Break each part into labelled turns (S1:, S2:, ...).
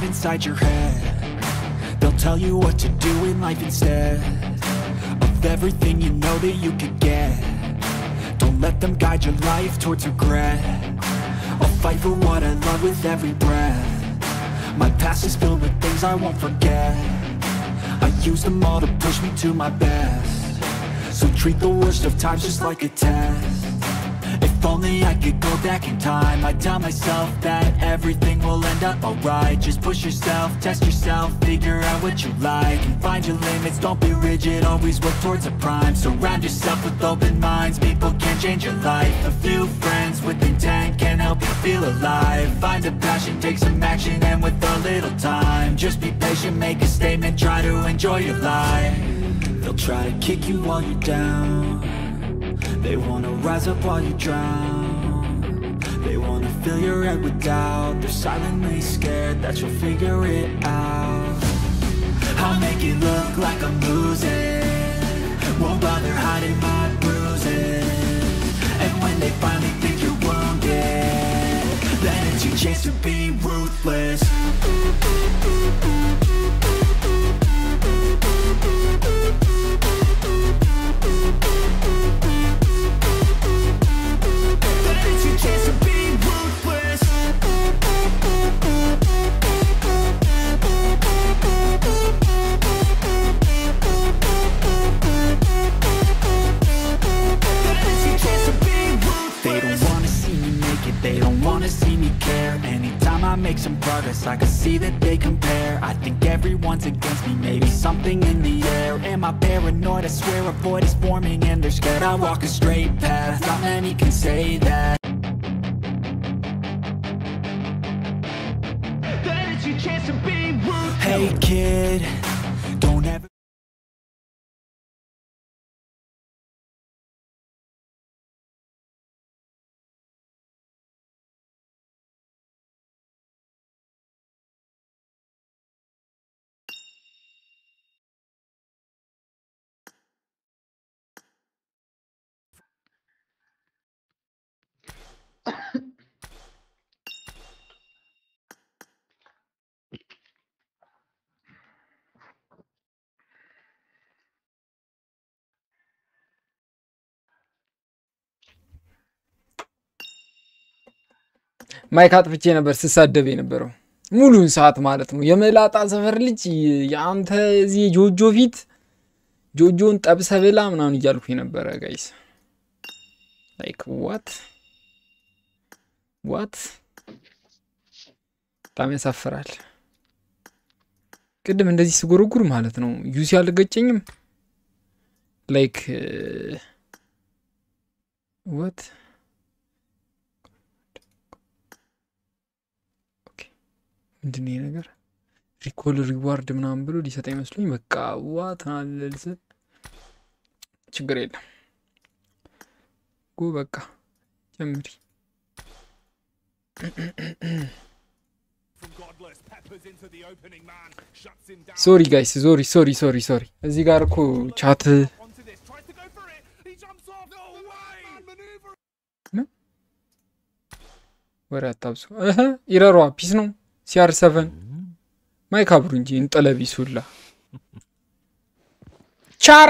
S1: right inside your head They'll tell you what to do in life instead Of everything you know that you could get Don't let them guide your life towards regret I'll fight for what I love with every breath My past is filled with things I won't forget I use them all to push me to my best So treat the worst of times just like a test if only I could go back in time I'd tell myself that everything will end up alright Just push yourself, test yourself, figure out what you like And find your limits, don't be rigid, always work towards a prime Surround yourself with open minds, people can change your life A few friends with intent can help you feel alive Find a passion, take some action, and with a little time Just be patient, make a statement, try to enjoy your life They'll try to kick you while you're down they wanna rise up while you drown They wanna fill your head with doubt They're silently scared that you'll figure it out I'll make it look like I'm losing Won't bother hiding my bruises And when they finally think you're wounded Then it's your chance to be ruthless Then it's your chance to be ruthless Then it's your chance to be ruthless They don't wanna see me make it, they don't wanna see me care Anytime I make some progress, I can see that they compare I think everyone's against me, maybe something in the air Am I paranoid? I swear a void is forming and they're scared I walk a straight path, not many can say that
S2: Then it's your chance to be ruthless.
S1: Hey kid, don't ever
S3: ማይክ አጥፍቼ ነበር ስሳደብ የነበረው ሙሉን ሰዓት ማለት ነው። የመላጣ ሰፈር ልጅ የአንተ እዚህ ጆጆ ፊት ጆጆን ጠብሰ ብላ ምናምን እያልኩ ነበረ ጋይስ። ላይክ ዋት ዋት በጣም ያሳፍራል። ቅድም እንደዚህ ስጎረጉር ማለት ነው ዩሲ አልገጨኝም። ላይክ ዋት ምንድን ነው ይሄ ነገር? ሪኮል ሪዋርድ ምናምን ብሎ ሊሰጠ ይመስሉኝ። በቃ ዋት አለልስ ችግር የለም ጎ በቃ ጀምሪ። ሶሪ ጋይስ ሶሪ ሶሪ ሶሪ ሶሪ። እዚህ ጋር እኮ ቻት ወሬ አታብሱ። እህ ኢረሯ ፒስ ነው ሲአር ሰቨን ማይክ አብሩ እንጂ እንጠለቢስ ሁላ ቻር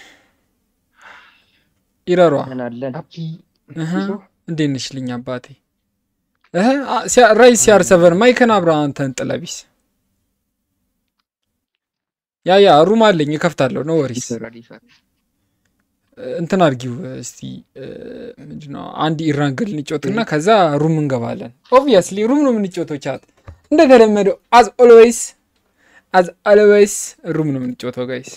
S3: ኢረሯ እህ እንዴት ነሽ ልኝ አባቴ እህ አ- ሲያ- ራይስ ሲአር ሰቨን ማይክን አብራ አንተ እንጠለቢስ ያ ያ ሩም አለኝ እከፍታለሁ ነው ወሪስ እንትን አድርጊው እስቲ ምንድነው አንድ ኢራንግል እንጮትና ከዛ ሩም እንገባለን ኦብቪየስሊ ሩም ነው የምንጮተው ቻት እንደተለመደው አዝ ኦልዌይስ አዝ ኦልዌይስ ሩም ነው የምንጮተው ጋይስ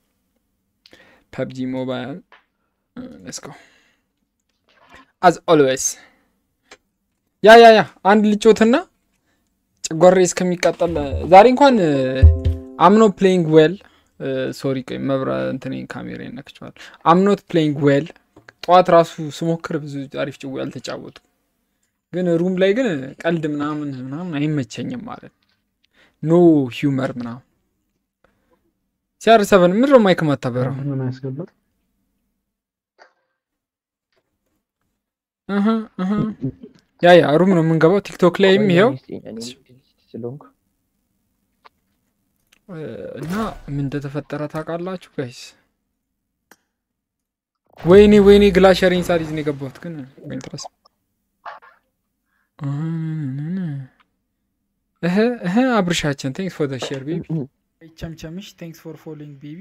S3: ፐብጂ ሞባይል ለስኮ አዝ ኦልዌይስ ያ ያ ያ አንድ ልጮትና ጨጓሬ እስከሚቃጠል ዛሬ እንኳን አምኖ ፕሌይንግ ዌል ሶሪ ቆይ መብራ እንትን ካሜራ ይነክቸዋል አምኖት ፕሌይንግ ዌል ጠዋት ራሱ ስሞክር ብዙ አሪፍ ጭዌ አልተጫወቱ ግን ሩም ላይ ግን ቀልድ ምናምን ምናምን አይመቸኝም ማለት ኖ ሂውመር ምናምን ሲአር ሰቨን ምድረ ማይክ ማታበረው
S4: ምን ያስገባል?
S3: እህ እህ ያ ያ ሩም ነው የምንገባው ቲክቶክ ላይም ይሄው እና ምን እንደተፈጠረ ታውቃላችሁ ጋይስ? ወይኔ ወይኔ ግላሸሪን ሳሊዝ ነው የገባሁት ግን ኢንትረስ እህ እህ አብርሻችን ቴንክስ ፎር ዘ ሼር ቤቢ ቸምቸምሽ ቴንክስ ፎር ፎሎዊንግ ቤቢ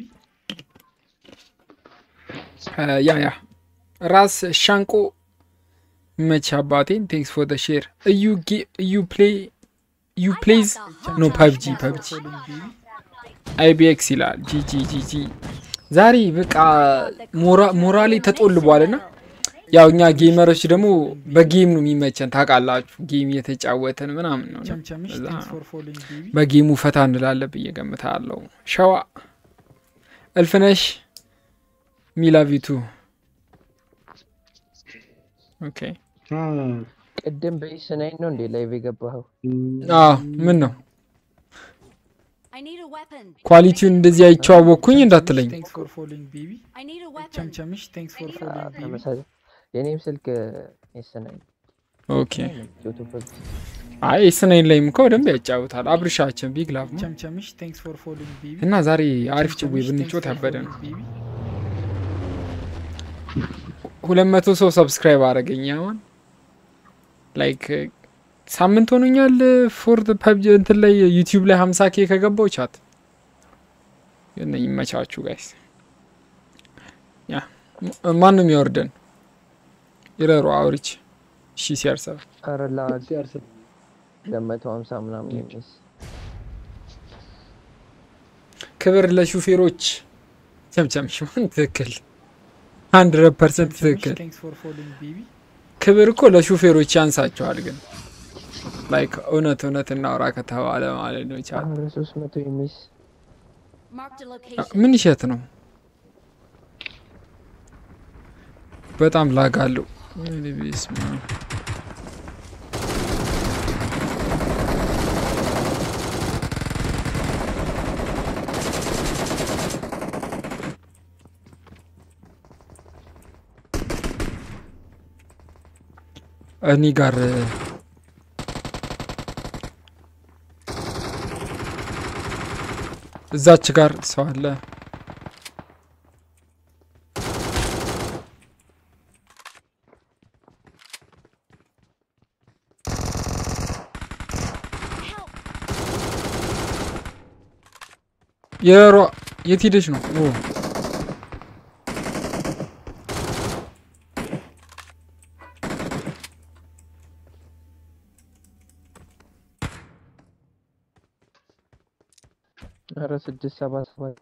S3: ያ ያ ራስ ሻንቆ መች አባቴን ቴንክስ ፎር ዘ ሼር እዩ እዩ ፕሌይ ዩ ፕሌይዝ ኖ ፐብጂ ፐብጂ አይቢኤክስ ይላል ጂጂ ጂጂ ዛሬ በቃ ሞራሌ ተጦልቧል ና ያው እኛ ጌመሮች ደግሞ በጌም ነው የሚመቸን ታውቃላችሁ ጌም እየተጫወተን ምናምን ነው እና በጌሙ ፈታ እንላለን ብዬ ገምታለሁ ሸዋ እልፍነሽ ሚላቪቱ ኦኬ
S4: ቅድም በኢስናይ ነው እንዴ ላይቭ የገባኸው?
S3: ምን ነው ኳሊቲውን እንደዚህ አይቼዋወቅኩኝ እንዳትለኝ።
S4: ተመሳሳይ የኔም ስልክ ኢስናይ
S3: ኦኬ። አይ ኢስናይን ላይም እኮ በደንብ ያጫውታል። አብርሻችን ቢግ ላቭ ነው እና ዛሬ አሪፍ ጭዌ ብንጮት ያበደ ነው። ሁለት መቶ ሰው ሰብስክራይብ አረገኝ አሁን ላይክ ሳምንት ሆኖኛል። ፎር ፐብጂ እንትን ላይ ዩቲዩብ ላይ ሀምሳ ኬ ከገባው ቻት እና ይመቻችሁ ጋይስ። ያ ማንም ያወርደን ይረሩ አውሪች እሺ ሲያርሰብ
S4: አረላ ለመቶ ሀምሳ ምናምን የሚስ
S3: ክብር ለሹፌሮች ቸምቸም ሽማን ትክክል ሀንድረድ ፐርሰንት ትክክል። ክብር እኮ ለሹፌሮች ያንሳቸዋል ግን ላይክ እውነት እውነት እናውራ ከተባለ ማለት ነው። ቻ
S4: ሶስት መቶ የሚስ
S3: ምን ይሸት ነው? በጣም ላጋለሁ። እኔ ጋር እዛች ጋር ሰው አለ። የሯ የት ሄደች ነው?
S4: ኧረ ስድስት ሰባት ሰባት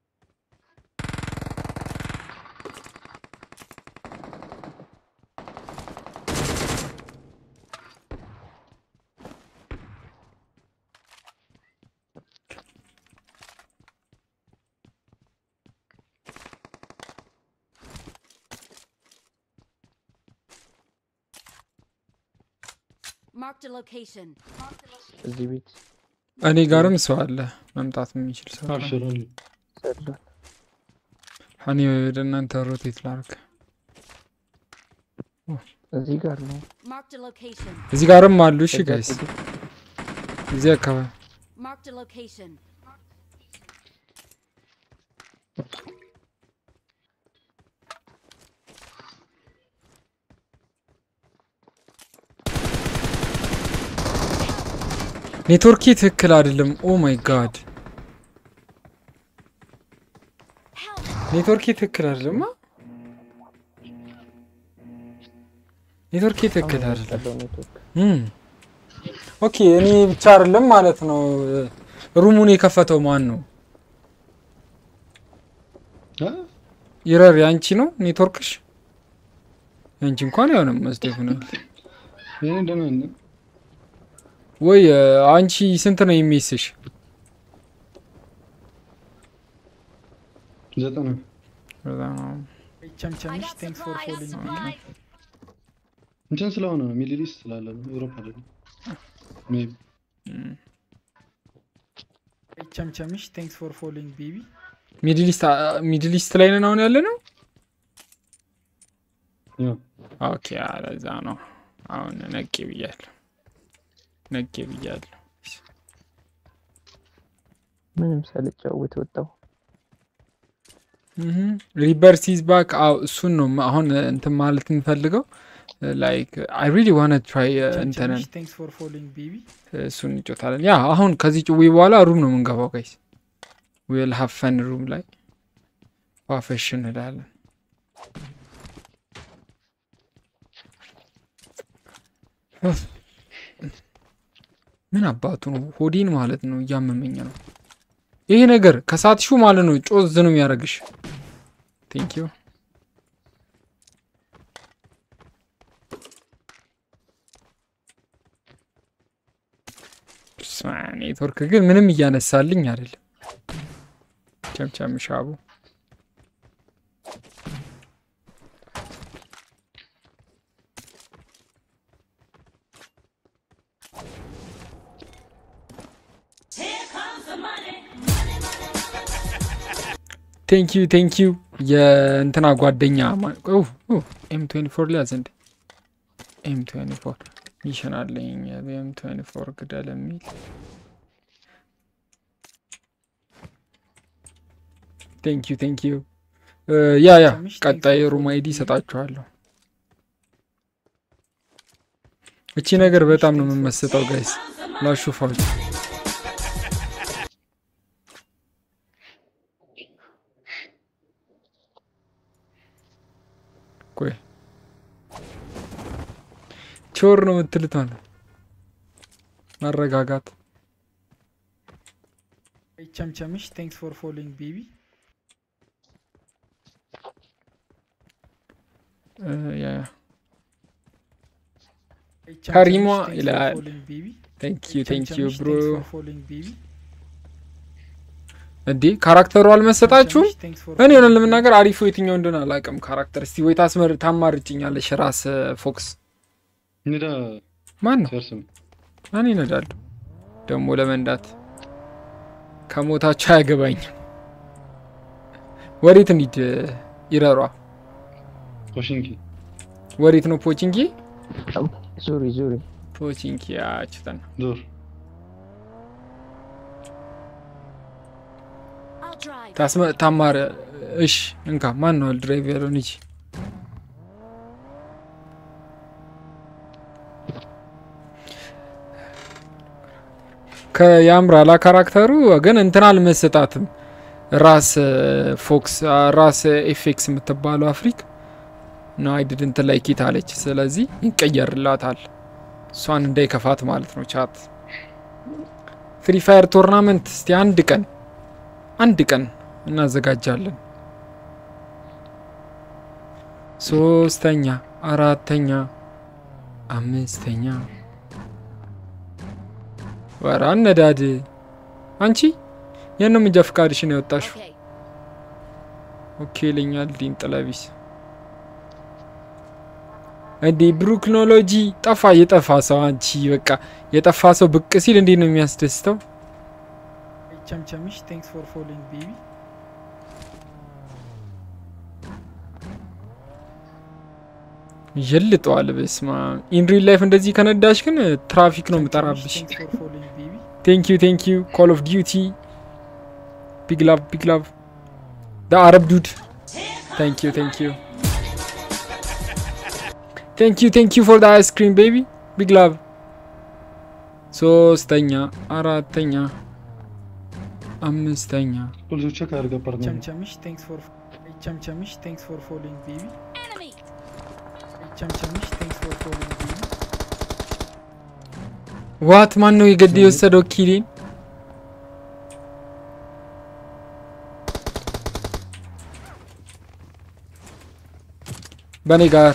S5: Marked a location.
S4: እዚህ ቤት
S3: እኔ ጋርም ሰው አለ መምጣት የሚችል ሰው አለ።
S4: ሰዷል።
S3: እኔ ወደ እናንተ ሮቴት ላርግ።
S4: እዚህ ጋር ነው።
S5: Marked a location.
S3: እዚህ ጋርም አሉ። እሺ ጋይስ፣ እዚህ አካባቢ
S5: Marked a location.
S3: ኔትወርኬ ትክክል አይደለም። ኦ ማይ ጋድ ኔትወርኬ ትክክል አይደለም። ኔትወርኬ ትክክል አይደለም።
S4: ያለው ኔትወርክ
S3: እም ኦኬ፣ እኔ ብቻ አይደለም ማለት ነው። ሩሙን የከፈተው ማን ነው? ይረር ያንቺ ነው ኔትወርክሽ? ያንቺ እንኳን አይሆንም መስደፍ ነው ወይ? አንቺ ስንት ነው የሚስሽ?
S6: ዘጠና
S5: I got supplies. supplies.
S6: እንትን ስለሆነ ነው ሚድል ኢስት ስላለ ነው ኤውሮፓ አይደለም። ሜቢ
S3: ቸምቸምሽ ቴንክስ ፎር ፎሎዊንግ ቤቢ ሚድል ኢስት ላይ ነን አሁን ያለ ነው።
S6: ያው
S3: ኦኬ ለዛ ነው አሁን ነቄ ብያለሁ፣ ነቄ ብያለሁ።
S4: ምንም ሳልጫወት ወጣሁ።
S3: ሪቨርስ ኢዝ ባክ አው እሱን ነው ማ- አሁን እንትን ማለት እንፈልገው ላይክ አይ ሪሊ ዋና ትራይ እንትንን
S7: ቴንክስ ፎር ፎሎዊንግ ቤቢ
S3: እሱን እንጮታለን። ያ አሁን ከዚህ ጭዊ በኋላ ሩም ነው የምንገባው ጋይስ ዊል ሃቭ ፈን ሩም ላይ ዋፈሽ እንላለን። ምን አባቱ ነው ሆዴን ማለት ነው እያመመኝ ነው ይሄ ነገር ከሳትሹ ማለት ነው ጮዝ ነው የሚያደርግሽ። ቴንክ ዩ ስማ፣ ኔትወርክ ግን ምንም እያነሳልኝ አይደለም። ቸምቸም ሻቡ ቴንክ ዩ ቴንክ ዩ የእንትና ጓደኛ ኤም ትዌንቲ ፎር ሊያዝ እንዴ ኤም ትዌንቲ ፎር ሚሽን አለኝ ኤም ትዌንቲ ፎር ግደል የሚል ቴንክ ዩ ቴንክ ዩ ያ ያ ቀጣይ ሩም አይዲ ይሰጣችኋለሁ። እቺ ነገር በጣም ነው የምመስጠው ጋይስ ላሹፋችሁ ቆይ ቾር ነው የምትልት ማለት ማረጋጋት
S7: ቸምቸምሽ ቴንክስ ፎር ፎሎዊንግ ቤቢ
S3: እ፣ ያ ያ ከሪሟ ይላል። ቴንክ ዩ ቴንክ ዩ ብሮ እንዴ ካራክተሩ አልመሰጣችሁም? እኔ ሆነን ለመናገር አሪፉ የትኛው እንደሆነ አላውቅም። ካራክተር እስቲ ወይ ታስመር ታማርጭኛለሽ። ራስ ፎክስ
S6: እንዳ
S3: ማን ነው?
S6: ሲያርስም
S3: እኔ እነዳለሁ ደግሞ ለመንዳት ከሞታቸው አያገባኝም። ወዴት እንሂድ? ይረሯ
S6: ኮሽንኪ
S3: ወዴት ነው? ፖቺንኪ
S4: ዙሪ ዙሪ
S3: ፖቺንኪ ያችተን
S6: ዞር
S5: I'll drive.
S3: ታስመ ታማረ እሽ እንካ ማን ነው ድራይቨሩን ይቺ ከያምራላ ካራክተሩ ግን እንትን አልመሰጣትም። ራስ ፎክስ ራስ ኤፌክስ የምትባለው አፍሪክ ነው አይድድ እንትን ላይ ኪት አለች። ስለዚህ ይቀየርላታል እሷን እንዳይከፋት ማለት ነው። ቻት ፍሪ ፋየር ቶርናመንት እስቲ አንድ ቀን አንድ ቀን እናዘጋጃለን። ሶስተኛ፣ አራተኛ፣ አምስተኛ ወራ አነዳድ አንቺ የነው ምንጃ ፍቃድሽን ያወጣሽው?
S5: Okay.
S3: ኦኬ ይለኛል ዲን ጥለቢስ እንዴ ብሩክኖሎጂ ጠፋ። የጠፋ ሰው አንቺ በቃ የጠፋ ሰው ብቅ ሲል እንዴት ነው የሚያስደስተው?
S7: ቸምቸምሽ ቴንክስ ፎር ፎሎዊንግ ቤቢ
S3: ይልጠዋል። በስማ ኢንሪል ላይፍ እንደዚህ ከነዳሽ ግን ትራፊክ ነው የምጠራብሽ።
S7: ቴንክስ ፎር ፎሎዊንግ ቤቢ
S3: ቴንክ ዩ ቴንክ ዩ ኮል ኦፍ ዲዩቲ ቢግ ላቭ ቢግ ላቭ ደ አረብ ዱድ ቴንክ ዩ ቴንክ ዩ ቴንክ ዩ ቴንክ ዩ ፎር ደ አይስክሪም ቤቢ ቢግ ላቭ ሶስተኛ አራተኛ አምስተኛ
S6: ፖሊሶች ቼክ አድርገ ፓርትነር
S7: ቸምቸምሽ ቴንክስ ፎር ቸምቸምሽ ቴንክስ ፎር ፎሎዊንግ ቤቢ
S5: Enemy.
S7: ቸምቸምሽ ቴንክስ ፎር ፎሎዊንግ ቤቢ
S3: ዋት ማን ነው የገድ የወሰደው ኪሊን በእኔ ጋር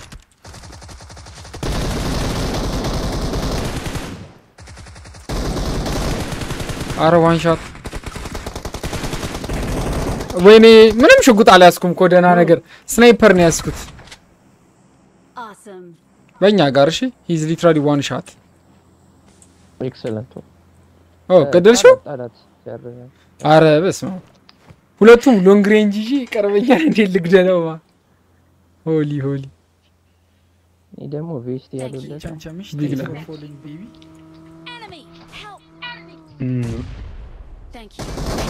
S3: አረ ዋንሻት ወይኔ ምንም ሽጉጥ አልያዝኩም እኮ ደህና ነገር ስናይፐር ነው ያዝኩት
S5: Awesome.
S3: በእኛ ጋር እሺ ሂዝ ሊትራሊ ዋን ሻት
S4: ኤክሰለንት
S3: ኦ ገደልሽው
S4: ጣላት ያረ
S3: አረ በስመ አብ ሁለቱም ሎንግ ሬንጅ ይዤ ይቀርበኛል እንዴት ልግደለውማ ሆሊ ሆሊ
S4: እኔ ደግሞ ቬስት
S5: Thank you.
S4: ያሉለት
S7: ቸምቸምሽ
S3: Big
S7: ቴንክስ
S3: love.
S7: ፎር ፎሎዊንግ ቤቢ
S5: Enemy. Help. Enemy. Thank you.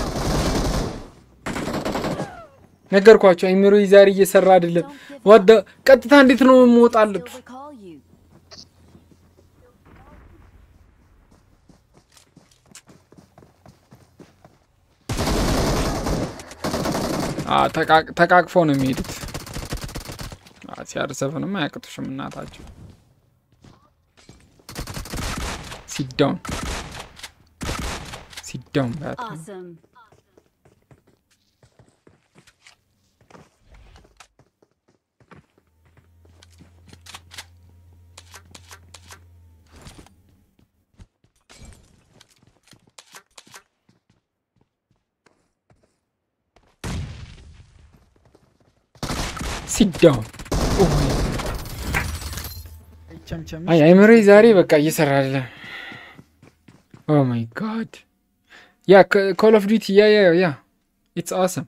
S3: ነገርኳቸው። አይምሮ ዛሬ እየሰራ አይደለም። ወደ ቀጥታ እንዴት ነው የምወጣለት?
S5: Still recall you.
S3: አ፣ ተቃቅ- ተቃቅፈው ነው የሚሄዱት። ሲያርሰፍንም አያቅቱሽም እናታቸው። ሲዳውን ሲዳውን ባት
S5: Awesome.
S3: ሲዳውን
S7: ቸምቸምሽ
S3: አይ አይምሮ ዛሬ በቃ እየሰራ አይደለም። ኦ ማይ ጋድ ያ ኮል ኦፍ ዲቲ ያ ያ ያ ኢትስ አሰም።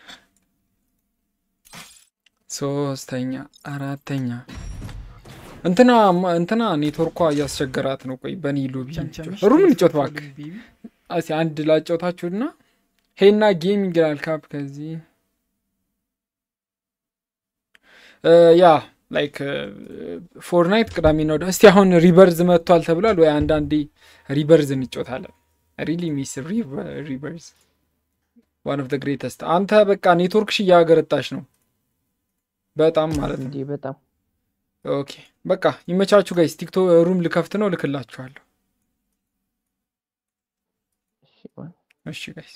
S3: ሶስተኛ አራተኛ እንትና እንትና ኔትወርኳ እያስቸገራት ነው። ቆይ በኒ ሎቢ
S7: ቸምቸምሽ
S3: ሩም
S7: thanks
S3: ልጮት
S7: for
S3: እባክህ።
S7: following, baby.
S3: እስኪ አንድ ላጫውታችሁና ሄና ጌሚንግ ይላል ካፕ ከዚህ እ፣ ያ ላይክ ፎርናይት ቅዳሜና ወደ እስቲ አሁን ሪበርዝ መጥቷል ተብሏል ወይ አንዳንዴ ሪበርዝ እንጮታለን ሪሊ ሚስ ሪበርዝ ዋን ኦፍ ደ ግሬተስት አንተ በቃ ኔትወርክሽ እያገረጣሽ ነው በጣም ማለት ነው
S4: እንዲህ በጣም
S3: ኦኬ በቃ ይመቻችሁ ጋይስ ቲክቶ ሩም ልከፍት ነው ልክላችኋለሁ
S4: እሺ ማን
S3: እሺ ጋይስ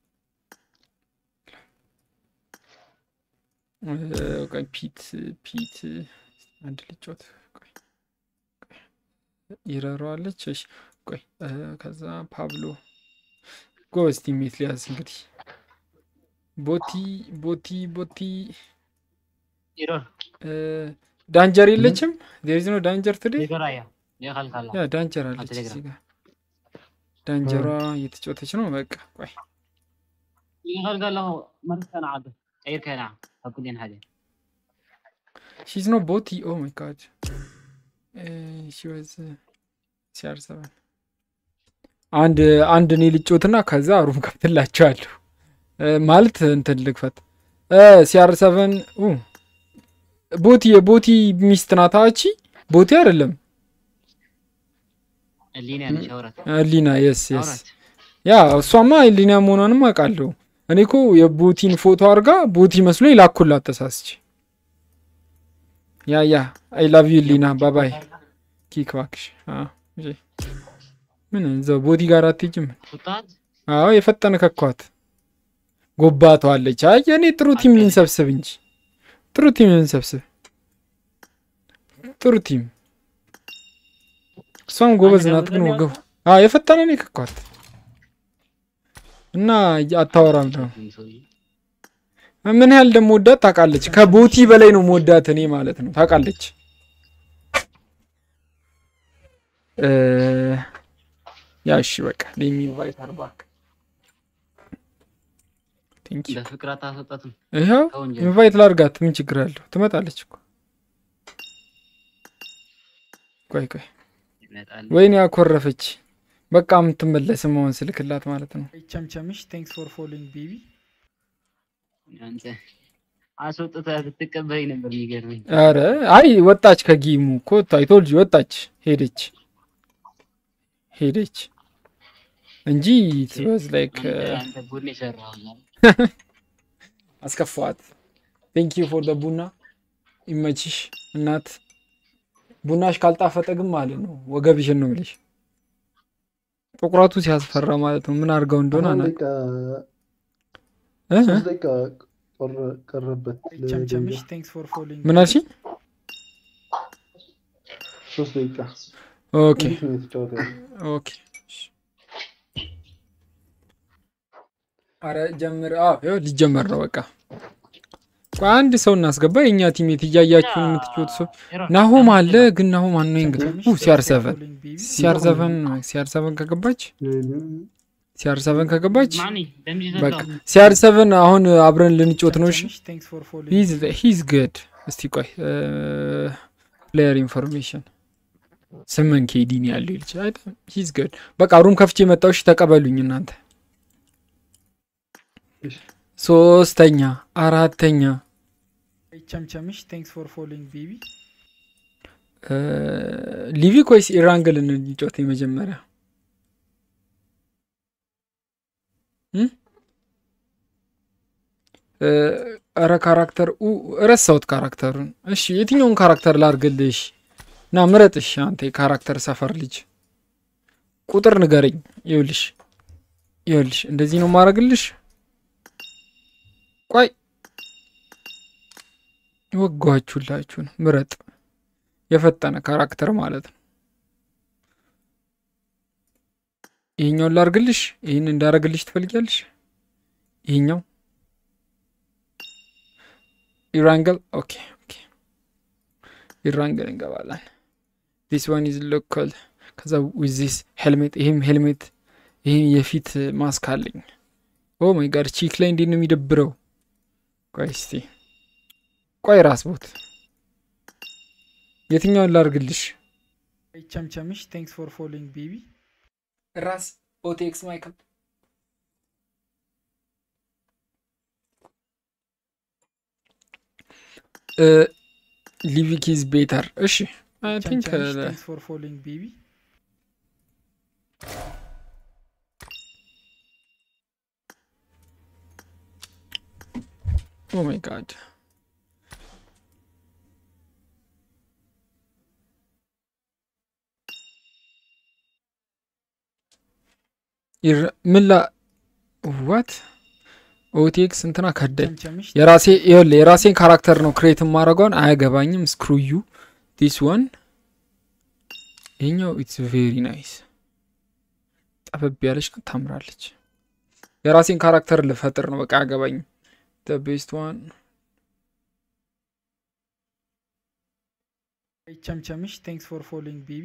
S3: ቆይ ፒት ፒት አንድ ልጮት ቆይ ቆይ ይረሯለች እሺ ቆይ እ፣ ከዛ ፓብሎ ጎበዝ ቲሜት ሊያዝ እንግዲህ ቦቲ ቦቲ ቦቲ
S8: ኢሮን
S3: እ፣ ዳንጀር የለችም ዴሪዝ ነው ዳንጀር ትዴ
S8: ይገራያ የኸልካላ
S3: ያ ዳንጀር አለች
S8: ቴሌግራም።
S3: እዚህ ጋር ዳንጀሯ እየተጫወተች ነው በቃ ቆይ
S8: ይኸልካላ መርከና ዓደ ቀይርከና ኣብ ኩልን ሓደ
S3: She's no boti. Oh my god. Uh, she was uh, CR7. አንድ አንድ እኔ ልጮትና ከዛ ሩም ከፍትላቸዋለሁ እ፣ ማለት እንትን ልክፈት ሲአር ሰቨን ቦቲ የቦቲ ሚስት ናት አቺ ቦቲ አይደለም
S8: እሊና ሸውረት
S3: ሊና የስ የስ
S8: አውራት
S3: ያ እሷማ ሊና መሆኗንም አውቃለሁ እኔ እኮ የቦቲን ፎቶ አድርጋ ቦቲ መስሎ ይላኩላት ተሳስቼ ያ ያ አይ ላቭ ዩ ሊና ባባይ ኪክ እባክሽ አዎ፣ እሺ። ምን እዛው ቦቲ ጋር አትሄጂም
S8: ፉጣት
S3: አዎ የፈጠነ ከኳት ጎባቷለች አይ እኔ ጥሩ ቲም ልንሰብስብ እንጂ ጥሩ ቲም ልንሰብስብ ጥሩ ቲም እሷም ጎበዝ ናት ግን ወገቡ አዎ የፈጠነ እኔ ከኳት እና አታወራም ነው ምን ያህል ደግሞ ወዳት ታውቃለች። ከቦቲ በላይ ነው መወዳት እኔ ማለት ነው ታውቃለች። እ፣ ያ እሺ በቃ ሌሚ ኢንቫይት አርባክ ቴንክ ዩ
S8: በፍቅር አታስወጣትም
S3: ይኸው
S8: ከወንጀል
S3: ኢንቫይት ላርጋት ምን ችግር አለው? ትመጣለች እኮ ቆይ ቆይ
S8: ይመጣል
S3: ወይኔ ያኮረፈች በቃ የምትመለስ መሆን ስልክላት ማለት ነው።
S7: ቸምቸምሽ ቴንክስ ፎር ፎሎዊንግ ቤቢ
S8: አንተ አስወጥተህ ብትቀበለኝ ነበር የሚገርመኝ
S3: አረ አይ ወጣች ከጊሙ እኮ አይቶልጅ ወጣች ሄደች ሄደች እንጂ ትበዝ ላይክ
S8: አንተ- አንተ ቡድን የሰራው
S3: አስከፋዋት። ቴንክ ዩ ፎር ደ ቡና ይመችሽ እናት። ቡናሽ ካልጣፈጠ ግን ማለት ነው ወገብሽን ነው የምልሽ። ጥቁረቱ ሲያስፈራ ማለት ነው። ምን አድርገው እንደሆነ
S6: አሁን
S3: አና
S6: ደቂቃ
S3: እ?
S6: ሶስት ደቂቃ ቆረ- ቀረበት
S7: ቸምቸምሽ
S6: ለደቂቃ
S7: ቴንክስ ፎር ፎሎዊንግ
S3: ምን አልሽኝ?
S6: ሶስት ደቂቃ
S3: ኦኬ
S6: እንዴት ነው የተጫወተ ያለው?
S3: ኦኬ አረ ጀምር። አዎ ይኸው ሊጀመር ነው በቃ። ቆይ አንድ ሰው እናስገባ። የእኛ ቲሜት እያያችሁን የምትጫወቱ ሰው ናሆም አለ። ግን ናሆም አን ነው እንግዲህ ሲአር ሰቨን ሲአር ሰቨን ሲአር ሰቨን ከገባች ሲአር ሰቨን ከገባች
S8: ማኒ ደምዚ
S3: በቃ
S8: ዘሎ
S3: ሲአር ሰቨን አሁን አብረን ልንጮት ነው። እሺ
S7: ቴንክስ ፎር ፎሎዊንግ
S3: ሂዝ ግድ። እስቲ ቆይ ፕሌየር ኢንፎርሜሽን ስምንት ኬዲ ነው ያለው ይልች ሂዝ ግድ። በቃ ሩም ከፍቼ መጣሁ። እሺ ተቀበሉኝ እናንተ ሶስተኛ አራተኛ
S7: ቸምቸምሽ ቴንክስ ፎር ፎሎዊንግ ቤቢ
S3: እ፣ ሊቪክ ወይስ ኢራንግል እንጫወት የመጀመሪያ እ? እ፣ ኧረ ካራክተር ኡ፣ ረሳሁት ካራክተሩን እሺ የትኛውን ካራክተር ላርግልሽ ና ምረጥሽ አንተ የካራክተር ሰፈር ልጅ ቁጥር ንገረኝ ይኸውልሽ ይኸውልሽ እንደዚህ ነው ማረግልሽ ቆይ ወጓችሁላችሁን ምረጥ የፈጠነ ካራክተር ማለት ነው ይሄኛውን ላርግልሽ ይህን እንዳረግልሽ ትፈልጊያለሽ ይሄኛው ኢራንግል ኦኬ ኦኬ ኢራንግል እንገባለን ዲስ ዋን ኢዝ ሎካል ከዛ ዊዝ ዚስ ሄልሜት ይህም ሄልሜት ይህም የፊት ማስክ አለኝ ኦ ማይ ጋድ ቺክ ላይ እንዴት ነው የሚደብረው ቆይ እስቲ ቆይ ራስ ቦት የትኛውን ላርግልሽ
S7: ቸምቸምሽ ቴንክስ ፎር ፎሎዊንግ ቤቢ
S3: ራስ ኦቴክስ ማይክል ሊቪክ ኢዝ ቤተር እሺ አይ ቲንክ
S7: ቸምቸምሽ ቴንክስ ፎር ፎሎዊንግ ቤቢ
S3: ኦ ማይ ጋድ ምን ላ ዋት ኦቴክስ እንትና ከዳኝ
S7: ቸምቸምሽ
S3: የራሴ ይኸውልህ የራሴን ካራክተር ነው ክሬት የማደርገውን አያገባኝም ስክሩዩ ዲስ ዋን ይሄኛው ኢትስ ቬሪ ናይስ ጠበብ ያለች ናት ታምራለች የራሴን ካራክተር ልፈጥር ነው በቃ አያገባኝም ደ ቤስት ዋን
S7: ቸምቸምሽ ቴንክስ ፎር ፎሎዊንግ ቤቢ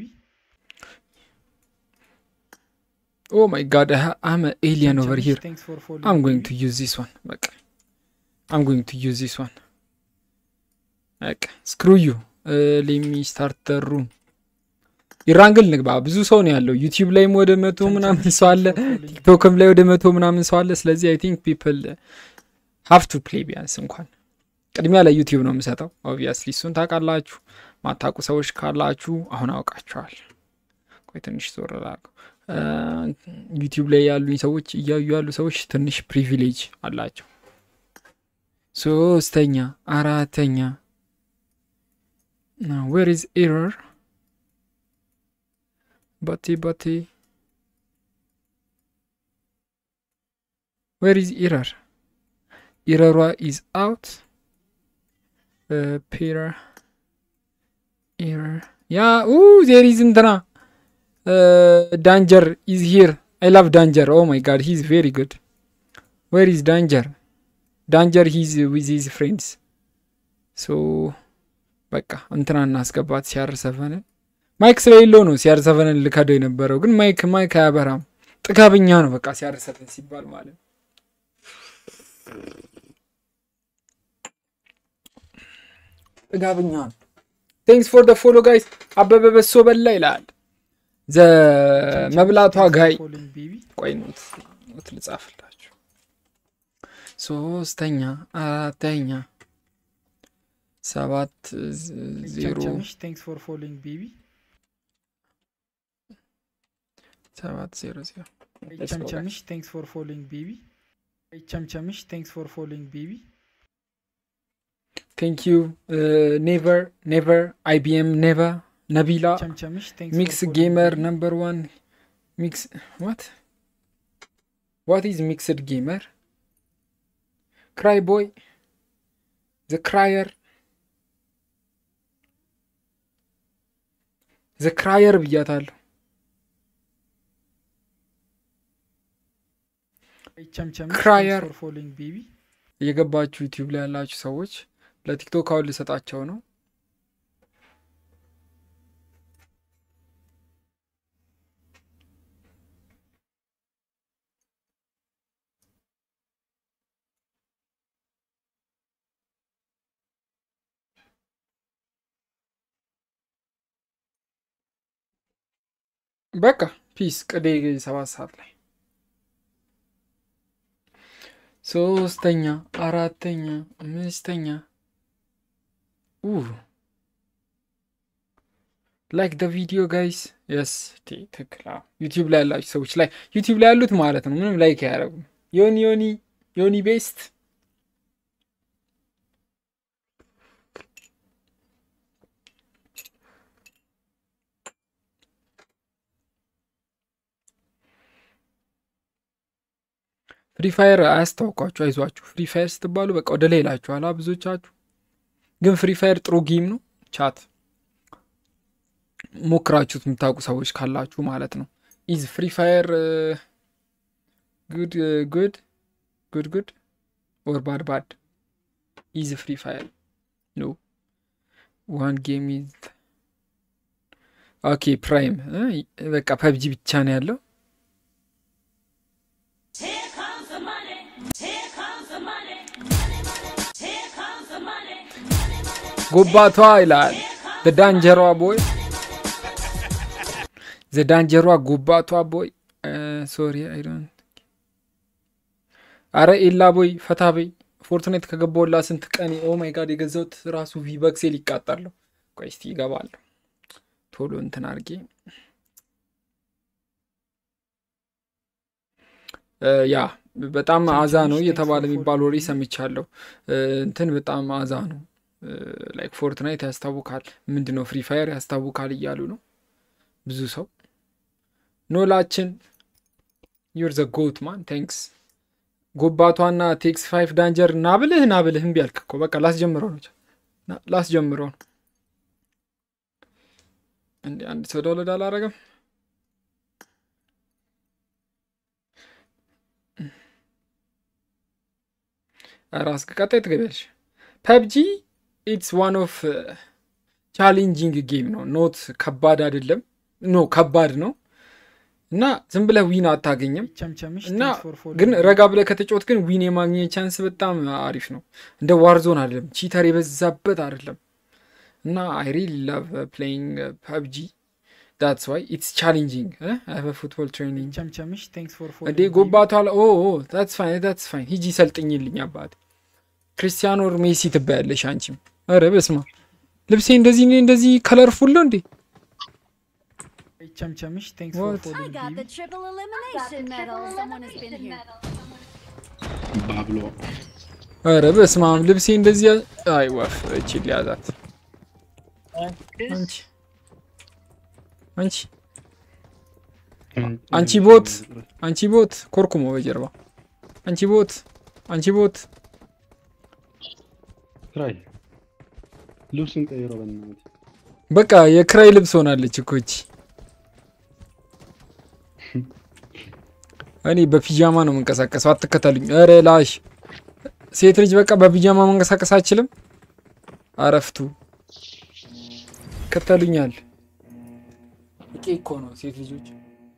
S3: ኦ ማይ ጋድ አም ኤሊየን ኦቨር ሂር
S7: ቴንክስ ፎር
S3: I'm going
S7: ፎሎዊንግ
S3: to use this one. በቃ I'm going to use this one. በቃ screw you. Uh, let me start the room. ኢራንግል ንግባ። ብዙ ሰው ነው ያለው። ዩቲዩብ ላይም ወደ መቶ ምናምን ሰው አለ። ቲክቶክም ላይ ወደ መቶ ምናምን ሰው አለ። ስለዚህ አይ ቲንክ ፒፕል ሃቭ ቱ ፕሌይ ቢያንስ እንኳን ቅድሚያ ለዩቲዩብ ነው የምሰጠው። ኦብቪየስሊ እሱን ታውቃላችሁ። ማታውቁ ሰዎች ካላችሁ አሁን አውቃችኋል። ቆይ ትንሽ ዞር ላድርገው። ዩቲዩብ ላይ ያሉኝ ሰዎች እያዩ ያሉ ሰዎች ትንሽ ፕሪቪሌጅ አላቸው። ሶስተኛ አራተኛ ዌር ኢዝ ኤረር ባቴ ባቴ ዌር ኢዝ ኤረር ኤረሯ ኢዝ አውት ፔር ኤረር ያ ዜር ኢዝ እንትና ዳንጀር ኢዝ ሂር አይ ላቭ ዳንጀር ኦ ማይ ጋድ ሂዝ ቬሪ ጉድ ዌር ኢዝ ዳንጀር ዳንጀር ሂዝ ዊዝ ሂዝ ፍሬንድስ ሶ በቃ እንትና እናስገባት ሲያር ሰቨንን ማይክ ስለሌለው ነው ሲያር ሰቨንን ልከደው የነበረው ግን ማይክ ማይክ አያበራም ጥጋብኛ ነው በቃ ሲያር ሰቨን ሲባል ማለት ነው ጥጋብኛ ነው ቴንክስ ፎር ደ ፎሎ ጋይስ አበበ በሶ በላ ይላል ዘ መብላቷ ጋይ
S7: ፎሎዊንግ ቤቢ
S3: ቆይ ኖት ኖት ልጻፍላችሁ ሶስተኛ አራተኛ ሰባት ዝ- ዜሮ
S7: ቸምቸምሽ ቴንክስ ፎር ፎሎዊንግ ቤቢ
S3: ሰባት ዜሮ ዜሮ
S7: ቸምቸምሽ ቴንክስ ፎር ፎሎዊንግ ቤቢ ቸምቸምሽ ቴንክስ ፎር ፎሎዊንግ ቤቢ
S3: ቴንክ ዩ ኔቨር ኔቨር አይቢኤም ኔቨር ነቢላ
S7: ቸምቸምሽ ቴንክስ
S3: ሚክስ ጌመር ነምበር ዋን ሚክስ ዋት ዋት ኢዝ ሚክስድ ጌመር ክራይ ቦይ ዘ ክራየር ዘ ክራየር ብያታለሁ
S7: ቸምቸምሽ
S3: ክራየር።
S7: ቴንክስ ፎር ፎሎዊንግ ቤቢ
S3: እየገባችሁ ዩቲዩብ ላይ ያላችሁ ሰዎች ለቲክቶክ አሁን ልሰጣቸው ነው በቃ ፒስ ቅዴ ሰባት ሰዓት ላይ ሶስተኛ፣ አራተኛ፣ አምስተኛ ላይክ ደ ቪዲዮ ጋይስ የስ ትክክል። ዩቲዩብ ላይ ያላችሁ ሰዎች ላይ ዩቲዩብ ላይ ያሉት ማለት ነው ምንም ላይክ አያደርጉም። ዮኒ ዮኒ ዮኒ ቤስት ፍሪ ፋየር አያስታውቋችሁ፣ አይዟችሁ። ፍሪ ፋየር ስትባሉ በቃ ወደ ላይ ይላችኋል ብዙዎቻችሁ። ግን ፍሪ ፋየር ጥሩ ጌም ነው። ቻት ሞክራችሁት የምታውቁ ሰዎች ካላችሁ ማለት ነው። ኢዝ ፍሪ ፋየር ጉድ ጉድ ጉድ ጉድ ኦር ባድ ባድ? ኢዝ ፍሪ ፋየር ኖ ዋን ጌም ኢዝ ኦኬ ፕራይም በቃ ፐብጂ ብቻ ነው ያለው። ጎባቷ ይላል ዘዳንጀሯ ቦይ ዘዳንጀሯ ጎባቷ ቦይ ሶሪ አይዶን አረ ኤላ ቦይ ፈታ በይ ፎርትናይት ከገባውላ ስንት ቀን ኦ ማይ ጋድ የገዛሁት ራሱ ቪበክሴ ሊቃጠለሁ ቆይ እስቲ ይገባለሁ ቶሎ እንትን አድርጌ ያ በጣም አዛ ነው እየተባለ የሚባል ወሬ ሰምቻለሁ እንትን በጣም አዛ ነው ላይክ ፎርትናይት ያስታውቃል ምንድን ነው ፍሪ ፋየር ያስታውቃል እያሉ ነው ብዙ ሰው ኖላችን ዩር ዘ ጎት ማን ቴንክስ ጎባቷና ቴክስ ፋይፍ ዳንጀር ናብልህ ናብልህ እምቢ አልክ እኮ በቃ ላስጀምረው ነው ላስጀምረው ነው እንዲ አንድ ሰው ዳውንሎድ አላረገም ራስ ቀጣይ ትገቢያለሽ ፐብጂ ኢትስ ዋን ኦፍ ቻሌንጂንግ ጌም ነው ኖት ከባድ አይደለም ኖ ከባድ ነው እና ዝም ብለህ ዊን አታገኝም
S7: ቸምቸምሽ
S3: እና
S7: thanks for following
S3: ግን
S7: me.
S3: ረጋ ብለህ ከተጫወት ግን ዊን የማግኘት ቻንስ በጣም አሪፍ ነው እንደ ዋርዞን አይደለም ቺተር የበዛበት አይደለም እና አይ ሪሊ ላቭ ፕሌይንግ ፐብጂ ዳትስ ዋይ ኢትስ ቻሌንጂንግ አይ ፉትቦል ትሬኒንግ
S7: ቸምቸምሽ thanks for
S3: እንዴ
S7: following me.
S3: ጎባቷ ኦ ታትስ ፋይን ታትስ ፋይን ሂጂ ሰልጥኝልኝ አባቴ ክርስቲያኖ ሜሲ ትባያለሽ አንቺም ኧረ በስማ ልብሴ እንደዚህ እንደዚህ ከለርፉል ነው እንዴ
S7: ቸምቸምሽ thanks for
S3: What?
S5: I
S7: following
S5: got
S7: me.
S5: the triple elimination medal. Someone has been here.
S6: ባብሎ
S3: ኧረ በስማም ልብሴ እንደዚህ ያ- አይ ወፍ እቺ ሊያዛት አንቺ አንቺ አንቺ ቦት አንቺ ቦት ኮርኩሞ በጀርባ አንቺ ቦት አንቺ ቦት
S6: ክራይ ልብስን ቀይሮ በእናትህ
S3: በቃ የክራይ ልብስ ሆናለች እኮ እቺ እኔ በፒጃማ ነው የምንቀሳቀሰው አትከተሉኝ ኧረ ላሽ ሴት ልጅ በቃ በፒጃማ መንቀሳቀስ አችልም አረፍቱ ከተሉኛል እቄ እኮ ነው ሴት ልጆች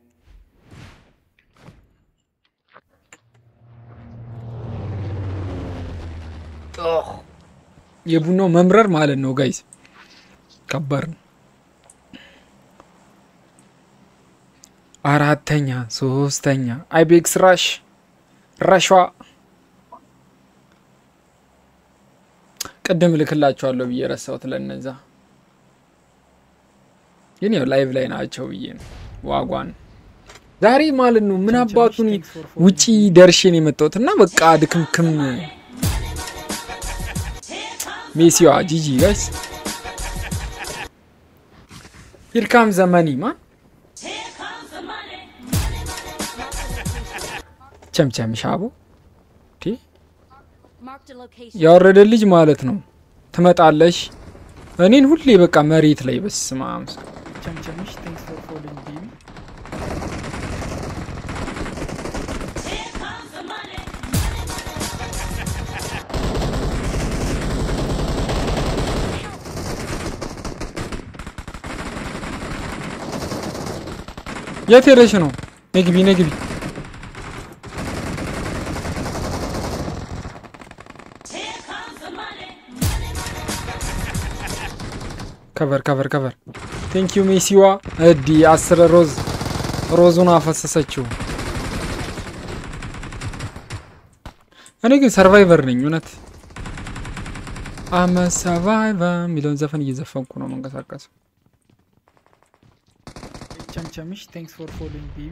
S3: የቡናው መምረር ማለት ነው ጋይስ ከባድ ነው አራተኛ ሶስተኛ አይቤክስ ራሽ ራሿ ቅድም ልክላቸዋለሁ ብዬ ረሳሁት ለነዛ ግን ያው ላይቭ ላይ ናቸው ብዬ ነው ዋጓን ዛሬ ማለት ነው ምን አባቱን ውጪ ደርሼን የመጣሁት እና በቃ ድክምክም ሜሲዋ ጂጂ ጋይስ ሂርካም ዘመኒ ማ ቸምቸም ሻቦ ቲ
S5: Marked a location.
S3: ያወረደ ልጅ ማለት ነው ትመጣለሽ እኔን ሁሌ በቃ መሬት ላይ በስመ አብ
S7: ቸምቸምሽ thanks for following me.
S3: የት ሄደሽ ነው ነግቢ ነግቢ ከቨር ከቨር ከቨር ቴንክ ዩ ሜሲዋ እዲ አስር ሮዝ ሮዙን አፈሰሰችው እኔ ግን ሰርቫይቨር ነኝ እውነት አመ ሰርቫይቨር የሚለውን ዘፈን እየዘፈንኩ ነው መንቀሳቀሰው።
S7: ቸምቸምሽ ቴንክስ ፎር ፎሎዊንግ ቤቢ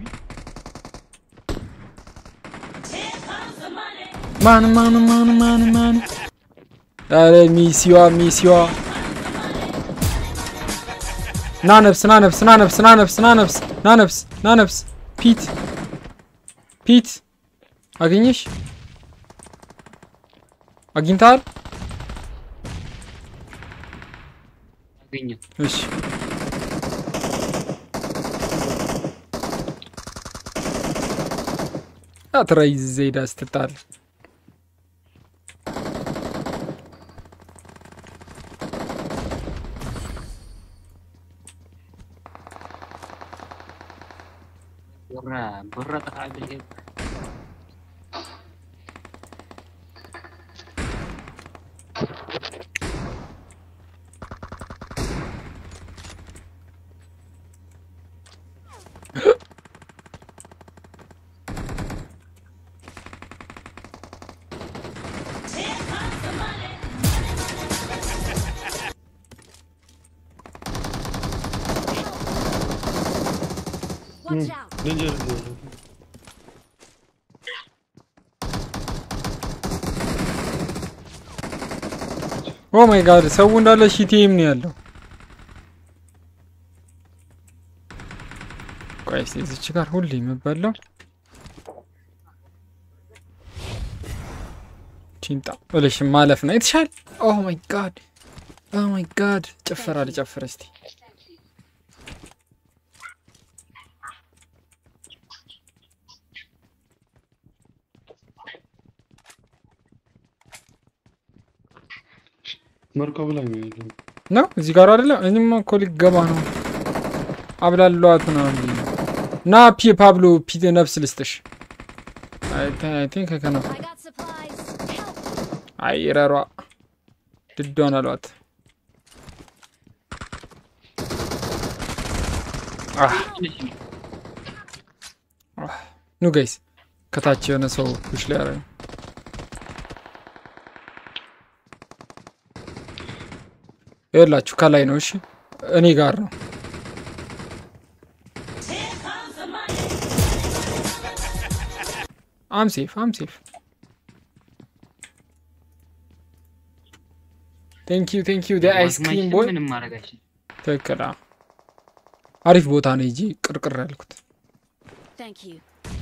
S3: ማን ማን ማን ማን ማን ኧረ ሚሲዋ ሚሲዋ ና ነፍስ ና ነፍስ ና ነፍስ ና ነፍስ ና ነፍስ ና ነፍስ ና ነፍስ ፒት ፒት አገኘሽ አግኝተሃል?
S8: አገኘው
S3: እሺ አትራይ ዘይዳ ስትጣል
S8: ብራ ብራ ጠፋ ብል
S5: Watch out.
S6: ዴንጀር
S3: ኦ ማይ ጋድ ሰው እንዳለ ሺቲም ነው ያለው። ቆይ እስኪ እዚች ጋር ሁሌ የምበላው ቺንጣ ብለሽ ማለፍ ነው የተሻለ። ኦ ማይ ጋድ ኦ ማይ ጋድ ጭፈራ ልጨፍር እስቲ።
S6: መርከብ ላይ ነው ያለው።
S3: ነው እዚህ ጋር አይደለም። እኔማ እኮ ሊገባ ነው። አብላሏት ነው እንዴ? ና ፒ ፓብሎ ፒ ነፍስ ልስጥሽ። አይ ቲንክ ከነፍ
S5: I got supplies. Help.
S3: አይ ረሯ ድዷን አሏት። አህ አህ ኑ ጋይስ ከታች የሆነ ሰው ፑሽ ላይ ያረግ ይኸውላችሁ ከላይ ነው። እሺ እኔ ጋር ነው። አም ሴፍ አም ሴፍ ቴንክ ዩ ቴንክ ዩ አይስክሪም ቦይ
S8: ምንም ማድረግ አይችልም።
S3: ትክክል። አዎ። አሪፍ ቦታ ነው እንጂ ቅርቅር ያልኩት
S5: Thank you.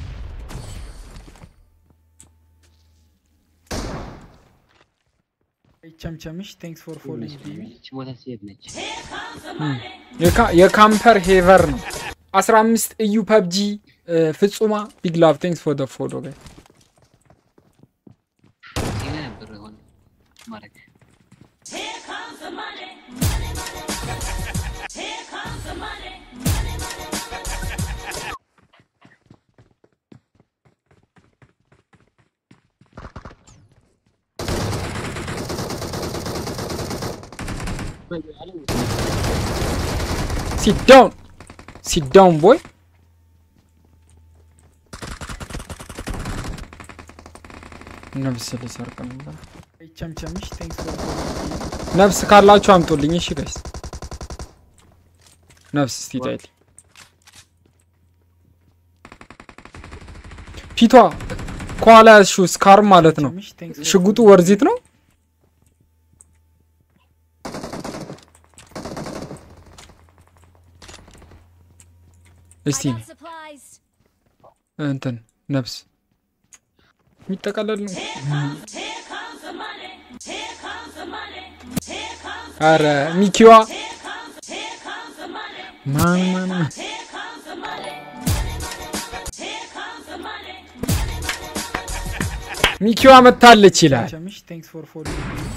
S7: ቸምቸምሽ ቴንክስ ፎር ፎሎዊንግ ቤቢ
S8: ይህች ቦታ ሴት ነች።
S3: የካ- የካምፐር ሄቨር ነው። 15 እዩ ፐብጂ ፍጹማ ቢግ ላቭ ቴንክስ ፎር ደ ፎሎ ጋይ
S8: ይሄ ነበር የሆነ ማድረግ
S3: ሲት ዳውን ሲት ዳውን ቦይ ነብስ ሊሰርቅ ነበር።
S7: ቸምቸምሽ ቴንክስ ፎር ፎሎዊንግ ቤቢ
S3: ነፍስ ካላችሁ አምጡልኝ። እሺ ጋይስ ነፍስ እስቲ ታይል ፊቷ ከኋላ ያዝሽው ስካር ማለት ነው።
S7: ቸምቸምሽ ቴንክስ ፎር
S3: ሽጉጡ
S7: ፎሎዊንግ
S3: ወርዚት ነው። እስቲ
S5: I got supplies.
S3: እንትን ነፍስ የሚጠቀለል ነው። አረ ሚኪዋ ማን ማን ማን ሚኪዋ መታለች ይላል።
S7: ቸምቸምሽ ቴንክስ ፎር ፎሎዊንግ ቤቢ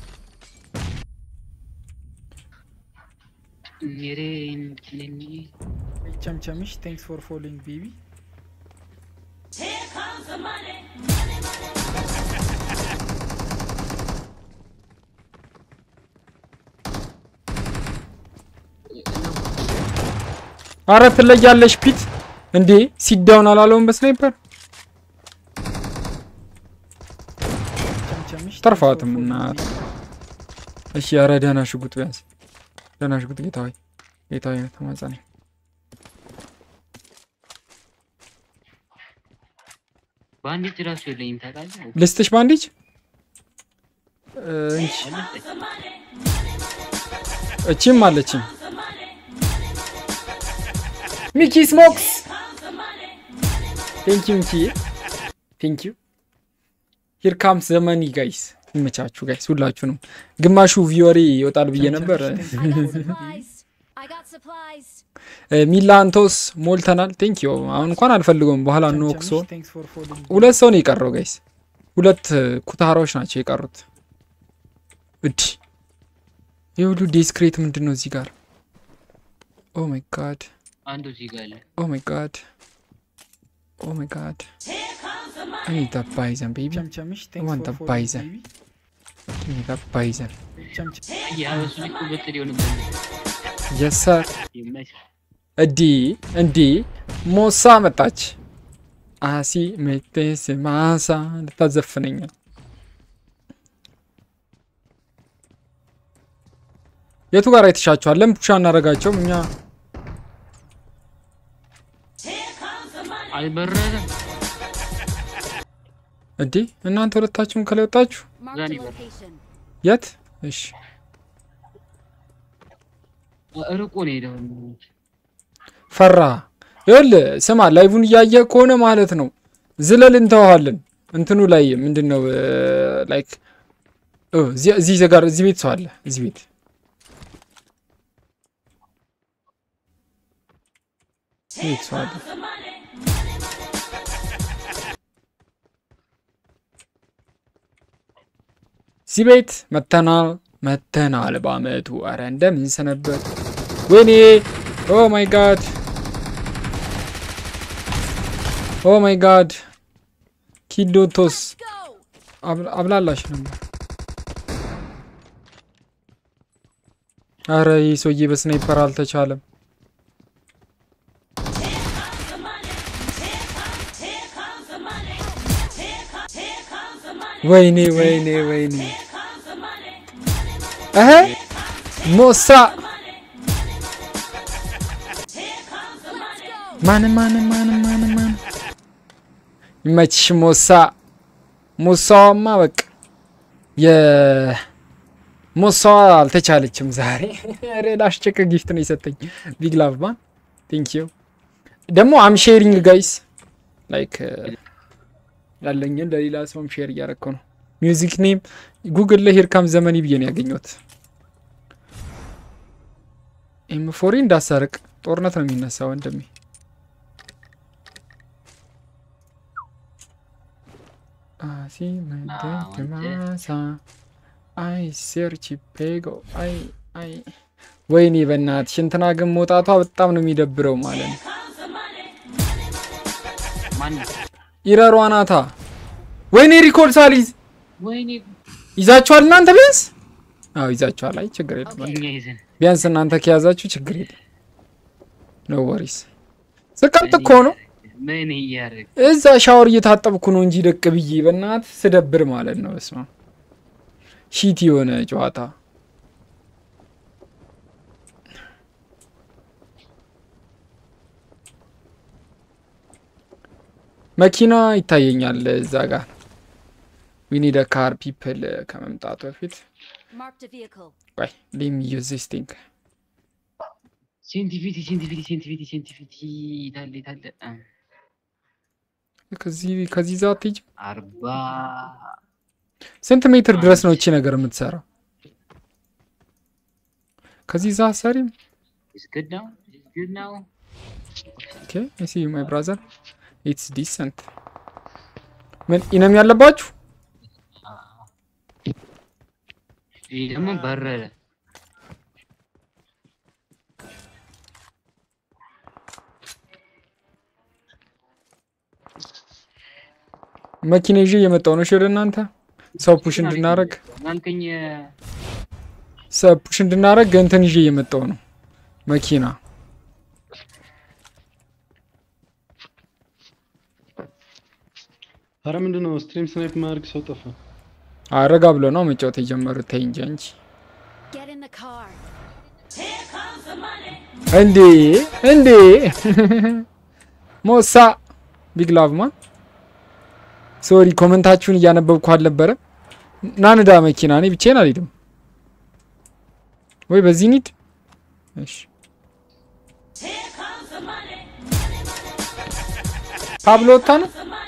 S8: ኔሬን ኔኒ
S7: ቸምቸምሽ ቴንክስ ፎር ፎሎዊንግ ቤቢ
S3: አረ ትለያለሽ ፒት እንዴ ሲዳውን አላለውም በስናይፐር
S7: ቸምቸምሽ
S3: ተርፋትም እናት እሺ ኧረ ደህና ሽጉጥ ቢያንስ ደህና ሽጉጥ ጌታዊ ጌታዊ ተማጸነ
S8: ባንዲት ራሱ የለኝም ታውቃለህ?
S3: ልስጥሽ ባንዲጅ እ፣ እንቺ እቺም አለችኝ ሚኪ ስሞክስ ቴንኪ ሚኪ ቴንኪ ሂር ካምስ ዘመኒ ጋይስ ይመቻችሁ ጋይስ ሁላችሁንም ግማሹ ቪወሬ ይወጣል ብዬ ነበር
S5: I got supplies. I got supplies.
S3: እ፣ ሚላንቶስ ሞልተናል ቴንኪ አሁን እንኳን አልፈልገውም በኋላ እንወቅሶ
S7: ቴንክስ ፎር ፎሎዊንግ
S3: ሁለት ሰው ነው የቀረው ጋይስ ሁለት እ፣ ኩታራዎች ናቸው የቀሩት እድ የሁሉ ዲስክሬት ምንድን ነው እዚህ ጋር ኦ ማይ ጋድ
S8: አንዱ እዚህ ጋር አለ።
S3: ኦ ማይ ጋድ ኦ ማይ ጋድ I need that bison baby
S7: ቸምቸምሽ
S3: I want
S7: ቴንክስ
S3: the
S7: ፎር
S3: bison
S7: ፎሎዊንግ
S3: I need that bison
S7: ቸምቸም
S8: ያ እሱ ልክ ሁለት ሊሆንብን
S3: yes sir
S8: ይመች
S3: እዲ እንዲ ሞሳ መጣች አሲ ሜቴስ ማሳ ልታዘፍነኝ ነው። የቱ ጋር አይተሻቸዋል? ለምን ፑሻ እናደርጋቸውም እኛ
S8: አልበረደም።
S3: እዲ እናንተ ሁለታችሁም ከላይ ወጣችሁ
S5: Marked a
S8: Zanny.
S5: location.
S3: የት? እሺ
S8: ርቆ ነው ሄደው።
S3: ፈራ ይኸውልህ ስማ ላይቡን እያየ ከሆነ ማለት ነው ዝለል እንተዋዋለን እንትኑ ላይ ምንድን ነው ላይክ እዚህ ጋር እዚህ ቤት ሰው አለ እዚህ ቤት እዚህ ቤት ሰው አለ እዚህ ቤት መተናል መተናል በአመቱ አረ እንደምን ሰነበት ወይኔ ኦ ማይ ጋድ ኦ ማይ ጋድ ኪዶቶስ
S5: Go.
S3: አብ- አብላላሽ ነበር። አረ ይህ ሰውዬ በስናይፐር አልተቻለም። ወይኔ ወይኔ ወይኔ እህ ሞሳ ማን ማን ማን ማን ማን ይመችሽ ሞሳ ሙሳዋማ በቃ የሙሳዋ አልተቻለችም ዛሬ። ሬድ አሽጨቀ ጊፍት ነው የሰጠኝ ቢግ ላቭ ማን ቴንክ ዩ። ደግሞ አም ሼሪንግ ጋይስ ላይክ ያለኝን ለሌላ ሰውም ሼር እያረከው ነው። ሚውዚክ ኔም ጉግል ላይ ሂርካም ዘመኒ ብዬ ነው ያገኘሁት። ኤም ፎሪ እንዳሰርቅ ጦርነት ነው የሚነሳ ወንድሜ። አሲ መንገድ ማሳ አይ ሴርች ፔጎ አይ አይ ወይኔ በእናትሽ እንትና ግን መውጣቷ በጣም ነው የሚደብረው ማለት ነው።
S8: ማን
S3: ኢረሯ ናታ። ወይኔ ሪኮርድ ሳሊዝ
S8: ወይኔ
S3: ይዛችኋል እናንተ ቢያንስ? አዎ ይዛችኋል። አይ ችግር የለም
S8: እኛ ይዘን
S3: ቢያንስ እናንተ ከያዛችሁ ችግር የለም። ኖ ወሪስ ስቀምጥ እኮ ነው
S8: ምን እያደረግ
S3: እዛ ሻወር እየታጠብኩ ነው እንጂ ደቅ ብዬ በእናት ስደብር ማለት ነው። በስመ አብ ሺት የሆነ ጨዋታ መኪና ይታየኛል እዛ ጋር ዊኒ ደ ካር ፒፕል ከመምጣቱ በፊት
S5: Marked a vehicle.
S3: ቆይ ሌም ዩዝ ዚስ ቲንግ
S8: ሴንቲፊቲ ሴንቲፊቲ ሴንቲፊቲ ሴንቲፊቲ ታለ ታለ
S3: ከዚህ ከዚህ ዛ አትሄጂ
S8: አርባ
S3: ስንት ሜትር ድረስ ነው እቺ ነገር የምትሰራው? ከዚህ ዛ ሰሪም
S8: is good now is good now
S3: ኦኬ አይ ሲ ዩ ማይ ብራዘር ኢትስ ዲሰንት ምን ኢነም ያለባችሁ
S8: ይህ ደግሞ በረረ
S3: መኪና ይዤ እየመጣሁ ነው። እሺ ወደ እናንተ ሰው ፑሽ እንድናረግ
S8: ያልከኝ
S3: ሰው ፑሽ እንድናረግ እንትን ይዤ እየመጣሁ ነው መኪና
S6: አረ ምንድን ነው ስትሪም ስናይፕ ማድረግ ሰው ጠፋ።
S3: አረጋ ብሎ ነው መጫወት የጀመሩት። ተይ እንጂ አንቺ
S5: Get in the car.
S3: እንዴ እንዴ ሞሳ ቢግ ላቭ ማን ሶሪ ኮመንታችሁን እያነበብኩ አልነበረም። ናንዳ መኪና እኔ ብቻዬን አልሄድም ወይ በዚህ ኒድ እሺ ፓብሎ ወጣ ነው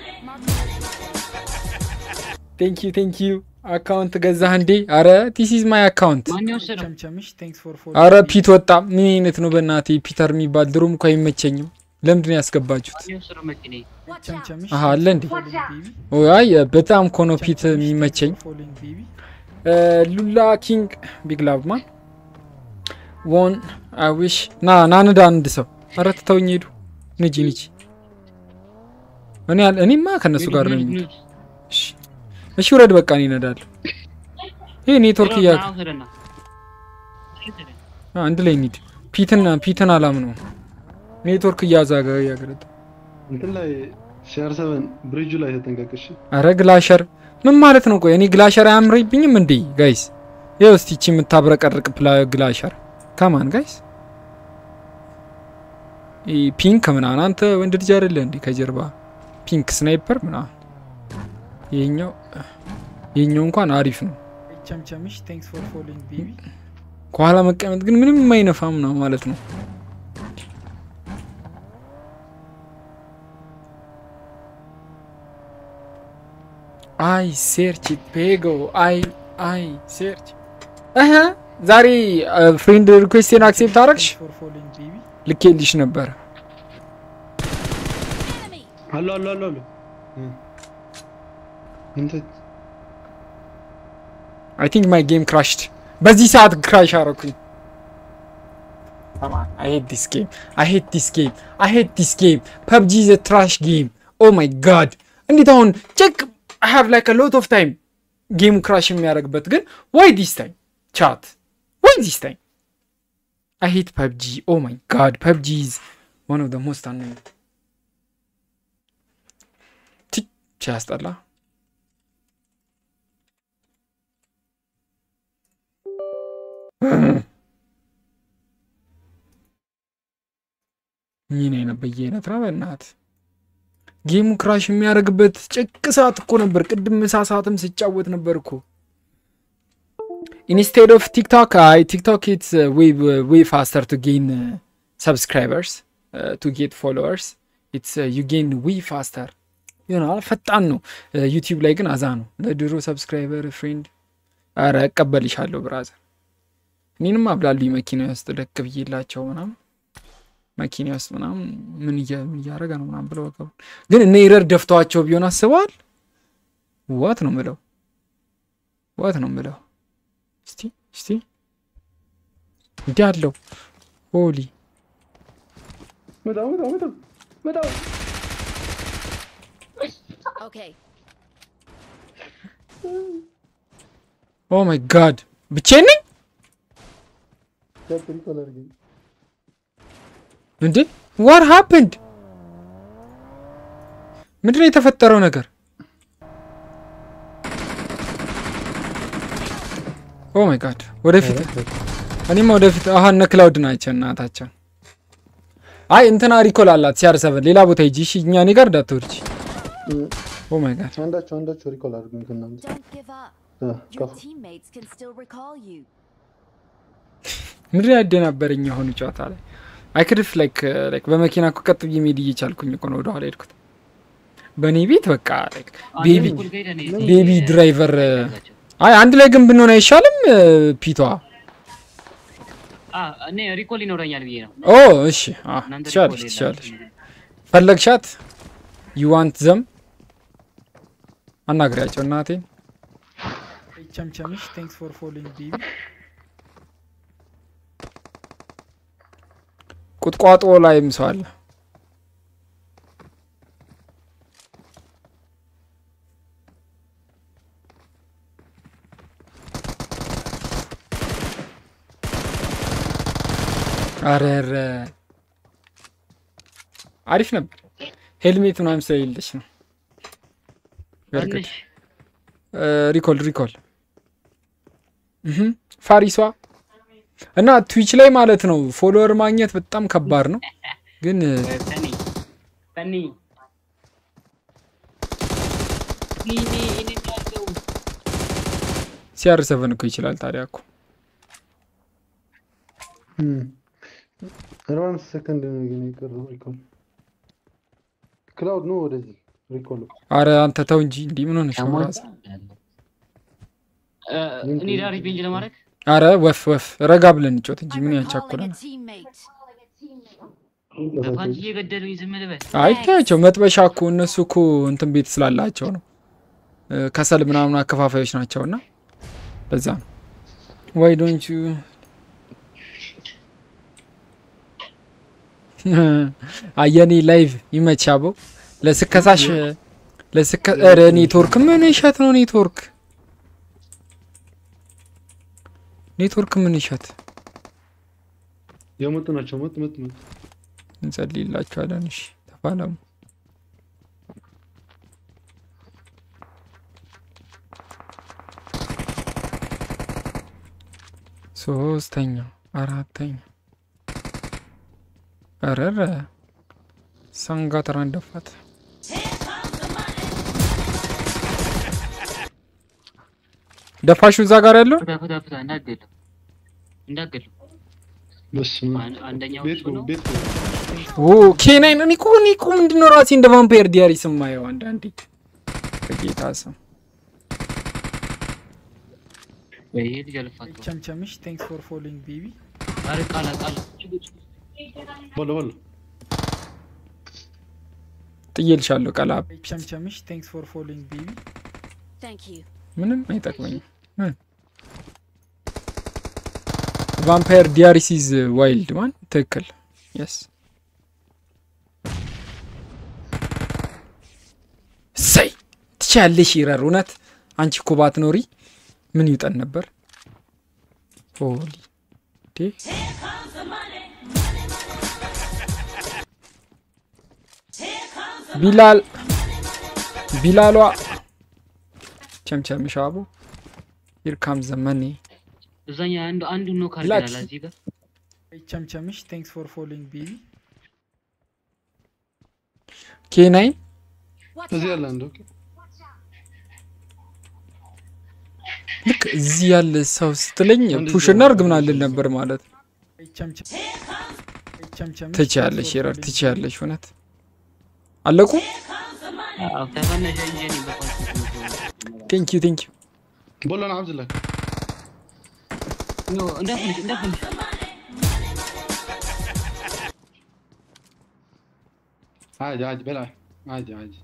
S3: ቴንክ ዩ ቴንክ ዩ አካውንት ገዛህ እንዴ አረ ቲስ ኢዝ ማይ አካውንት
S8: ማን የወሰደው?
S7: ቸምቸምሽ ቴንክስ ፎር ፎሎ
S3: አረ ፒት ወጣ ምን አይነት ነው በእናቴ ፒተር የሚባል ድሮም እኮ አይመቸኝም ለምንድን ነው ያስገባችሁት
S8: ማን የወሰደው መኪናዬ?
S5: Watch out.
S7: ቸምቸምሽ
S3: አሀ አለ እንዴ
S7: ፎሎዊንግ ቤቢ
S3: ኦ፣ አይ በጣም ኮኖ ፒት የሚመቸኝ
S7: ፎሎዊንግ ቤቢ
S3: ሉላ ኪንግ ቢግ ላቭ ማን ዎን አዊሽ ና ናንዳ አንድ ሰው ኧረ ትተውኝ ሄዱ ንጂ ንጂ እኔ አል- እኔማ ከእነሱ ጋር ነው የሚሄድ እሺ እሺ ውረድ በቃ እኔ እነዳለሁ ይሄ ኔትወርክ እያ
S8: ና ውሰደና። ውሰደን።
S3: አንድ ላይ እንሂድ ፒትን ፒትን አላም ነው ኔትወርክ እያዛገ እያገረጠ
S6: እንትን ላይ ሲአር ሰቨን ብሪጁ ላይ ተጠንቀቅሽ።
S3: አረ ግላሸር ምን ማለት ነው ቆይ እኔ ግላሸር አያምረኝብኝም እንዴ ጋይስ ይኸው እስቲ ይቺ የምታብረቀርቅ ፕላ ግላሸር ከማን ጋይስ ይህ ፒንክ ምናምን አንተ ወንድ ልጅ አይደለ እንዴ ከጀርባ ፒንክ ስናይፐር ምናምን ይሄኛው ይሄኛው እንኳን አሪፍ ነው
S7: ቸምቸምሽ ቴንክስ ፎር ፎሎዊንግ ቤቢ
S3: ከኋላ መቀመጥ ግን ምንም የማይነፋም ነው ማለት ነው አይ ሴርች ፔጎ አይ አይ ሴርች እህ ዛሬ ፍሬንድ ሪኩዌስቴን አክሴፕት አረግሽ
S7: ፎር ፎሎዊንግ ቤቢ
S3: ልኬልሽ ነበረ
S5: Enemy.
S6: አሎ አሎ አሎ አሎ እ። እንትን
S3: አይ ቲንክ ማይ ጌም ክራሽድ በዚህ ሰዓት ክራሽ አረኩኝ I hate this game. I hate this game. I hate this game. PUBG is a trash game. Oh my god. እንዴት አሁን ቼክ I have like a lot of time ጌሙ ክራሽ የሚያደርግበት ግን why this time chat why this time I hate PUBG. Oh my god. PUBG is one of the most annoying. ቺ ቺ ያስጠላ። ምን አይነት በየአይነት ነው በእናት ጌሙ ክራሽ የሚያደርግበት ጭቅ ሰዓት እኮ ነበር። ቅድም ምሳ ሰዓትም ስጫወት ነበር እኮ ኢንስቴድ ኦፍ ቲክቶክ አይ ቲክቶክ ኢትስ ዌይ ፋስተር ቱ ጌን ሰብስክራይበርስ ቱ ጌት ፎሎወርስ ኢትስ ዩ ጌን ዌይ ፋስተር ይሆናል ፈጣን ነው። ዩቲዩብ ላይ ግን አዛ ነው። ለድሮ ሰብስክራይበር ፍሬንድ አረ እቀበልሻለሁ ብራዘር እኔንም አብላሉኝ መኪና ውስጥ ደቅ ብዬላቸው ምናምን መኪና ውስጥ ምናምን ምን እያ- ምን እያደረገ ነው ምናምን ብለው ወገቡ ግን እነ ይረር ደፍተዋቸው ቢሆን አስበዋል። ዋት ነው ምለው ዋት ነው ምለው እስቲ እስቲ እንዲህ አለው ሆሊ
S6: መጣው መጣው መጣው መጣው
S5: Okay.
S3: ኦ ማይ ጋድ ብቻዬን ነኝ
S6: ቻፕተር ኮለር ግን
S3: እንዴ ዋት ሃፕንድ ምንድነው የተፈጠረው ነገር ኦ ማይ ጋድ ወደፊት እኔማ ወደፊት አሀ እነ ክላውድ ናቸው እናታቸው አይ እንትና ሪኮል አላት ሲያር ሰቨን ሌላ ቦታ ሂጂ እሺ እኛ እኔ ጋር እንዳትወርጂ ኦ ማይ ጋድ
S6: አንዳቸው አንዳቸው ሪኮል አድርጉኝ ከእናንተ
S5: Don't give up.
S6: እ፣
S5: Your
S6: ቀፉ
S5: teammates can still recall you.
S3: ምንድን ያደናበረኝ የሆኑ ጨዋታ ላይ አይክድፍ ላይክ ላይክ በመኪና እኮ ቀጥ ብዬ መሄድ እየቻልኩኝ እኮ ነው ወደኋላ ሄድኩት በእኔ ቤት በቃ ላይክ ቤቢ
S8: እኩል ከሄደ እኔ
S3: ቤቢ ድራይቨር አይ አንድ ላይ ግን ብንሆን አይሻልም ፒቷ
S8: አ እኔ ሪኮል ይኖረኛል ብዬ ነው።
S3: ኦ እሺ አ
S8: እናንተ
S3: ትችላለሽ
S8: ሪኮል
S3: ትችላለሽ
S8: የላችሁም።
S3: ፈለግሻት ዩ ዋንት ዘም አናግሪያቸው እናቴን
S7: ቸምቸምሽ ቴንክስ ፎር ፎሎዊንግ ቤቢ
S3: ቁጥቋጦ ላይም ሰው አለ አረረ አሪፍ ነበር ሄልሜት ምናምን ስለሌለች ነው በእርግጥ
S8: ትንሽ
S3: ሪኮል ሪኮል እህ ፋሪሷ እና ትዊች ላይ ማለት ነው ፎሎወር ማግኘት በጣም ከባድ ነው፣ ግን
S8: ተኒ ተኒ እኔ እኔ ያለው
S3: ሲአር ሰቨን እኮ ይችላል። ታዲያ እኮ
S6: አርባ አምስት ሰከንድ ነው ግን የቀረው ሪኮል ክላውድ ነው ወደዚህ ሪኮል
S3: አረ አንተ ተው እንጂ እንዲህ ምን ሆነሽ ነው ራስ?
S8: እኔ ዳር ሪቬንጅ ለማድረግ
S3: አረ ወፍ ወፍ ረጋ ብለን እንጮት እንጂ
S5: I'm
S3: ምን
S5: recalling
S3: ያቻኩላል?
S5: a teammate.
S8: በፓንች እየገደሉኝ ዝም ልበል
S3: አይታያቸው መጥበሻ እኮ እነሱ እኮ እንትን ቤት ስላላቸው ነው እ፣ ከሰል ምናምን አከፋፋዮች ናቸው እና በዛ ነው ዋይ ዶንት ዩ አየኔ ላይቭ ይመቻበው ለስከሳሽ ለስከ ኧረ ኔትወርክ ምን እሸት ነው ኔትወርክ ኔትወርክ ምን እሸት
S6: የመጡ ናቸው መጡ መጡ መጡ
S3: እንጸልይላችኋለን እሺ ተፋለሙ ሶስተኛ አራተኛ ረረ ሰንጋተራን ደፋት ደፋሹ እዛ ጋር ያለው
S8: ፍታ ፍታ ፍታ እንዳገሉ እንዳገሉ
S6: በስመ አብ።
S8: አንደኛው
S6: ቤት
S8: እሱ
S6: ግቡ
S8: ነው
S6: ቤት ግቡ
S3: ኦ ኬናይን እኔ እኮ እኔ እኮ ምንድነው ራሴ እንደ ቫምፓየር ዲያሪ ስማየው አንዳንዴ ከጌታ ስም
S8: ወይ ይሄ ልጅ አልፋቸው
S7: ቸምቸምሽ ቴንክስ ፎር ፎሎዊንግ ቤቢ
S8: ኧረ ቃላ ቃላ
S6: በሎ በሎ
S3: ጥዬልሻለሁ ቀላብ
S7: ቸምቸምሽ ቴንክስ ፎር ፎሎዊንግ ቤቢ
S5: Thank you.
S3: ምንም አይጠቅመኝም ምን ቫምፓየር ዲያሪስ ኢዝ ዋይልድ ማን ትክክል የስ ሰይ ትችያለሽ ይረር እውነት አንቺ እኮ ባትኖሪ ምን ይውጠን ነበር ሆሊ ዴ ቢላል ቢላሏ ቸምቸም ሻቡ ይርካም ዘመኔ
S8: እዛኛ አንዱ አንዱ ነው ካርድ
S3: ላኪ።
S8: ያለ እዚህ ጋር
S7: ቸምቸምሽ ቴንክስ ፎር ፎሎዊንግ ቤቢ
S3: ኬናይን
S5: Watch
S6: እዚህ
S5: out.
S6: ያለ አንድ ኦኬ
S3: ልክ እዚህ ያለ ሰው ስትለኝ
S6: አንድ
S3: ፑሽ
S6: እዚህ
S3: እናርግ
S6: ያለ
S3: ምናልን
S6: ሰው
S3: ነበር ማለት ነው።
S7: ቸምቸምሽ
S3: ትችያለሽ ይረር ትችያለሽ እውነት አለቁ
S8: አዎ ተፈነሸ እንጂ እኔ በፓንች
S3: ቴንክ ዩ ቴንክ ዩ
S6: بقول له انا عاوز لك
S8: እንዳፍንሽ እንዳፍንሽ
S6: عادي عادي بلعب عادي عادي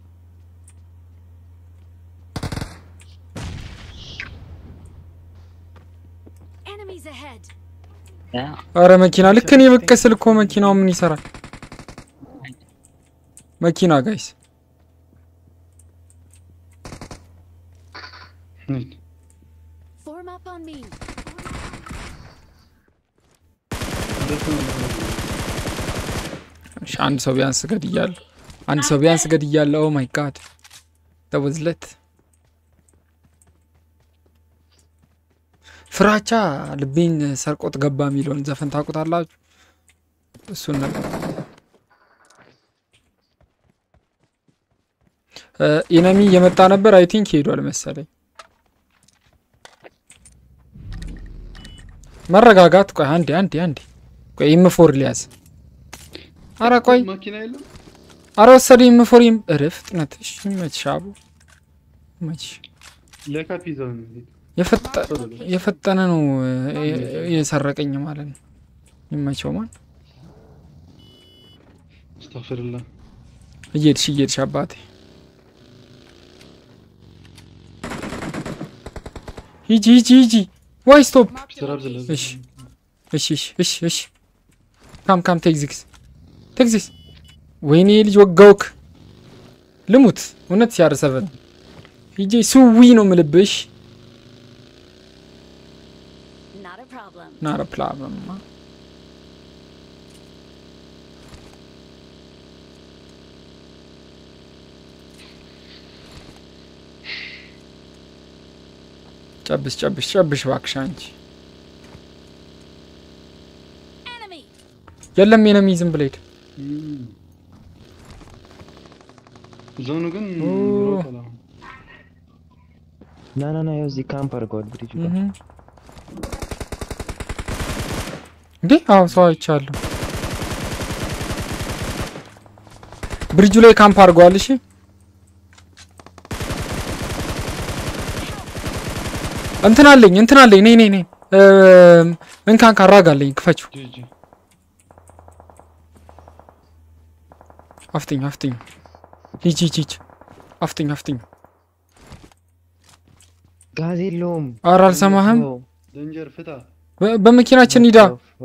S5: Enemies ahead.
S3: አረ መኪና ልክ እኔ ብቅ ስል እኮ መኪናው ምን ይሰራል? መኪና ጋይስ
S6: نيت.
S5: Form up on me.
S3: እሺ፣ አንድ ሰው ቢያንስ ገድያለሁ። አንድ ሰው ቢያንስ ገድያለሁ። ኦ ማይ ጋድ ተወዝለት ፍራቻ ልቤን ሰርቆት ገባ የሚለውን ዘፈን ታውቁታላችሁ? እሱን ነበር ኢነሚ እየመጣ ነበር። አይ ቲንክ ሄዷል መሰለኝ። መረጋጋት። ቆይ አንዴ አንዴ አንዴ ቆይ ኢምፎር ሊያዝ አረ ቆይ
S6: ماكينه يلا
S3: አረ ወሰደ ኢምፎር እርፍ ፍጥነት። እሺ ይመችሽ አቡ ይመችሽ።
S6: ليكا بيزا
S3: የፈጠ- የፈጠነ ነው እ- የሰረቀኝ ማለት ነው። ይመቸው ማን
S6: استغفر الله
S3: እየሄድሽ እየሄድሽ አባቴ ሂጂ ሂጂ ሂጂ ዋይ ስቶፕ
S6: اشترى بزل
S3: እሺ እሺ እሺ እሺ እሺ ካም ካም ቴክዚክስ ቴክዚክስ ወይኔ ልጅ ወጋውክ ልሙት እውነት ሲያርሰበት ሂጂ ስዊ ነው ምልብሽ
S5: Not a problem.
S3: ናረ ፕላብለማ ጨብስ ጨብስ ጨብሽ እባክሽ አንቺ።
S5: Enemy!
S3: የለም የነሚ ዝም ብለህ ሂድ።
S6: እም። ዞኑ ግን
S3: ኦ።
S6: ሮጧል አሁን።
S4: ና ና ና ያው እዚህ ካምፕ አድርገዋል ብሪጅ ጋር
S3: እህ። እንዴ አዎ ሰው አይቻለሁ። ብሪጁ ላይ ካምፕ አድርገዋል። እሺ እንትን አለኝ እንትን አለኝ ነይ ነይ ነይ እም፣ እንካን ካራጋለኝ ክፈችው።
S6: ጂጂ
S3: አፍጥኝ አፍጥኝ ሂጅ ሂጅ ሂጅ አፍጥኝ አፍጥኝ።
S4: ጋዝ የለውም።
S3: ኧረ አልሰማህም።
S6: ደንጀር ፍታ።
S3: በ- በመኪናችን ሂዳ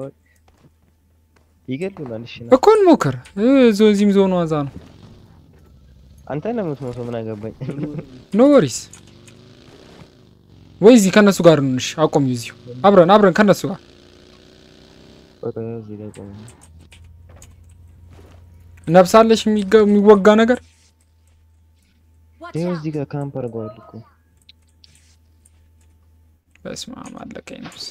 S4: ይገሉናል። እሺ ና
S3: እኮ እንሞክር። እ፣ ዞ እዚህም ዞኑ ዋዛ ነው።
S4: አንተ ነው የምትሞተው። ምን አገባኝ?
S3: ኖ ወሪስ ወይ እዚህ ከነሱ ጋር እንሽ አቆም እዚሁ አብረን አብረን ከነሱ ጋር
S4: ቆይ ቆይ ያው እዚህ ጋር ቆይ።
S3: ነብሳለሽ የሚገ- የሚወጋ ነገር
S5: Watch
S4: ይኸው
S5: out!
S4: እዚህ ጋር ካምፕ አድርገዋል እኮ።
S3: በስመ አብ አለቀኝ ነብስ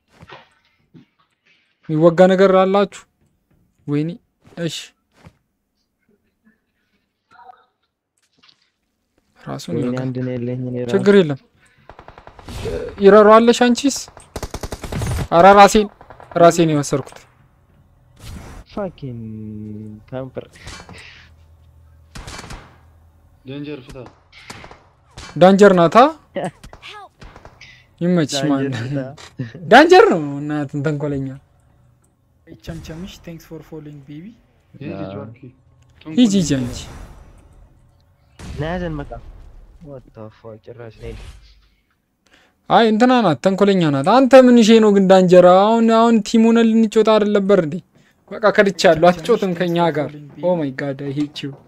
S3: የሚወጋ ነገር አላችሁ ወይኔ እሺ ራሱን
S4: ወይኔ
S3: ይወጋ
S4: አንድ ነው ያለኝ እኔ ራሱ።
S3: ችግር የለም ይረሯለሽ አንቺስ አራ ራሴን ራሴን የወሰድኩት
S4: ፋኪን ካምፐር
S6: ደንጀር ፍታ።
S3: ዳንጀር ናታ
S5: Help!
S3: ይመችሽ ማን ዳንጀር ነው እናትን ተንኮለኛ
S7: ቸምቸምሽ ቴንክስ ፎር ፎሎዊንግ ቤቢ
S6: ሂጂ ጆርኪ።
S3: ሂጂ ሂጂ አንቺ
S4: ናያዘን መጣ ወጣ ፋ ጭራሽ ነይ
S3: አይ እንትና ናት ተንኮለኛ ናት አንተ ምን ሼ ነው ግን ዳንጀር አሁን አሁን ቲሙን ልንጮታ አይደል ነበር እንዴ በቃ ከድቻለሁ አትጮትም ከኛ ጋር ኦ ማይ ጋድ አይ ሄት ዩ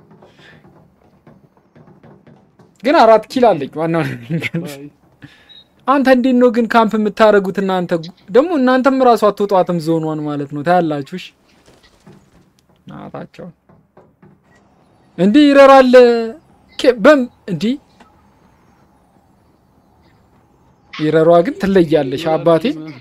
S3: ግን አራት ኪል አለኝ ዋናው ነገር
S6: ባይ።
S3: አንተ እንዴት ነው ግን ካምፕ የምታደርጉት እናንተ ደግሞ እናንተም ራሱ አትወጧትም ዞኗን ማለት ነው ታያላችሁ እሺ ናታቸው እንዲህ ይረራል ኬ- በም እንዲህ ይረሯ ግን ትለያለሽ አባቴ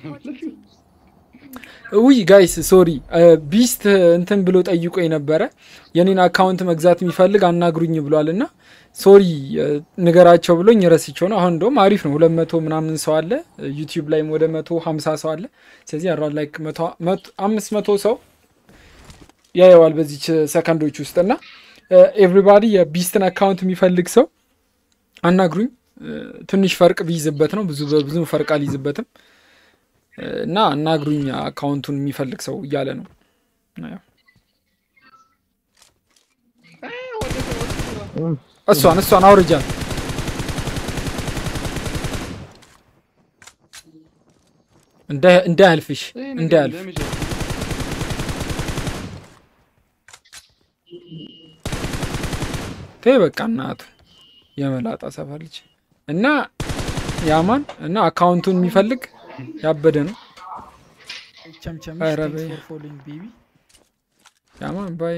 S3: ውይ ጋይስ ሶሪ ቢስት እንትን ብሎ ጠይቆ የነበረ የኔን አካውንት መግዛት የሚፈልግ አናግሩኝ ብሏል እና ሶሪ ንገራቸው ብሎኝ ረስቸው ነው። አሁን እንደውም አሪፍ ነው። ሁለት መቶ ምናምን ሰው አለ ዩቲዩብ ላይም ወደ መቶ ሀምሳ ሰው አለ። ስለዚህ አራ ላይክ አምስት መቶ ሰው ያየዋል በዚች ሰከንዶች ውስጥ እና ኤቭሪባዲ የቢስትን አካውንት የሚፈልግ ሰው አናግሩኝ። ትንሽ ፈርቅ ቢይዝበት ነው ብዙ ብዙ ፈርቅ አልይዝበትም እና አናግሩኝ አካውንቱን የሚፈልግ ሰው እያለ ነው። ያው እሷን እሷን አውርጃን እንዳያልፍሽ
S6: ይሄ ነገር
S3: እንዳያልፍ
S6: ደሜጅ አለ።
S3: ተይ በቃ እናቱ የመላጣ ሰፈር ልጅ እና ያማን እና አካውንቱን የሚፈልግ ያበደ ነው።
S7: ቸምቸምሽ
S3: ኧረ
S7: ቴንክስ
S3: በይ።
S7: ፎር ፎሎዊንግ ቤቢ
S3: ያማን ባይ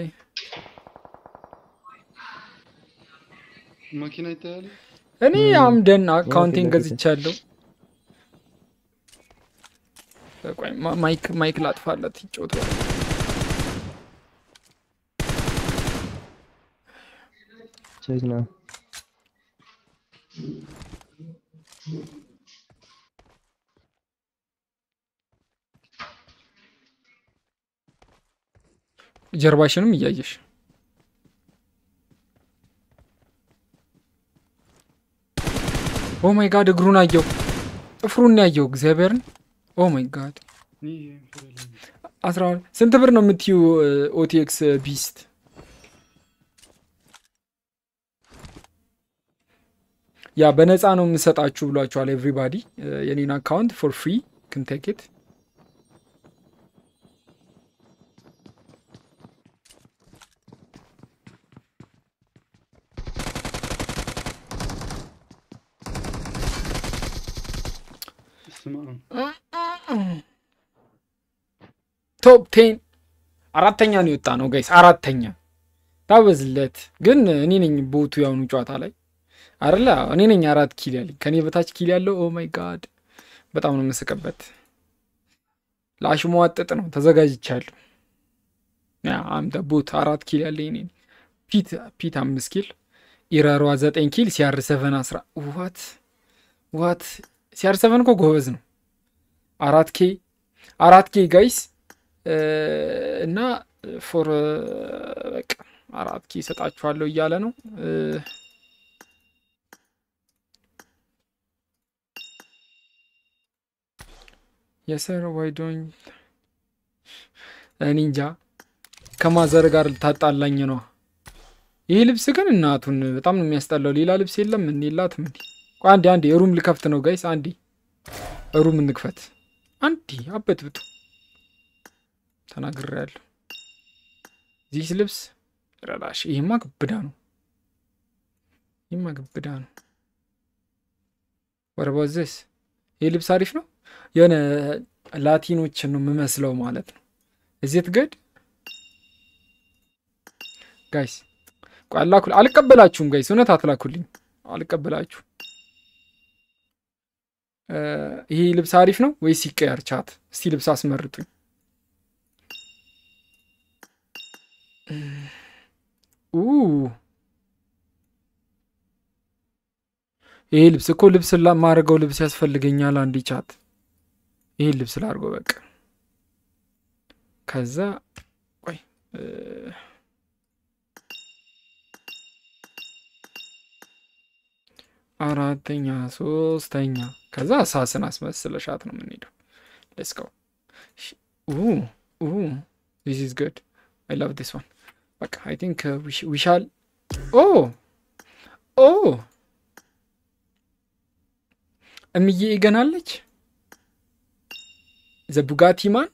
S6: መኪና ይታያል።
S3: እኔ አምደን አካውንቴን
S4: ለፊት ለፊት።
S3: ገዝቻለሁ። ቆይ ማ- ማይክ ማይክ ላጥፋለት ይጮቱ
S4: ጀግና
S3: ጀርባሽንም እያየሽ ኦ ማይ ጋድ እግሩን አየው፣ ጥፍሩን ያየው እግዚአብሔርን። ኦ ማይ ጋድ
S6: ይህ ፍሬለኝ።
S3: አስራ ሁለት ስንት ብር ነው የምትዩ ኦቲኤክስ ቢስት? ያ በነፃ ነው የምሰጣችሁ ብሏቸዋል። ኤቭሪባዲ የኔን አካውንት ፎር ፍሪ ክንቴክት
S6: ስማ
S3: ቶፕ ቴን አራተኛ ነው የወጣ ነው ጋይስ፣ አራተኛ ታበዝለት። ግን እኔ ነኝ ቦቱ ያሁኑ ጨዋታ ላይ አይደለ እኔ ነኝ አራት ኪል ያለኝ ከኔ በታች ኪል ያለው ኦ ማይ ጋድ በጣም ነው የምስቅበት ለአሽሟጠጥ ነው ተዘጋጅቻለሁ ያ አምደ ቦት አራት ኪል ያለኝ እኔ ነኝ። ፒት ፒት አምስት ኪል ኢረሯ ዘጠኝ ኪል ሲያር ሰቨን አስራ ዋት ዋት ሲያር ሰቨን እኮ ጎበዝ ነው አራት ኬ አራት ኬ ጋይስ እና ፎር በቃ አራት ኬ ይሰጣችኋለሁ እያለ ነው እ፣ የሰር ዋይዶኝ እኔ እንጃ ከማዘር ጋር ልታጣላኝ ነው። ይህ ልብስ ግን እናቱን በጣም ነው የሚያስጠላው። ሌላ ልብስ የለም እንዴ? የላትም እንዴ? ቆይ አንዴ አንዴ ሩም ልከፍት ነው ጋይስ። አንዴ ሩም እንክፈት። አንዴ አበጥብጡ ተናግሬያለሁ። ዚህ ልብስ ረላሽ። ይህማ ግብዳ ነው። ይህማ ግብዳ ነው። ወረባዘስ ይህ ልብስ አሪፍ ነው። የሆነ ላቲኖችን ነው የምመስለው ማለት ነው። እዚህ ትገድ ጋይስ ቆይ አላኩ አልቀበላችሁም ጋይስ እውነት አትላኩልኝ አልቀበላችሁ እ፣ ይሄ ልብስ አሪፍ ነው ወይስ ይቀየር ቻት እስቲ ልብስ አስመርጡኝ ኡ ይሄ ልብስ እኮ ልብስ ማድረገው ልብስ ያስፈልገኛል አንዲ ቻት ይሄን ልብስ ላድርገው በቃ ከዛ ቆይ እ፣ አራተኛ ሶስተኛ ከዛ ሳስን አስመስለሻት ነው የምንሄደው ሌትስ ጎ ዚስ ኢዝ ጉድ አይ ላቭ ዲስ ዋን በቃ አይ ቲንክ ዊሻል ኦ ኦ እምዬ ይገናለች ዘቡጋቲ ማን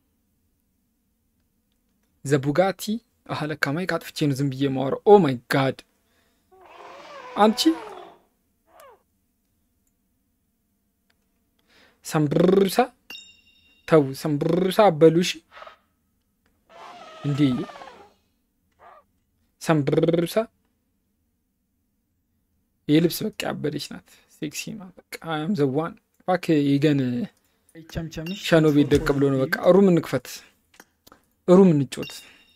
S3: ዘቡጋቲ አህ ለካ ማይክ አጥፍቼ ነው ዝም ብዬ ማወራው ኦ ማይ ጋድ አንቺ ሰንብርሳ ተው ሰንብርሳ አበሉሽ እንዴ ሰንብርሳ ይህ ልብስ በቃ ያበደች ናት ሴክሲ ናት በቃ አም ዘዋን ባክ ይገን
S7: ቸምቸምሽ
S3: ሸኖ ቤት ደቅ ብሎ ነው በቃ ሩም እንክፈት ሩም እንጮት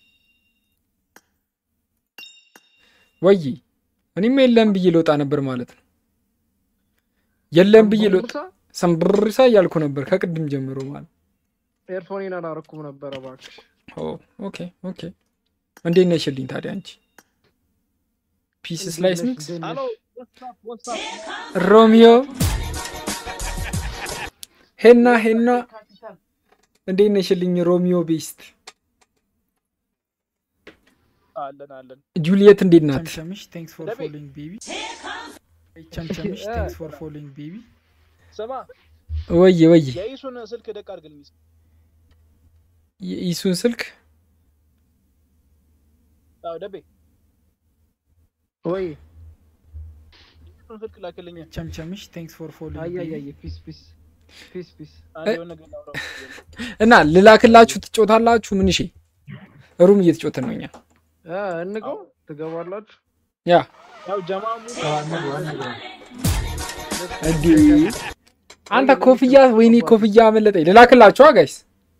S3: ወይ እኔም የለም ብዬ ልወጣ ነበር ማለት ነው የለም ብዬ ልወጣ ሰንብርሳ እያልኩ ነበር ከቅድም ጀምሮ ማለት
S9: ኤርፎኔን አላረኩም ነበረ እባክሽ።
S3: ኦ ኦኬ ኦኬ እንዴት ነሽልኝ ታዲያ አንቺ ፒስ ስላይስ ሚክስ
S9: ሄሎ
S3: ሮሚዮ ሄና ሄና እንዴት ነሽልኝ ሮሚዮ ቤስት
S9: አለን አለን።
S3: ጁሊየት እንዴት ናት
S7: ቸምቸምሽ ቴንክስ ፎር
S9: ደቤ።
S7: ፎሎዊንግ ቤቢ ቸምቸምሽ ቴንክስ ፎር ፎሎዊንግ ቤቢ
S9: ስማ
S3: ወየ ወየ
S9: የኢሱን ስልክ ደቅ አድርግልኝ። እስኪ።
S3: የኢሱን ስልክ
S9: አዎ ደቤ
S4: ወይ
S9: ኢሱን ስልክ ላክልኝ።
S7: ቸምቸምሽ ቴንክስ ፎር ፎሎዊንግ ቤቢ
S4: አያያየ ፒስ ፒስ ፒስ ፒስ
S9: አንድ የሆነ ነገር ላውራ።
S3: እና ልላክላችሁ ትጮታላችሁ ምን እሺ ሩም እየተጮትን ነው እኛ
S4: እ እንገው ትገባላችሁ።
S3: ያ
S9: ያው ጀማሙ
S3: እንዲ አንተ ኮፍያ ወይኔ ኮፍያ አመለጠኝ ልላክላችኋ ጋይስ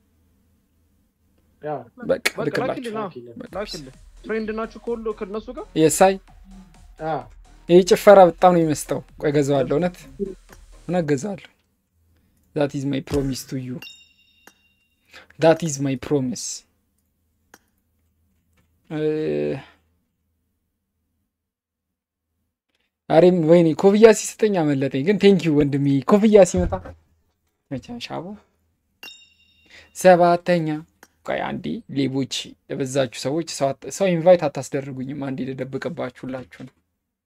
S4: ያ
S3: በቃ
S4: በቃ ላኪልህ
S3: ልክላችሁ
S4: ና ላኪልህ። ፍሬንድ ናችሁ ከሁሉ ከእነሱ ጋር
S3: የሳይ
S4: አ
S3: ይህ ጭፈራ በጣም ነው የሚመስጠው ቆይ ገዛዋለሁ እውነት እውነት ገዛዋለሁ ዛት ኢዝ ማይ ፕሮሚስ ቱ ዩ ዳት ኢዝ ማይ ፕሮሚስ አሬም ወይኔ ኮፍያ ሲሰጠኝ አመለጠኝ ግን ቴንኪዩ ወንድሜ ኮፍያ ሲመጣ መቻሻቡ ሰባተኛ ቆይ አንዴ ሌቦች የበዛችሁ ሰዎች ሰው አት- ሰው ኢንቫይት አታስደርጉኝም አንዴ ልደብቅባችሁላችሁ ነው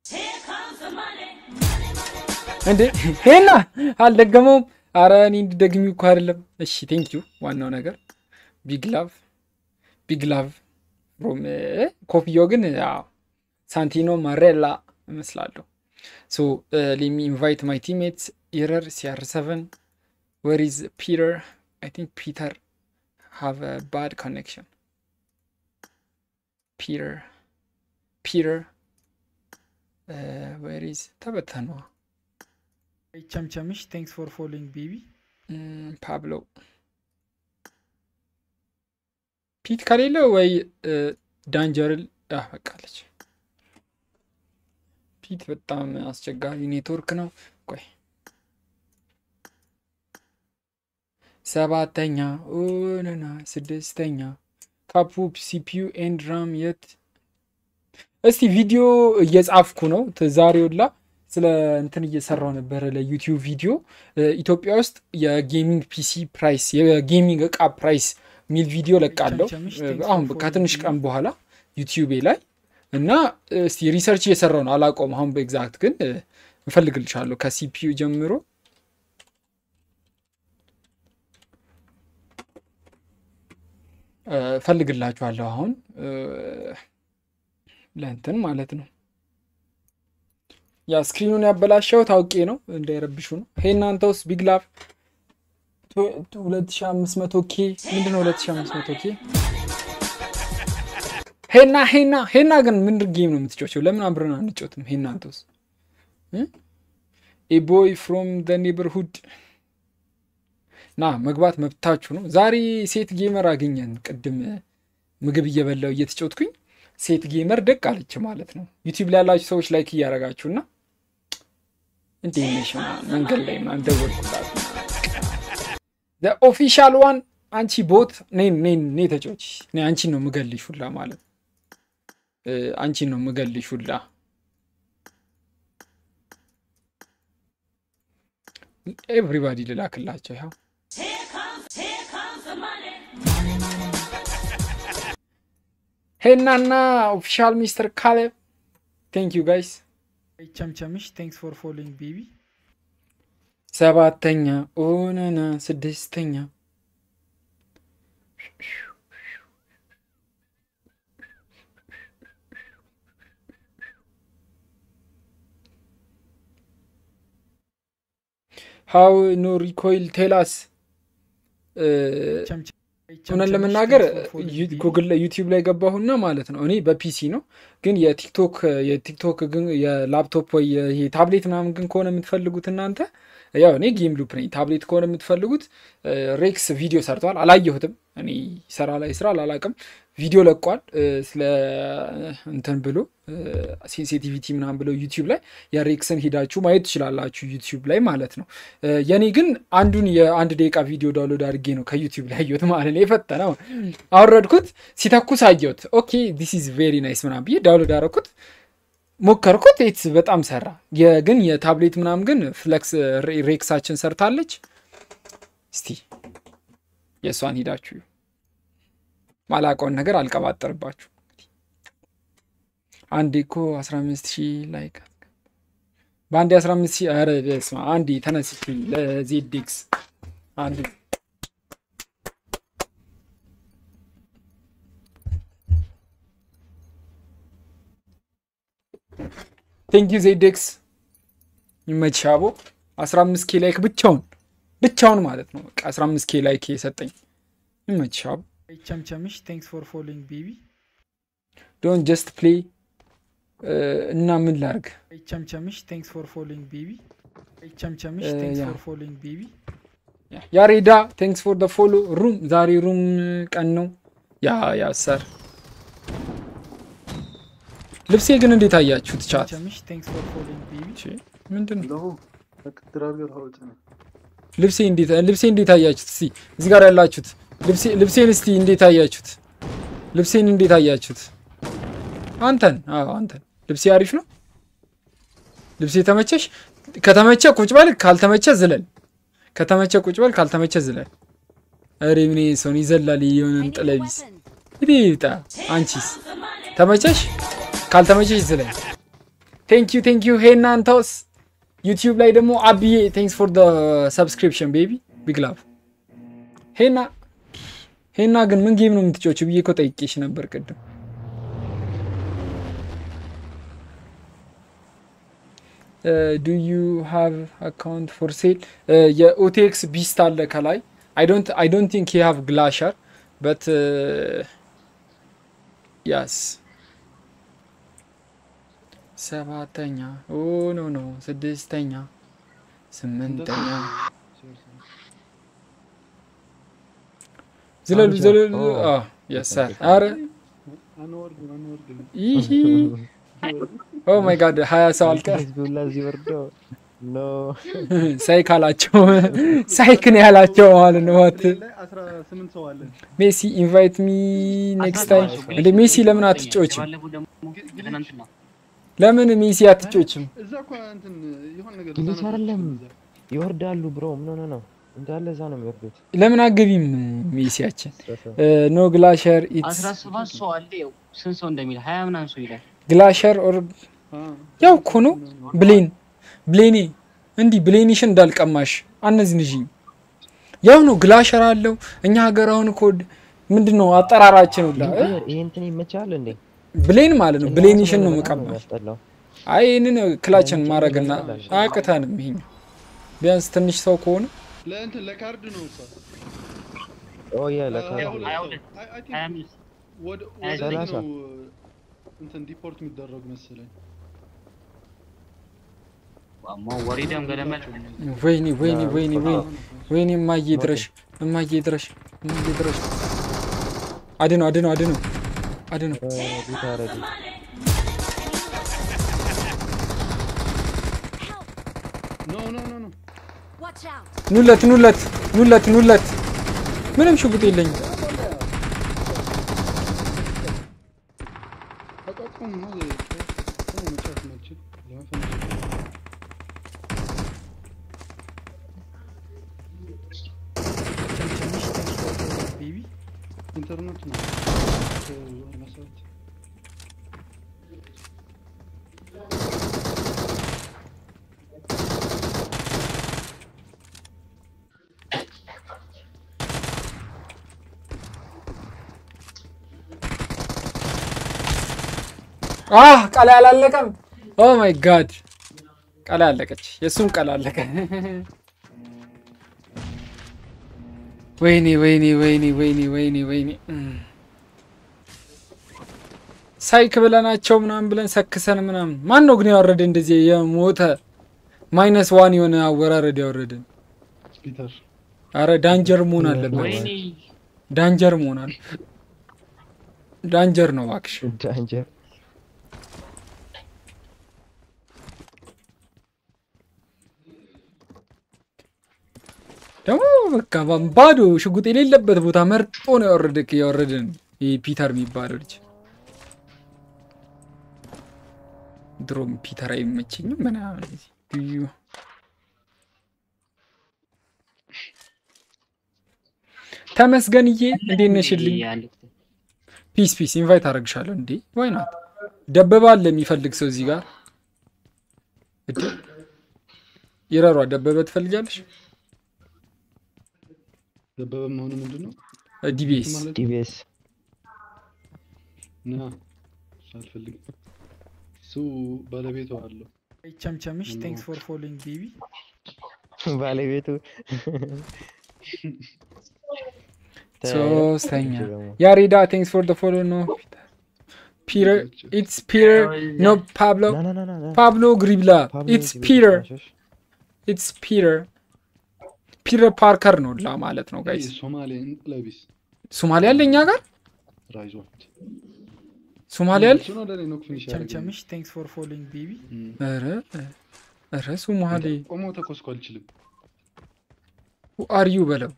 S3: እንዴ ሄና አልደገመውም አረ እኔ እንዲደግሚው እኮ አይደለም እሺ ቴንኪዩ ዋናው ነገር ቢግ ላቭ ቢግ ላቭ ፍሮም ኮፍያው ግን ያው ሳንቲኖ ማሬላ እመስላለሁ ሶ ሌሚ ኢንቫይት ማይ ቲሜትስ ኢረር ሲአር ሰቨን ዌር ኢዝ ፒተር አይ ቲንክ ፒተር ሃቭ ባድ ኮኔክሽን ፒተር ፒተር ወይሪዝ ተበተኗ
S7: ቸምቸምሽ ቴንክስ ፎር ፎሎዊንግ ቤቢ
S3: ፓብሎ ፒት ከሌለ ወይ ዳንጀርል በቃለች። ፒት በጣም አስቸጋሪ ኔትወርክ ነው። ቆይ ሰባተኛ ኦነና ስድስተኛ ካፑ ሲፒዩ ኤንድ ራም የት እስቲ ቪዲዮ እየጻፍኩ ነው። ዛሬውላ ስለ እንትን እየሰራው ነበረ ለዩቲዩብ ቪዲዮ ኢትዮጵያ ውስጥ የጌሚንግ ፒሲ ፕራይስ የጌሚንግ እቃ ፕራይስ ሚል ቪዲዮ ለቃለሁ አሁን ከትንሽ ቀን በኋላ ዩቲዩቤ ላይ እና እስቲ ሪሰርች እየሰራው ነው። አላቆም አሁን በኤግዛክት ግን እንፈልግልሻለሁ ከሲፒዩ ጀምሮ እፈልግላችኋለሁ አሁን ለእንትን ማለት ነው። ያ ስክሪኑን ያበላሸው ታውቄ ነው እንዳይረብሹ ነው። ሄ እናንተ ውስጥ ቢግ ላቭ 2500 ኬ ምንድን ነው 2500 ኬ? ሄና ሄና ሄና ግን ምንድን ጌም ነው የምትጫወቸው? ለምን አብረን አንጫወትም? ሄ እናንተ ውስጥ ኤ ቦይ ፍሮም ደ ኔበርሁድ ና መግባት መብታችሁ ነው። ዛሬ ሴት ጌመር አገኘን። ቅድም ምግብ እየበላው እየተጫወትኩኝ ሴት ጌመር ደቅ አለች ማለት ነው። ዩቲዩብ ላይ ያላችሁ ሰዎች ላይክ እያደረጋችሁና እንዴት ነሽ መንገድ ላይ ምናምን ደወልኩላት። ኦፊሻል ዋን አንቺ ቦት ኔ ተጫዎች አንቺን ነው ምገልሽ ሁላ ማለት አንቺን ነው ምገልሽ ሁላ ኤቭሪባዲ ልላክላቸው ያው ሄናና ኦፊሻል ሚስተር ካሌብ ቴንክ ዩ ጋይስ።
S7: ቸምቸምሽ ቴንክስ ፎር ፎሎዊንግ ቤቢ
S3: ሰባተኛ ኦነና ስድስተኛ ሀው ኖ ሪኮይል ቴላስ እውነት ለመናገር ጉግል ላይ ዩቲዩብ ላይ ገባሁና ማለት ነው። እኔ በፒሲ ነው ግን የቲክቶክ የቲክቶክ ግን የላፕቶፕ ወይ ታብሌት ምናምን ግን ከሆነ የምትፈልጉት እናንተ ያው እኔ ጌም ሉፕ ነኝ። ታብሌት ከሆነ የምትፈልጉት ሬክስ ቪዲዮ ሰርተዋል። አላየሁትም። እኔ ሰራ ላይ ስራ አላላቅም። ቪዲዮ ለቋል ስለ እንትን ብሎ ሴንሲቲቪቲ ምናምን ብሎ ዩቲዩብ ላይ የሬክስን ሂዳችሁ ማየት ትችላላችሁ፣ ዩቲዩብ ላይ ማለት ነው። የኔ ግን አንዱን የአንድ ደቂቃ ቪዲዮ ዳውንሎድ አድርጌ ነው ከዩቲዩብ ላይ አየሁት ማለት ነው። የፈጠነው አወረድኩት፣ ሲተኩስ አየሁት። ኦኬ ዲስ ኢዝ ቬሪ ናይስ ምናምን ብዬ ዳውንሎድ አደረኩት፣ ሞከርኩት። ት በጣም ሰራ። ግን የታብሌት ምናምን ግን ፍለክስ ሬክሳችን ሰርታለች። እስቲ የእሷን ሂዳችሁ ማላቀውን ነገር አልቀባጠርባችሁ። አንዴ እኮ 15 ሺህ ላይክ በአንዴ 15 ሺህ ኧረ በስመ አብ አንዴ ተነስቼ ለዜዴክስ አንዴ ቴንክ ዩ ዜዴክስ ይመችሽ አቦ 15 ኬ ላይክ ብቻውን ብቻውን ማለት ነው። በቃ 15 ኬ ላይክ የሰጠኝ ይመችሽ አቦ።
S7: ቸምቸምሽ ቴንክስ ፎር ፎሎዊንግ ቤቢ
S3: ዶንት ጀስት ፕሌይ እና ምን ላርግ?
S7: ቸምቸምሽ ቴንክስ ፎር ፎሎዊንግ ቤቢ ቸምቸምሽ ቴንክስ ፎር ፎሎዊንግ ቤቢ
S3: ያሬዳ ቴንክስ ፎር ደ ፎሎ ሩም ዛሬ ሩም ቀን ነው። ያ ያ ሰር ልብሴ ግን እንዴት አያችሁት? ቻት
S7: ቸምቸምሽ ቴንክስ ፎር ፎሎዊንግ ቤቢ
S3: ምንድን ነው
S6: ለሁ ተቀጥራገር ሀውጭ ነው
S3: ልብሴ እንዴት ልብሴ እንዴት አያችሁት? እስቲ እዚህ ጋር ያላችሁት ልብሴን እስቲ እንዴት አያችሁት? ልብሴን እንዴት አያችሁት? አንተን አዎ አንተን ልብሴ አሪፍ ነው። ልብሴ ተመቸሽ? ከተመቸ ቁጭ በል፣ ካልተመቸ ዝለል። ከተመቸ ቁጭ በል፣ ካልተመቸ ዝለል። ኧረ ምን ሰውን ይዘላል የሆነን ጥለቢስ ይጣ። አንቺስ ተመቸሽ? ካልተመቸሽ ዝለል። ቴንክ ዩ ቴንክ ዩ። ሄና አንተውስ ዩቲዩብ ላይ ደግሞ አብዬ ቴንክስ ፎር ደ ሰብስክሪፕሽን ቤቢ ቢግ ላቭ ሄና ሄና ግን ምን ጌም ነው የምትጫወችው ብዬ እኮ ጠይቄሽ ነበር ቅድም። ዱ ዩ ሃቭ አካውንት ፎር ሴል የኦቴክስ ቢስት አለ ከላይ አይ ዶንት ቲንክ ዩ ሃቭ ግላሸር በት ያስ ሰባተኛ ኦ ኖ ኖ ስድስተኛ ስምንተኛ ዝለሉ
S4: አምሳ።
S3: ዘለሉ
S4: ኦ፣
S3: የሰር አረ
S6: አንወርድም አንወርድም።
S3: ይህ ኦ ማይ ጋድ ሀያ ሰው አልቀር
S4: ህዝቡ ሁላ እዚህ ወርዶ ኖ
S3: ሳይክ አላቸው ሳይክ ነው ያላቸው ማለት ነው ዋት
S6: ላይ አስራ ስምንት ሰው አለን።
S3: ሜሲ ኢንቫይት ሚ ኔክስት ታይም እንደ ሜሲ ለምን አትጮችም
S8: ባለፈው ደግሞ ትናንትና
S3: ለምን ሜሲ አትጮችም
S6: እዛ እኮ እንትን የሆነ ነገር
S4: ግሊች
S6: ህፃናት
S4: አይደለም
S6: እዛ።
S4: ይወርዳሉ ብሮ ኖ ኖ ኖ እንዳለ እዛ ነው የሚወርዱት
S3: ለምን አገቢም ሜሲያችን ኖ ግላሸር ኢትስ
S8: አስራ ሰባት ሰው አለ። ያው ስንት ሰው እንደሚል ሀያ ምናምን ሰው ይላል።
S3: ግላሸር ኦር
S6: አ፣
S3: ያው እኮ ነው ብሌን ብሌኔ እንዲህ ብሌኒሽን እንዳልቀማሽ አነዝንዥ ያው ነው ግላሸር አለው እኛ ሀገር አሁን እኮ ምንድን ነው አጠራራችን ሁላ እ?
S4: ይሄ እንትን ይመቻል እንዴ
S3: ብሌን ማለት ነው ብሌኒሽን ነው
S4: በጣም
S3: መቀማሽ
S4: የሚያስጠላው
S3: አይ ይህንን ክላችን ማድረግና አያቅታንም ይሄኛው ቢያንስ ትንሽ ሰው ከሆነ
S6: ለእንትን ለካርድ ነው እኮ
S4: ኦ ያ
S6: አ፣
S4: ለካ
S6: ሁለት
S8: ሀያ
S6: ሰው።
S8: ሁለት
S6: አይ- አይ ቲንክ
S8: ሀያ አምስት
S6: ወደ
S8: ሀያ
S6: ወደ
S4: ሰላሳ
S6: ነው እንትን ዲፖርት የሚደረጉ መሰለኝ።
S8: ዋማ ወሪደም ገለመል
S3: ወይኔ ወይኔ ወይኔ ወይኔ ወይኔ እማዬ ድረሽ እማዬ ድረሽ እማዬ ድረሽ አድነው አድነው አድነው አድነው
S4: ቢታ ረዲ
S6: ኖ ኖ ኖ ኖ
S5: Watch out!
S3: ኑለት ኑለት ኑለት ኑለት ምንም ሽጉጥ የለኝም
S6: አቋቁም ነው ቆሞ መጫወት ማችል ለመፈንጨት
S7: ቸምቸምሽ ቴንክስ ቤቢ
S6: ኢንተርኔት ነው ሰው መሰረት
S3: አህ ቃል አላለቀም ኦ ማይ ጋድ ቃል አለቀች የእሱም ቃል አለቀ ወይኔ ወይኔ ወይኔ ወይኔ ወይኔ ወይኔ እም። ሳይክ ብለናቸው ምናምን ብለን ሰክሰን ምናምን ማን ነው ግን ያወረደ እንደዚህ የሞተ ማይነስ ዋን የሆነ አወራረድ ያወረደን
S6: ፒተር
S3: አረ ዳንጀር መሆን አለበት
S8: ወይኔ
S3: ዳንጀር መሆን አለ ዳንጀር ነው እባክሽ
S4: ዳንጀር
S3: ደግሞ በቃ ባ- ባዶ ሽጉጥ የሌለበት ቦታ መርጦ ነው ያወረደክ ያወረደን ይህ ፒተር የሚባለው ልጅ ድሮም ፒተር አይመቸኝም ምናምን እዩ ተመስገንዬ እንዴት ነሽልኝ
S8: ያሉት
S3: ፒስ ፒስ ኢንቫይት አደረግሻለሁ እንዴ ወይ ናት ደበባ አለ የሚፈልግ ሰው እዚህ ጋር እድ ይረሯ ደበበ ትፈልጊያለሽ
S6: ደበበ መሆኑ ምንድን ነው
S3: ዲቢኤስ
S6: ማለት
S4: ዲቢኤስ
S6: ና እሱ አልፈልግም እሱ ባለቤቱ አለው
S7: ቸምቸምሽ ቴንክስ ፎር ፎሎዊንግ ቤቢ
S4: ባለቤቱ
S3: ሶስተኛ ያሬዳ ቴንክስ ፎር ፎሎ ኖ ፒተር ኢትስ ፒተር ኖ ፓብሎ
S4: ና ና ና ና ና
S3: ፓብሎ ግሪብላ
S4: ፓብሎ
S3: ኢትስ
S4: ዲቢኤስ
S3: ፒተር
S4: ማሸሽ።
S3: ኢትስ ፒተር ፒተር ፓርከር ነው ላ ማለት ነው ጋይስ
S6: ሶማሌ ለቢስ
S3: ሶማሌ አለ እኛ ጋር
S6: ራይዞት
S3: ሶማሌ አለ
S6: እሱ ነው ለእኔ ነው ፊኒሽ ያደረገኝ
S7: ቸምቸምሽ ቴንክስ ፎር ፎሎዊንግ ቤቢ
S3: ኧረ ኧረ ሶማሌ
S6: ቆሞ ተኮስኮ አልችልም
S3: አርዩ በለው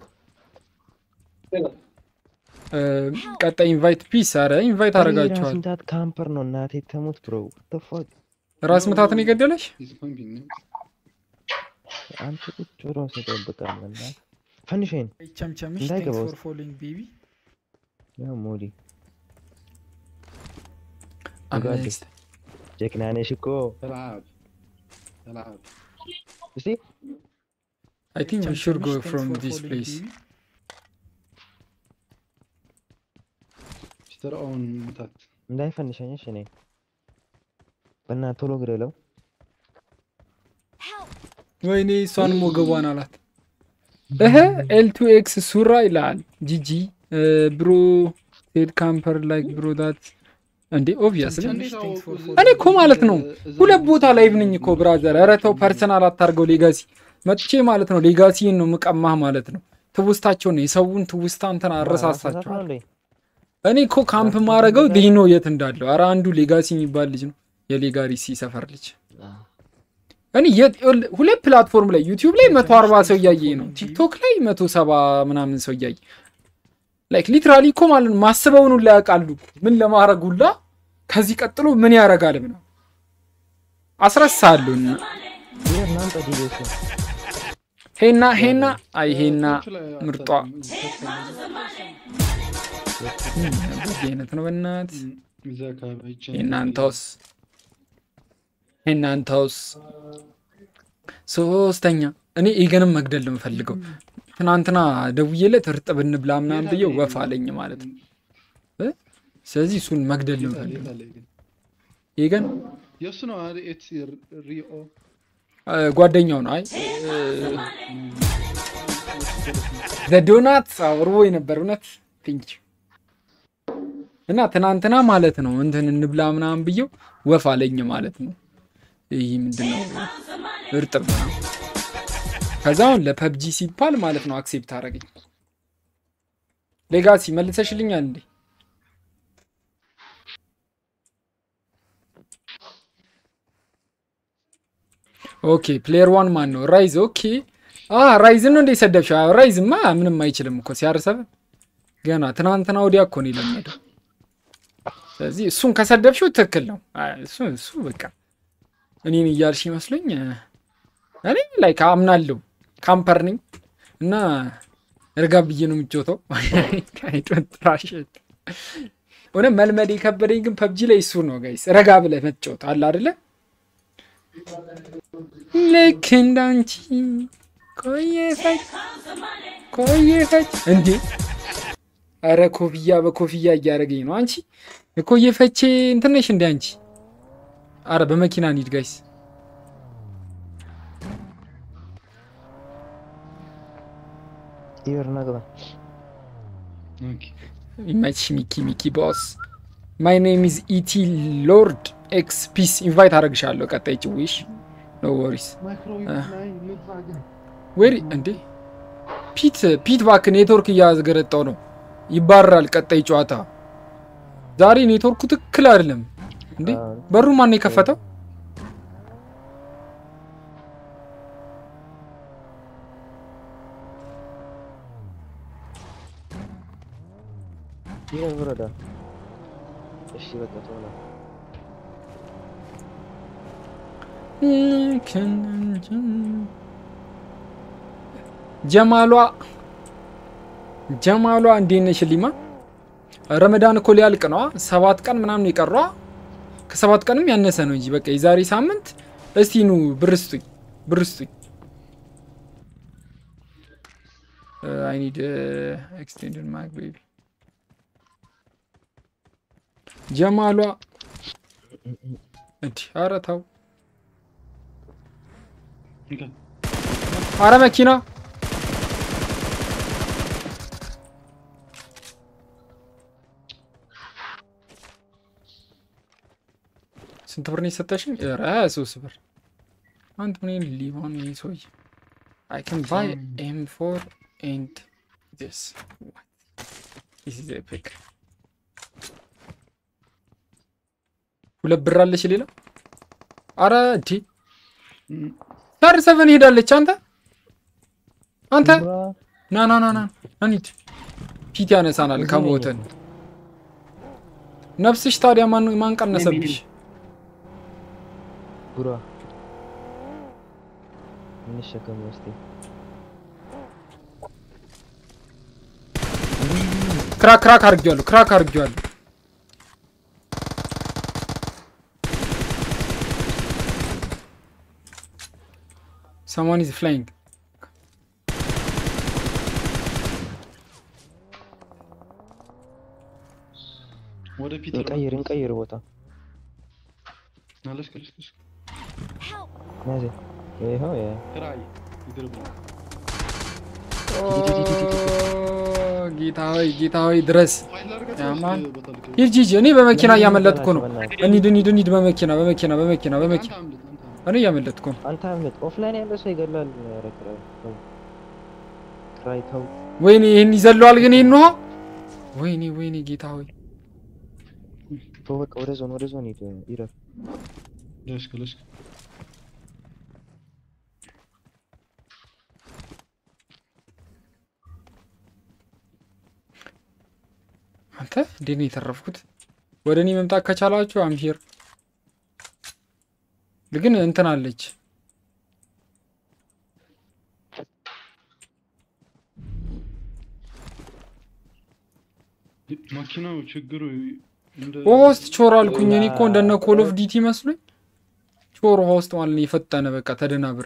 S3: እ፣ ቀጣይ ኢንቫይት ፒስ አረ ኢንቫይት
S4: ራስ
S3: አረጋችኋል
S4: ምታት ካምፐር ነው እናቴ ተሙት ብሮ ተፋቅ
S3: ራስ ምታትን የገደለሽ
S6: ዲስፖይንቲንግ ነው
S4: አንተ ቁጭ ብሎ ሲጠብቃል እና ፈንሽን
S7: ቸምቸምሽ
S4: እንዳይገባ
S7: ቴንክስ
S4: ውስጥ።
S7: ፎር ፎሎዊንግ ቤቢ
S4: ያው ሞዲ
S3: አምስት
S4: ጀግና ነሽ እኮ
S6: ተላዓብ ተላዓብ
S4: እስቲ
S3: አይ ቲንክ ዊ ሹድ ጎ
S7: ቸምቸምሽ
S3: ፍሮም
S7: ቴንክስ ፎር
S3: ዲስ
S7: ፎሎዊንግ
S3: ፕሌስ
S7: ቤቢ
S6: ፒተር ኦውን ምታት
S4: እንዳይፈንሸኝሽ እኔ በእናትህ ቶሎ ግደለው
S5: Help!
S3: ወይኔ እሷን ሞገቧን አላት እህ ኤልቱ ኤክስ ሱራ ይላል ጂጂ ብሮ ሴድ ካምፐር ላይክ ብሮ ዳት እንዴ ኦብቪየስሊ
S6: እንዴት አወቁ?
S3: እኔ እኮ ማለት ነው ሁለት ቦታ ላይቭ ነኝ እኮ ብራዘር። ኧረ ተው ፐርሰናል አታርገው። ሌጋሲ መጥቼ ማለት ነው ሌጋሲን ነው ምቀማህ ማለት ነው። ትውስታቸው ነው የሰውን ትውስታ እንትን አረሳሳቸዋል። እኔ እኮ ካምፕ ማረገው ዲኖ የት እንዳለው። ኧረ አንዱ ሌጋሲ የሚባል ልጅ ነው የሌጋሪሲ ሰፈር ልጅ። እኔ የት- ይኸውልህ፣ ሁለት ፕላትፎርም ላይ ዩቲዩብ ላይ መቶ አርባ ሰው እያየኝ ነው፣ ቲክቶክ ላይ መቶ ሰባ ምናምን ሰው እያየ ላይክ ሊትራሊ እኮ ማለት ነው ማስበውን ሁላ ያውቃሉ ምን ለማድረግ ሁላ ከዚህ ቀጥሎ ምን ያደርጋል ብለው አስረሳሉ። እና ሄና ሄና አይ ሄና ምርጧ በዚህ አይነት ነው በናት
S6: እዛ አካባቢ አይቼ ነው።
S3: እናንተውስ እናንተውስ ሶስተኛ እኔ ኢገንም መግደል ነው የምፈልገው። ትናንትና ደውዬለት እርጥብ እንብላ ምናምን ብዬው ወፍ አለኝ ማለት ነው እ? ስለዚህ እሱን መግደል ነው
S6: የት አለ-
S3: የምፈልገው።
S6: የት አለ ግን?
S3: ኢገን
S6: የእሱ ነው አይደል? ኤትስ ሪኦ
S3: እ፣ ጓደኛው ነው። አይ ዘዶናት አውርቦ የነበር እውነት ፒንች እና ትናንትና ማለት ነው እንትን እንብላ ምናምን ብዬው ወፍ አለኝ ማለት ነው። ይህ ምንድን ነው እርጥብ ነው። ከዛ አሁን ለፐብጂ ሲባል ማለት ነው አክሴፕት አደረገኝ። ሌጋሲ መልሰሽልኛል እንዴ? ኦኬ ፕሌየር ዋን ማን ነው? ራይዝ ኦኬ። አ ራይዝን ነው እንደ ሰደብሽው? አዎ፣ ራይዝማ ምንም አይችልም እኮ ሲያርሰብ ገና ትናንትና ወዲያ እኮ ነው የለመደው። ስለዚህ እሱን ከሰደብሽው ትክክል ነው። አይ፣ እሱ እሱ በቃ እኔን እያልሽ ይመስለኝ እኔ ላይ አምናለሁ። ካምፐር ነኝ እና እርጋ ብዬ ነው የምጮተው። ጥራሽ እውነት መልመድ የከበደኝ ግን ፐብጂ ላይ እሱ ነው ጋይስ። ረጋ ብለህ መጫወት አለ አይደለ? ልክ እንዳንቺ ቆየ ፈጅ ቆየ ፈጅ እንዴ! አረ ኮፍያ በኮፍያ እያደረገኝ ነው። አንቺ የኮየ ፈቼ እንትን ነሽ እንደ አንቺ። አረ በመኪና እንሂድ ጋይስ።
S4: ይበር ናግባ
S6: ኦኬ።
S3: ይመችሽ ሚኪ ሚኪ ቦስ። ማይ ኔም ኢዝ ኢቲ ሎርድ ኤክስ ፒስ። ኢንቫይት አደረግሻለሁ። ቀጣይ ጭዊሽ ኖ ወሪስ ወሪ እንዴ ፒት ፒት ባክ ኔትወርክ እያዝገረጣው ነው። ይባረራል። ቀጣይ ጨዋታ ዛሬ ኔትወርኩ ትክክል አይደለም እንዴ። በሩ ማን ነው የከፈተው?
S4: ይበር ብረዳ እሺ በቃ ተውላ
S3: ጀማሏ ጀማሏ እንዴት ነሽ ሊማ? ረመዳን እኮ ሊያልቅ ነዋ። ሰባት ቀን ምናምን የቀሯ ከሰባት ቀንም ያነሰ ነው እንጂ በቃ የዛሬ ሳምንት። እስቲ ኑ ብር ስጡኝ፣ ብር ስጡኝ። አይ ኒድ ኤክስቴንድድ ማክ ቤቢ ጀማሏ እንዲህ ኧረ ተው
S6: እንካ።
S3: አረ መኪና ስንት ብር ነው የሰጠሽኝ? ኧረ ሀያ ሶስት ብር። አንድ ምን ሊሆን ይህ ሰውዬ አይ ካን ባይ ኤም ፎር ኤንድ ዲስ ዲስ ኢዝ ኤፒክ። ሁለት ብር አለሽ ሌላ? አረ እንዲ ታር ሰቨን ሄዳለች። አንተ አንተ ና ና ና ና እንሂድ። ፊት ያነሳናል ከሞተን። ነፍስሽ ታዲያ ማን ማን ቀነሰብሽ?
S4: ጉራ እንሸከም እስቲ
S3: ክራክ ክራክ አድርጌዋለሁ። ክራክ አድርጌዋለሁ። someone is flying
S6: ወደፊት
S4: እንቀይር እንቀይር ቦታ
S6: አለሽ ከለሽ ከለሽ
S5: Help!
S4: ናዜ ይኸው ያ
S6: ራይ ይድርብ
S3: Oh, ጌታ ሆይ ጌታ ሆይ ድረስ
S6: ፋይል አድርጋችሁ
S3: ያማን
S6: ወይስ ቦታ ልክ-
S3: ሂድ ሂድ እኔ በመኪና
S4: ለምን
S3: እያመለጥኩ ነው
S4: በእናትህ?
S3: እንሂድ እንሂድ እንሂድ በመኪና በመኪና በመኪና
S6: አንተ
S3: በመኪና
S6: አምልጥ፣ አንተ አምልጥ።
S3: እኔ እያመለጥኩ ነው
S4: አንተ አምልጥ። ኦፍላይን ያለ ሰው ይገላል። ኧረ ክራይ ተው፣ ክራይ ተው።
S3: ወይኔ ይህን ይዘለዋል ግን ይህን ውሃ ወይኔ ወይኔ ጌታ ሆይ
S4: ተው በቃ ወደ ዞን ወደ ዞን ሂድ ይረፍ።
S6: ለሽክ ለሽክ
S3: አንተ እንዴት ነው የተረፍኩት? ወደ እኔ መምጣት ከቻላችሁ አምሂር ግን እንትን አለች
S6: መኪናው ችግሩ እንደ
S3: ውሃ ውስጥ ቾር አልኩኝ። እኔ እኮ እንደነ ኮል ኦፍ ዲቲ መስሎኝ ቾር ውሃ ውስጥ ማለት ነው የፈጠነ በቃ ተደናብሬ።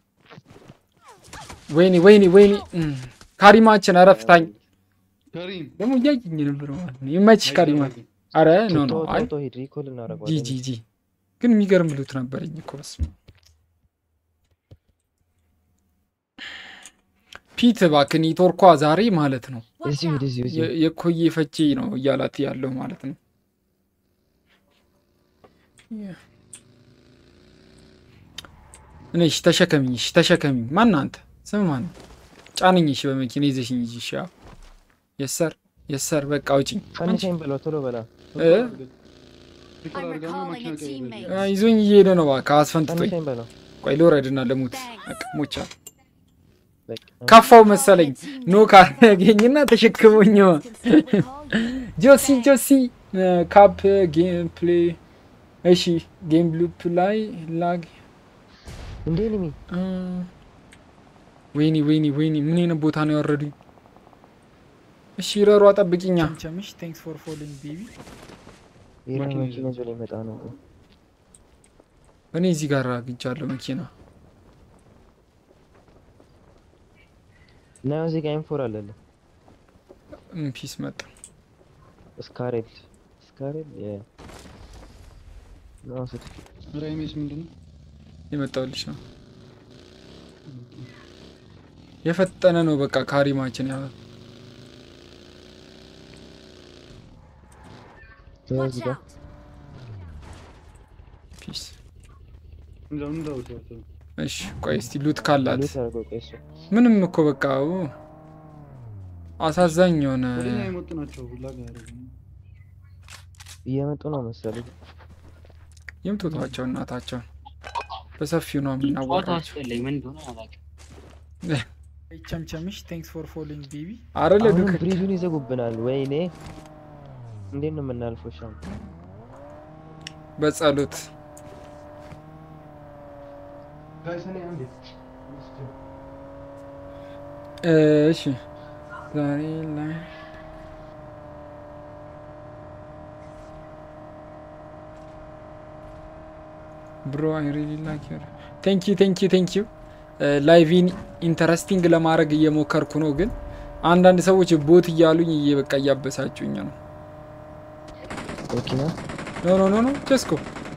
S3: ወይኔ ወይኔ ወይኔ እም፣ ካሪማችን አረፍታኝ
S6: ከሪም
S3: ደግሞ እያየኝ ነበር ማለት ነው። ይመችሽ ካሪማ። አረ ኖ ኖ
S4: ተው
S3: አይ
S4: ተው ተው ሂድ። ሪኮል
S3: ጂ
S4: እናደርገዋለን።
S3: ጂ ጂ ግን የሚገርም ሉት ነበረኝ እኮ በስመ አብ። ፒት እባክህ ኔትወርኳ ዛሬ ማለት ነው
S5: Watch
S4: እዚሁ ሂድ
S5: out!
S4: እዚሁ እዚሁ።
S3: የ- የኮዬ ፈቼ ነው እያላት ያለው ማለት ነው። እኔ እሺ ተሸከሚኝ፣ እሺ ተሸከሚኝ። ማን አንተ? ስም ማን ነው? ጫንኝ፣ እሺ በመኪና ይዘሽኝ ሂጂ። እሺ ያው የሰር የሰር በቃ አውጪኝ።
S4: ፈንሻኝ በለው ቶሎ በላ።
S3: እ?
S6: ሪኮል አድርጋና
S5: recalling
S6: መኪና
S5: a
S6: ቀይር።
S5: teammate.
S3: አ፣ ይዞኝ እየሄደ ነው እባክህ አስፈንጥቶኝ።
S4: ፈንሻኝ በለው።
S3: ቆይ ልውረድና ልሙት። በቃ ሞቻ
S4: በቃ
S3: ካፋው መሰለኝ ኖ ካገኝና ተሸክሞኝ ጆሲ ጆሲ ካፕ ጌም ፕሌይ እሺ ጌም ሉፕ ላይ ላግ
S4: እንዴ ኒሚ
S3: አ፣ ወይኔ ወይኔ ወይኔ ምን አይነት ቦታ ነው ያወረዱኝ? እሺ ረሯ ጠብቂኛ።
S7: ቸምቸምሽ ቴንክስ ፎር ፎሎዊንግ ቤቢ
S4: ይሄ
S6: መኪና
S4: መኪና ይዞ ሊመጣ ነው።
S3: እኔ እዚህ ጋር አግኝቻለሁ መኪና።
S4: እና እዚህ ጋር ኢንፎር አለለ
S3: እም፣ ፒስ መጣ።
S4: ስካሬል ስካሬል የ ነው ስት
S6: ራይሜስ ምንድን ነው?
S3: የመጣልሽ ነው የፈጠነ ነው በቃ ካሪማችን ያ
S5: Watch
S4: እዚህ ጋር
S5: out!
S3: ፒስ።
S6: እንደው እንደው ተው ተው።
S3: እሺ ቆይ እስቲ ሉት ካላት
S4: ሉት አድርገው ቆይ እሱ
S3: ምንም እኮ በቃ ኡ፣ አሳዛኝ የሆነ
S6: ወደኛ የመጡ ናቸው ላግ ያደረጉ
S4: እየመጡ ነው መሰለኝ።
S3: የምትወቷቸው እናታቸውን በሰፊው ነው
S8: ጨዋታ
S3: የምናወራቸው።
S8: አስጠላኝ። ምን እንደሆነ አላውቅም።
S7: ቸምቸምሽ ቴንክስ ፎር ፎሎዊንግ ቤቢ
S3: አረ
S4: አሁንም
S3: ለዱክ
S4: ብሪጁን ይዘጉብናል። ወይኔ እንዴት ነው የምናልፈው? ሻም
S3: በጸሎት እሺ ዛሬ ላይ ብሮ አይ ሪሊ ላይክ ዩር ቴንክ ዩ ቴንክ ዩ ቴንክ ዩ ላይቪን ኢንተረስቲንግ ለማድረግ እየሞከርኩ ነው፣ ግን አንዳንድ ሰዎች ቦት እያሉኝ እየ በቃ እያበሳጩኝ ነው።
S4: መኪና
S3: ኖ ኖ ኖ ኖ ጀስኮ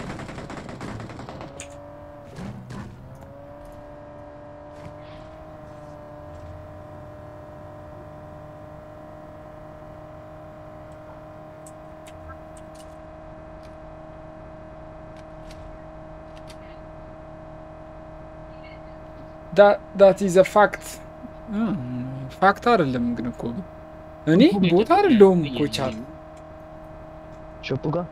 S3: ዳት ኢዝ ፋክት ፋክት አይደለም ግን እኮ ግን እኔ ቦታ አይደለሁም እኮ ቻል
S4: ሾፑ ጋር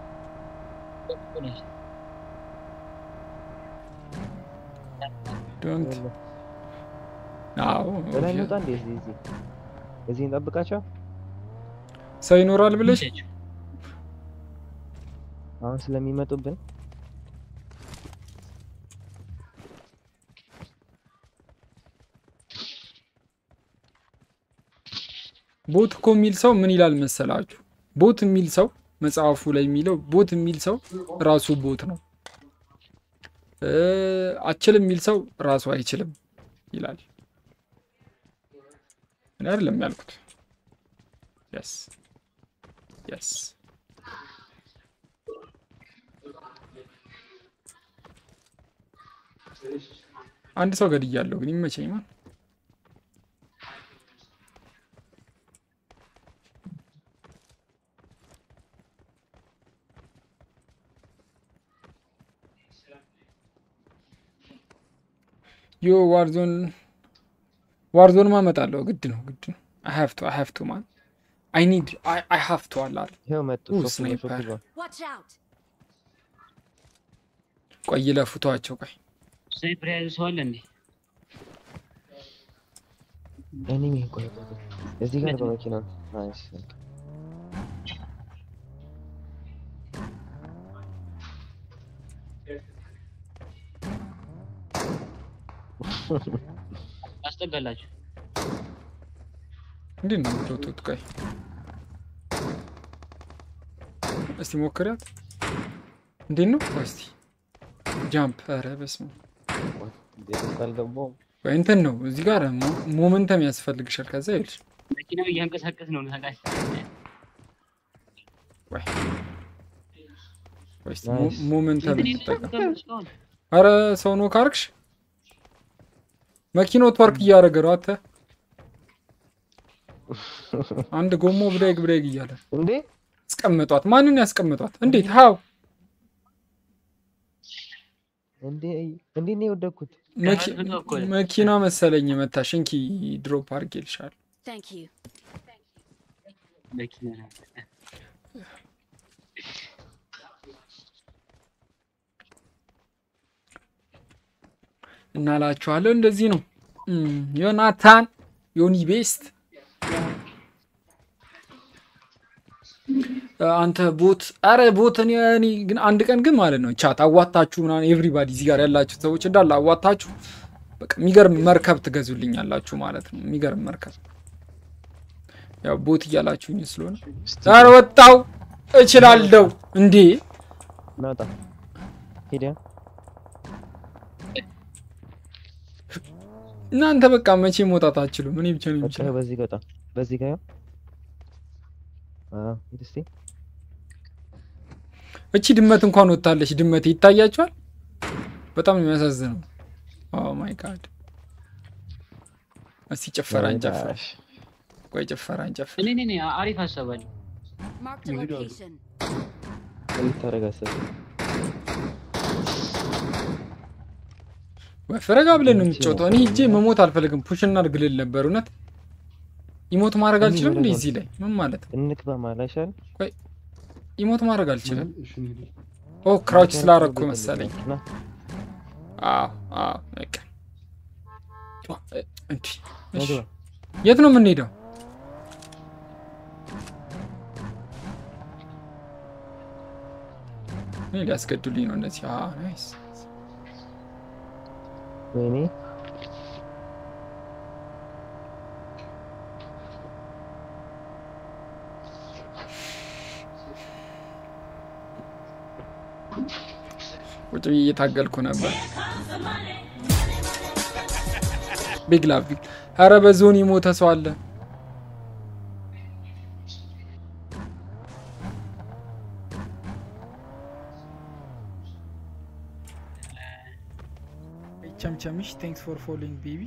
S3: ዶንት አዎ
S4: በላይ እንውጣ እንዴ? እዚህ እዚህ እዚህ እንጠብቃቸው።
S3: ሰው ይኖራል ብለሽ
S4: አሁን ስለሚመጡብን
S3: ቦት እኮ የሚል ሰው ምን ይላል መሰላችሁ? ቦት የሚል ሰው መጽሐፉ ላይ የሚለው ቦት የሚል ሰው ራሱ ቦት ነው። እ አችልም የሚል ሰው ራሱ አይችልም ይላል። እኔ አይደለም ያልኩት። የስ የስ አንድ ሰው ገድያለሁ ግን ይመቸኝ ማን ዮ ዋርዞን ዋርዞን ማመጣለሁ ግድ ነው ግድ ነው አይ ሃቭ ቱ አይ ሃቭ ቱ ማን አይ ኒድ አይ ሃቭ ቱ አለ አይደል
S4: ይኸው መጡ።
S3: ኡ፣
S4: ሾፕ ነው፣ ሾፕ
S3: ስናይፐር
S4: ይዟል።
S5: Watch out!
S3: ቆይ ለፉቷቸው ቆይ
S8: ስናይፐር የያዘ ሰው አለ እንዴ?
S4: ኤኒሚ ቆይ ቆይ ቆይ። እዚህ ጋር በመኪና ናይስ።
S8: አስጠጋላችሁ።
S3: እንዴት ነው የምትወጡት? ቆይ እስቲ ሞክሪያት። እንዴት ነው? ቆይ እስቲ ጃምፕ። ኧረ በስመ አብ።
S4: ቤት ውስጥ አልገባሁም።
S3: ቆይ እንትን ነው እዚህ ጋር ሞ- ሞመንተም ያስፈልግሻል። ከዛ ይልሽ
S8: መኪናው እያንቀሳቀስ ነው ታውቃለህ።
S3: ቆይ ቆይ እስቲ
S4: ናይስ።
S3: ሞ- ሞመንተም
S8: እንትን
S3: ተጠቀም።
S8: የለም እስካሁን።
S3: አረ ሰው ነው ካርክሽ መኪናው ትወርክ እያደረገ ነው። አተ አንድ ጎሞ ብሬግ ብሬግ እያለ
S4: እንዴ
S3: ያስቀምጧት። ማንን ያስቀምጧት? እንዴት ሀው
S4: እንዴ እንዴት ነው የወደኩት?
S3: መኪ-
S8: ከመቶ እኮ ነው።
S3: መኪና መሰለኝ የመታሽ። እንኪ ድሮፕ አድርጌልሻለሁ።
S5: Thank you.
S8: መኪና ነው።
S3: እናላችኋለሁ። እንደዚህ ነው እም፣ ዮናታን ዮኒ ቤስት አንተ ቦት አረ ቦት እኔ እኔ ግን አንድ ቀን ግን ማለት ነው ቻት አዋታችሁ ምናምን ኤቭሪባዲ እዚህ ጋር ያላችሁ ሰዎች እንዳለ አዋታችሁ በቃ የሚገርም መርከብ ትገዙልኛላችሁ ማለት ነው። የሚገርም መርከብ ያው ቦት እያላችሁኝ ስለሆነ ዛሬ ወጣው እችላለሁ እንዴ
S4: ናውጣ ሄደ
S3: እናንተ በቃ መቼ መውጣት አትችሉም። እኔ ብቻ ነው
S4: በቃ
S3: የምችለው።
S4: በዚህ ጋር ወጣ። በዚህ ጋር ያው አዎ ሂድ እስቲ
S3: እቺ ድመት እንኳን ወጥታለች። ድመት ይታያቸዋል። በጣም ነው የሚያሳዝነው። ኦ ማይ ጋድ። እስቲ ጭፈራ እንጨፍር።
S4: ዳሽ።
S3: ቆይ ጭፈራ እንጨፍር።
S8: እኔ እኔ እኔ አሪፍ ሀሳብ አለ።
S5: Marked a location.
S4: ምን ልታደርግ አሰብክ?
S3: ወይ ፍረጋ ብለን ነው የምትጫወተው። እኔ ሂጄ መሞት አልፈልግም። ፑሽ እናድርግልል ነበር። እውነት ኢሞት ማድረግ አልችልም እንዴ? እዚህ ላይ ምን ማለት ነው?
S4: እንክባ ማለት አይሻልም?
S3: ኢሞት ማድረግ አልችልም።
S6: እሺ እንሂድ።
S3: ኦ ክራውች ስላረግኩ መሰለኝ።
S4: ና
S3: አዎ አዎ በቃ እ- እንዲህ እሺ።
S4: ነግባ።
S3: የት ነው የምንሄደው? እኔ ሊያስገዱልኝ ነው እነዚህ። አዎ ናይስ።
S4: ወይኔ
S3: ቁጭ ብዬ እየታገልኩ ነበር። ቢግ ላቭ ቢግ ኧረ በዞን የሞተ ሰው አለ።
S7: ቸምቸምሽ ቴንክስ ፎር ፎሎዊንግ ቤቢ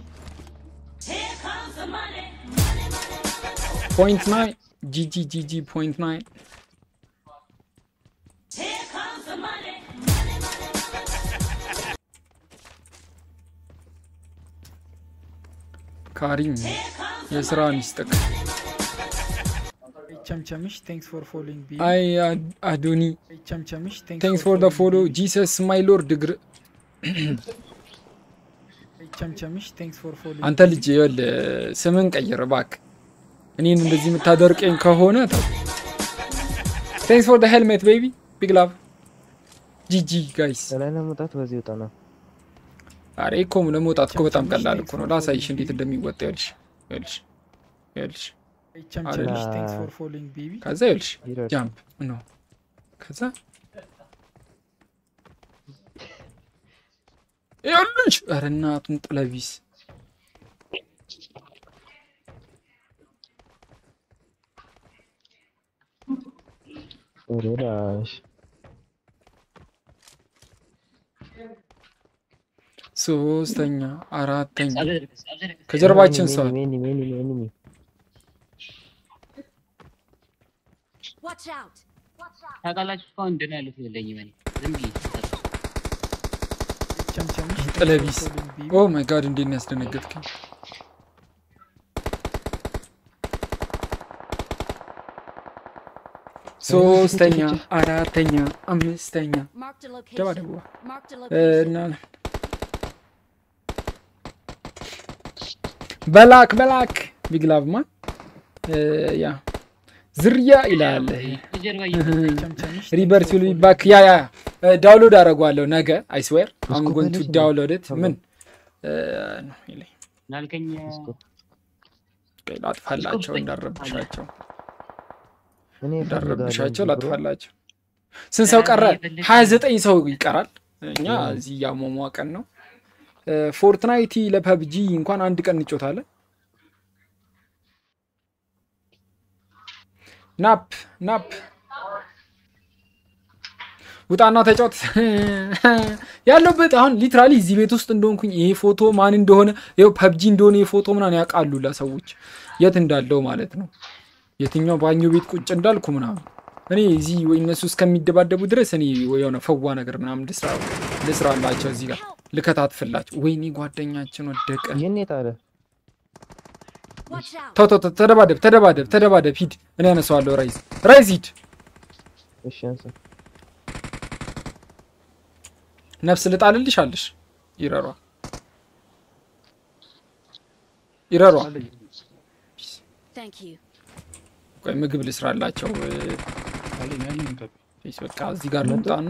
S3: ፖይንት ናይን ጂጂ ጂጂ ፖይንት ናይን ካሪም የስራ ሚስጥቅ
S7: ቸምቸምሽ ቴንክስ ፎር ፎሎዊንግ ቤቢ
S3: አይ አድ- አዶኒ
S7: ቸምቸምሽ
S3: ቴንክስ ፎር ደ ፎሎ ጂሰስ ማይ ሎርድ እግር
S7: ቸምቸምሽ ቴንክስ ፎር ፎሎዊንግ
S3: አንተ ልጅ ይኸውልህ ስምን ቀይር እባክህ። እኔን እንደዚህ የምታደርቀኝ ከሆነ ተው። ቴንክስ ፎር ደ ሄልሜት ቤቢ ቢግ ላቭ ጂጂ ጋይስ።
S4: ከላይ ለመውጣት በዚህ ወጣ ነው።
S3: አሬ እኮ ለመውጣት እኮ በጣም ቀላል እኮ ነው። ላሳይሽ እንዴት እንደሚወጣ ይኸውልሽ፣ ይኸውልሽ፣ ይኸውልሽ።
S7: ቸምቸምሽ
S4: አለ።
S7: ቴንክስ ፎር ፎሎዊንግ ቤቢ
S3: ከዛ ይኸውልሽ
S4: ይረድ።
S3: ጃምፕ ነው። ከዛ ይኸውልሽ፣ ኧረ እናቱን ጥለቢስ
S4: ወደ ዳሽ
S3: ሶስተኛ፣ አራተኛ
S8: አብዘርግስ አብዘርግስ
S3: ከጀርባችን ሰው
S4: ኤኒሚ ኤኒሚ ኤኒሚ ኤኒሚ
S5: Watch out!
S8: ታውቃላችሁ እስካሁን እንደና ያሉት የለኝም እኔ ዝም ብዬ
S7: ቸምቸምሽ
S3: ጥለቢስ
S7: following BB.
S3: ኦ ማይ ጋድ እንዴት ነው ያስደነገጥከኝ ሶስተኛ አራተኛ አምስተኛ
S5: Marked a location.
S3: ደባ ደባ
S5: Marked a
S3: እና
S5: location.
S3: በላክ በላክ ቢግላቭማ ያ ዝርያ ይላል
S8: ጀርባ
S7: ቸምቸምሽ
S3: ሪቨርስ ዊል ቢ ባክ ያ ያ ዳውንሎድ አደርገዋለሁ ነገ አይስዌር አም ጎን ቱ ዳውንሎድ ኢት ምን እ፣ ነው ይለኝ
S8: ላልከኝ
S3: ቆይ ላጥፋላቸው እንዳረብሻቸው
S4: እኔ
S3: እንዳረብሻቸው ላጥፋላቸው ስንት ሰው ቀረ ሀያ ዘጠኝ ሰው ይቀራል እኛ እዚህ እያሟሟቀን ነው እ፣ ፎርትናይቲ ለፐብጂ እንኳን አንድ ቀን እንጮታለን ናፕ ናፕ ውጣና ተጫወት ያለበት አሁን ሊትራሊ እዚህ ቤት ውስጥ እንደሆንኩኝ ይሄ ፎቶ ማን እንደሆነ ይኸው ፐብጂ እንደሆነ ይሄ ፎቶ ምናምን ያውቃሉ ለሰዎች የት እንዳለው ማለት ነው የትኛው ባኞ ቤት ቁጭ እንዳልኩ ምናምን እኔ እዚህ ወይ እነሱ እስከሚደባደቡ ድረስ እኔ ወይ የሆነ ፈዋ ነገር ምናምን ልስራ ልስራላቸው እዚህ ጋር ልከታትፍላቸው ወይኔ ጓደኛችን ወደቀ
S4: ይህን የጣለ
S5: Watch out.
S3: ተው ተው ተው፣ ተደባደብ ተደባደብ ተደባደብ ሂድ እኔ ያነሳዋለሁ ራይዝ ራይዝ ሂድ
S4: እሺ አንሳ
S3: ነፍስ ልጣልልሽ አለሽ ይረሯ ይረሯ
S5: Thank you.
S3: ቆይ ምግብ ልስራላቸው እ፣
S6: አለኝ አለኝ ከብ
S3: ፌስ በቃ እዚህ ጋር ልምጣና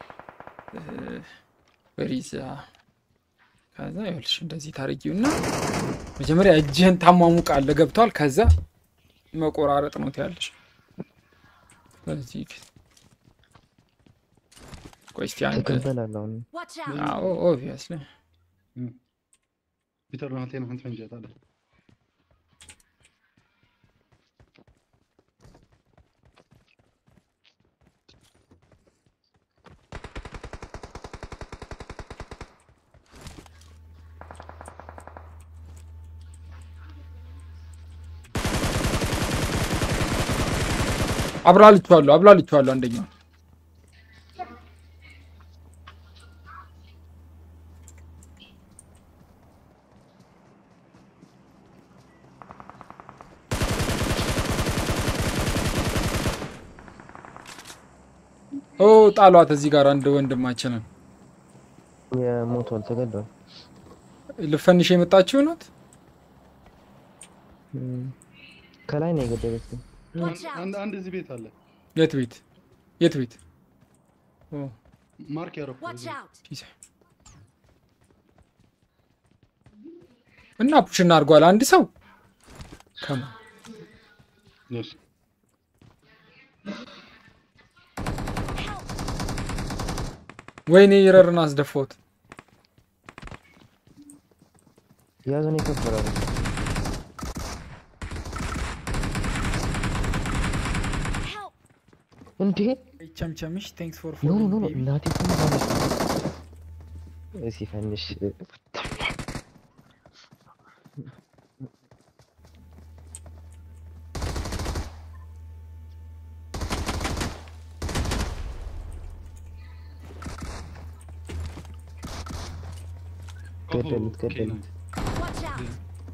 S3: ወሪዛ ከዛ ይኸውልሽ እንደዚህ ታርጊውና መጀመሪያ እጅህን ታሟሙቃለህ ገብቷል ከዛ መቆራረጥ ነው ትያለሽ በዚህ ቆይ እስቲ አንድ
S4: ትቀበላለህ አሁን
S5: Watch out.
S3: አዎ ኦብቪየስሊ
S6: ፒተር ናቴን አንተ ፈንጀት አለ
S3: አብላልቼዋለሁ አብላልቼዋለሁ አንደኛው ኦ ጣሏት እዚህ ጋር አንድ ወንድማችንን
S4: የሞቷል ተገዷል
S3: ልፈንሽ የመጣችው ናት
S4: እም፣ ከላይ ነው የገደለችው
S5: Watch out.
S6: አንድ አንድ እዚህ ቤት አለ
S3: የት ቤት የት ቤት ኦ
S6: ማርክ ያረኩ
S5: Watch out.
S3: ፒስ እና ፑሽ እናድርጓል አንድ ሰው ከማ
S6: ነስ
S3: ወይኔ ይረርን አስደፋሁት
S4: ያዘን ይከበራል
S5: Help.
S4: እንዴ
S7: ቸምቸምሽ ቴንክስ ፎር
S4: ኖ ኖ
S7: ፎሎዊንግ
S4: ኖ
S7: ቤቢ
S4: እናቴ ሲፈንሽ ገደሉት ገደሉት
S5: Watch out.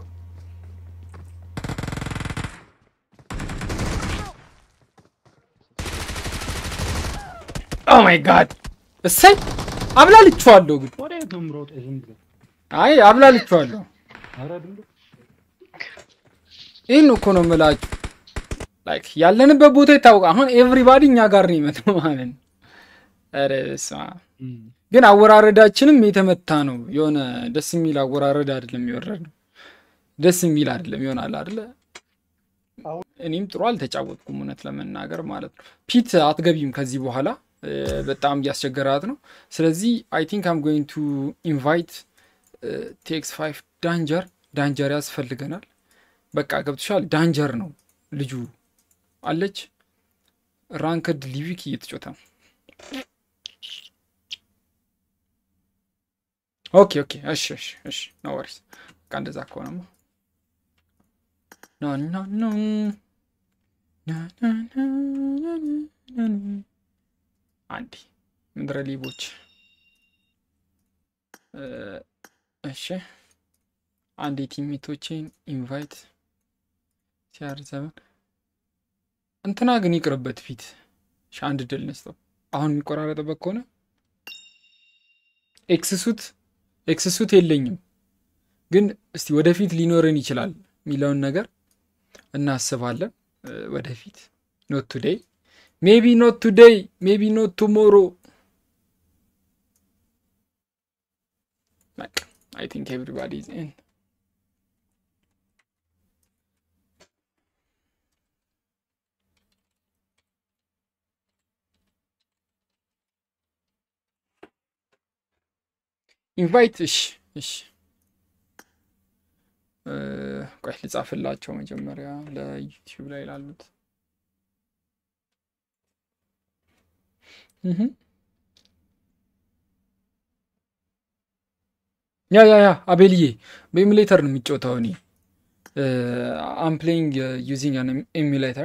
S3: ኦ ማይ ጋድ እሰይ አብላልቼዋለሁ ግን
S6: ወደ የት ነው የምሮጠው ዝም ብሎ
S3: አይ አብላልቼዋለሁ
S6: ኧረ ድንዶ
S3: ይህን እኮ ነው የምላችሁ ላይክ ያለንበት ቦታ ይታወቃል አሁን ኤቭሪባዲ እኛ ጋር ነው ይመጣው ማለት ነው ኧረ በስመ አብ ግን አወራረዳችንም የተመታ ነው የሆነ ደስ የሚል አወራረድ አይደለም የወረድ ነው ደስ የሚል አይደለም ይሆናል አይደለ እኔም ጥሩ አልተጫወትኩም እውነት ለመናገር ማለት ነው ፒት አትገቢም ከዚህ በኋላ እ፣ በጣም እያስቸገራት ነው ስለዚህ አይ ቲንክ አም ጎይንግ ቱ ኢንቫይት ቴክስ ፋይቭ ዳንጀር ዳንጀር ያስፈልገናል በቃ ገብቶሻል ዳንጀር ነው ልጁ አለች ራንክድ ሊቪክ እየተጮተ ነው ኦኬ ኦኬ እሺ እሺ እሺ ኖ ወሪስ በቃ እንደዛ ከሆነማ ኖ ኖ ኖ ና ና ና ና ና ና። አንዴ ምድረ ሊቦች እ፣ እሺ አንድ የቲሜቶቼን ኢንቫይት ሲያር ዘመን እንትና ግን ይቅርበት ፊት እሺ አንድ ድል ነስተው አሁን የሚቆራረጥበት ከሆነ ኤክስሱት ኤክስሱት የለኝም ግን እስቲ ወደፊት ሊኖረን ይችላል የሚለውን ነገር እናስባለን እ፣ ወደፊት ኖት ቱዴይ ሜቢ ኖት ቱዴይ ሜቢ ኖት ቱሞሮ በቃ አይ ቲንክ ኤቭሪባዲ ኢዝ ኢን ኢንቫይት እሺ እሺ እ፣ ቆይ ልጻፍላቸው መጀመሪያ ለዩቲዩብ ላይ ላሉት እህ ያ ያ ያ አቤልዬ በኢሙሌተር ነው የሚጫወተው እኔ አም ፕሌይንግ ዩዚንግ አን ኤሙሌተር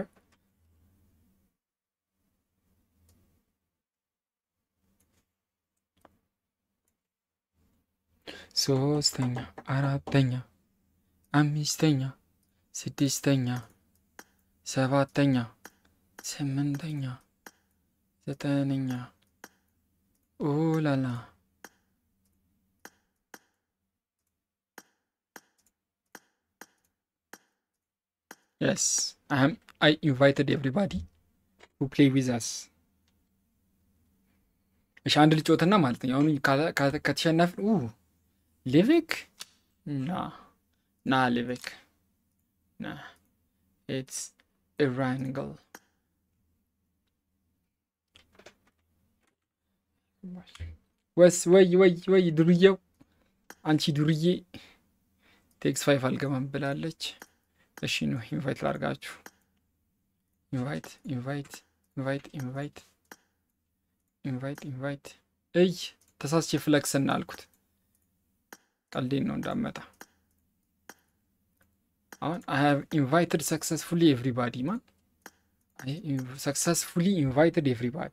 S3: ሶስተኛ አራተኛ አምስተኛ ስድስተኛ ሰባተኛ ስምንተኛ ዘጠነኛ ኦላላ የስ አይ ኢንቫይትድ ኤቭሪባዲ ሁ ፕሌይ ዊዝ አስ እሺ አንድ ልጮትና ማለት ነው አሁኑ ከተሸነፍን ኡ ሊቪክ ና ና ሊቪክ ና ኢትስ ኢራንግል ወስ ወይ ወይ ወይ ዱርዬው አንቺ ዱርዬ ቴክስ ፋይፍ አልገባም ብላለች። እሺ ነው ኢንቫይት ላርጋችሁ። ኢንቫይት ኢንቫይት ኢንቫይት ኢንቫይት ኢንቫይት ኢንቫይት እይ ተሳስቼ ፍለክስና አልኩት። ቀልዴን ነው እንዳመጣ። አሁን አይ ሃቭ ኢንቫይትድ ሰክሰስፉሊ ኤቭሪባዲ ማን ሰክሰስፉሊ ኢንቫይትድ ኤቭሪባዲ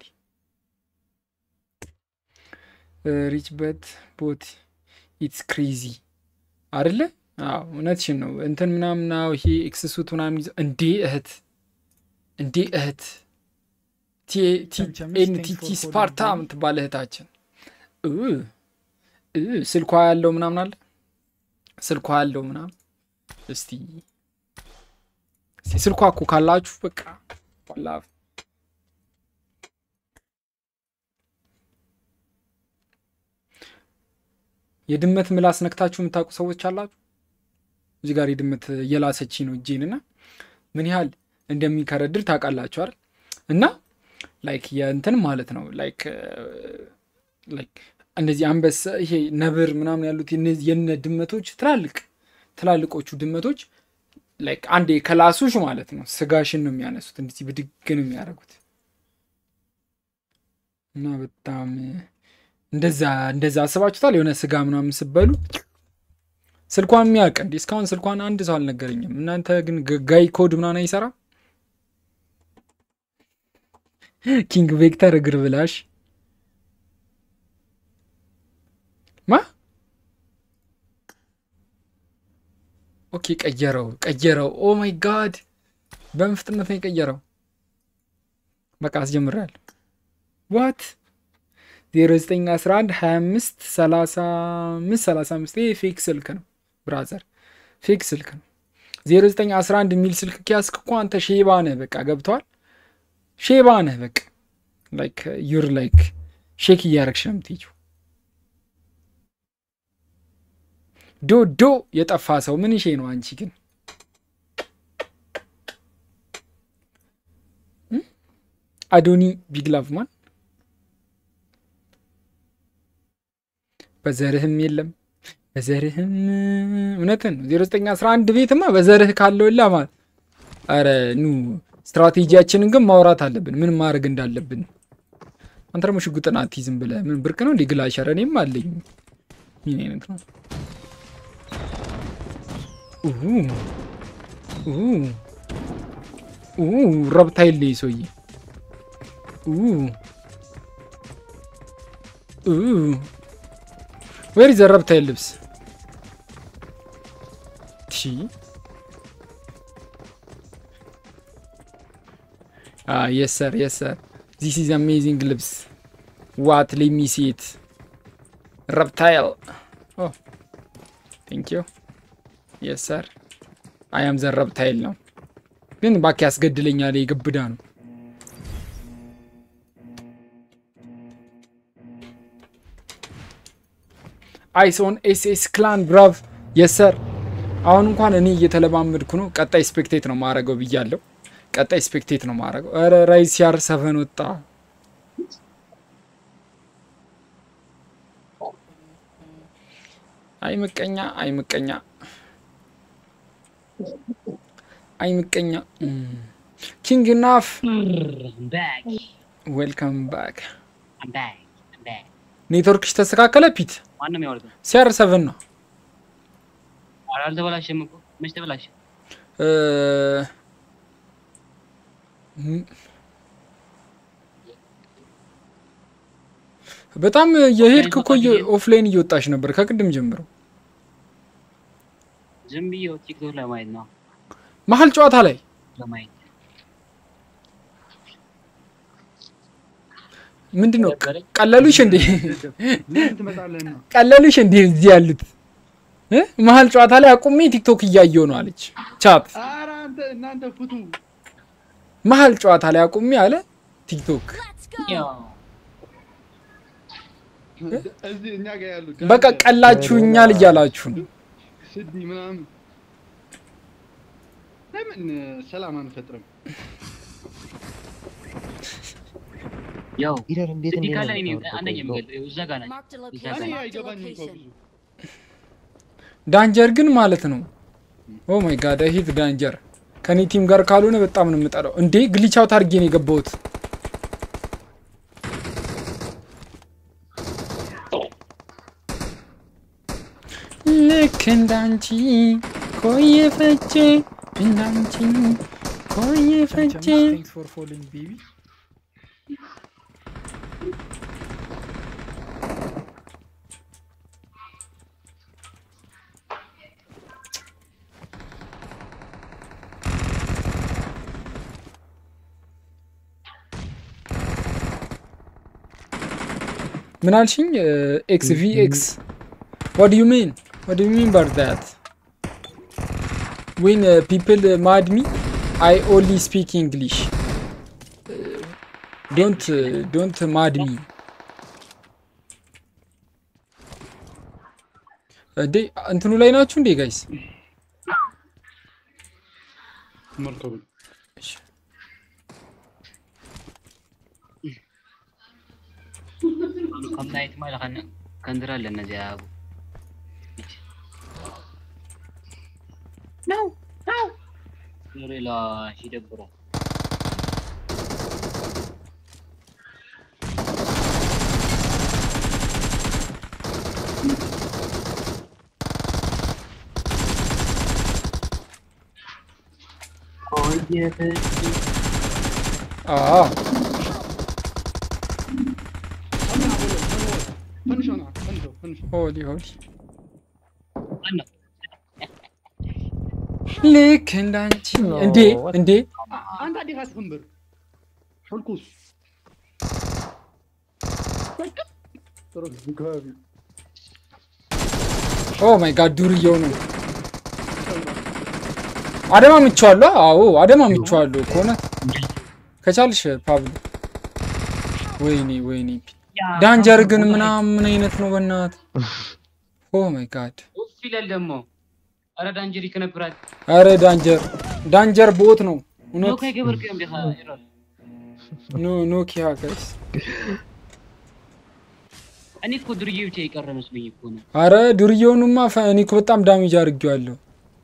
S3: ሪች በት ቦት ኢትስ ክሬዚ አይደለ? አዎ እውነትሽን ነው። እንትን ምናምን አዎ፣ ይሄ ኤክስሱት ምናምን ይዘው እንዴ እህት እንዴ እህት ኤንቲቲ ስፓርታ ምትባል እህታችን እ እ ስልኳ ያለው ምናምን አለ ስልኳ ያለው ምናምን እስቲ እስቲ ስልኳ እኮ ካላችሁ በቃ ዋላ የድመት ምላስ ነክታችሁ የምታውቁ ሰዎች አላችሁ? እዚህ ጋር የድመት እየላሰች ነው እጄን እና ምን ያህል እንደሚከረድር ታውቃላችሁ አይደል? እና ላይክ የእንትን ማለት ነው ላይክ ላይክ እነዚህ አንበሳ ይሄ ነብር ምናምን ያሉት የነ- የነ ድመቶች ትላልቅ ትላልቆቹ ድመቶች ላይክ አንዴ ከላሱሽ ማለት ነው ስጋሽን ነው የሚያነሱት፣ እንደዚህ ብድግ ነው የሚያደርጉት እና በጣም እንደዛ እንደዛ አስባችሁታል? የሆነ ስጋ ምናምን ስበሉ ስልኳን የሚያውቅ እንዲ እስካሁን ስልኳን አንድ ሰው አልነገረኝም። እናንተ ግን ግ- ጋይ ኮድ ምናምን አይሰራም። ኪንግ ቬክተር እግር ብላሽ ማ ኦኬ፣ ቀየረው ቀየረው። ኦ ማይ ጋድ በምን ፍጥነት ነው የቀየረው? በቃ አስጀምሬያለሁ። ዋት 0911 25 35 35 ይሄ ፌክ ስልክ ነው ብራዘር፣ ፌክ ስልክ ነው። 0911 የሚል ስልክ ኪያስክ እኮ አንተ ሼባ ነህ። በቃ ገብተዋል። ሼባ ነህ። በቃ ላይክ ዩር ላይክ ሼክ እያረግሽ ነው የምትሄጂው። ዶ ዶ የጠፋ ሰው ምን ሼ ነው አንቺ ግን እም? አዶኒ ቢግ ላቭ ማን በዘርህም የለም በዘርህም እውነትን ነው። 0911 ቤትማ በዘርህ ካለውላ ማለት አረ ኑ ስትራቴጂያችንን ግን ማውራት አለብን፣ ምን ማድረግ እንዳለብን። አንተ ደግሞ ሽጉጥን አትይዝም ብለህ ምን ብርቅ ነው እንዴ? ግላሸር እኔም አለኝ። ምን አይነት ነው? ኡሁ ኡሁ ኡሁ ረብታ የለ ሰውዬ ኡሁ ኡሁ ዌር ኢዝ ዘ ረብታይል ልብስ ቲ የስ ሰር የስ ሰር ዚስ ኢዝ አሜዚንግ ልብስ ዋት ሌሚ ሲት ረብታይል ኦ ቴንክ ዩ የስ ሰር አይ አም ዘ ረብታይል ነው ግን ባክ ያስገድለኛል የግብዳ ነው አይሶን ኤስኤስ ክላን ብራቭ የሰር አሁን እንኳን እኔ እየተለማመድኩ ነው። ቀጣይ ስፔክቴት ነው ማረገው ብያለሁ። ቀጣይ ስፔክቴት ነው ማረገው። ኧረ ራይዝ ሲያር ሰፈን ወጣ። አይ ምቀኛ፣ አይ ምቀኛ፣ አይ ምቀኛ። ኪንግ ናፍ
S8: I'm back.
S3: ዌልካም ባክ።
S8: I'm back. I'm back.
S3: ኔትወርክሽ ተስተካከለ ፒት?
S8: ማንም ያወርድ
S3: ሲያር ሰቨን ነው
S8: ኧረ አልተበላሸም እኮ መች ተበላሸ?
S3: እ፣ ም- በጣም የሄድክ እኮ ኦፍላይን እየወጣሽ ነበር ከቅድም ጀምሮ።
S8: ዝም ብዬ ቲክቶክ ለማየት ነው
S3: መሀል ጨዋታ ላይ
S8: ለማየት
S3: ምንድን ነው ቀለሉሽ እንዴ?
S6: ምን ትመጣለህ ነው?
S3: ቀለሉሽ እንዴ? እዚህ ያሉት እ? መሀል ጨዋታ ላይ አቁሜ ቲክቶክ እያየው ነው አለች ቻት።
S6: ኧረ አንተ እናንተ ፍቱ።
S3: መሀል ጨዋታ ላይ አቁሜ አለ ቲክቶክ።
S5: Let's go.
S8: ያው
S6: እዚህ እኛ ጋር ያሉ
S3: በቃ ቀላችሁኛል እያላችሁ ነው።
S6: ስዲ ምናምን ለምን ሰላም አንፈጥርም?
S8: ያው
S4: ሂደር እንዴት
S8: ስዲ
S4: እንዴት
S8: ካለ
S4: ነው
S8: እኔ
S4: የምታወርደው?
S8: አንደኛ
S4: ቆይ፣
S8: የምገልጠው እዛ ጋር ናቸው
S5: Marked a
S8: እዛ
S5: location.
S8: ጋር
S6: እኔ
S8: ናቸው።
S5: Marked a
S6: አይገባኝም እኮ
S5: location.
S6: ብዙ
S3: ዳንጀር ግን ማለት ነው። ኦ ማይ ጋድ ሂት ዳንጀር ከኔ ቲም ጋር ካልሆነ በጣም ነው የምጠላው። እንዴ ግሊች አውት አድርጌ ነው የገባሁት። ልክ እንዳንቺ ኮየ ፈቼ እንዳንቺ ኮየ ፈቼ
S7: ቴንክስ ፎር ፎሎዊንግ ቤቢ
S3: ምን አልሽኝ? ኤክስ ቪ ኤክስ ዋት ዱ ዩ ሚን ዋት ዱ ዩ ሚን ባር ዳት ዌን ፒፕል ማድ ሚ አይ ኦንሊ ስፒክ እንግሊሽ ዶንት ዶንት ማድ ሚ እንዴ እንትኑ ላይ ናችሁ እንዴ ጋይስ?
S6: መርከቡ
S8: ከም ናይቲ ማለ ከንድራ ኣለና እዚኣ ኣብ ነው ነው ሪላ ይደብራ
S3: አዎ
S6: ፈንሽ ሆና ፈንሽ ፈንሽ
S3: ሆሊ ሆሊ
S8: ማነው
S3: ልክ እንዳንቺ እንዴ እንዴ
S6: አንተ አዲስ አስፈንብር ሕልኩስ ጥሩ ከባቢ
S3: ኦ ማይ ጋድ ዱርዬው ነው። አደማ ምቸዋለሁ። አዎ አደማ ምቸዋለሁ ከሆነ ከቻልሽ ፓብሎ። ወይኔ ወይኔ ዳንጀር ግን ምናምን ምን አይነት ነው በእናት ኦ ማይ ጋድ
S8: ኡፍ ይላል ደግሞ ኧረ ዳንጀሪ ከነብራት
S3: አረ ዳንጀር ዳንጀር ቦት ነው እውነት
S8: ኖካ ይገበርክዮም ዲኻ ይረል
S3: ኖ ኖኪያ ጋይስ
S8: እኔ እኮ ድርዬ ብቻ የቀረ መስሎኝ እኮ ነው
S3: አረ ዱርዬውንማ ፈ- እኔ እኮ በጣም ዳሜጅ አድርጌዋለሁ።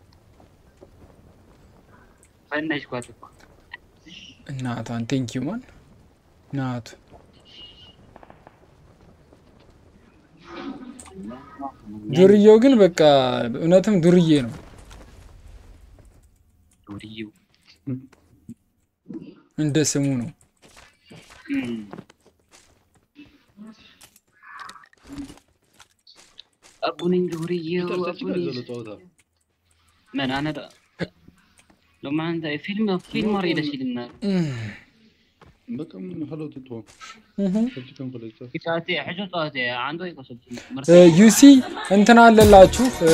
S8: ፈናሽ ኳት እኮ
S3: እናቷን ቴንክ ዩ ማን እናቱ ዱርዬው ግን በቃ እውነትም ዱርዬ ነው።
S8: ዱርዬው
S3: እንደ ስሙ ነው።
S8: አቡኒን ግብርዬው
S6: ፒተር
S8: አቡኒ
S6: ዘሎ ጨወታ
S8: መን ኣነ ዶ ሎማ እንታይ ፊልም ፊልም ርኢ ደስ ኢልና
S6: በቃ ሀሎ ትቶ ሰብችከን ኮሌጅ
S8: ጸዋቴ ሕጆ ጸዋቴ አንዱ ይቆሰልች
S3: ዩሲ እንትና አለላችሁ እ፣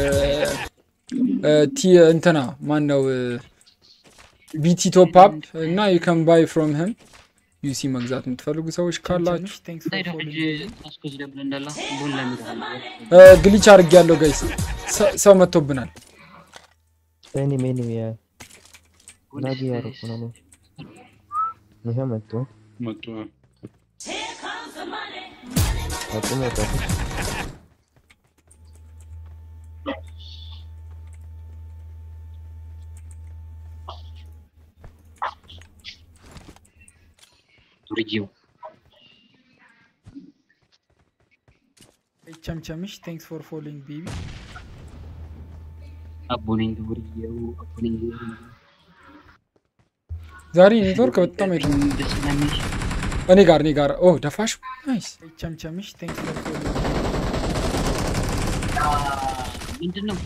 S3: እ፣ ቲ እንትና ማን ነው ቢቲ ቶፕ አፕ እና ዩ ካን ባይ ፍሮም ህም ዩሲ መግዛት የምትፈልጉ ሰዎች ካላችሁ
S7: ቸምቸምሽ ቴንክስ
S8: እንታይ
S7: ፎር
S8: ዶ ሕጂ
S7: ፎሎዊንግ
S8: ታስኮ ዝደብል እንዳላ ቡን ለሚድሃል
S3: እ፣ ግሊች አድርግ ያለው ጋይስ ሰው መጥቶብናል።
S4: ኤኒም ኤኒም ያ ላጊ ያደረኩ ነው እኔ። ይሄ መጡ
S6: መጡ
S4: መጡ መጡ
S8: ዱርዬው
S7: ቸምቸምሽ ቴንክስ ፎር ፎሎዊንግ ቤቢ
S8: አቡኒን ግብርዬው አቡኒን ግብርዬው
S3: ዛሬ ኔትወርክ በጣም የት
S8: ደስ ስለሚል
S3: እኔ ጋር እኔ ጋር ኦ ደፋሽ ናይስ
S7: ቸምቸምሽ ቴንክስ ፎር ፎሎዊንግ
S8: ምንድን ነው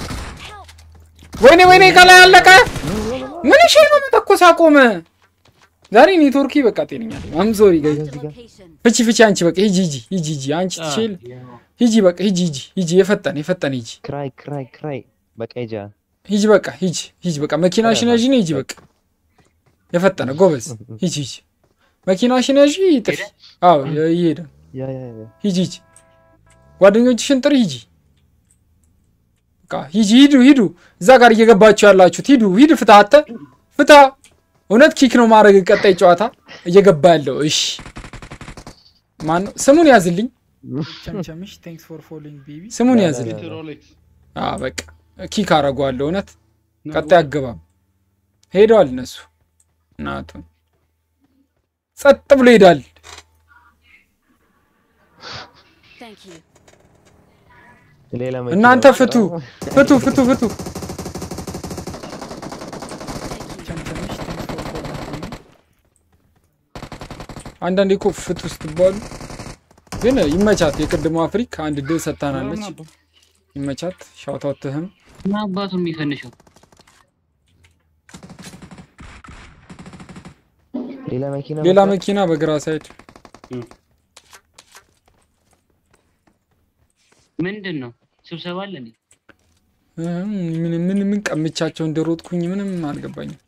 S3: ወይኔ ወይኔ ከላይ አለቀ። ምን እሺ ነው መተኮስ አቆመ። ዛሬ ኔትወርክ በቃ ጤነኛ አም ሶሪ ጋይስ
S5: Marked a location.
S3: ፍቺ ፍቺ አንቺ በቃ ሂጂ ሂጂ ሂጂ ሂጂ አንቺ ትችል ሂጂ በቃ ሂጂ ሂጂ ሂጂ የፈጠነ የፈጠነ ሂጂ
S4: ክራይ ክራይ ክራይ በቃ ሂጂ
S3: ሂጂ በቃ ሂጂ ሂጂ በቃ መኪናሽን ያዥ ነው ሂጂ በቃ የፈጠነ ጎበዝ ሂጂ ሂጂ መኪናሽን ያዥ ጥሪ አዎ እየሄደ ነው።
S4: ያ ያ ያ
S3: ሂጂ ሂጂ ጓደኞችሽን ጥሪ ሂጂ በቃ ሂጂ ሂዱ ሂዱ እዛ ጋር እየገባችሁ ያላችሁት ሂዱ ሂድ ፍታ አተ ፍታ እውነት ኪክ ነው ማድረግ ቀጣይ ጨዋታ እየገባ ያለው እሺ ማን ነው ስሙን ያዝልኝ
S7: ቸምቸምሽ ቴንክስ ፎር ፎሎዊንግ ቤቢ
S3: ስሙን ያዝልኝ
S6: ሮሌክስ
S3: አዎ በቃ ኪክ አረገዋለሁ እውነት ቀጣይ አገባም ሄደዋል እነሱ እናቱን ጸጥ ብሎ ይሄዳል
S5: Thank you.
S4: ሌላ መኪና
S3: እናንተ
S4: መጣ።
S3: ፍቱ ፍቱ ፍቱ ፍቱ
S7: ቸምቸምሽ ቴንክስ ፎር ፎሎዊንግ ቤቢ
S3: አንዳንዴ እኮ ፍቱ ስትባሉ ግን ይመቻት የቅድሞ አፍሪክ አንድ ድል ሰጥታናለች ይመቻት ሻውታውትህም
S8: እና አባቱ የሚፈንሸው
S4: ሌላ መኪና
S3: ሌላ
S4: መጣ።
S3: መኪና በግራ ሳይድ
S8: ምንድን ነው ስብሰባ አለ እንዴ?
S3: እም፣ ምን ምን ምን ቀምቻቸው እንደሮጥኩኝ ምንም አልገባኝም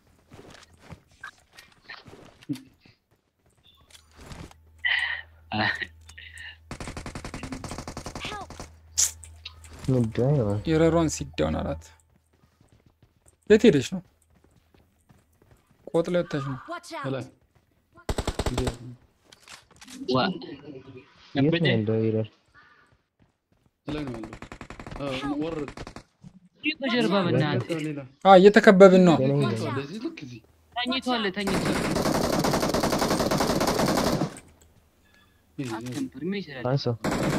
S5: Help!
S4: ምንድን ነው?
S3: የረሯን ሲዳውን አላት የት ሄደች ነው ቆጥ ላይ ወጥተሽ ነው
S5: Watch out!
S6: ከላይ
S8: ዋ
S4: የት
S8: ከበደ
S4: ነው ያለው ይላል።
S6: ከላይ ነው ያለው አዎ፣ ወረድ
S8: ይህ በጀርባ በእናትህ
S6: ሌላ
S3: አ እየተከበብን ነው
S4: ገና ይላል።
S6: ተኝቷል። እዚህ ልክ እዚህ
S8: ተኝቷል ተኝቷል
S6: ይሄ፣ ይሄ።
S8: አትንበር ምን ይችላል
S4: አንሳው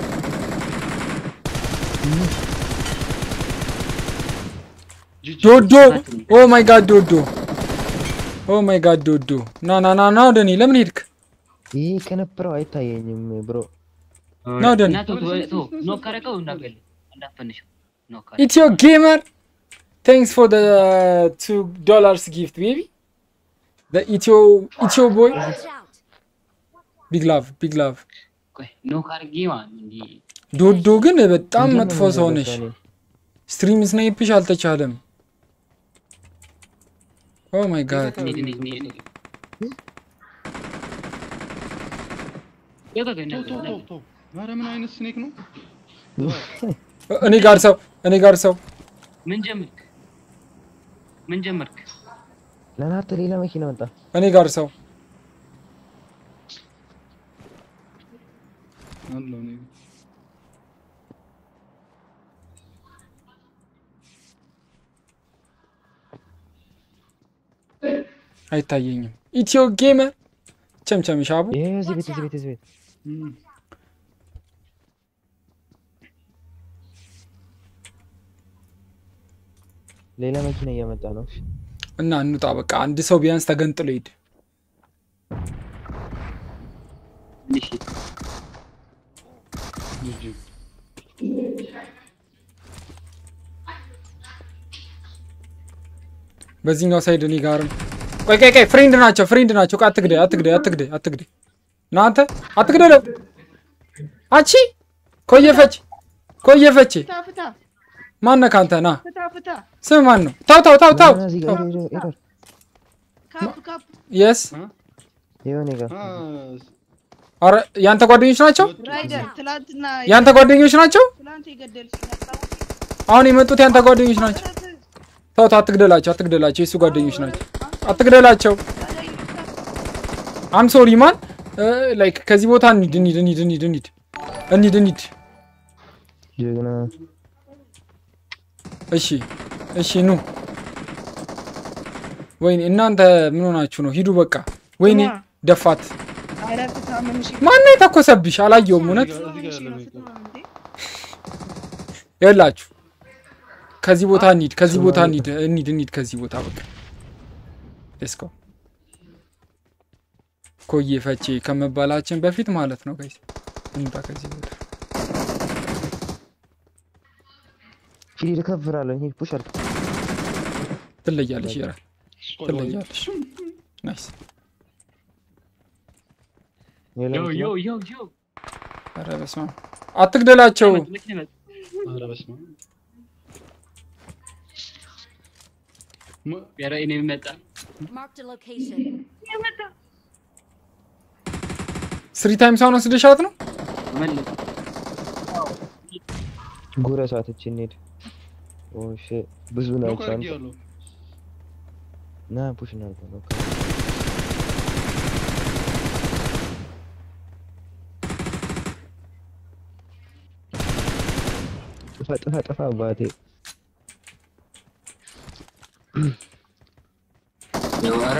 S6: ጂጂ
S3: ዶዶ ኦ ማይ ጋድ ዶዶ ኦ ማይ ጋድ ዶዶ ና ና ና ና ወደ እኔ ለምን ሄድክ
S4: ይህ ከነበረው አይታየኝም ብሮ
S3: ና ወደ እኔ
S8: እና ተው ተው ተው ኖክ ካረገው እንዳትገል እንዳትፈንሸው ኖክ ካረገው
S3: ኢትዮ ጌመር ቴንክስ ፎር ደ ቱ ዶላርስ ጊፍት ቤቢ ኢትዮ ኢትዮ ቦይ
S5: Watch out!
S3: ቢግ ላቭ ቢግ ላቭ
S8: ቆይ ኖክ አድርጌ ማለት ነው እንዲህ
S3: ዶዶ ግን በጣም መጥፎ ሰው ነሽ ስትሪም ስናይፕሽ አልተቻለም ኦ ማይ ጋድ
S8: እንሂድ እንሂድ እንሂድ እንሂድ የት አገኘህ?
S6: ተው ተው ተው ኧረ ምን አይነት ስኔክ ነው
S3: እኔ ጋር ሰው እኔ ጋር ሰው
S8: ምን ጀመርክ ምን ጀመርክ
S4: ለናርተ ሌላ መኪና መጣ።
S3: እኔ ጋር ሰው
S6: አለው እኔ
S3: አይታየኝም ኢትዮ ጌመር ቸምቸም ሻቡ
S4: ይሄ እዚህ ቤት እዚህ ቤት እዚህ ቤት
S6: እም፣
S4: ሌላ መኪና እያመጣ ነው።
S3: እና እንውጣ በቃ አንድ ሰው ቢያንስ ተገንጥሎ ሂድ
S8: እሺ
S6: ጂጂ
S3: በዚህኛው ሳይድ እኔ ጋርም ቆይ ቆይ ቆይ ፍሬንድ ናቸው ፍሬንድ ናቸው። ቆይ አትግደይ አትግደይ አትግደይ አትግደይ እናንተ አትግደለው። አንቺ ኮየፈች ኮየፈች
S10: ፍታ ፍታ
S3: ማነህ ካንተ ና
S10: ፍታ ፍታ
S3: ስም ማን ነው? ታው ታው ታው ታው
S4: እዚህ ጋር ኤረር ኤረር
S10: ካፕ ካፕ
S3: የስ
S4: የሆነ ጋር
S3: አረ ያንተ ጓደኞች ናቸው?
S10: ራይደር ትላንትና
S3: ያንተ ጓደኞች ናቸው?
S10: ትላንት የገደልሽ ነበር።
S3: አሁን የመጡት ያንተ ጓደኞች ናቸው? ተው ተው አትግደላቸው አትግደላቸው የሱ ጓደኞች ናቸው። አትግደላቸው። አም ሶሪ ማን ላይክ ከዚህ ቦታ እንሂድ እንሂድ እንሂድ እንሂድ እንሂድ እንሂድ እንሂድ።
S4: ጀግና
S3: እሺ እሺ ኑ። ወይኔ እናንተ ምን ሆናችሁ ነው? ሂዱ በቃ። ወይኔ ደፋት።
S10: ኧረ ፍታ ምንሽ
S3: ማነው የተኮሰብሽ? አላየውም እውነት ይላችሁ ከዚህ ቦታ እንሂድ፣ ከዚህ ቦታ እንሂድ፣ እንሂድ፣ እንሂድ ከዚህ ቦታ በቃ ሌትስ ጎ። ኮዬ ፈቼ ከመባላችን በፊት ማለት ነው ጋይስ፣ እንውጣ ከዚህ ቦታ።
S4: ሂድ እከፍራለሁ ሂድ ፑሽ አድርግ
S3: ትለያለሽ፣ ይራል ትለያለሽ። ናይስ።
S8: ዮ ዮ ዮ ዮ
S3: ኧረ በስመ አብ አትግደላቸው።
S8: መኪና መጣ።
S6: ኧረ በስመ አብ።
S8: ኧረ እኔ መጣ
S5: Marked a location.
S3: ስሪ ታይምስ አሁን ወስደሻት ነው?
S8: መለስ
S4: ጉረሳት እቺ እንሂድ ኦ ሺት ብዙ
S6: ሎክ
S4: ናቸው አንተ
S6: አድርጌያለሁ።
S4: ና ፑሽ እናድርግ ነው ጥፋ ጥፋ ጥፋ አባቴ
S8: ኧረ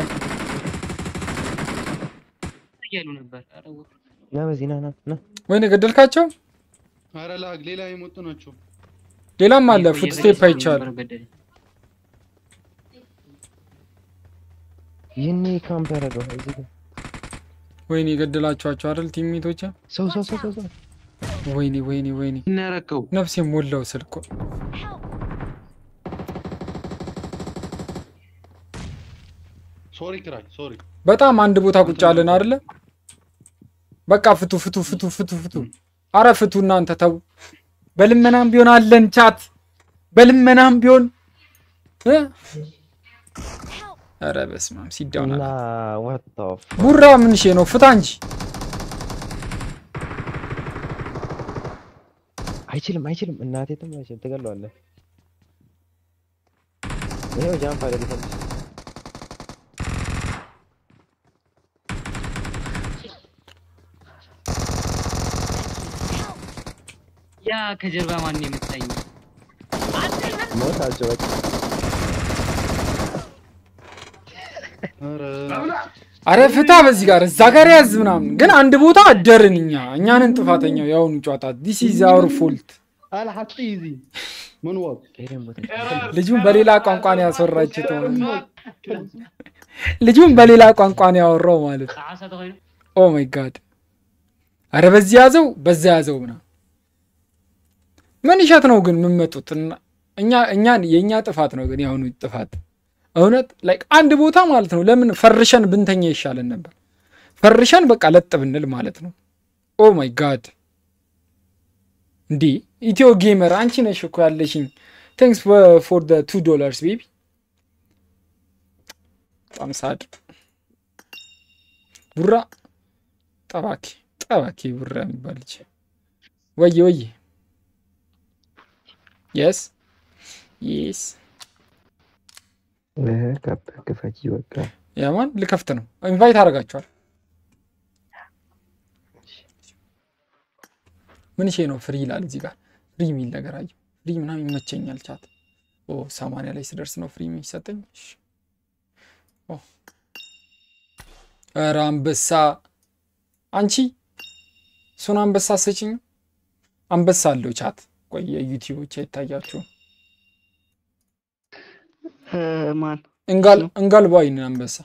S8: እያሉ ነበር። ኧረ ወ-
S4: ና በዚህ ና ና ና
S3: ወይኔ ገደልካቸው?
S6: ኧረ ላግ ሌላ የመጡ ናቸው።
S3: ሌላም አለ።
S8: እኮ
S3: ፉትስቴፕ
S8: እየፈለግኩ
S3: አይቻል።
S8: ነበር ገደለኝ።
S4: ይህኔ ካምፕ ያደረገው እዚህ ጋር
S3: ወይኔ ገደላችኋቸው አይደል ቲምሜቶች?
S4: ሰው ሰው ሰው ሰው ሰው
S3: ወይኔ ወይኔ ወይኔ
S11: እናረከው
S3: ነፍሴ ሞላው ስልኮ
S6: ሶሪ ክራይ ሶሪ።
S3: በጣም አንድ ቦታ ቁጭ አለን አይደለ? በቃ ፍቱ ፍቱ ፍቱ ፍቱ ፍቱ። አረ ፍቱ እናንተ ተው። በልመናም ቢሆን አለን ቻት፣ በልመናም ቢሆን እ? ኧረ በስመ አብ ሲዳውና
S4: እና ዋት
S3: ቡራ ምን ሼ ነው? ፍታ እንጂ
S4: አይችልም አይችልም እናቴ ትም አይችልም ትገለዋለህ ይኸው ጃምፕ አደረገ
S8: ያ ከጀርባ ማን ነው የመታኝ?
S4: ሞት አልጨበጭ
S3: አረ ፍታ በዚህ ጋር እዛ ጋር ያዝ ምናምን። ግን አንድ ቦታ አደርን እኛ እኛንን ጥፋተኛው የአሁኑ ጨዋታ ዲስ ኢዝ አወር ፎልት።
S6: አልሐጢ ዚ ምን ወቅ
S3: ልጁን በሌላ ቋንቋ ነው ያስወራችሁት። ልጁን በሌላ ቋንቋ ነው ያወራው ማለት ነው።
S8: ዓሳ ተኮይኑ
S3: ኦ ማይ ጋድ! አረ በዚህ ያዘው በዛ ያዘው ምናምን። ምን ይሸት ነው ግን የምመጡት? እና- እኛ እኛን የእኛ ጥፋት ነው ግን የአሁኑ ጥፋት እውነት ላይክ አንድ ቦታ ማለት ነው። ለምን ፈርሸን ብንተኛ ይሻለን ነበር። ፈርሸን በቃ ለጥ ብንል ማለት ነው። ኦ ማይ ጋድ! እንዲህ ኢትዮ ጌመር አንቺ ነሽ እኮ ያለሽኝ። ቴንክስ ፎር ደ ቱ ዶላርስ ቤቢ። በጣም ሳድ ቡራ ጠባኪ ጠባኪ ቡራ የሚባል ልጅ ወየ ወየ የስ የስ
S4: ካፕ ክፈች በቃ
S3: ያማን ልከፍት ነው። ኢንቫይት አደርጋችኋል። ምን ሼ ነው ፍሪ ይላል እዚህ ጋር ፍሪ የሚል ነገር አየሁ። ፍሪ ምናምን ይመቸኛል። ቻት ኦ ሰማንያ ላይ ስደርስ ነው ፍሪ የሚሰጠኝ። እሺ። ኦ ኧረ አንበሳ አንቺ እሱን አንበሳ ሰጭኝ። አንበሳ አለው ቻት። ቆይ የዩቲዩቦች አይታያችሁም።
S10: ማን
S3: እንጋል እንጋልባይን አንበሳ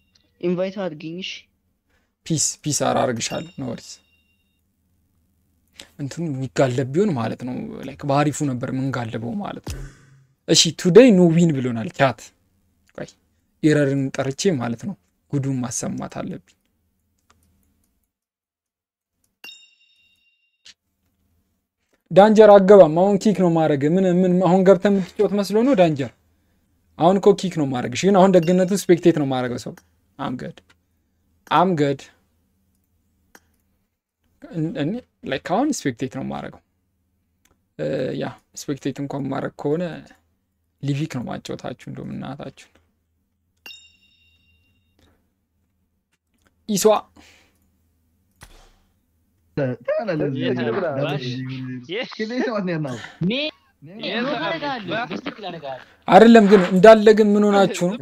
S10: ኢንቫይት አድርጊኝ እሺ
S3: ፒስ ፒስ አራርግሻለሁ። ኖ ወሪስ እንትኑ የሚጋለብ ቢሆን ማለት ነው ላይክ በአሪፉ ነበር የምንጋለበው ማለት ነው። እሺ ቱዴይ ኖ ዊን ብሎናል ቻት። ቆይ ኢረርን ጠርቼ ማለት ነው ጉዱን ማሰማት አለብኝ። ዳንጀር አገባም። አሁን ኪክ ነው ማድረግ። ምን ምን አሁን ገብተህ የምትጫወት መስሎ ነው ዳንጀር? አሁን እኮ ኪክ ነው ማድረግ። ግን አሁን ደግነቱ ስፔክቴት ነው ማድረገው ሰው አምገድ አምገድ እኔ ላይክ አሁን ስፔክቴት ነው ማድረገው። ያ ስፔክቴት እንኳን ማድረግ ከሆነ ሊቪክ ነው ማጫወታችሁ። እንደውም እናታችሁ ኢሷ አይደለም ግን እንዳለ ግን ምን ሆናችሁ ነው?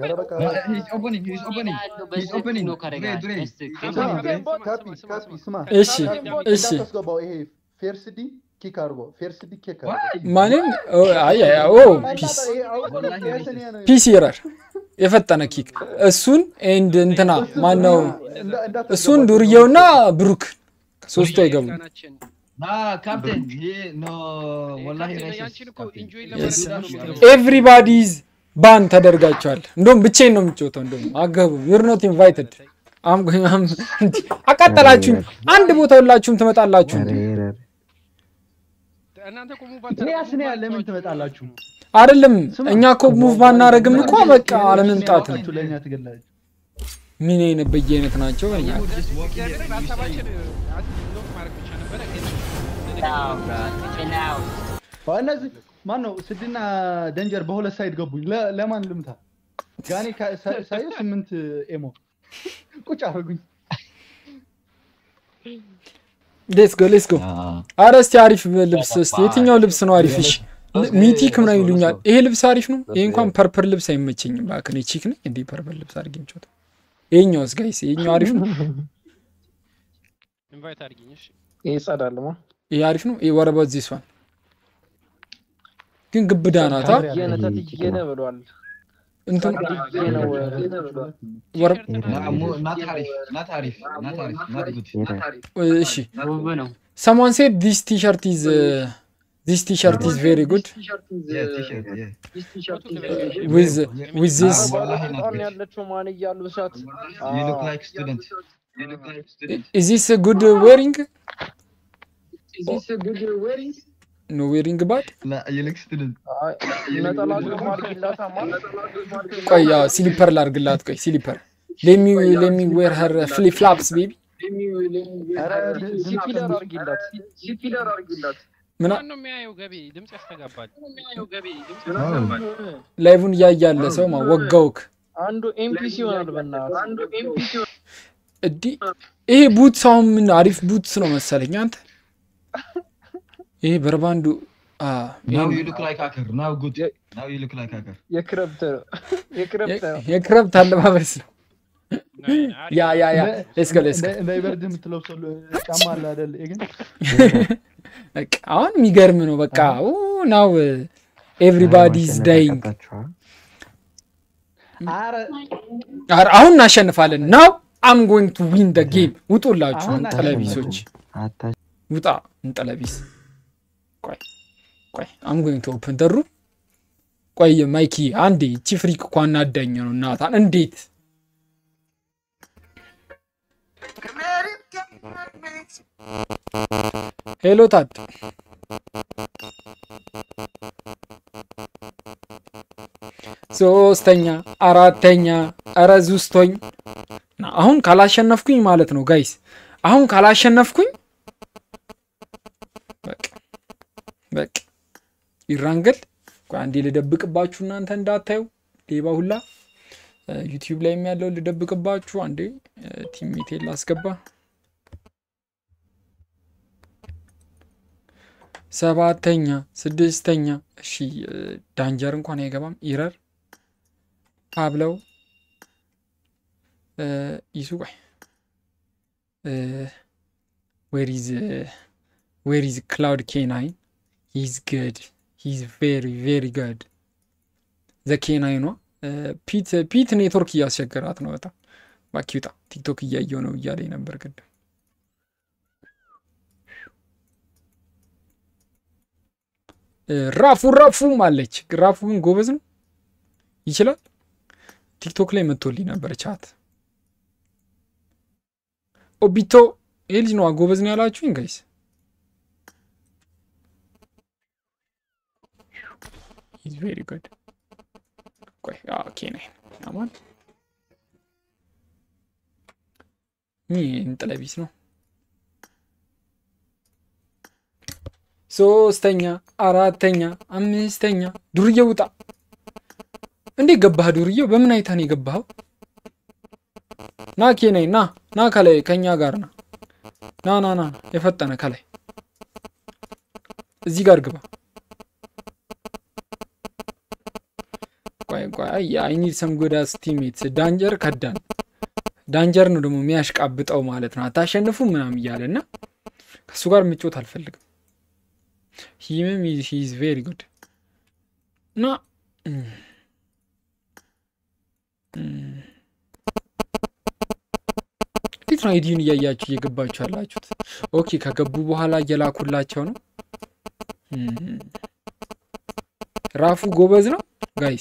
S3: እሺ እሺ
S6: ፌርስዲ ኪክ አድርጎ ፌርስዲ ኪክ
S3: ማንም አይ አይ ኦ ፒስ ፒስ ይረር የፈጠነ ኪክ እሱን ኤንድ እንትና ማነው እሱን ዱርዬውና ብሩክ ሶስቱ አይገቡም። ኤቭሪባዲዝ ባን ተደርጋቸዋል። እንደውም ብቻዬን ነው የምጫወተው። እንደውም አገቡም ዩር ኖት ኢንቫይትድ አቃጠላችሁኝ። አንድ ቦታ ሁላችሁም ትመጣላችሁ።
S6: ስኒያ ለምን ትመጣላችሁ?
S3: አይደለም እኛ እኮ ሙቭ ባናረግም እኮ በቃ አለመምጣት ነው።
S6: ለእኛ ትገላላችሁ።
S3: ምን አይነት በየአይነት ናቸው? በእኛ
S6: እነዚህ ማን ነው ስድና ደንጀር በሁለት ሳይድ ገቡኝ። ለ- ለማን ልምታ? ጋኔ ካ- ሳ- ሳየው ስምንት ኤሞ ቁጭ አደረጉኝ።
S3: ሌስ ጎ ሌስ ጎ። አረ እስቲ አሪፍ ልብስ እስቲ የትኛው ልብስ ነው አሪፍ? እሺ ሚቲክ ምናምን ይሉኛል። ይሄ ልብስ አሪፍ ነው። ይሄ እንኳን ፐርፐል ልብስ አይመቸኝም። እባክህ እኔ ቺክ ነኝ እንዲህ ፐርፐል ልብስ አድርጌ የምጫወተው። ይሄኛውስ ጋይስ ይሄኛው አሪፍ ነው።
S11: ኢንቫይት አድርጊኝ እሺ።
S9: ይሄ ይጸዳልማ።
S3: ይሄ አሪፍ ነው። ይሄ ወረባ ዚስ ዋን ግን ግብዳ ናታ።
S9: ተትዬነ ተትዬነ ብሏል።
S3: እንትን
S9: ተትዬ ነው
S3: ወረ እሺ
S8: ውብ ነው።
S3: someone said this t-shirt is uh, this t-shirt is very good with with this
S9: በጣም ያለችው ማን እያሉ እሳት
S3: is this a good uh, wearing no wearing bad
S9: ነጠላ ሱፍ አድርጊላታ ማለት
S3: ቆይ ያው ሲሊፐር ላርግላት ቆይ ሲሊፐር let me let me wear her uh, flip flops baby
S9: ሲፒለር አድርጊላት ሲፒለር አድርጊላት
S3: ምን
S11: ማን ነው የሚያየው? ገቢ ድምጽ ያስተጋባል።
S3: ላይቭን እያያለ ሰው ማ ወጋውክ
S9: አንዱ ኤምፒሲ ይሆናል በእናትህ አንዱ ኤምፒሲ
S3: እዲ ይሄ ቡትስ አሁን ምን አሪፍ ቡትስ ነው መሰለኝ አንተ ይሄ በርባንዱ አ
S9: የክረብት ነው የክረብት ነው
S3: የክረብት አለባበስ ነው ያ ያ ያ ሌትስ ጎ ሌትስ ጎ
S6: እንዳይበርድ የምትለብሰው ጫማ አለ አይደል? ይሄ ግን
S3: በቃ አሁን የሚገርም ነው። በቃ ናው ኤቭሪባዲ ኢዝ ዳይንግ።
S6: ኧረ
S3: አሁን እናሸንፋለን። ናው አም ጎይንግ ቱ ዊን ደ ጌም። ውጡላችሁ
S6: አሁን
S3: እንጠለቢሶች፣ ውጣ እንጠለቢስ። ቆይ ቆይ አም ጎይንግ ቱ ኦፕን ደሩ። ቆይ ማይኪ አንዴ እቺ ፍሪክ እኮ አናዳኝ ነው እናታን እንዴት ሄሎ ታድ ሶስተኛ አራተኛ ኧረ ዙስቶኝ ና አሁን ካላሸነፍኩኝ ማለት ነው ጋይስ አሁን ካላሸነፍኩኝ በቃ በቃ ይራንገል ቆይ አንዴ ልደብቅባችሁ እናንተ እንዳታዩ ሌባ ሁላ ዩቲዩብ ላይ ያለው ልደብቅባችሁ አንዴ ቲሜቴን ላስገባ ሰባተኛ ስድስተኛ እሺ ዳንጀር እንኳን አይገባም ኢረር አብለው ይሱ ቆይ ዌር ኢዝ ዌር ኢዝ ክላውድ ኬናይን ሂዝ ግድ ሂዝ ቬሪ ቬሪ ግድ ዘ ኬናይኗ ፒት ፒት ኔትወርክ እያስቸገራት ነው በጣም እባክህ ውጣ ቲክቶክ እያየው ነው እያለኝ ነበር ቅድም ራፉ ራፉም አለች። ራፉ ግን ጎበዝ ነው ይችላል። ቲክቶክ ላይ መጥቶልኝ ነበር ቻት ኦቢቶ ይህ ልጅ ነዋ ጎበዝ ነው ያላችሁኝ ጋይስ። ኢዝ ቬሪ ጉድ። ቆይ ኦኬ ነኝ አማን ይህ እንጥለቢስ ነው። ሶስተኛ፣ አራተኛ፣ አምስተኛ ዱርዬ ውጣ። እንዴት ገባህ ዱርዬው? በምን አይታ ነው የገባኸው? ና ኬነይ ና ና ከላይ ከኛ ጋር ና ና ና ና የፈጠነ ከላይ እዚህ ጋር ግባ። ቆይ ቆይ አይ ኒድ ሰም ጉድ አስ ቲሜትስ ዳንጀር ከዳን ዳንጀር ነው ደግሞ የሚያሽቃብጠው ማለት ነው። አታሸንፉ ምናምን እያለ እና ከእሱ ጋር ምጮት አልፈልግም። ሂምም ሂዝ ቬሪ ጉድ እና እንዴት ነው አይዲውን እያያችሁ እየገባችሁ ያላችሁት? ኦኬ ከገቡ በኋላ እየላኩላቸው ነው። ራፉ ጎበዝ ነው ጋይስ።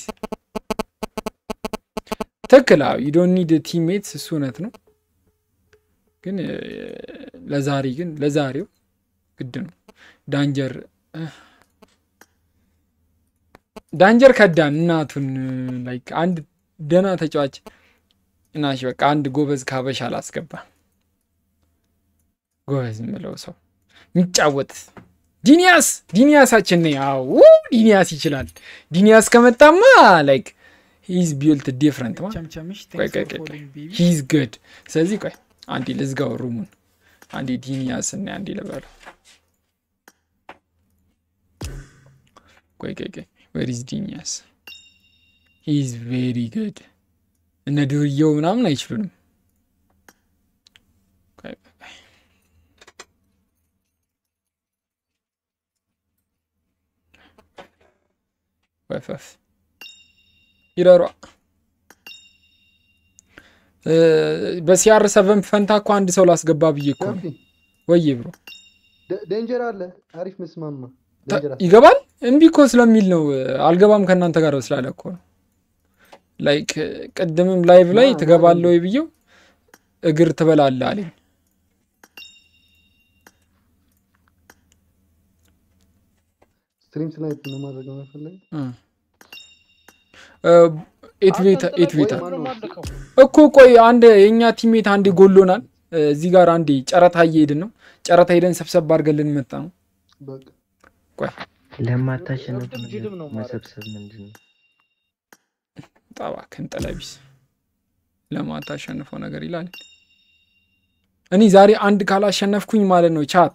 S3: ትክክል። ዩ ዶንት ኒድ ቲሜትስ እሱ እውነት ነው። ግን ለዛሬ ግን ለዛሬው ግድ ነው። ዳንጀር ዳንጀር ከዳን እናቱን ላይክ አንድ ደህና ተጫዋች እናሽ በቃ አንድ ጎበዝ ካበሻ አላስገባ ጎበዝ የምለው ሰው የሚጫወት ዲኒያስ ዲኒያሳችን ነ ያው ዲኒያስ ይችላል። ዲኒያስ ከመጣማ ላይክ ሂዝ ቢልት ዲፍረንት ማ
S7: ቸምቸምሽ
S3: ቆይ ቆይ ቆይ ቆይ ሂዝ ግድ። ስለዚህ ቆይ አንዴ ልዝጋው ሩሙን አንዴ ዲኒያስ እና አንዴ ልበለው። ቆይ ቆይ ቆይ ዌር ኢዝ ዲኒያስ ሂዝ ቬሪ ጉድ። እነ ዱርዬው ምናምን አይችሉንም። ቆይ ቆይ ቆይ ወፈፍ ይረሯ በሲአር ሰቨን ፈንታ እኮ አንድ ሰው ላስገባ ብዬ እኮ ነው። ወይ ብሮ
S6: ዴንጀር አለ አሪፍ መስማማ
S3: ይገባል። እምቢ እኮ ስለሚል ነው አልገባም ከእናንተ ጋር ስላለ እኮ ነው። ላይክ ቅድምም ላይቭ ላይ ትገባለህ ወይ ብዬው እግር ትበላለህ አለኝ።
S6: ስትሪም ስናይፕ ነው ማድረግ ነው የፈለገ
S3: ኤት ቤታ ኤት ቤታ እኮ ቆይ አንድ የእኛ ቲሜት አንዴ ጎሎናል። እዚህ ጋር አንዴ ጨረታ እየሄድን ነው። ጨረታ ሄደን ሰብሰብ አድርገን ልንመጣ ነው። ቆይ
S4: ለማታሸነፍ መሰብሰብ ምንድን ነው?
S3: ጠባክን ጠለቢስ ለማታሸንፈው ነገር ይላል። እኔ ዛሬ አንድ ካላሸነፍኩኝ ማለት ነው ቻት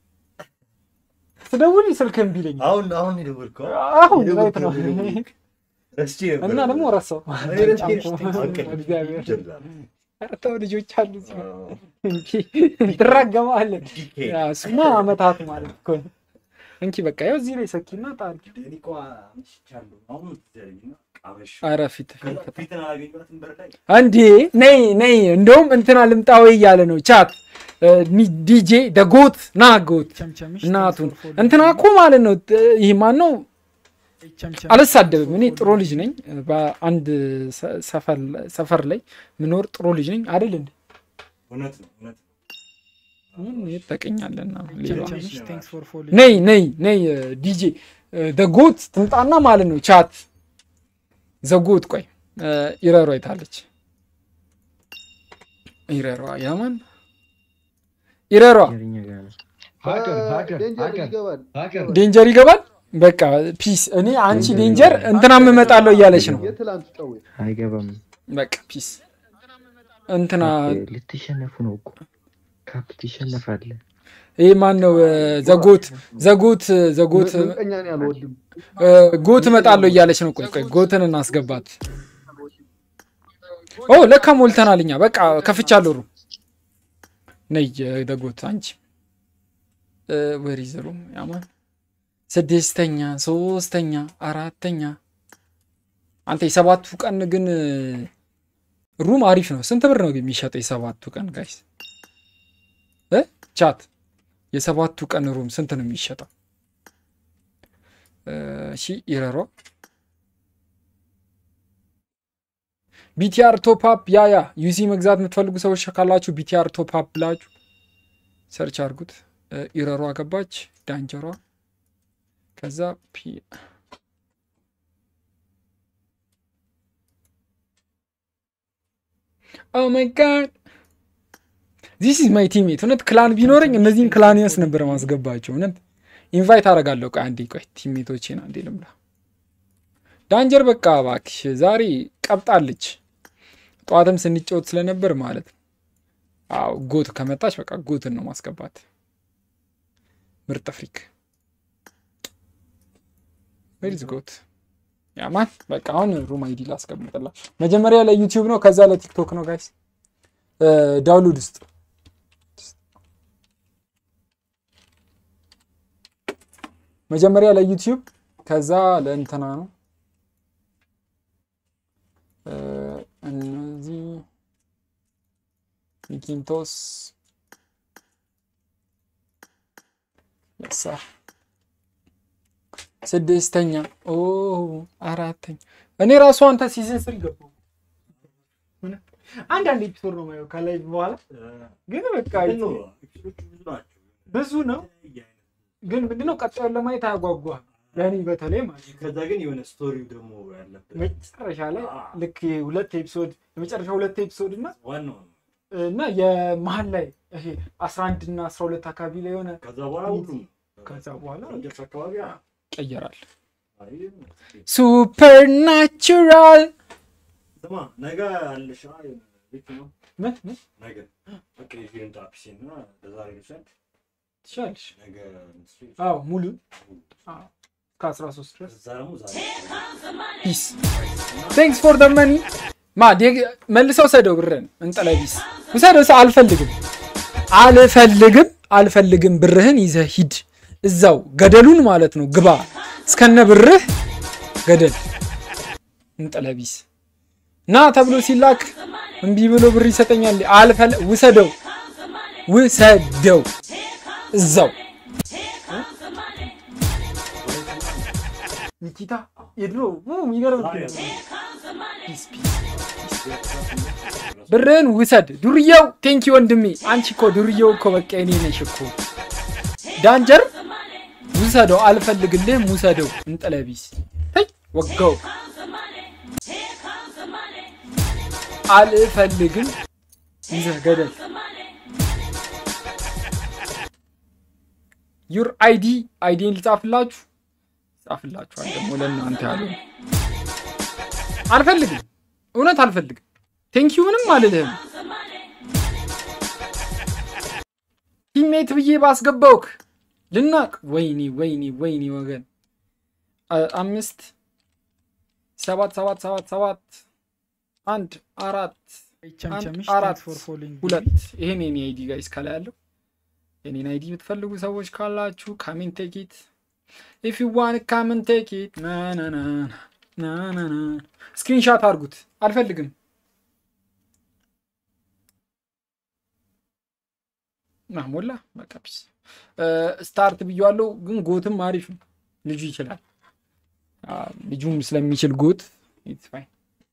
S3: ስደውል ስልክ እምቢ ይለኛል።
S12: አሁን አሁን የደወልከው
S3: አሁን ላይት ነው
S12: ረስቼ ነበር
S3: እና ደግሞ ረሳው።
S12: እኔ ረስቼ
S3: እግዚአብሔር ኧረ ተው ልጆች አሉ እዚህ እንጂ ትራገማለህ። እሱማ አመታት ማለት እኮ ነው። እንኪ በቃ ያው እዚህ ላይ ሰኪና ጣል። ኧረ ፊት እንዴ ነይ ነይ፣ እንደውም እንትና ልምጣ ወይ እያለ ነው ቻት ዲጄ ደጎት ና ጎት እናቱን እንትና እኮ ማለት ነው። ይህ ማን ነው? አልሳደብም። እኔ ጥሩ ልጅ ነኝ። በአንድ ሰፈር ላይ ምኖር ጥሩ ልጅ ነኝ አይደል እንዴ? ይጠቀኛለና ነይ ነይ ነይ ዲጄ ደጎት ትምጣና ማለት ነው ቻት ዘጎት ቆይ ኢረሯ አይታለች። ኢረሯ ያማን ኢረሯ ዴንጀር ይገባል። በቃ ፒስ። እኔ አንቺ ዴንጀር እንትናም እመጣለሁ እያለች ነው።
S4: አይገባም።
S3: በቃ ፒስ። እንትና
S4: ልትሸነፉ ነው እኮ ካፕ ትሸነፋለህ።
S3: ይህ ማን ነው? ዘጎት ዘጎት ዘጎት ጎት እመጣለሁ እያለች ነው። ቆይ ቆይ ጎትን እናስገባት። ኦ ለካ ሞልተናል እኛ። በቃ ከፍቻለሁ። ሩ ነይ ደጎት አንቺ ወሪ ዘሩ ያማን ስድስተኛ፣ ሶስተኛ፣ አራተኛ። አንተ የሰባቱ ቀን ግን ሩም አሪፍ ነው። ስንት ብር ነው የሚሸጠው የሰባቱ ቀን ጋይስ? ቻት የሰባቱ ቀን ሩም ስንት ነው የሚሸጠው? እሺ ኢረሯ ቢቲአር ቶፕ ያ ያ ዩሲ መግዛት የምትፈልጉ ሰዎች ካላችሁ ቢቲአር ቶፕ ብላችሁ ሰርች አድርጉት። እ፣ ኢረሯ ገባች ዳንጀሯ ከዛ ፒ ኦ ማይ ጋድ ዚስ ኢዝ ማይ ቲሜት። እውነት ክላን ቢኖረኝ እነዚህን ክላኒያስ ነበር ማስገባቸው። እውነት ኢንቫይት አደርጋለሁ። ቆይ አንዴ ቆይ ቲሜቶቼን አንዴ ልምላ። ዳንጀር በቃ እባክሽ ዛሬ ቀብጣለች። ጠዋትም ስንጫወት ስለነበር ማለት ነው። አዎ ጎት ከመጣች በቃ ጎትን ነው ማስገባት። ምርጥ ፍሪክ ዌርዝ ጎት ያማን በቃ አሁን ሩም አይዲ ላስቀምጥላ። መጀመሪያ ለዩቲዩብ ነው፣ ከዛ ለቲክቶክ ነው ጋይስ። ዳውንሎድ ውስጥ መጀመሪያ ለዩቲዩብ ከዛ ለእንትና ነው። እ፣ እነዚህ ሚኪንቶስ ለሳ ስድስተኛ ኦ አራተኛ እኔ ራሱ አንተ ሲዝን ስር ገባሁ። አንዳንድ ኤፒሶድ ነው የማየው ከላይ በኋላ ግን በቃ ብዙ ነው ግን ምንድነው ቀጣዩን ለማየት አያጓጓም። ለእኔ በተለይ ማለት ነው።
S12: ከዛ ግን የሆነ ስቶሪው ደግሞ ያለበት
S3: መጨረሻ ላይ ልክ ሁለት ኤፒሶድ የመጨረሻ ሁለት ኤፒሶድ እና
S12: ዋናው ነው።
S3: እና የመሀል ላይ ይሄ አስራ አንድ እና አስራ ሁለት አካባቢ ላይ የሆነ
S12: ከዛ በኋላ ሁሉም
S3: ከዛ በኋላ
S12: መጨረሻ አካባቢ አ-
S3: ይቀየራል።
S12: አይ፣
S3: ሱፐር ናቹራል
S12: ስማ ነገ አለሽ አ- የሆነ ቤት ነው
S3: ምን ምን
S12: ነገ በቃ ይዤ ልምጣ ፒሲን እና ለዛሬ ልውሰድ።
S3: ትችላለሽ?
S12: ነገ ምስል
S3: አዎ ሙሉ ከአስራ ሶስት ድረስ
S12: እዛ ደግሞ ዛሬ
S3: ፒስ ቴንክስ ፎር ደ መኒ ማ ዴግ- መልሰው ሰደው ብርህን እንጠለ ቢስ ውሰደው። ሰው አልፈልግም አልፈልግም አልፈልግም ብርህን ይዘህ ሂድ እዛው ገደሉን ማለት ነው ግባ እስከነ ብርህ ገደል እንጠለ ቢስ ና ተብሎ ሲላክ እምቢ ብሎ ብር ይሰጠኛል። አልፈል ውሰደው ውሰደው እዛው ኒኪታ የድሮ ው- የሚገርም ፊልም ነው። ፒስ ፒስ ብርህን ውሰድ ዱርዬው። ቴንኪ ወንድሜ። አንቺ እኮ ዱርዬው እኮ በቃ እኔ ነሽ እኮ ዳንጀር ውሰደው። አልፈልግልህም ውሰደው። እንጠለቢስ ተይ ወጋው። አልፈልግም ይዘህ ገደል። ዩር አይዲ አይዲን ልጻፍላችሁ ጻፍላችኋል። ደግሞ ለእናንተ ያለው አልፈልግም፣ እውነት አልፈልግም። ቴንኪዩ ምንም አልልህም። ቲሜት ብዬ ባስገባውክ ልናቅ። ወይኔ ወይኔ ወይኔ ወገን አ- አምስት ሰባት ሰባት ሰባት ሰባት አንድ አራት አንድ
S7: ቸምቸምሽ
S3: አራት
S7: thanks for following
S3: ሁለት ይሄን የኔ አይዲ ጋይስ ከላይ ያለው የኔን አይዲ የምትፈልጉ ሰዎች ካላችሁ ካሜን ቴኪት ኢፍ ዩ ዋን ካሜን ቴኪት ናናና ስክሪንሻት አድርጉት። አልፈልግም ና ሞላ በቃ ፒስ ስታርት ብያዋለው፣ ግን ጎትም አሪፍ ነው። ልጁ ይችላል። አ፣ ልጁም ስለሚችል ጎት ኢትስ ፋይን።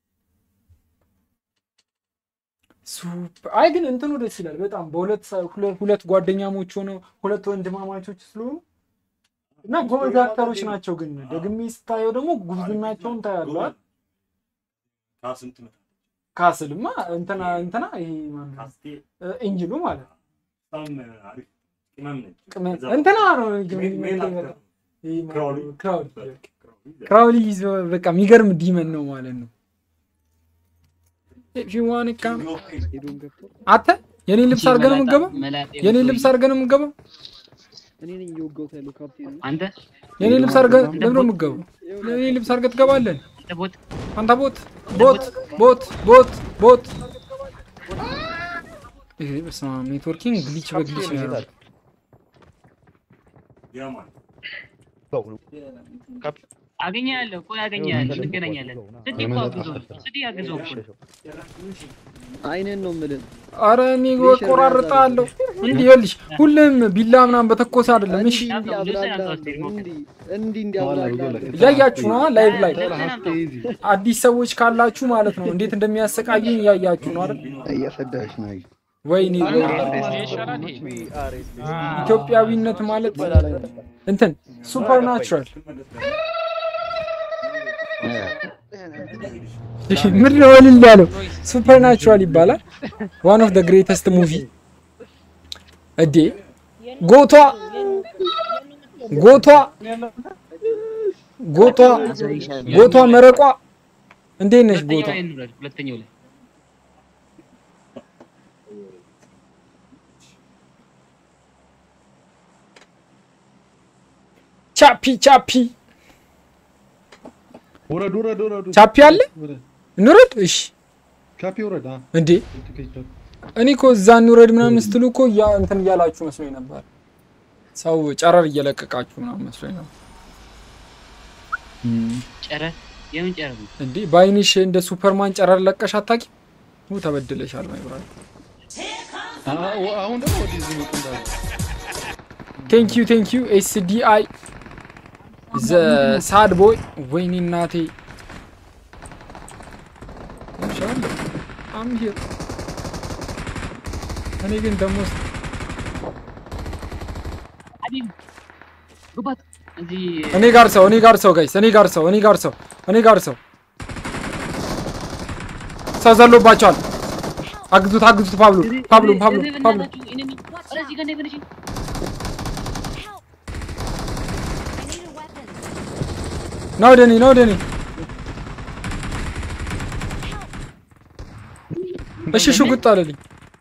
S3: ሱፐር አይ ግን እንትኑ ደስ ይላል በጣም በሁለት ሰ- ሁለ- ሁለት ጓደኛሞች ሆነው ሁለት ወንድማማቾች ስለሆኑ እና ጎበዝ አክተሮች ናቸው። ግን ደግሜ ስታየው ደግሞ ጉብዝናቸውን ታያለዋል።
S12: ከስንት መ-
S3: ካስልማ እንትና እንትና ይሄ ማን ነው?
S12: ካስቴ
S3: እ፣ ኤንጅሉ ማለት ነው።
S12: በጣም አሪፍ ቅመም ነች።
S3: ቅመም-
S12: ከዛ
S3: እንትና ነው
S12: ሜን- ሜን አክተር ነው።
S3: ይሄ ማን ነው?
S12: ክራውሊ።
S3: ክራውሊ
S12: ክራውሊ።
S3: ክራውሊ ይዞ በቃ የሚገርም ዲመን ነው ማለት ነው። If you wanna come- አንተ የኔን ልብስ አድርገህ ነው የምትገባው? የኔን ልብስ አድርገህ ነው የምትገባው?
S4: እኔ ነኝ እየወጋሁት ያለው ካፕቴን
S8: አንተ
S3: የኔን ልብስ አድርገህ ለምን ነው የምትገባው? የኔን ልብስ አድርገህ ትገባለህ?
S8: ቦት
S3: አንተ ቦት ቦት ቦት ቦት ቦት ይሄ በስመ አብ ኔትወርኪንግ ግሊች በግሊች ነው ያለው።
S12: ያማን
S8: አገኛለሁ። ቆይ አገኛለሁ። እንገናኛለን። ስዲ እኮ አግዞ ስዲ አግዞ እኮ
S13: አይንን ነው የምልህ።
S3: አረ እኔ ቆራርጣለሁ። እንዲህ ይኸውልሽ፣ ሁሌም ቢላ ምናምን በተኮሰ አይደለም። እሺ
S13: እንዲህ እንዲያብላላ
S3: እያያችሁ ነው ላይቭ ላይ አዲስ ሰዎች ካላችሁ ማለት ነው እንዴት እንደሚያሰቃዩኝ እያያችሁ ነው አይደል?
S14: እያሰዳሽ ነው።
S3: ወይኔ ኢትዮጵያዊነት ማለት እንትን ሱፐርናቹራል ምን ነው እልል ያለው ሱፐርናቹራል ይባላል። ዋን ኦፍ ዘ ግሬተስት ሙቪ እዴ ጎቷ ጎቷ ጎቷ ጎቷ መረቋ እንዴት ነሽ ጎቷ?
S8: ሁለተኛው ላይ
S3: ቻፒ ቻፒ
S6: ውረድ ውረድ ውረድ።
S3: ቻፒ አለ እንውረድ። እሺ
S6: ቻፒ ውረድ። አ
S3: እንዴ እኔ እኮ እዛ እንውረድ ምናምን ስትሉ እኮ ያ እንትን እያላችሁ መስሎኝ ነበር። ሰው ጨረር እየለቀቃችሁ ምናምን መስሎኝ ነበር።
S8: ጨረር የምን ጨረር ነው?
S3: እንዴ በአይንሽ እንደ ሱፐርማን ጨረር ለቀሽ አታውቂም? ው ተበድለሻል ማይ ብራዘር።
S6: አሁን ደግሞ ወደዚህ መጡ እንዳለ
S3: ቴንክ ዩ ቴንክ ዩ ኤስዲአይ ዘ ሳድ ቦይ ወይኔ እናቴ ይሻላል አም ሂር እኔ ግን ደግሞ
S8: ሀቢብ ግባት እዚህ
S3: እኔ ጋር ሰው እኔ ጋር ሰው ጋይስ እኔ ጋር ሰው እኔ ጋር ሰው እኔ ጋር ሰው ሰው ዘሎባቸዋል። አግዙት አግዙት ፓብሎ ፓብሎ ፓብሎ ፓብሎ
S8: እዚህ ጋር ነበር እሺ
S3: ና ወደ እኔ ና ወደ እኔ እሺ ሽጉጥ አለልኝ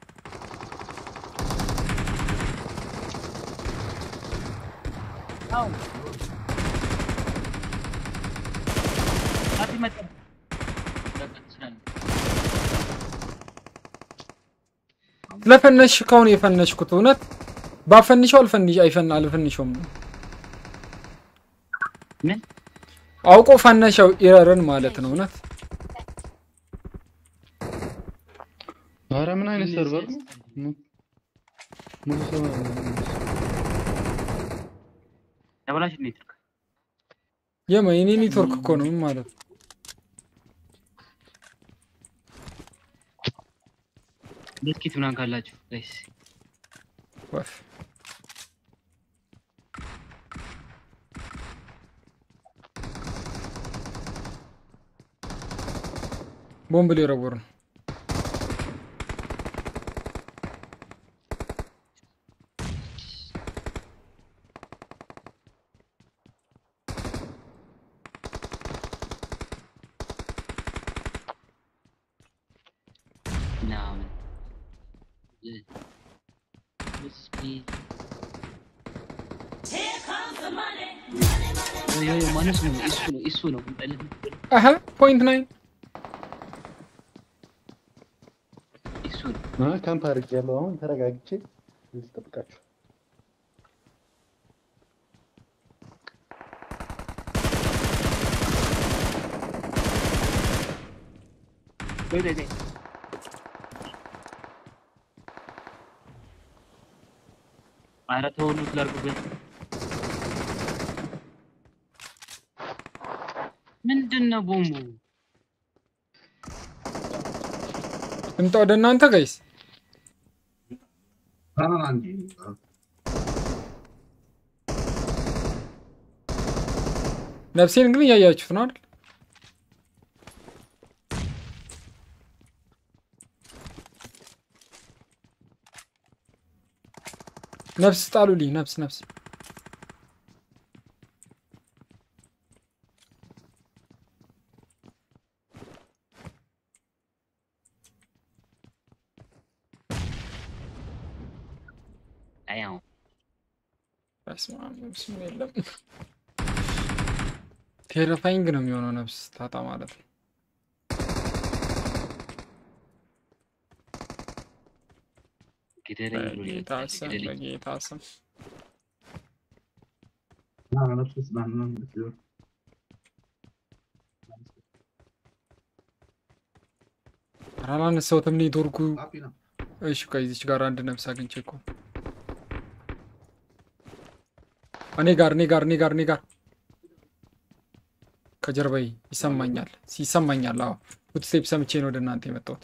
S8: ሀቢብ መጣ
S3: ስለፈነሽ ከሆነ የፈነሽኩት እውነት ባፈንሸው አልፈንሽ አይፈን አልፈንሸውም
S8: ምን
S3: አውቆ ፈነሸው ኢረርን ማለት ነው እውነት
S6: ኧረ ምን አይነት ሰርቨር ነው? ሙሉ ሰው
S8: ተበላሽ ኔትወርክ
S3: የማ የኔ ኔትወርክ እኮ ነው ምን ማለት ነው
S8: ብስኪት ምናምን ካላችሁ ጋይስ
S3: ወፍ ቦምብ ሊወረውር ነው
S8: ምናምን ማነሱ ነው እሱ ነው እሱ ነው
S3: አሀ ፖይንት ናይን
S8: እሱ ነው
S6: አ ካምፕ አድርጌያለሁ። አሁን ተረጋግቼ እዚህ ጠብቃችሁ
S8: ወይ ወይ ወይ ኧረ ተው ሉት ላድርጉበት ምንድን ነው ቦምቡ
S3: ልምጣ ወደ እናንተ ጋይስ ነፍሴን ግን እያያችሁት ነው አይደል ነፍስ ጣሉልኝ ነፍስ ነፍስ
S8: አያው
S3: በስመ አብ ነፍስም የለም ቴረፋይንግ ነው የሚሆነው ነፍስ ታጣ ማለት ነው
S8: ግደለኝ ብሎ
S3: በጌታ ስም በጌታ ስም ኧረ አላነሳሁትም ኔትወርኩ። እሺ ከዚች ጋር አንድ ነፍስ አግኝቼ እኮ እኔ ጋር እኔ ጋር እኔ ጋር እኔ ጋር ከጀርባዬ ይሰማኛል ይሰማኛል። አዎ ፉትስቴፕ ሰምቼ ነው ወደ እናንተ የመጣሁት።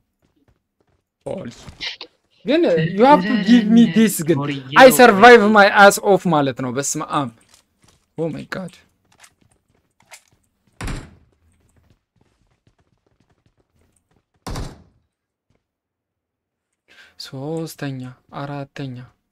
S3: ፖሊስ ግን ዩ ሃቭ ቱ ጊቭ ሚ ዲስ ግን አይ ሰርቫይቭ ማይ አስ ኦፍ ማለት ነው። በስመ አብ ኦ ማይ ጋድ ሶስተኛ አራተኛ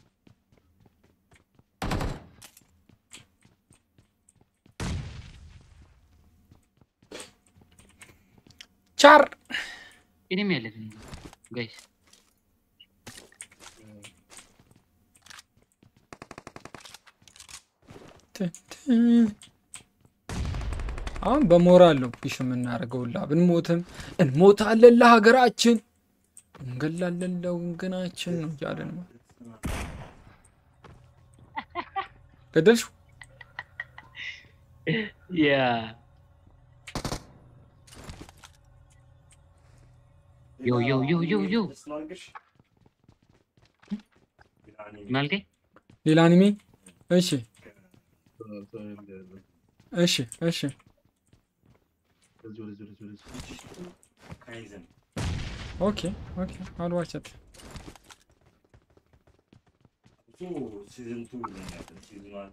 S3: ቻር
S8: እኔም ያለፍ ጋይስ
S3: አሁን በሞራል ነው ፑሽ የምናደርገው። ላ ብንሞትም እንሞታለን ለሀገራችን እንገላለን ለወገናችን ነው እያለን ነው። ገደልሽው?
S8: ያ ዮ ዮ ዮ ዮ ዮ ምን አልከኝ?
S3: ሌላ አኒሜ? እሺ እሺ እሺ ኦኬ ኦኬ አል ዋች ኢት
S12: ሲዝን ቱ ይለኛል ሲዝን ዋን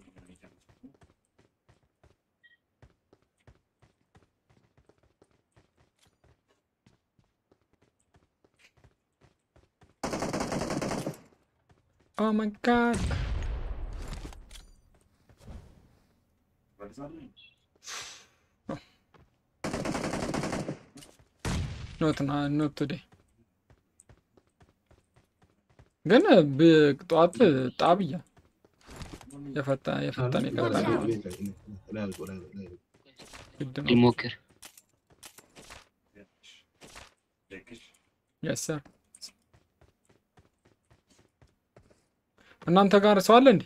S3: ኦ ማይ ጋድ ኖት ኖት ቱዴይ ግን ብ- ጠዋት ጣብያ የፈጣ የፈጣን የቀጣ ግድ ነው።
S8: ሊሞክር
S3: የስ ሰር እናንተ ጋር ሰው አለ እንዴ?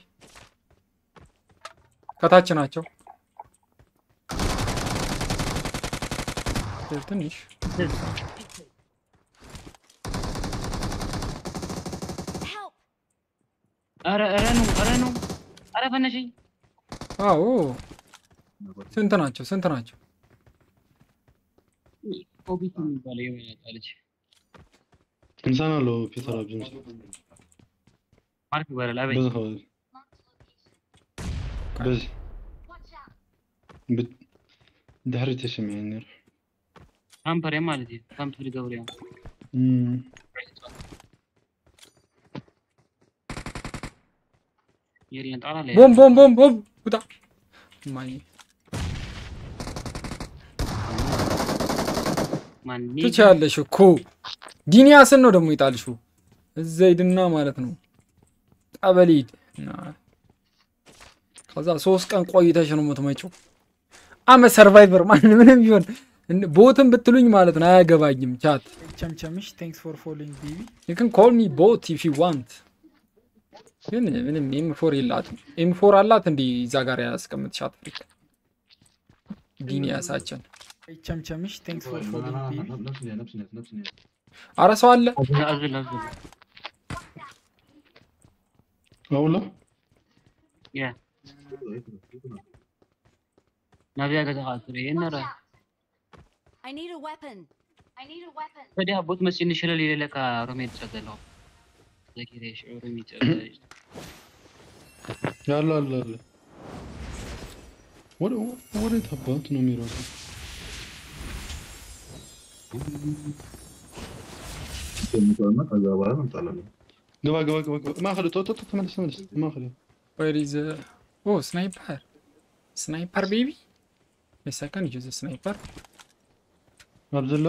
S3: ከታች ናቸው። ትንሽ
S8: ኧረ ኧረ ነው ኧረ ነው ኧረ ፈነሸኝ
S3: አዎ ስንት ናቸው? ስንት ናቸው?
S8: ኦቢት የሚባለው የመጣ ልጅ
S6: إنسان لو بيتر أبجنس
S8: ማርክ ይባላል። አቤት
S6: بس خلاص بس بت دحري تشم يعني
S8: ካምፐር ማለት ነው። ካምፐር ገብሪያ
S6: امم
S8: የሪያን ጣላ ላይ
S3: ቦም ቦም ቦም ቦም ውጣ ማይ
S8: ማን
S3: ትችያለሽ እኮ ዲኒያስን ነው ደግሞ የጣልሽው። እዛ ሂድና ማለት ነው ጠበል ሂድ እና ከዛ ሶስት ቀን ቆይተሽ ነው የምትመጪው። አመ ሰርቫይቨር ማን ምንም ቢሆን እን- ቦትም ብትሉኝ ማለት ነው አያገባኝም። ቻት
S7: ቸምቸምሽ ቴንክስ ፎር ፎሎዊንግ ቤቢ
S3: you can call me ቦት if you want ግን ምንም ኤም ፎር የላትም። ኤም ፎር አላት እንዲህ እዛ ጋር ያስቀምጥሻት ፍሪክ ዲኒያሳችን
S7: ቸምቸምሽ ቴንክስ ፎር ፎሎዊንግ ቤቢ
S6: نفسني نفسني نفسني
S3: አረ ሰው አለ
S8: አዝል አዝል አዝል
S6: أولا
S8: ያ ናብያ ገዛ ኻትሪ የነረ
S5: I need a weapon. I need a weapon.
S8: ፈዲያ ቦት መስኒ ሽለል የለካ ሮሜት ጸገለው ዘኪሬ ሽዑሩ ሚጸገ
S6: يلا يلا يلا ولا ولا تبات نميرو ገባ ገባ ገባ ገባ ማኸለ ቶ ቶ ቶ ተመለስ ተመለስ ማኸለ
S3: Where is uh oh sniper sniper baby yes I can use a sniper
S6: አብዘላ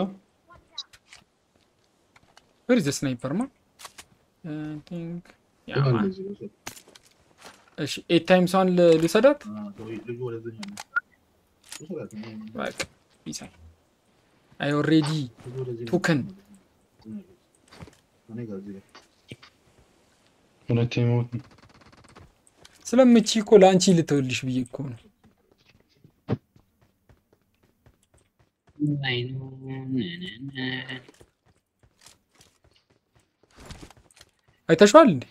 S3: where is the sniper man I think yeah man እሺ ኤት ታይምስ ዋን ልውሰዳት በቃ ይሳል አይ ኦልሬዲ ቱክን
S6: ሁለቴ ሞት
S3: ስለምቺ እኮ ለአንቺ ልተውልሽ ብዬ እኮ ነው
S8: አይኑ
S3: አይተሽዋል እንዴ?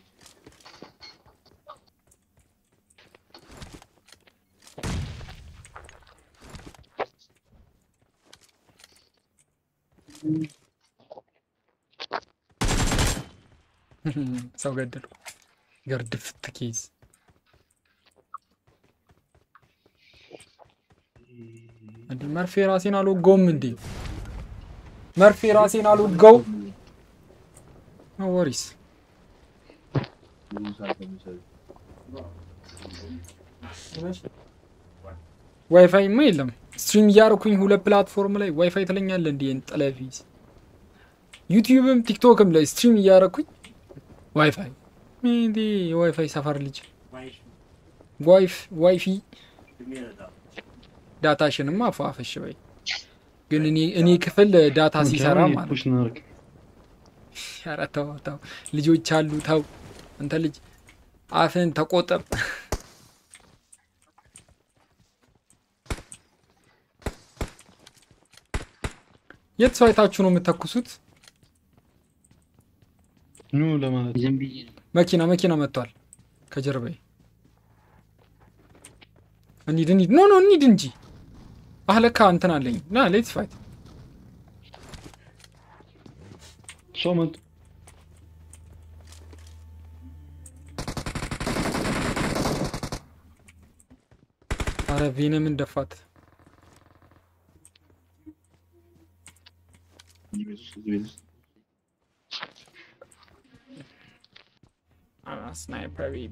S3: ሰው ገደልኩ። ገርድፍት ኬዝ እንዴ መርፌ ራሴን አልወጋውም እንዴ? መርፌ ራሴን አልወጋው። ኖ ወሪስ ዋይፋይማ የለም። ስትሪም እያደረኩኝ ሁለት ፕላትፎርም ላይ ዋይፋይ ትለኛለህ እንዴ? ጠለፊዝ ዩቲዩብም ቲክቶክም ላይ ስትሪም እያደረኩኝ ዋይፋይ እንዴ? የዋይፋይ ሰፈር ልጅ ዋይፍ ዋይፊ ዳታሽንማ አፏፈሽ በይ። ግን እኔ እኔ ክፍል ዳታ ሲሰራ ማለት ነው። ኧረ ተው ተው፣ ልጆች አሉ ተው። አንተ ልጅ አፍን ተቆጠብ። የት ሰው አይታችሁ ነው የምተኩሱት?
S6: ኑ ለማለት
S8: ዝም ብዬ ነው።
S3: መኪና መኪና መጥቷል ከጀርባዬ። እንሂድ እንሂድ፣ ኖ ኖ እንሂድ እንጂ። አህ ለካ እንትን አለኝ። ና ሌትስ ፋይት።
S6: ሰው መጡ።
S3: አረ ቬነምን ደፋት። ስናይፐር ቤቢ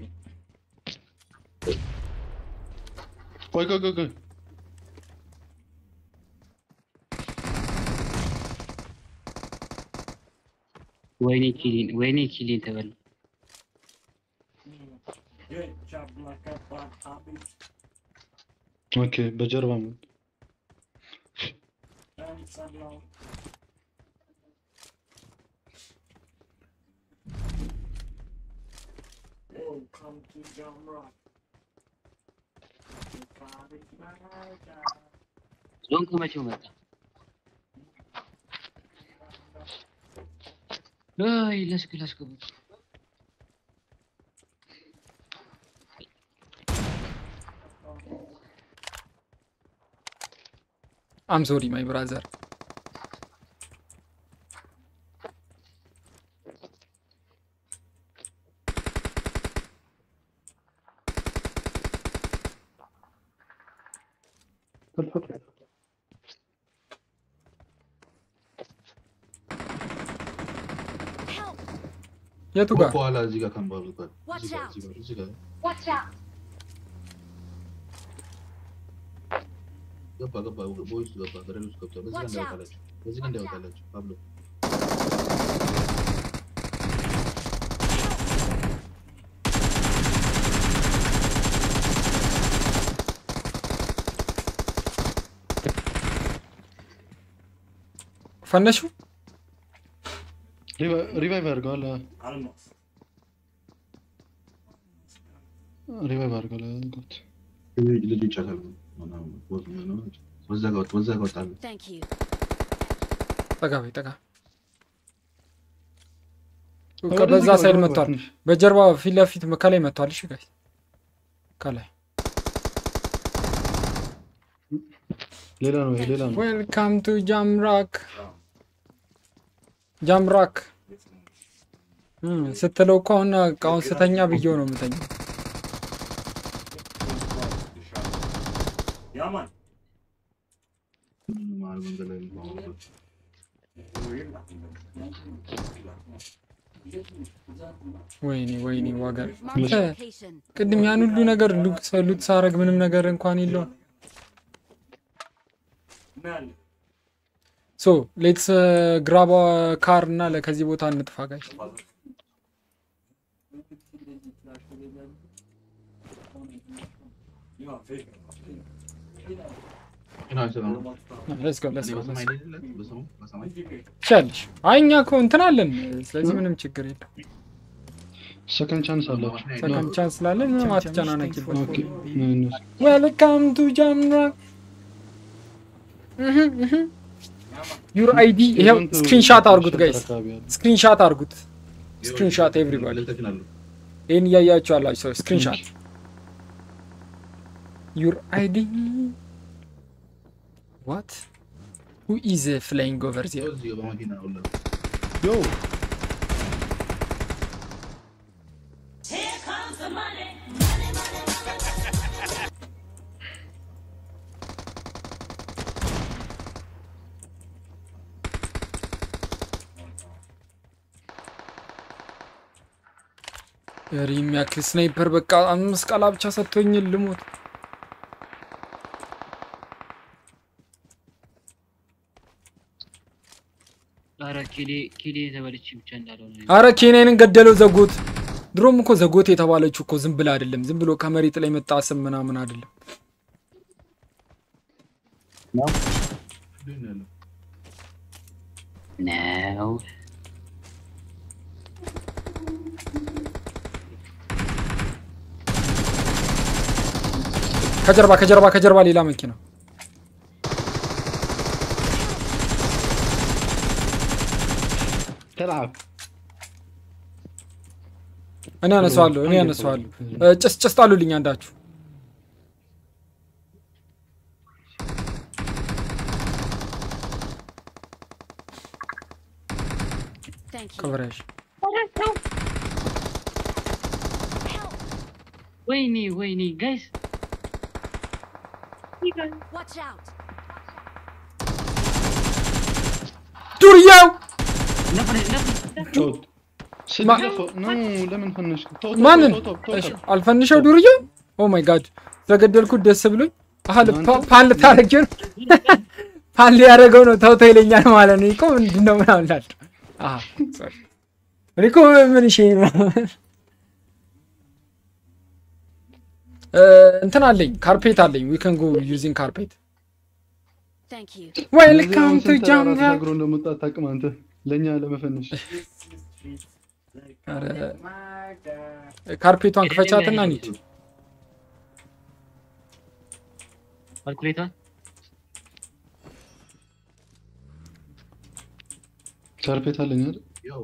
S6: ቆይ ቆይ ቆይ ቆይ
S8: ወይኔ ኪሊን ወይኔ ኪሊን ተበላ።
S6: ኦኬ በጀርባ መጡ።
S8: ዞን ከመቼው መጣ? አይ ለስክ ለስክ
S3: አም ሶሪ ማይ ብራዘር። የቱ ጋር
S13: በኋላ እዚህ ጋር ካምባሉ ጋር
S5: Watch
S13: እዚህ ጋር
S5: out.
S13: እዚህ ጋር እዚህ ጋር
S5: Watch out!
S13: ገባ ገባ ቦይስ ገባ ገደል ውስጥ ገብቷል። በዚህ ጋር
S5: Watch out.
S13: እንዳይወጣላችሁ በዚህ ጋር እንዳይወጣላችሁ ፓብሎ
S3: ፈነሹ?
S6: ሪቫይቭ አድርገዋል። ሪቫይቭ አድርገዋል። አድርገውት
S13: ልጁ ይጫታል። በዛ ጋር ወጣ በዛ ጋር ወጣሉ።
S5: Thank you.
S3: ጠጋ በይ ጠጋ። በዛ ሳይድ መጥቷል። በጀርባ ፊት ለፊት ከላይ መጥቷል። እሺ ጋይስ ከላይ
S6: ሌላ ነው ይሄ ሌላ ነው።
S3: ዌልካም ቱ ጃምራክ ጃምራክ እም፣ ስትለው እኮ አሁን አሁን ስተኛ ብዬው ነው የምተኛው።
S12: ያማን
S13: መሀል መንገድ ላይ ነው።
S3: ወይኔ ወይኔ ዋጋ
S5: Mark
S3: አንተ
S5: the location.
S3: ቅድም ያን ሁሉ ነገር ሉት ሉት ሳረግ ምንም ነገር እንኳን የለውም። ሶ ሌትስ ግራባ ካር እና ለ- ከዚህ ቦታ እንጥፋ ጋይስ።
S13: ግን አይሰራም።
S3: ሌትስ ጎ ሌትስ ጎ
S13: በሰማይ ላይ አይደለ? በሰማይ በሰማይ
S3: ትችያለሽ። አይ እኛ እኮ እንትን አለን፣ ስለዚህ ምንም ችግር የለም።
S6: ሰከንድ ቻንስ አላችሁ።
S3: ሰከንድ ቻንስ ስላለን ምንም አትጨናነቂበት።
S6: ኦኬ ምን-
S3: ዌልካም ቱ ጃምራክ ዩር አይዲ ይኸው ስክሪንሻት አርጉት ጋይስ፣ ስክሪንሻት አርጉት። ስክሪንሻት ኤቭሪባዲ ይህን እያያችሁ ያላችሁ ሰዎች ስክሪንሻት ዩር አይዲ ዋት ሁ ኢዝ ፍላይንግ ኦቨር ዚር
S6: ዮ
S3: ሪ የሚያክል ስናይፐር በቃ አምስት ቃላ ብቻ ሰጥቶኝ ልሞት።
S8: ኧረ ኬሌ ኬሌ የተበለች ብቻ እንዳልሆነ
S3: አረ ኬንያንን ገደለው ዘጎት። ድሮም እኮ ዘጎት የተባለችው እኮ ዝም ብላ አይደለም፣ ዝም ብሎ ከመሬት ላይ መጣ ስም ምናምን አይደለም።
S8: ነው
S3: ከጀርባ ከጀርባ ከጀርባ ሌላ መኪና
S6: ተላብ
S3: እኔ አነሳዋለሁ እኔ አነሳዋለሁ። እ፣ ጭስ ጭስ ጣሉልኝ አንዳችሁ።
S5: Thank you.
S3: ከበራሽ
S8: ወይኔ ወይኔ ጋይስ
S5: Watch out.
S3: ዱርያው
S6: ጮት ስድገፈው ኖ ለምን ፈነሽ? ተው ተው
S3: ማንን
S6: ተው ተው ተው
S3: እሺ፣
S6: ተው።
S3: አልፈንሸው ዱርያው። ኦ ማይ ጋድ ስለገደልኩት ደስ ብሎኝ። አሀ ፓ- ፓን ልታረጊው ነው? ፓን ሊያደርገው ነው። ተው ተው ይለኛል ማለት ነው። እኮ ምንድን ነው ምናምን ላል አሀ ሶሪ። እኔ እኮ ምን እሺ እ፣ እንትን አለኝ ካርፔት አለኝ። ዊ ካን ጎ ዩዚንግ ካርፔት
S5: Thank you.
S3: ዌልካም
S6: አሁን
S3: ቱ
S6: ስንት ተራራ
S3: ጃምባ
S6: ተሻግሮ እንደመጣ አታውቅም አንተ ለእኛ ለመፈነሽ
S3: ካርፔቷን ክፈቻትና እንሂድ።
S8: ካልኩሌተር
S6: ካርፔት አለኝ አይደል?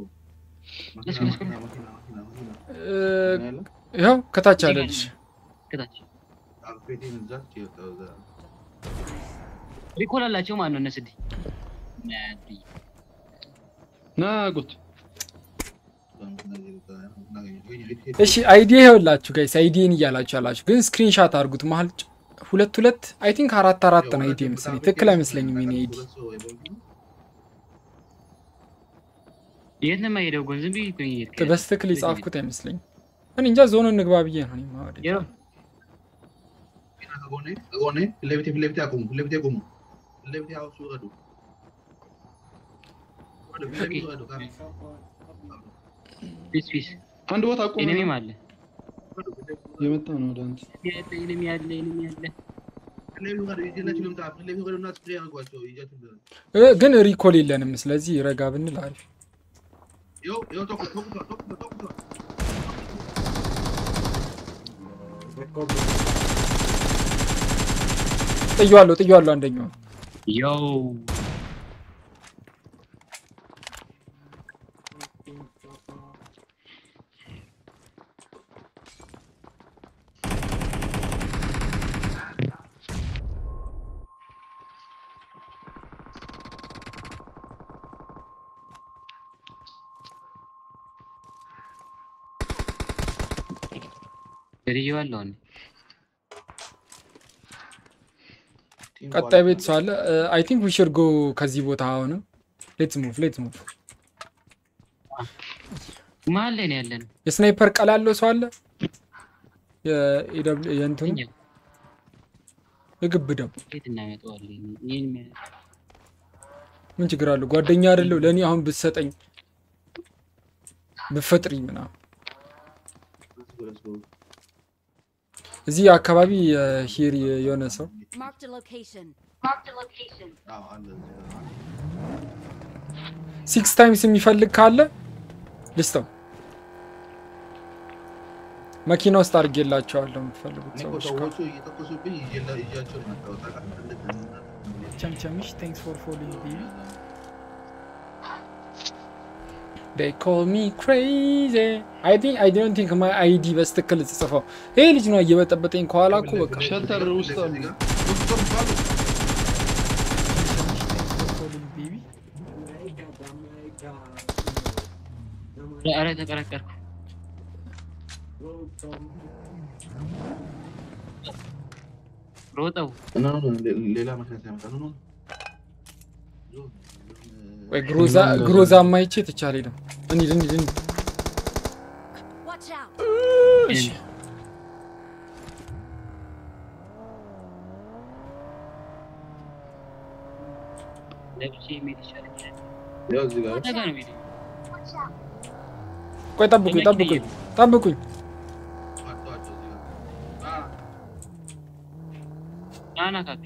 S3: እ፣ ይኸው ከታች አለልሽ።
S8: ከታች ሪኮል አላቸው ማን ነው እነስዲ
S6: ና ጉት
S3: እሺ አይዲ ይኸውላችሁ ጋይስ አይዲን እያላችሁ ያላችሁ ግን ስክሪንሻት አድርጉት። መሀል ጭ- ሁለት ሁለት አይ ቲንክ አራት አራት ነው አይዲ መሰለኝ። ትክክል አይመስለኝም የኔ አይዲ።
S8: የት ነው የማይሄደው? ጎን ዝም ብዬ እኮ ነው የሄድኩት።
S3: በስትክክል የጻፍኩት አይመስለኝም። እኔ እንጃ ዞን እንግባ ብዬ ነው እኔማ ወደ
S8: ይኸው
S13: ከጎኔ ፊት ለፊቴ ፊት ለፊቴ አቁሙ ፊት ለፊቴ አቁሙ ፊት ለፊቴ አውሱ ውረዱ ውረዱ ፊት ለፊቴ ውረዱ
S8: ፒስ ፒስ
S6: አንድ ቦታ አቁም
S8: ኤኒሚም አለ
S6: የመጣ ነው ወደ አንተ
S8: ያለ ኤኒሚ አለ ኤኒሚ አለ
S13: ፊት ለፊቴ ውረዱ ይዤላችሁ ልምጣ ፊት ለፊቴ ውረዱና ስፕሬይ አድርጓቸው ይዣችሁ ልምጣ
S3: እ፣ ግን ሪኮል የለንም። ስለዚህ ረጋ ብንል አሪፍ።
S13: ይኸው ይኸው ተኩስ ተኩስ ተኩስ ተኩስ
S3: ጥያለሁ ጥያለሁ አንደኛው
S8: ያው ገድዬዋለሁ እኔ
S3: ቀጣይ ቤት ሰው አለ። አይ ቲንክ ዊ ሹድ ጎ ከዚህ ቦታ አሁንም ሌትስ ሙቭ ሌትስ ሙቭ።
S8: መሀል ላይ ነው ያለን
S3: የስናይፐር ቀላ ያለው ሰው አለ። የኤደብል የእንትኑ የግብ ደም
S8: የት እናመጣዋለን? ይህን የሚያ-
S3: ምን ችግር አለው? ጓደኛ አይደለው ለእኔ አሁን ብትሰጠኝ ብፈጥሪ ምናምን እዚህ አካባቢ ሂር የሆነ ሰው
S5: Marked a location. Marked a location.
S3: ሲክስ ታይምስ የሚፈልግ ካለ ልስጠው። መኪና ውስጥ አድርጌላቸዋለሁ የምትፈልጉት
S13: እኔ እኮ
S3: ሰዎች ካሉ።
S13: ሰዎቹ እየተኮሱብኝ ይዤላ- ይዣቸው ነው የመጣሁት ታውቃለህ?
S7: ቸምቸምሽ ቴንክስ ፎር ፎሎዊንግ ቤቢ
S3: they call me crazy I think I don't think my ID በስትክክል ተጽፈው ይሄ ልጅ ነው እየበጠበጠኝ ከኋላ እኮ በቃ
S6: ሸልተር ውስጥ አሉ።
S8: ኧረ ተቀረቀርኩ። ሮጠው
S13: እና ነው ሌላ ምክንያት ያመጣ ነው ነው
S3: ወይ ግሮዛ ግሮዛ ማይቼ ትቻለ ነው እንሂድ እንሂድ እንሂድ
S5: Watch out.
S3: እሺ
S8: ለብቼ መሄድ ይሻለኛል።
S13: ያው እዚህ ጋር
S8: ወደ ጋር ነው የምሄደው።
S3: ቆይ ጠብቁኝ ጠብቁኝ ጠብቁኝ
S8: ና ና ካፒ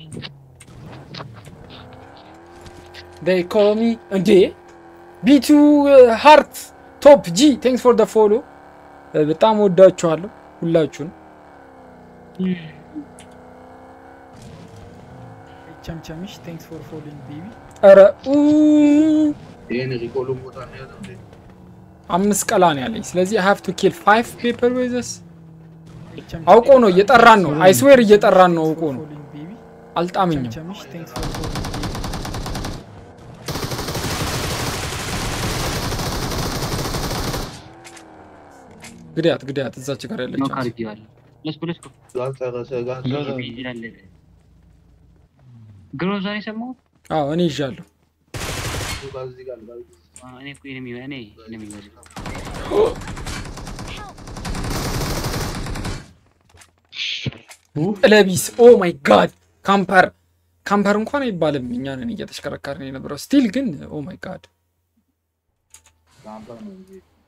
S3: they call me እንዴ ቢቱ ሃርት ቶፕ ጂ ቴንክስ ፎር ደ ፎሎ በጣም ወዳችኋለሁ ሁላችሁን
S7: ቸምቸምሽ ቴንክስ ፎር ፎሎዊንግ ቤቢ
S3: ኧረ ኡ፣
S13: ይሄን ሪኮሉ ቦታ ነው ያለው እንዴ
S3: አምስት ቀላ ነው ያለኝ ስለዚህ ሃቭ ቱ ኪል ፋይቭ ፔፐር ዌዘስ አውቆ ነው እየጠራን ነው አይስዌር እየጠራን ነው አውቆ ነው አልጣመኝም
S7: ቸምቸምሽ ቴንክስ ፎር ፎሎዊንግ ቤቢ
S3: ግዳያት ግዳያት እዛች ጋር ያለች
S8: ኖክ አድርጌዋለሁ። ለስኩ ለስኩ
S13: ጋር ጨረሰ ጋር
S8: ይላል። ግሮዛን የሰማሁት
S3: አዎ እኔ ይዣለሁ
S13: ጋር እዚህ ጋር ጋር
S8: አ፣ እኔ እኮ ኤኒሚ እኔ ኤኒሚ ወዝ
S3: ለቢስ ኦ ማይ ጋድ ካምፐር ካምፐር እንኳን አይባልም እኛንን እየተሽከረከርን የነበረው ስቲል ግን ኦ ማይ ጋድ
S13: ካምፓ ነው እንጂ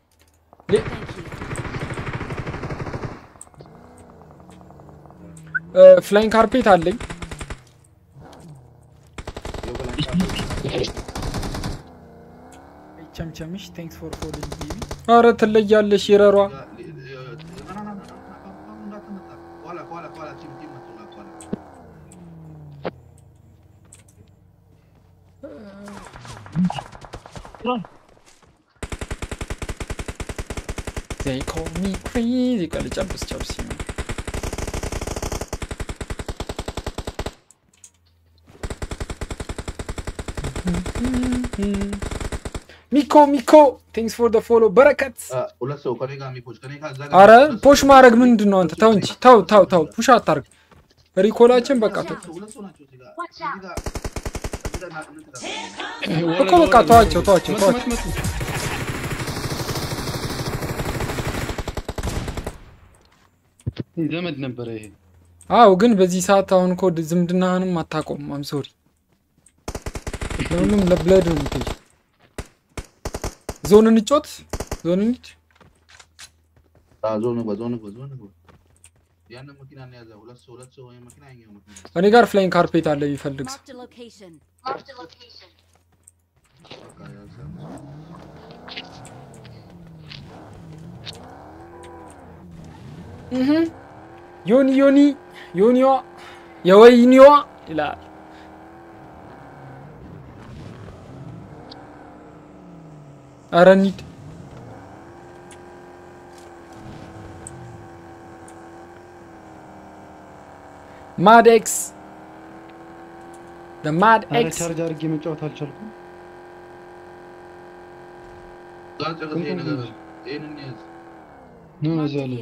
S3: ፍላይንግ ካርፔት አለኝ
S7: ቸምቸምሽ ቴንክስ ፎር ፎሎዊንግ ቤቢ
S3: አረ ትለያለሽ ይረሯ
S13: ኋላ ኋላ ኋላ ቲም ቲም መጥቶላ ኋላ
S3: they call me crazy ቆይ ልጨብስ ጨብስ ሚኮ ሚኮ ቴንክስ ፎር ደ ፎሎ በረከት
S13: ሁለት ሰው ከኔ ጋር የሚፖች ከኔ ጋር እዛ ጋር
S3: አረ ፖሽ ማድረግ ምንድን ነው አንተ ተው እንጂ ተው ተው ተው ፑሽ አታርግ ሪኮላችን በቃ ተው
S13: ሁለት ሰው ናቸው እዚህ ጋር እዚህ ጋር እዚህ ጋር ና- እንትን
S3: እኮ በቃ ተዋቸው ተዋቸው ተዋቸው
S6: ዘመድ ነበረ ይሄ
S3: አዎ ግን በዚህ ሰዓት አሁን እኮ ዝምድናህንም አታቆም አም ሶሪ ለሁሉም ለብለድ ነው የምትሄጂው ዞን እንጮት ዞን እንሂድ
S13: አዎ፣ ዞን ግባ ዞን ግባ ዞን ግባ ያንን መኪና ነው ያዘ ሁለት ሰው ሁለት ሰው ወይ መኪና ያኛው መኪና
S3: እኔ ጋር ፍላይንግ ካርፔት አለ የሚፈልግ ሰው
S5: Marked a location. Marked a location.
S13: በቃ ያዘ
S3: እህ ዮኒ ዮኒ ዮኒዋ የወይኒዋ ይላል ኧረ እንሂድ ማድ ኤክስ ማድ
S6: አረ
S3: ኤክስ
S6: ቻርጅ አድርጌ መጫወት አልቻልኩም።
S13: ጋር ጨርስ ይሄ ነገር ይሄንን ያዝ
S6: ምን እዚህ ያለ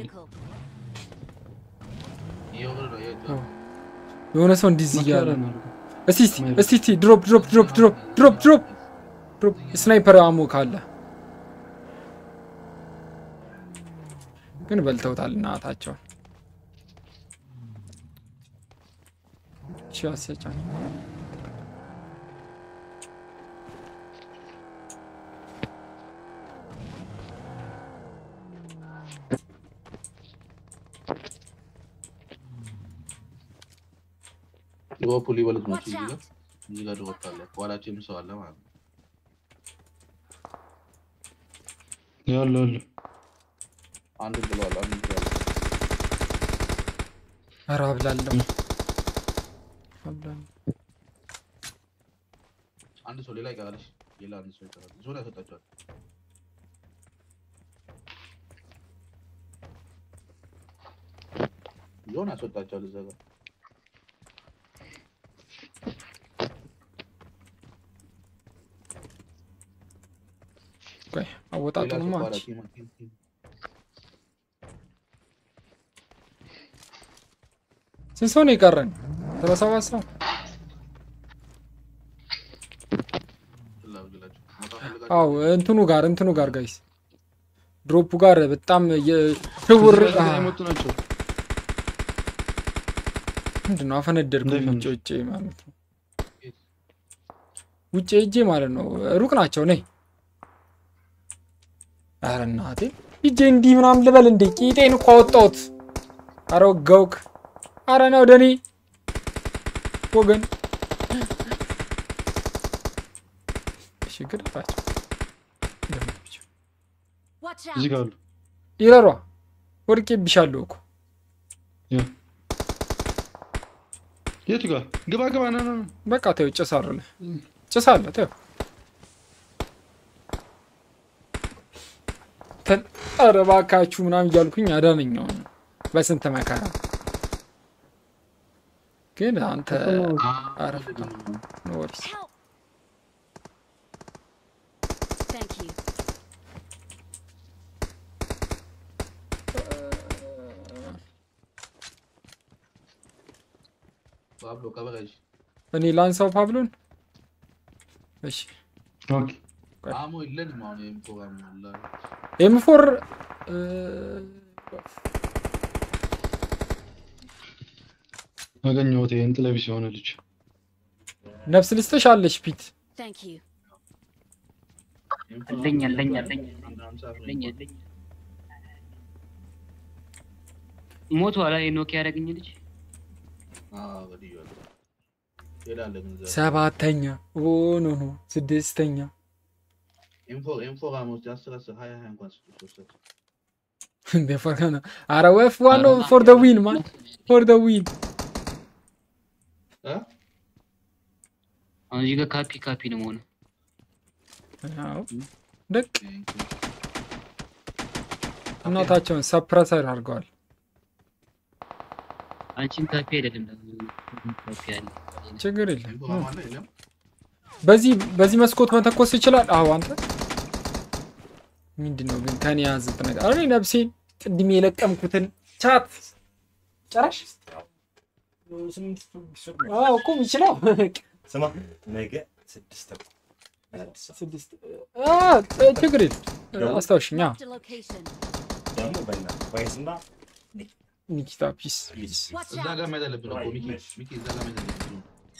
S13: እየወረደ ነው እየወረደ
S3: የሆነ ሰው እንዲህ እያለ
S6: መኪና
S3: ነው
S6: ነው።
S3: እስቲ እስቲ እስቲ እስቲ ድሮፕ ድሮፕ ድሮፕ ድሮፕ ድሮፕ ድሮፕ ድሮፕ ስናይፐር አሞ ካለ ግን በልተውታል እናታቸውን ሺ አስያጫል
S13: ድሮፕ ሊበሉት ናቸው እዚህ ጋር እዚህ ጋር ድሮፕ አለ ከኋላችንም ሰው አለ ማለት ነው
S6: ያለ አለ
S13: አንዱ ብለዋል አንዱ ብለዋል
S3: ኧረ አብላለሁ አብላለሁ
S13: አንድ ሰው ሌላ ይቀራልሽ ሌላ አንድ ሰው ይቀራል ዞን ያስወጣቸዋል የሆነ ያስወጣቸዋል እዛ ጋር
S3: ቆይ አወጣጡንማ
S13: ሌላ ሰው
S3: አንቺ
S13: ቲም ቲም ቲም
S3: ስንት ሰው ነው የቀረን? ሰላሳ ሰባት ሰው
S13: ፍላጎላችሁ መውጣት ፈልጋችሁ
S3: አው እንትኑ ጋር እንትኑ ጋር ጋይስ ድሮፑ ጋር በጣም የሽውር
S6: እዚህ ጋር የመጡ ናቸው።
S3: ምንድን ነው አፈነደድኩኝ።
S6: እንዳይፈንዱ።
S3: ውጭ ውጭ ማለት ነው ውጭ እጄ ማለት ነው። ሩቅ ናቸው። ነይ ኧረ እናቴ ሂጄ እንዲህ ምናምን ልበል እንዴ? ቂጤን እኮ አወጣሁት። ኧረ ወጋውክ። ኧረ ና ወደ እኔ ወገን። እሺ ግደላቸው። ግደላቸው።
S5: Watch
S6: እዚህ
S5: out!
S6: ጋር አሉ።
S3: ይረሯ ወድቄብሻለሁ እኮ
S6: ያ የቱ ጋር ግባ ግባ ና ና ና
S3: በቃ ተይው፣ ጭስ አለ ጭስ አለ ተይው። ተን- ኧረ እባካችሁ ምናምን እያልኩኝ አዳነኛው በስንት መከራ ግን አንተ ኧረ ኖ ወሪስ
S5: Help! Thank you.
S13: ፓብሎ ከበረሽ
S3: እኔ ላንሳው ፓብሎን። እሺ
S6: ኦኬ
S13: አሞ የለንም አሁን ይሄም ፕሮግራም አለ
S3: ኤም ፎር
S6: አገኘሁት። ይሄን ጥለቢስ የሆነ ልጅ
S3: ነፍስ ልስጥሽ አለሽ ፒት
S5: Thank you.
S8: አለኝ አለኝ አለኝ አለኝ አለኝ ሞቱ አላ ኖክ ያደረግኝ ልጅ
S13: ገድያለሁ ሄዳለ ግን እዛ
S3: ሰባተኛ ኦ ኖ ኖ ስድስተኛ
S13: ኢንፎ ኢንፎ ጋሞች አስር አስር ሀያ ሀያ እንኳን ስጡ ሶስታቸው
S3: እንደ ፈርሃና አረ ወፍ ዋናው ፎር ደ ዊን ማን ፎር ደ ዊን
S13: እ
S8: አሁን እዚህ ጋር ካፒ ካፒ ነው መሆኑ
S3: አዎ ደቅ እናታቸውን ሰፕረሰር አድርገዋል።
S8: አንቺን ካፒ አይደለም ደግሞ ካፒ አለ
S3: ችግር የለም
S13: ኢንፎ ጋሞ አለ የለም
S3: በዚህ በዚህ መስኮት መተኮስ ይችላል። አዎ አንተ ምንድን ነው ግን ከኔ ያዝት ነገር አረ እኔ ነፍሴን ቅድም የለቀምኩትን ቻት ጨራሽ አዎ ቁም ይችላል
S12: ስማ ነገ ስድስት ተኩል አዲስ አበባ
S3: ስድስት አ ችግር የለም አስታውሽኛ
S5: Marked a location.
S12: ደግሞ በእናትህ ወይስና
S3: ኒኪታ ፒስ ፒስ
S5: Watch
S13: እዛ
S5: out!
S13: ጋር መያዝ አለብን እኮ ሚኪ ሚኪ እዛ ጋር መያዝ አለብን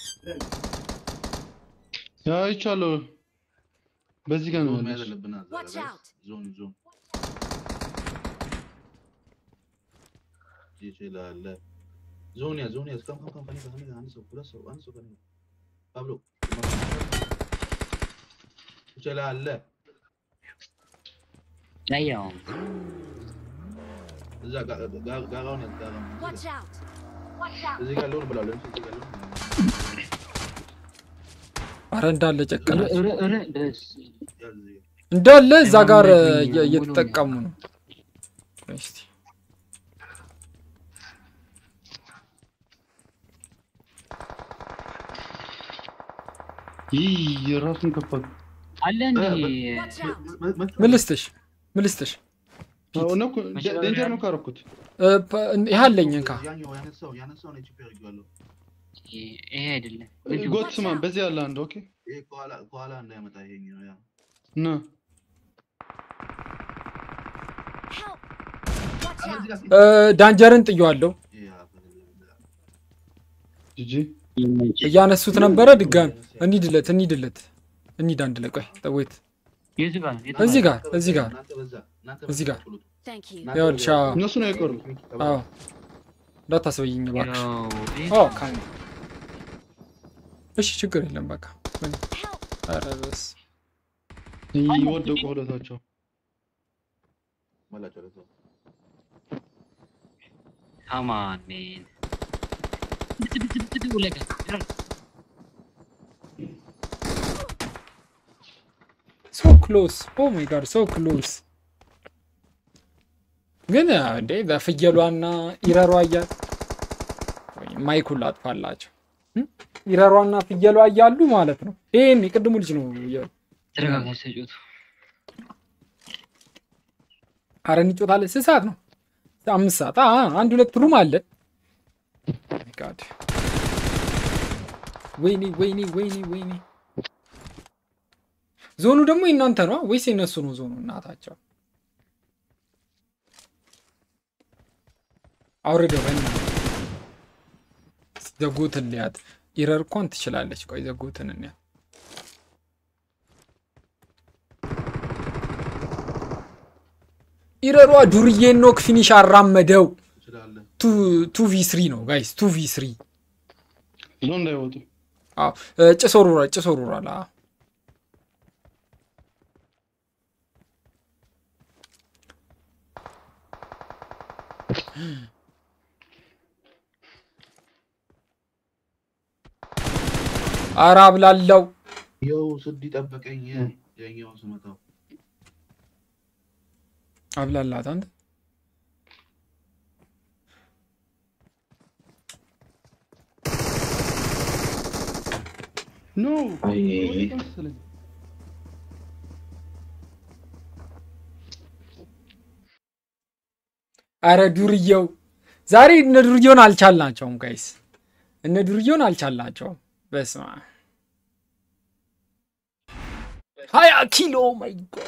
S6: ያ አይቻለሁ። በዚህ ጋር ነው
S13: ዞን መያዝ
S6: ያለች።
S13: አለብን እዛ ጋር
S5: Watch
S13: guys።
S5: out!
S13: ዞን ዞን ይችላል ዞን ያዝ ዞን ያዝ ከም ከም ከም ከኔ ጋር ከኔ ጋር አንድ ሰው ሁለት ሰው አንድ ሰው ከኔ ጋር ፓብሎ ትችላለህ
S8: ዳያው
S13: እዛ ጋ- ጋ- ጋራውን ያዝ ጋራውን
S5: Watch out! Watch out!
S13: እዚህ ጋር ልሆን ብላለሁ እዚህ ጋር ልሆን
S3: አረ እንዳለ ጨቀናች
S8: ኧረ ኧረ ደስ
S13: ያዝ እዚህ ጋር
S3: እንዳለ እዛ ጋር
S8: አይሆንም፣
S3: እየ-
S8: ሙሉ
S3: እየተጠቀሙ ነው። ቆይ እስቲ
S6: ይህ የራሱን ከፈቱ።
S8: አለ እንዴ
S5: Watch out!
S3: ምን ልስጥሽ? ምን ልስጥሽ?
S6: አዎ፣ ነው እኮ ደ- ዴንጀር ነው ካረኩት።
S3: እ፣ ፐ- ይህ አለኝ እንካ
S13: ያኛው ያነሳው ያነሳው ነው ቺፕ ያደርጋለሁ
S8: ይሄ አይደለም
S6: ጎት ስማ፣ በዚህ ያለ አንድ ኦኬ
S13: ይሄ ከኋላ ከኋላ እንዳይመጣ ይሄኛው ያ
S6: ና
S5: Help! Watch out!
S13: እዚህ ጋር
S3: እ፣ ዳንጀርን ጥየዋለሁ።
S13: ይሄ ያ
S6: ጂጂ
S3: እያነሱት ነበረ። ድጋሚ እንሂድለት እንሂድለት እንሂድ አንድ ላይ ቆይ ጠወት
S8: የቱ ጋር የቱ
S3: እዚህ ጋር እዚህ ጋር
S13: እናንተ በዛ እናንተ
S3: እዚህ ጋር
S5: Thank you.
S3: ይኸውልሽ አዎ
S6: እነሱ ነው የቀሩ።
S3: አዎ እንዳታስበይኝ እባክሽ።
S8: ያው ይሄ
S3: አዎ ካም እሺ ችግር የለም በቃ ምን- ኧረ በስ
S6: ይህ ወደቁ ሁለታቸው።
S13: መላቸው ለሰው
S8: Come on, man. Like a-
S3: ሶ ክሎስ ኦ ማይ ጋድ ሶ ክሎስ ግን ያው እንዴ በፍየሏና ኢረሯ እያል ማይኩን ላጥፋላቸው። እም? ኢረሯና ፍየሏ እያሉ ማለት ነው። ይሄን የቅድሙ ልጅ ነው። የ-
S8: ተረጋጋ ተጫወቱ።
S3: አረ እንጮታለን። ስንት ሰዓት ነው? አምስት ሰዓት። አ አንድ ሁለት ሩም አለ። ጋድ ወይኔ ወይኔ ወይኔ ወይኔ። ዞኑ ደግሞ የእናንተ ነው ወይስ የነሱ ነው ዞኑ? እናታቸው አውርደው በእናትህ። ዘጎትን ሊያት ኢረር እንኳን ትችላለች። ቆይ ዘጎትን እንያ ኢረሯ ዱርዬን ኖክ ፊኒሽ አራመደው። ቱ ቪ ስሪ ነው ጋይስ፣ ቱ ቪ ስሪ
S6: ዞን እንዳይወጡ
S3: ጭስ ወርውሯል፣ ጭስ ወርውሯል። አዎ። ኧረ አብላለው
S13: ያው ስድ ጠበቀኝ ያኛው ስመታው
S3: አብላላት አንተ
S6: ኖ
S13: አይ
S6: መሰለኝ
S3: አረ ዱርዬው ዛሬ እነ ዱርዬውን አልቻልናቸውም ጋይስ፣ እነ ዱርዬውን አልቻልናቸውም። በስመ አብ ሀያ ኪሎ ማይ ጎድ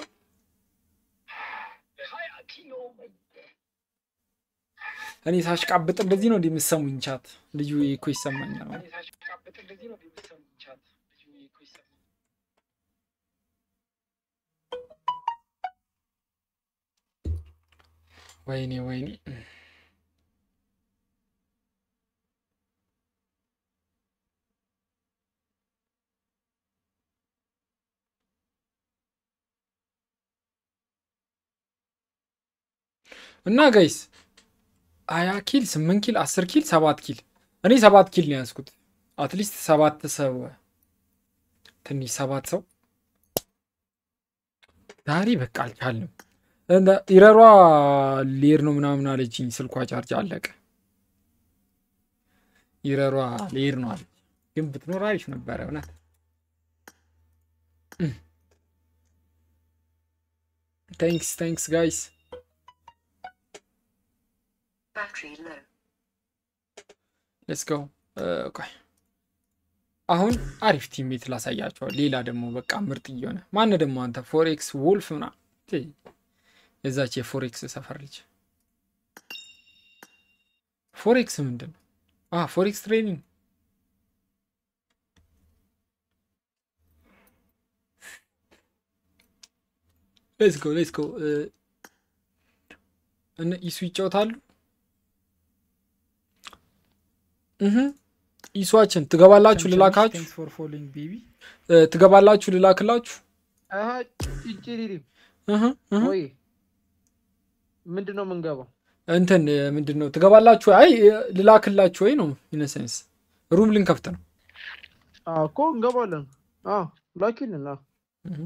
S3: እኔ ሳሽቃብጥ እንደዚህ ነው እንደምሰሙኝ ቻት ልዩ እኮ ይሰማኛል። ወይኔ ወይኔ እና ጋይስ ሀያ ኪል ስምንት ኪል አስር ኪል ሰባት ኪል እኔ ሰባት ኪል ነው ያዝኩት። አትሊስት ሰባት ሰው ትንሽ ሰባት ሰው ዛሬ በቃ አልቻልንም። እንደ ኢረሯ ሌር ነው ምናምን አለችኝ። ስልኳ ቻርጅ አለቀ። ኢረሯ ሌር ነው አለች። ግን ብትኖር አሪፍ ነበረ እውነት። ታንክስ ታንክስ ጋይስ ሌትስ ጎ ቆይ አሁን አሪፍ ቲሜት ላሳያቸዋል። ሌላ ደግሞ በቃ ምርጥ እየሆነ ማን ደግሞ አንተ ፎሬክስ ወልፍ ምና የዛች የፎሬክስ ሰፈር ልጅ ፎሬክስ ምንድን ነው? አ ፎሬክስ ትሬኒንግ ሌትስ ጎ ሌትስ ጎ እነ ኢሱ ይጫወታሉ። እህ ኢሷችን ትገባላችሁ፣ ልላካችሁ
S7: ቴንክስ ፎር ፎሎዊንግ ቤቢ
S3: እ፣ ትገባላችሁ፣ ልላክላችሁ።
S9: አሀ ጭጭሪሪ
S3: እህ እህ
S9: ወይ ምንድን ነው የምንገባው?
S3: እንትን እ፣ ምንድን ነው ትገባላችሁ? አይ እ፣ ልላክላችሁ ወይ ነው ኢነሰንስ ሩም ልንከፍት ነው።
S9: አዎ እኮ እንገባለን። አዎ ላኪልን። አዎ
S3: እህ።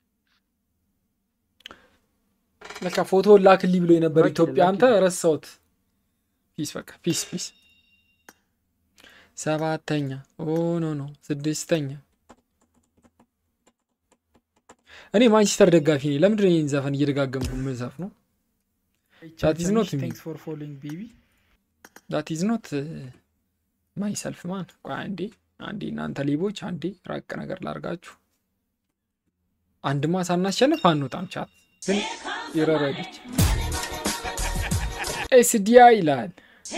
S3: ለካ ፎቶ ላክልኝ ብሎ የነበር
S9: ላኪልን፣
S3: ኢትዮጵያ። አንተ
S9: ላኪልን።
S3: ረሳሁት። ፒስ በቃ ፒስ ፒስ። ሰባተኛ ኦ ኖ ኖ ስድስተኛ። እኔ ማንቸስተር ደጋፊ ነኝ። ለምንድን ነው ይህን ዘፈን እየደጋገምኩ የምዘፍ ነው? ዳት ኢዝ ኖት ሚ
S7: ቴንክስ ፎር ፎሎዊንግ ቤቢ
S3: ዳት ኢዝ ኖት ማይ ሰልፍ ማን። ቆይ አንዴ አንዴ እናንተ ሌቦች፣ አንዴ ራቅ ነገር ላርጋችሁ። አንድማ ሳናሸንፍ አንወጣም። ቻት ግን ይረረድች ኤስዲያ ይላል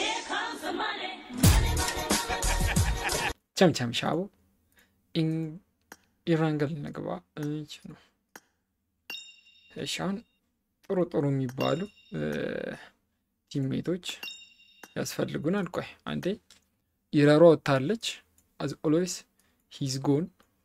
S3: ቸምቸም ሻቦ ኢን- ኢራንገል ነግባ እች ነው። እሺ አሁን ጥሩ ጥሩ የሚባሉ እ፣ ቲሜቶች ያስፈልጉናል። ቆይ አንዴ ኢረሯ ወጥታለች። አዝ ኦልዌይስ ሂዝ ጎን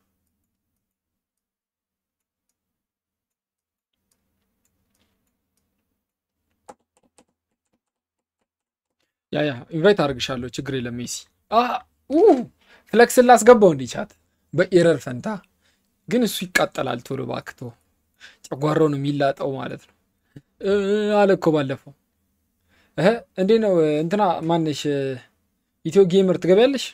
S3: ያ ያ ኢንቫይት አድርግሻለሁ፣ ችግር የለም ሜሲ። አ ኡ ፍለክስን ላስገባው እንዲህ ቻት በኤረር ፈንታ ግን እሱ ይቃጠላል ቶሎ ባክቶ ጨጓራው ነው የሚላጠው ማለት ነው እ፣ አለ እኮ ባለፈው እህ እንዴ ነው እንትና ማነሽ ኢትዮ ጌመር ትገቢያለሽ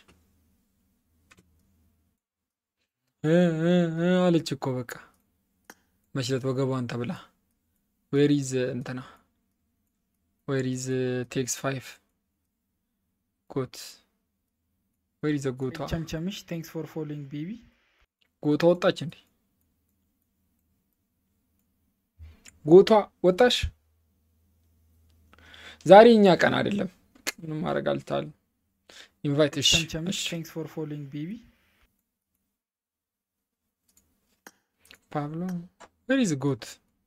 S3: እ እ እ አለች እኮ በቃ መችለት ወገቧን ተብላ ዌሪዝ እንትና ዌሪዝ ቴክስ ፋይቭ ጎት ዌሪዝ ጎቷ
S7: ቸምቸምሽ ቴንክስ ፎር ፎሎዊንግ ቤቢ
S3: ጎቷ ወጣች እንዴ ጎቷ ወጣሽ ዛሬ እኛ ቀን አይደለም ምንም ማድረግ አልቻልም ኢንቫይት እሺ
S7: ቸምቸምሽ ቴንክስ ፎር ፎሎዊንግ ቤቢ
S3: ፓብሎ ዌሪዝ ጎት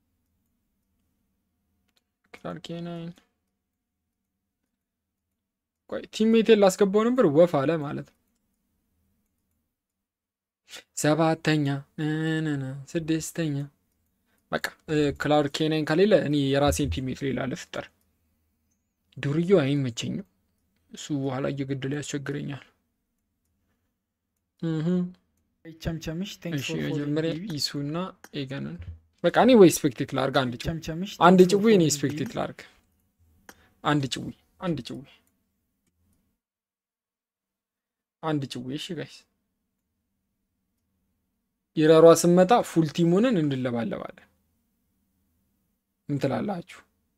S3: ክላርክ ናይን ቆይ ቲሜቴን ላስገባው ነበር ወፍ አለ ማለት ነው። ሰባተኛ ነነነ ስድስተኛ በቃ ክላውድ ኬናይን ከሌለ እኔ የራሴን ቲሜት ሌላ ልፍጠር። ዱርዬው አይመቸኝም። እሱ በኋላ እየገደለ ያስቸግረኛል። እህ
S7: ቸምቸምሽ ቴንክስ
S3: እሺ
S7: ፎር ፎሎዊንግ
S3: መጀመሪያ
S7: ቤቢ
S3: ኢሱና ኤገንን በቃ እኔ ወይ ስፔክቴት ላርግ አንድ ጭዊ
S7: ቸምቸምሽ
S3: አንድ
S7: thanks for
S3: ጭዊ እኔ
S7: following
S3: ስፔክቴት
S7: baby.
S3: ላርግ አንድ ጭዊ አንድ ጭዊ አንድ ጭዊ እሺ ጋይስ ይረሯ ስመጣ ፉል ቲሙንን እንድለባለባለን ምን ትላላችሁ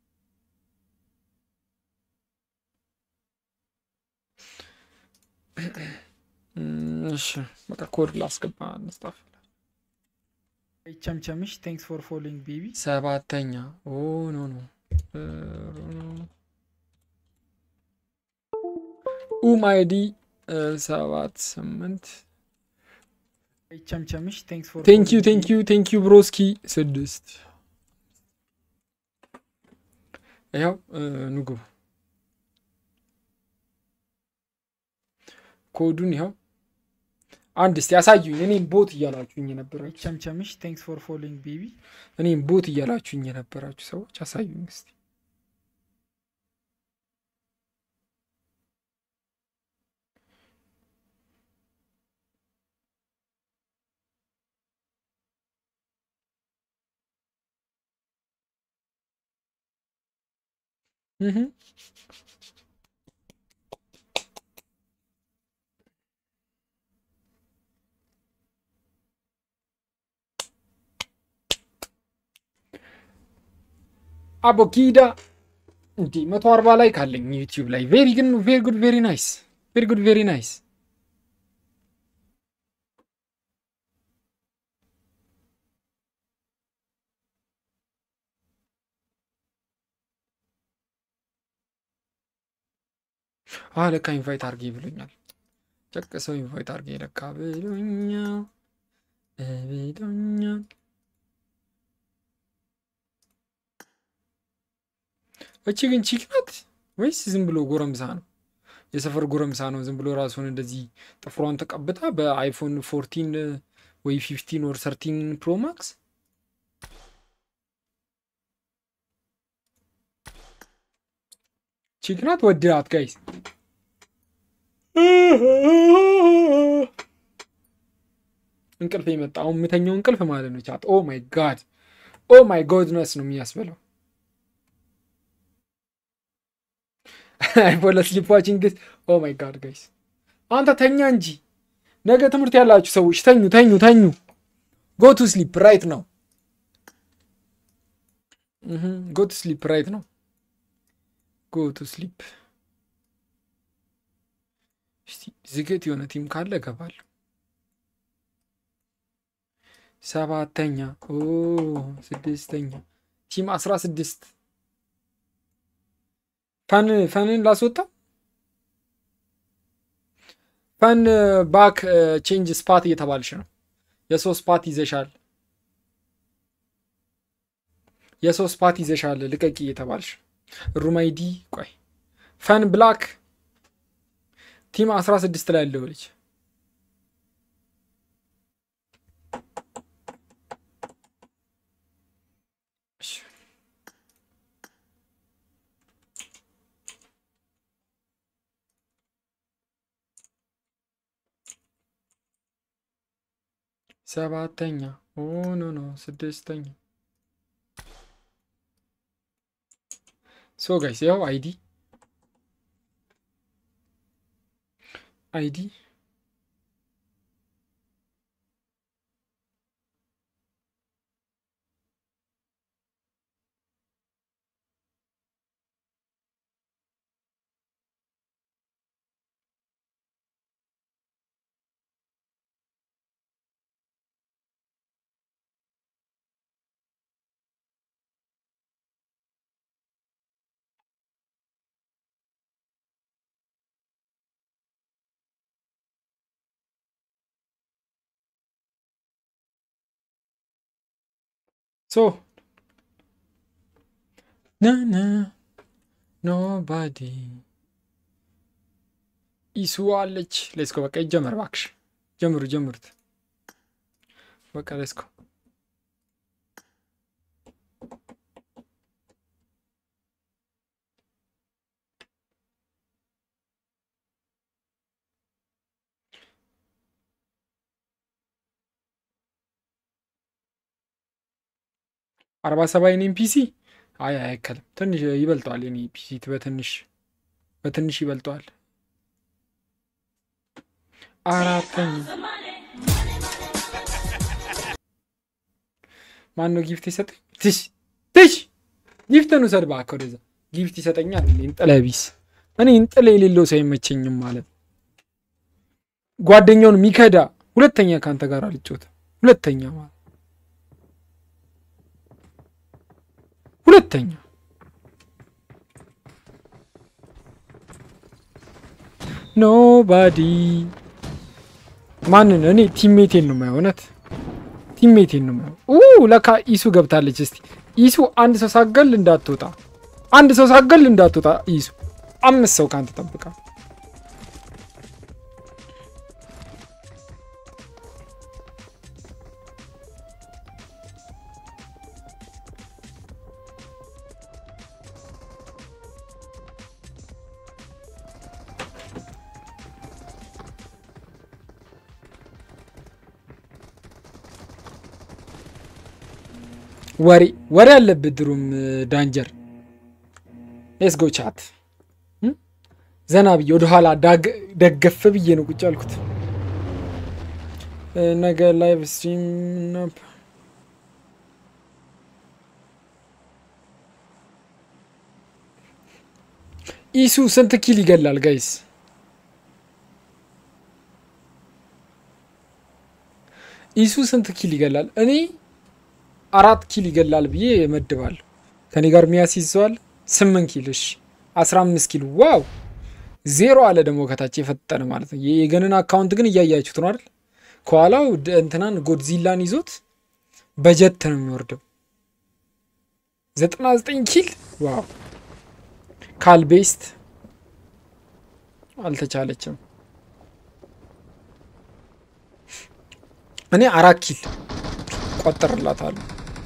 S3: እም፣ እሺ በቃ ኮድ ላስገባ እንስጣፍ
S7: ቸምቸምሽ ቴንክስ ፎር ፎሎዊንግ ቤቢ
S3: ሰባተኛ ኦ ኖ ኖ ኡም አይዲ ሰባት ስምንት
S7: ቸምቸምሽ ቴንክስ ፎር
S3: ቴንክ ዩ ቴንክ ዩ ቴንክ ዩ ብሮስኪ ስድስት ያው ንጉ ኮዱን ይኸው አንድ እስቲ ያሳዩኝ እኔም ቦት እያላችሁኝ የነበራችሁ
S7: ቸምቸምሽ ቴንክስ ፎር ፎሎዊንግ ቤቢ
S3: እኔም ቦት እያላችሁኝ የነበራችሁ ሰዎች አሳዩኝ እስቲ እህ አቦኪዳ እንዲ መቶ አርባ ላይ ካለኝ ዩቲዩብ ላይ ቬሪ ግን ቬሪ ጉድ ቬሪ ናይስ ቬሪ ጉድ ቬሪ ናይስ አ ለካ ኢንቫይት አርጌ ብሎኛል ጨቅ ሰው ኢንቫይት አርጌ ለካ ብሎኛል ብሎኛል እቺ ግን ቺክ ናት ወይስ ዝም ብሎ ጎረምሳ ነው? የሰፈር ጎረምሳ ነው። ዝም ብሎ ራሱን እንደዚህ ጥፍሯን ተቀብታ በአይፎን ፎርቲን ወይ ፊፍቲን ወር ሰርቲን ፕሮ ማክስ ቺክ ናት። ወድራት ጋይስ እንቅልፍ የመጣ አሁን የምተኛው እንቅልፍ ማለት ነው። ቻት ኦ ማይ ጋድ ኦ ማይ ጎድነስ ነው የሚያስበለው። አይፎን ስሊፕ ዋቺንግ ኦ ማይ ጋድ ጋይስ አንተ ተኛ እንጂ ነገ ትምህርት ያላችሁ ሰዎች ተኙ ተኙ ተኙ ጎ ቱ ስሊፕ ራይት ነው ጎ ቱ ስሊፕ ራይት ነው ጎ ቱ ስሊፕ እስቲ ዝግት የሆነ ቲም ካለ እገባለሁ ሰባተኛ ኦ ስድስተኛ ቲም አስራ ስድስት ፈን ፈንን ላስወጣ ፈን ባክ ቼንጅ ስፓት እየተባልሽ ነው። የሰው ስፓት ይዘሻል፣ የሰው ስፓት ይዘሻል፣ ልቀቂ እየተባልሽ ሩማይዲ ቆይ ፈን ብላክ ቲም 16 ላይ ያለው ልጅ ሰባተኛ ኦ ኖ ኖ ስድስተኛ ሶ ጋይስ ያው አይዲ አይዲ ሶ ናና ኖባዲ ኢሱ አለች። ሌስኮ በቃ ይጀመር እባክሽ፣ ጀምሩ ጀምሩት። በቃ ሌስኮ አርባ ሰባ የኔም ፒሲ አይ አይከልም። ትንሽ ይበልጠዋል። የኔ ፒሲ በትንሽ በትንሽ ይበልጠዋል። አራተኛ ማን ነው ጊፍት የሰጠኝ? ትሽ ትሽ ጊፍትን ውሰድ እባክህ ወደዛ። ጊፍት ይሰጠኛል። እንጥለ ቢስ እኔ እንጥለ የሌለው ሰው አይመቸኝም ማለት ጓደኛውን ሚከዳ ሁለተኛ ከአንተ ጋር አልጮትም። ሁለተኛ ማለት ሁለተኛ ኖባዲ ማንን? እኔ ቲሜቴን ነው የማየው። እውነት ቲሜቴን ነው የማየው። ለካ ኢሱ ገብታለች። እስቲ ኢሱ አንድ ሰው ሳገል እንዳትወጣ፣ አንድ ሰው ሳገል እንዳትወጣ። ኢሱ አምስት ሰው ከአንተ ጠብቃ። ወሬ ወሬ አለብህ ድሩም ዳንጀር ሌስ ጎ ቻት ዘና ብዬ ወደኋላ ደገፍ ብዬ ነው ቁጭ ያልኩት። ነገ ላይቭ ስትሪም ኢሱ ስንት ኪል ይገላል ጋይስ? ኢሱ ስንት ኪል ይገላል? እኔ አራት ኪል ይገላል ብዬ እመድባለሁ። ከኔ ጋር የሚያስይዘዋል ስምንት ኪል እሺ፣ አስራ አምስት ኪል ዋው። ዜሮ አለ ደግሞ ከታች የፈጠነ ማለት ነው። የገንን አካውንት ግን እያያችሁት ነው አይደል? ከኋላው እንትናን ጎድዚላን ይዞት በጀት ነው የሚወርደው። ዘጠና ዘጠኝ ኪል ዋው። ካልቤስት አልተቻለችም። እኔ አራት ኪል ቆጥርላታለሁ።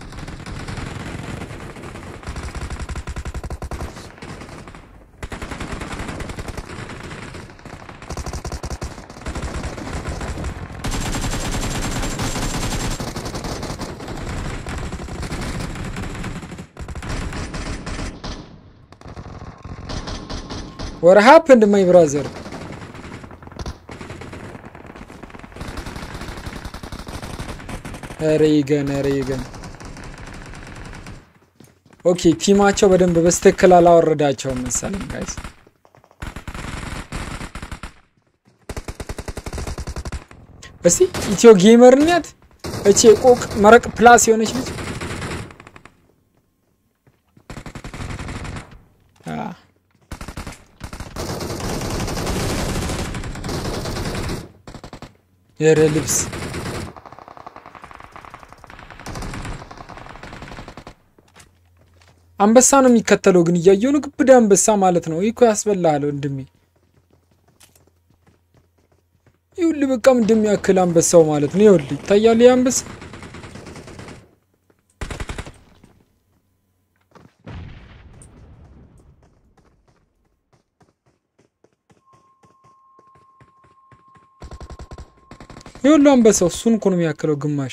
S3: What happened, my brother? ሬገን ሬገን ኦኬ፣ ቲማቸው በደንብ በስትክክል አላወረዳቸውም መሰለኝ ጋይስ። እስቲ ኢትዮ ጌመር ኛት እቺ ቆቅ መረቅ ፕላስ የሆነች ልጅ የረ ልብስ አንበሳ ነው የሚከተለው፣ ግን እያየው ነው። ግብዳ አንበሳ ማለት ነው። ይህ እኮ ያስበላሃል ወንድሜ። ይኸውልህ በቃም እንደሚያክል አንበሳው ማለት ነው። ይኸውልህ ይታያል፣ ይህ አንበሳ ይኸውልህ አንበሳው እሱን እኮ ነው የሚያክለው ግማሽ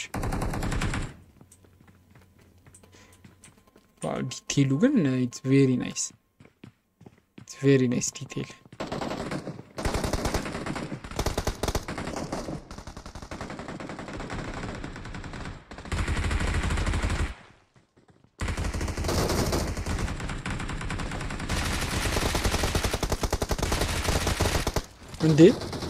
S3: ዲቴይሉ ግን ኢትስ ቬሪ ናይስ ኢትስ ቬሪ ናይስ ዲቴይል። እንዴ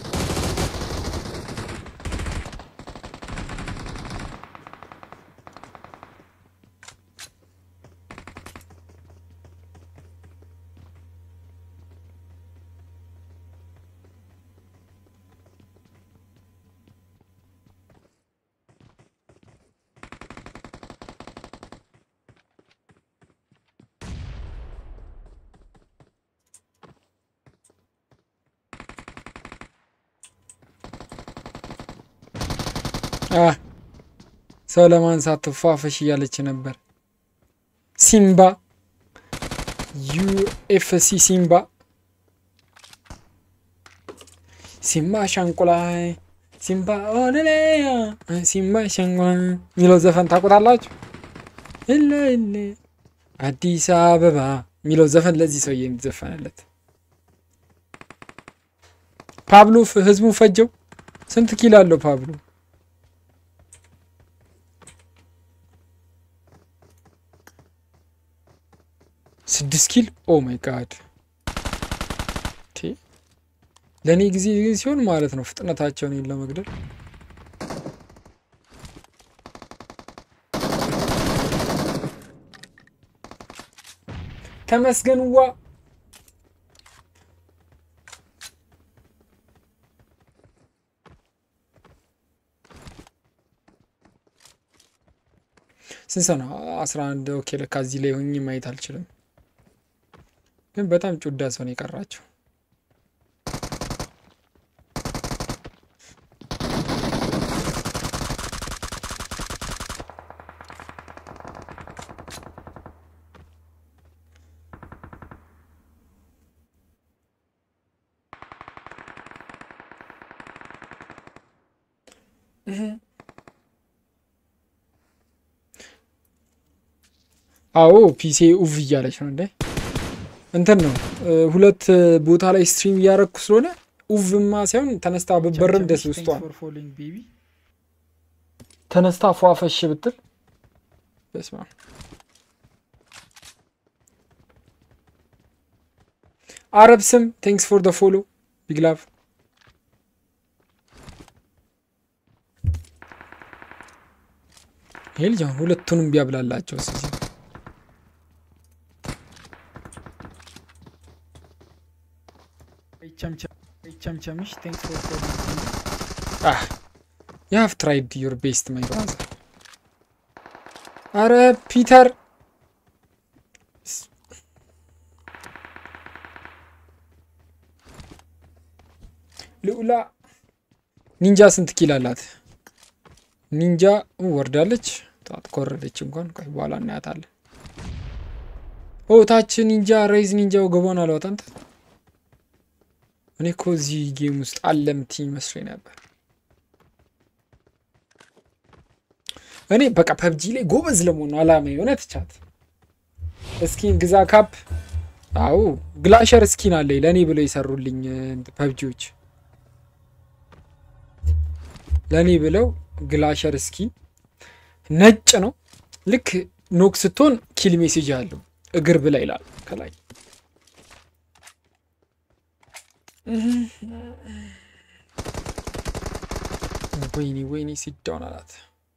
S3: አ ሰው ለማንሳት ትፏፈሽ እያለች ነበር። ሲምባ ዩኤፍሲ ሲምባ ሲምባ ሻንቁላይ ሲምባ ኦለሌያ ሲምባ ሻንቁላይ የሚለው ዘፈን ታውቁታላችሁ? እለ እለ አዲስ አበባ የሚለው ዘፈን ለዚህ ሰውዬ የሚዘፈንለት ፓብሎ ፍ- ህዝቡን ፈጀው። ስንት ኪሎ አለው ፓብሎ? ስድስት ኪል ኦ ማይ ጋድ ለእኔ ጊዜ ሲሆን ማለት ነው ፍጥነታቸውን ይህን ለመግደል ተመስገንዋ ስንት ሰው ነው? አስራ አንድ ኦኬ። ለካ እዚህ ላይ ሆኜ ማየት አልችልም። ግን በጣም ጩዳ ሰው ነው የቀራቸው። አዎ ፒሴ ኡቭ እያለች ነው እንዴ? እንትን ነው እ፣ ሁለት ቦታ ላይ ስትሪም እያረግኩ ስለሆነ ኡቭማ ሳይሆን ተነስታ ብበርም ደስ ውስጧ
S7: Thanks for following, baby.
S3: ተነስታ ፏፈሽ ብትል በስመ አብ። አረብ ስም ቴንክስ ፎር ደ ፎሎ ቢግ ላቭ ይሄ ልጅ አሁን ሁለቱንም ቢያብላላቸው እስኪ
S7: Hey, Chamcham, hey, Chamchamish, thanks for following, baby.
S3: Ah, you have tried your best, my brother. አረ ፒተር ልዑላ ኒንጃ ስንት ኪል አላት? ኒንጃ ወርዳለች። ጣት ከወረደች እንኳን ቆይ በኋላ እናያታለን። ኦ ታች ኒንጃ ሬይዝ ኒንጃ ወገቧን አለዋት። አንተ እኔ እኮ እዚህ ጌም ውስጥ አለ የምትይኝ መስሎኝ ነበር። እኔ በቃ ፐብጂ ላይ ጎበዝ ለመሆን ነው አላማ የሆነ ትቻት እስኪን ግዛ ካፕ አዎ ግላሸር እስኪን አለኝ ለእኔ ብለው የሰሩልኝ ፐብጂዎች ለእኔ ብለው ግላሸር እስኪን ነጭ ነው ልክ ኖክ ስትሆን ኪል ሜሴጅ አለው እግር ብላ ይላል ከላይ ወይኔ ወይኔ ሲዳውን አላት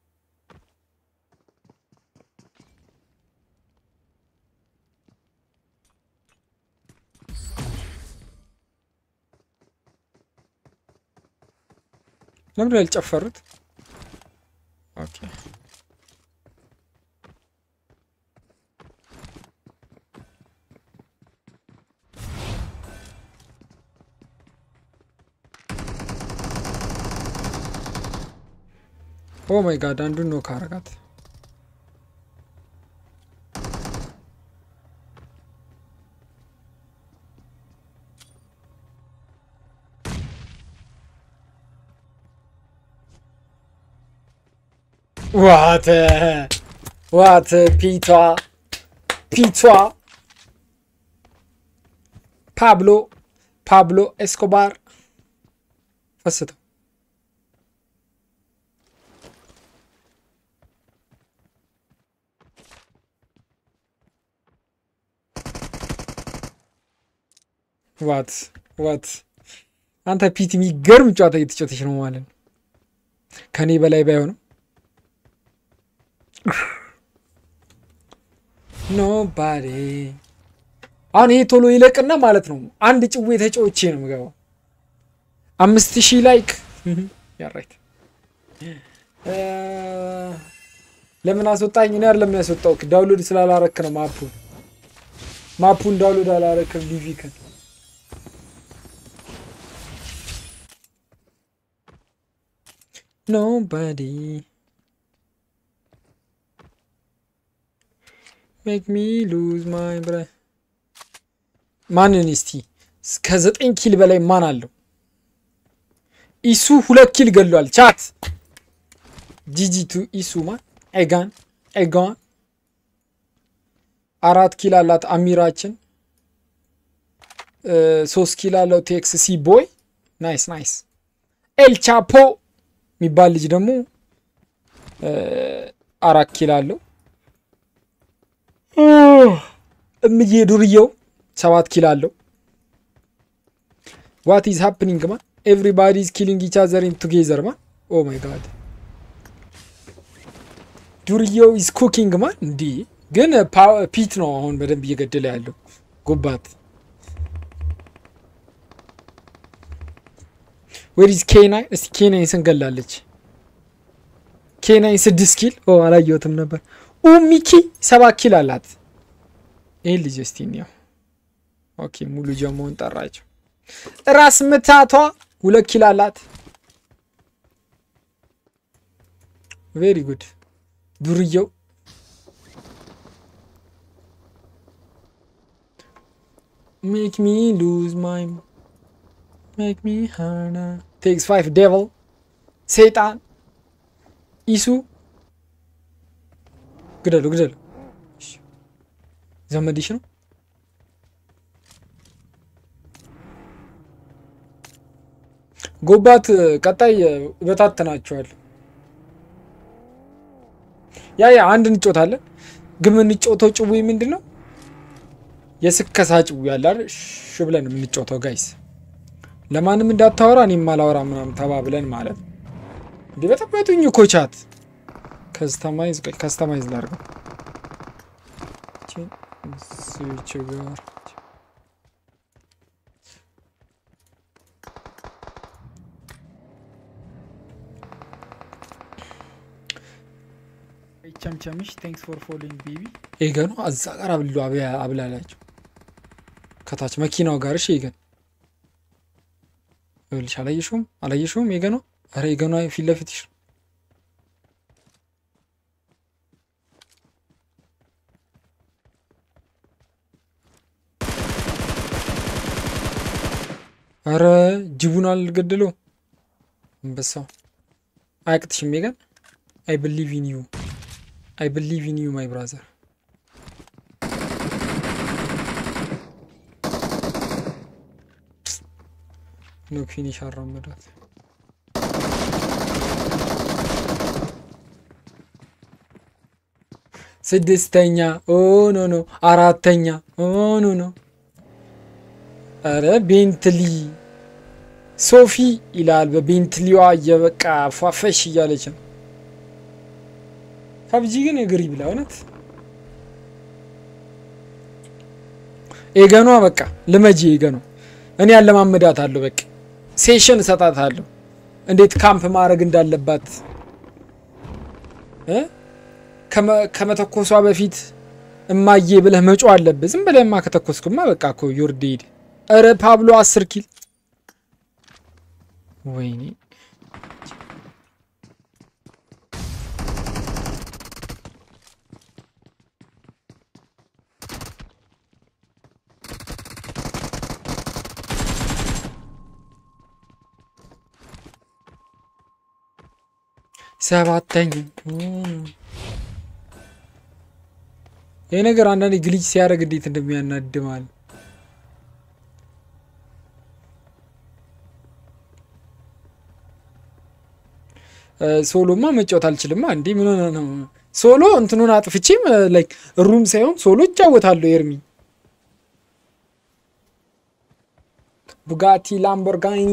S3: ለምንድን ነው ያልጨፈሩት? ኦኬ ኦ ማይ ጋድ አንዱን ነው ካረጋት። ዋት ዋት ፒቷ ፒቷ ፓብሎ ፓብሎ ኤስኮባር ፈስተው ዋት ዋት አንተ ፒት የሚገርም ጨዋታ እየተጫወተች ነው ማለት ነው። ከኔ በላይ ባይሆንም ኖባዴ አሁን ይሄ ቶሎ ይለቅና ማለት ነው አንድ ጭዌ ተጫውቼ ነው የምገባው። አምስት ሺህ ላይክ ያራይት ለምን አስወጣኝ? እኔ አይደለም ያስወጣው ዳውንሎድ ስላላረክ ነው ማፑን ማፑን ዳውንሎድ አላረክም ሊቪክን ኖባዲ ሜክ ሚ ሉዝ ማይ ብረ ማንን እስቲ ከዘጠኝ ኪል በላይ ማን አለው? ኢሱ ሁለት ኪል ገሏል። ቻት ጂጂ ቱ ኢሱ ማን ኤጋን ኤጋን አራት ኪል አላት አሚራችን። ሶስት ኪል አለው ቴክስ ሲ ቦይ ናይስ ናይስ። ኤል ቻፖ የሚባል ልጅ ደግሞ አራት ኪል አለው። እምዬ ዱርየው ሰባት ኪል አለው። ዋት ኢዝ ሃፕኒንግ ማን ኤቭሪባዲ ኢዝ ኪሊንግ ኢች አዘር ኢን ቱጌዘር ማን ኦ ማይ ጋድ ዱርየው ኢዝ ኩኪንግ ማን እንዲህ ግን ፒት ነው አሁን በደንብ እየገደለ ያለው ጎባት ዌሪዝ ኬናይን እስቲ ኬናይን ስንገላለች ኬናይን ስድስት ኪል ኦ አላየሁትም ነበር ኡ ሚኪ ሰባት ኪል አላት ይህን ልጅ እስቲ እንየው ኦኬ ሙሉ ጀሞውን ጠራቸው ራስ ምታቷ ሁለት ኪል አላት ቬሪ ጉድ ዱርየው ሜክ ሚ ሉዝ ማይ ሜክ ሚ ሃርና ቴክስ ፋይቭ ዴቭል ሰይጣን ኢሱ ግደሉ ግደሉ ዘመድሽ ነው ጎባት ቀጣይ በታተናቸዋል ያ ያ አንድ እንጮታለን ግን የምንጮተው ጭዊ ምንድን ነው የስከሳ ጭዊ ያለ አይደል ሽ ብለን የምንጮተው ጋይስ ለማንም እንዳታወራ እኔም አላወራ ምናምን ተባብለን ማለት ነው እንዲህ በጠበጡኝ እኮ ቻት ከስተማይዝ ቆይ ከስተማይዝ ላድርገው ስዊች ጋር
S7: ቸምቸምሽ ቴንክስ ፎር ፎሎዊንግ ቤቢ
S3: ኤገኑ እዛ ጋር አብሉ አብላላቸው ከታች መኪናው ጋር እሺ ኤገን ይኸውልሽ አላየሽውም አላየሽውም ኤገኗ ኧረ ኤገኗ ፊት ለፊትሽ ነው አረ ጅቡን አልገደለው አንበሳው አያቅትሽም ሜጋን አይ ብሊቭ ኢን ዩ አይ ብሊቭ ኢን ዩ ማይ ብራዘር ኖ ፊኒሽ አራመዳት ስድስተኛ ኦ ኖ ኖ አራተኛ ኦ ኖ ኖ አረ ቤንትሊ ሶፊ ይላል በቤንትሊዋ እየበቃ ፏፈሽ እያለች ነው ፐብጂ ግን እግር ይብላ እውነት ኤገኗ በቃ ልመጂ ኤገኗ እኔ ያለማመዳት አለሁ በቃ ሴሽን እሰጣት አለሁ እንዴት ካምፕ ማድረግ እንዳለባት እ ከመተኮሷ በፊት እማዬ ብለህ መጮ አለብህ ዝም ብለህማ ከተኮስኩማ በቃ እኮ ዩር ዴድ ኧረ ፓብሎ አስር ኪል ወይኔ ሰባተኛ ይህ ነገር አንዳንዴ ግሊች ሲያደርግ እንዴት እንደሚያናድማል ሶሎማ መጫወት አልችልማ እንዴ ምን ሆነ ነው ሶሎ እንትኑን አጥፍቼም ላይክ ሩም ሳይሆን ሶሎ እጫወታለሁ ኤርሚ ቡጋቲ ላምቦርጋኒ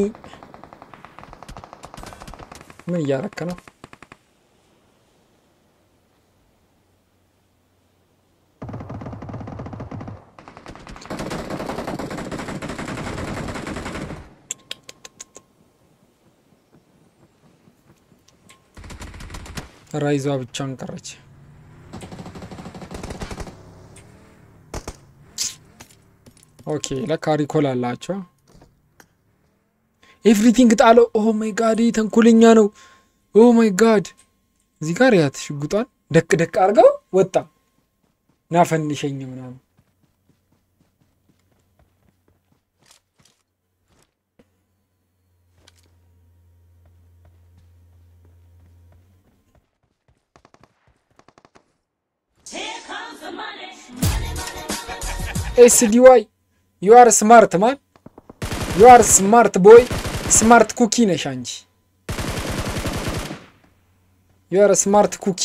S3: ምን እያረክ ነው? ራይዟ ብቻን ቀረች። ኦኬ ለካ ሪኮል አላቸው። ኤቭሪቲንግ ጣለው። ኦ ማይ ጋድ ይህ ተንኮለኛ ነው። ኦ ማይ ጋድ እዚህ ጋር ያት ሽጉጧን ደቅ ደቅ አድርገው ወጣ። ናፈንሸኝ ምናምን ኤስዲዋይ ዩ አር ስማርት ማን ዩ አር ስማርት ቦይ ስማርት ኩኪ ነሽ አንቺ ዩ አር ስማርት ኩኪ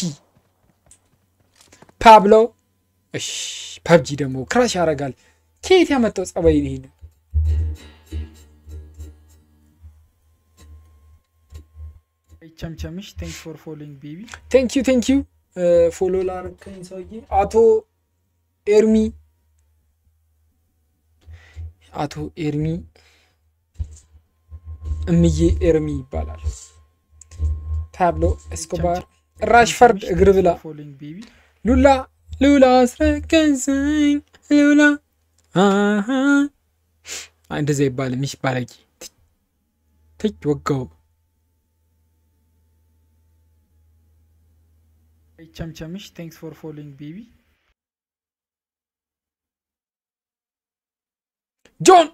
S3: ፓብሎ እሺ ፐብጂ ደግሞ ክራሽ ያደርጋል ከየት ያመጣው ጸባይ ይሄን
S7: ቸምቸምሽ ቴንክስ ፎር ፎሎዊንግ ቤቢ
S3: ቴንክ ዩ ቴንክ ዩ ፎሎ ላረከኝ ሰውዬ አቶ ኤርሚ አቶ ኤርሚ እምዬ ኤርሚ ይባላል። ፓብሎ ኤስኮባር ራሽፈርድ እግር ብላ
S7: ፎሎዊንግ ቤቢ
S3: ሉላ ሉላ አስረከዘኝ ሉላ አሃ እንደዛ ይባል ሚሽ ባለጌ ትች ወጋው
S7: ቸምቸምሽ ቴንክስ ፎር ፎሎዊንግ ቤቢ
S3: ጆን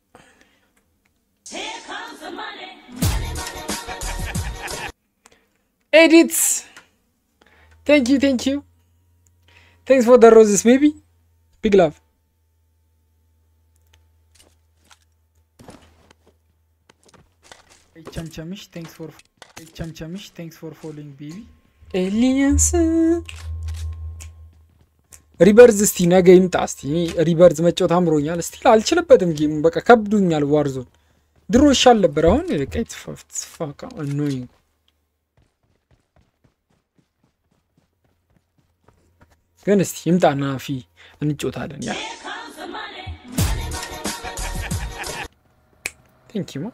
S3: ኤዲትስ ቴንክ ዩ ቴንክ ዩ ቴንክስ ፎር ደ ሮዝስ ቤቢ ቢግ ላቭ
S7: ቸምቸምሽ ቴንክስ ፎር ቸምቸምሽ ቴንክስ ፎር ፎሎዊንግ ቤቢ
S3: ኤሊያንስ ሪበርዝ እስቲ ነገ ይምጣ። እስቲ እኔ ሪበርዝ መጫወት አምሮኛል። እስቲ አልችልበትም። ጌሙ በቃ ከብዱኛል። ዋርዞን ድሮ ይሻል ነበር። አሁን በቃ የተፋፋ አኖይንግ ግን እስቲ ይምጣና ፊ እንጮታለን። ያ ቴንክ ዩ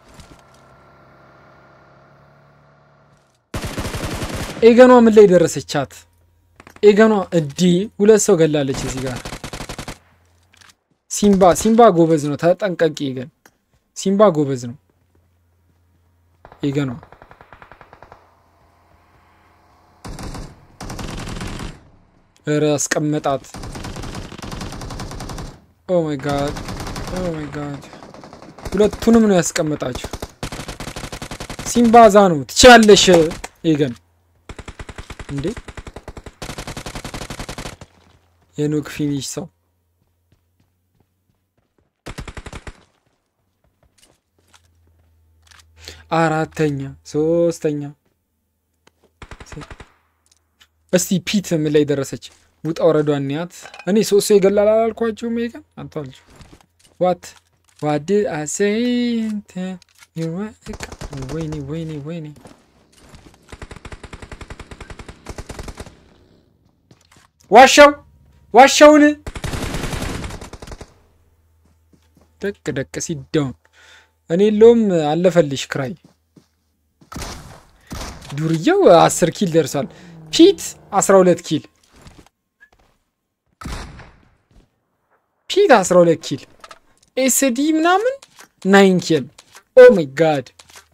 S3: ኤገኗ ምን ላይ ደረሰቻት? ኤገኗ እዲ ሁለት ሰው ገላለች። እዚህ ጋር ሲምባ ሲምባ ጎበዝ ነው። ተጠንቀቂ ኤገን። ሲምባ ጎበዝ ነው። ኤገኗ እረ አስቀመጣት። ኦ ማይ ጋድ ኦ ማይ ጋድ ሁለቱንም ነው ያስቀመጣችሁ። ሲምባዛ ነው። ትችላለሽ ኤገን እንዴ የኖክ ፊኒሽ ሰው አራተኛ ሶስተኛ እስቲ ፒት ምን ላይ ደረሰች? ውጣ ወረዷን ያት እኔ ሶስት ሰው ይገላል አላልኳችሁም? ይገን አንቷልች ዋት ዋድ አሴንት ወይኔ ወይኔ ወይኔ ዋሻው ዋሻውን ደቅ ደቅ ሲዳውን እኔ የለውም አለፈልሽ ክራይ ዱርዬው አስር ኪል ደርሷል። ፒት አስራ ሁለት ኪል ፒት አስራ ሁለት ኪል ኤስዲ ምናምን ናይን ኪል ኦ ማይ ጋድ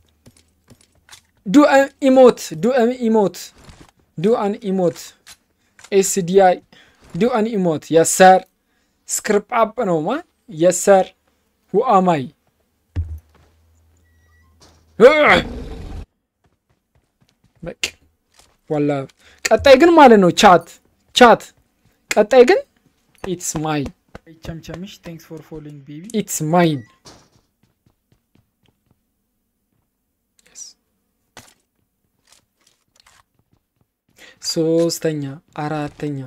S3: ዱ ኢሞት ዱ ኢሞት ዱ አን ኢሞት ኤስዲአይ ዱ አን ኢሞት የሰር ስክሪፕ አፕ ነው ማ የሰር ሁአማይ በቃ ዋላ ቀጣይ ግን ማለት ነው ቻት ቻት ቀጣይ ግን ኢትስ ማይን
S7: ቸምቸምሽ ቴንክስ ፎር ፎሎዊንግ ቤቢ
S3: ኢትስ ማይን ሶስተኛ አራተኛ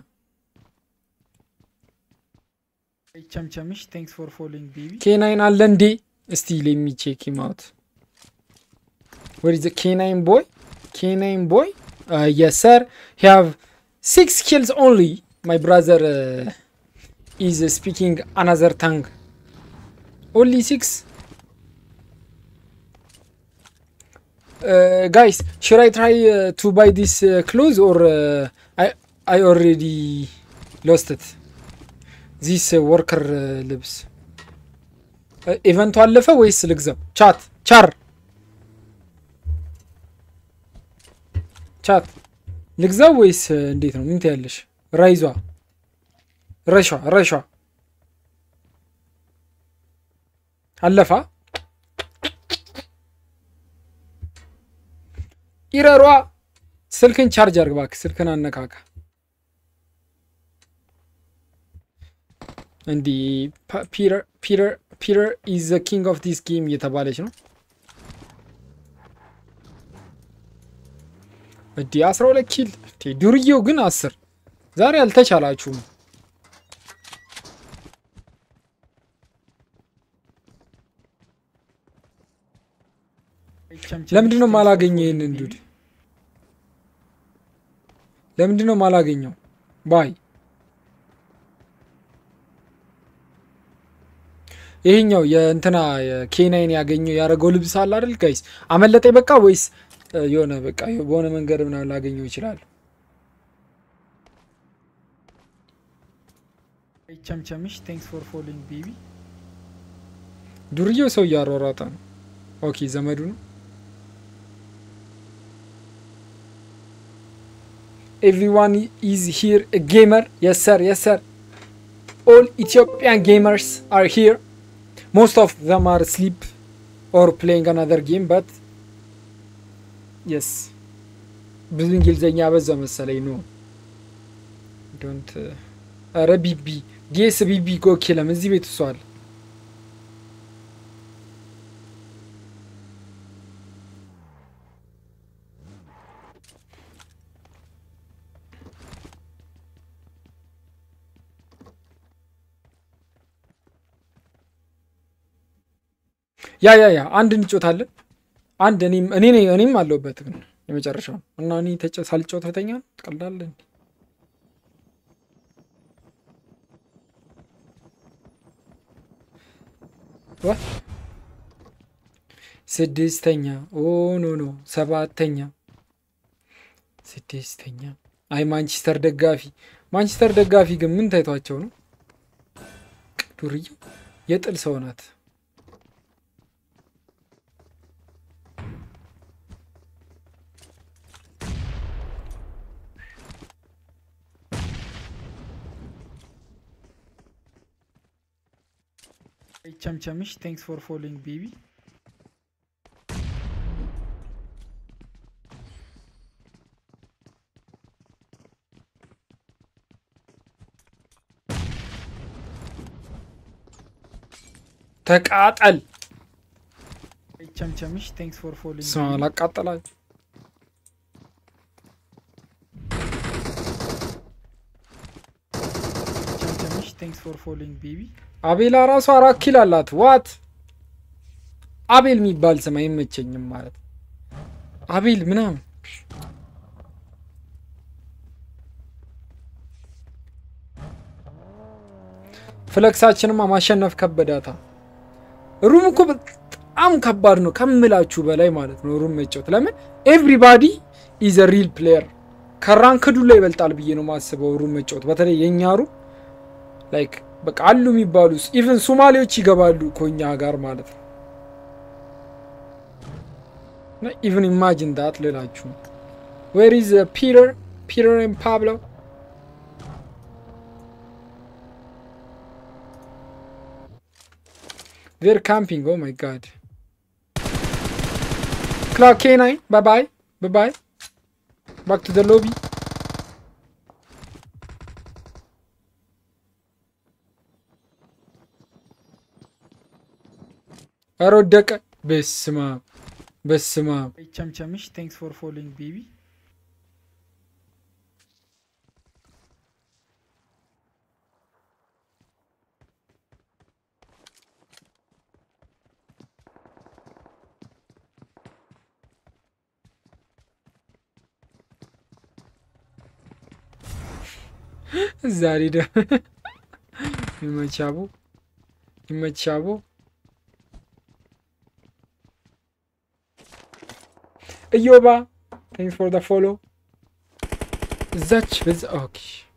S7: ቸምቸምሽ ቴንክስ ፎር ፎሎዊንግ ቤቢ
S3: ኬናይን አለ እንዴ እስቲ ሌሚ ቼክ ሂም አውት ወር ኢዝ ኬናይን ቦይ ኬናይን ቦይ የስ ሰር ሂ ሃቭ ሲክስ ኪልስ ኦንሊ ማይ ብራዘር ኢዝ ስፒኪንግ አናዘር ታንግ ኦንሊ ሲክስ ጋይስ should I try uh, to buy this uh, clothes or uh, I I already lost it this uh, worker uh, ልብስ ኢቨንቱ አለፈ ወይስ ልግዛው? ቻት ቻር ቻት ልግዛው ወይስ uh, እንዴት ነው? ምን ትያለሽ? ራይዟ ረሿ ረሿ አለፋ ኢረሯ ስልክን ቻርጅ አርግ እባክህ፣ ስልክን አነካካ። እንዲህ ፒተር ፒተር ፒተር ኢዝ ዘ ኪንግ ኦፍ ዲስ ጌም እየተባለች ነው። እንዲህ አስራ ሁለት ኪል እንዴ! ዱርዬው ግን አስር ዛሬ አልተቻላችሁም። ለምንድን ነው ማላገኘው ይህንን ዱድ? ለምንድን ነው ማላገኘው? ባይ ይሄኛው የእንትና የኬናይን ያገኘው ያደረገው ልብስ አለ አይደል ጋይስ? አመለጠኝ በቃ ወይስ እ, የሆነ በቃ በሆነ መንገድ ምናምን ላገኘው ይችላል?
S7: ቸምቸምሽ ቴንክስ ፎር ፎሎዊንግ ቤቢ
S3: ዱርዬው ሰው እያሯሯጠ ነው። ኦኬ ዘመዱ ነው። ኤቭሪዋን ኢዝ ሂር ጌመር የስ ሰር የስ ሰር ኦል ኢትዮጵያን ጌመርስ አር ሂር ሞስት ኦፍ ዘም አር ስሊፕ ኦር ፕሌይንግ አናዘር ጌም በት የስ ብዙ እንግሊዝኛ በዛ መሰለኝ ነው ዶንት ኧረ ቢቢ ጌስ ቢቢ ጎኪለም እዚህ ቤት እሷ አለ ያ ያ ያ አንድ እንጮታለን። አንድ እኔም እኔ ነኝ እኔም አለሁበት ግን የመጨረሻው እና እኔ ተጨ ሳልጮት ተኛ ትቀልዳለህ እንዴ? ዋ ስድስተኛ ኦ ኖ ኖ ሰባተኛ ስድስተኛ አይ ማንቸስተር ደጋፊ ማንቸስተር ደጋፊ ግን ምን ታይቷቸው ነው? ዱርዬው የጥል ሰው ናት።
S7: ቸምቸምሽ ቴንክስ ፎር ፎሎዊንግ ቤቢ
S3: ተቃጠል
S7: ቸምቸምሽ ቴንክስ ፎር ፎሎዊንግ
S3: ስማ ላቃጠላችሁ
S7: ቸምቸምሽ ቴንክስ ፎር ፎሎዊንግ ቤቢ
S3: አቤላ ራሱ አራት ኪል አላት። ዋት አቤል የሚባል ስም አይመቸኝም ማለት አቤል ምናምን ፍለክሳችንማ ማሸነፍ ከበዳታ። ሩም እኮ በጣም ከባድ ነው ከምላችሁ በላይ ማለት ነው። ሩም መጫወት ለምን ኤቭሪባዲ ኢዝ ሪል ፕሌየር ከራንክዱ ላይ ይበልጣል ብዬ ነው ማስበው። ሩም መጫወት በተለይ የእኛ ሩም ላይክ በቃ አሉ የሚባሉ ኢቨን ሶማሌዎች ይገባሉ ኮኛ ጋር ማለት ነው። ኢቨን ኢማጂን ዳት ልላችሁ ዌር ኢዝ ፒተር ፒተር ኤንድ ፓብሎ ቬር ካምፒንግ ኦ ማይ ጋድ ክላክ ኬ ናይን ባይ ባይ ባይ ባይ ባክ ቱ ዘ ሎቢ ኧረ ወደቀ። በስማ በስማ
S7: ቸምቸምሽ ቴንክስ ፎር ፎሎዊንግ ቤቢ
S3: ዛሬ ደ ይመቻቦ ይመቻቦ እዮባ ታንክስ ፎር ደ ፎሎ እዛች በዛ ኦኬ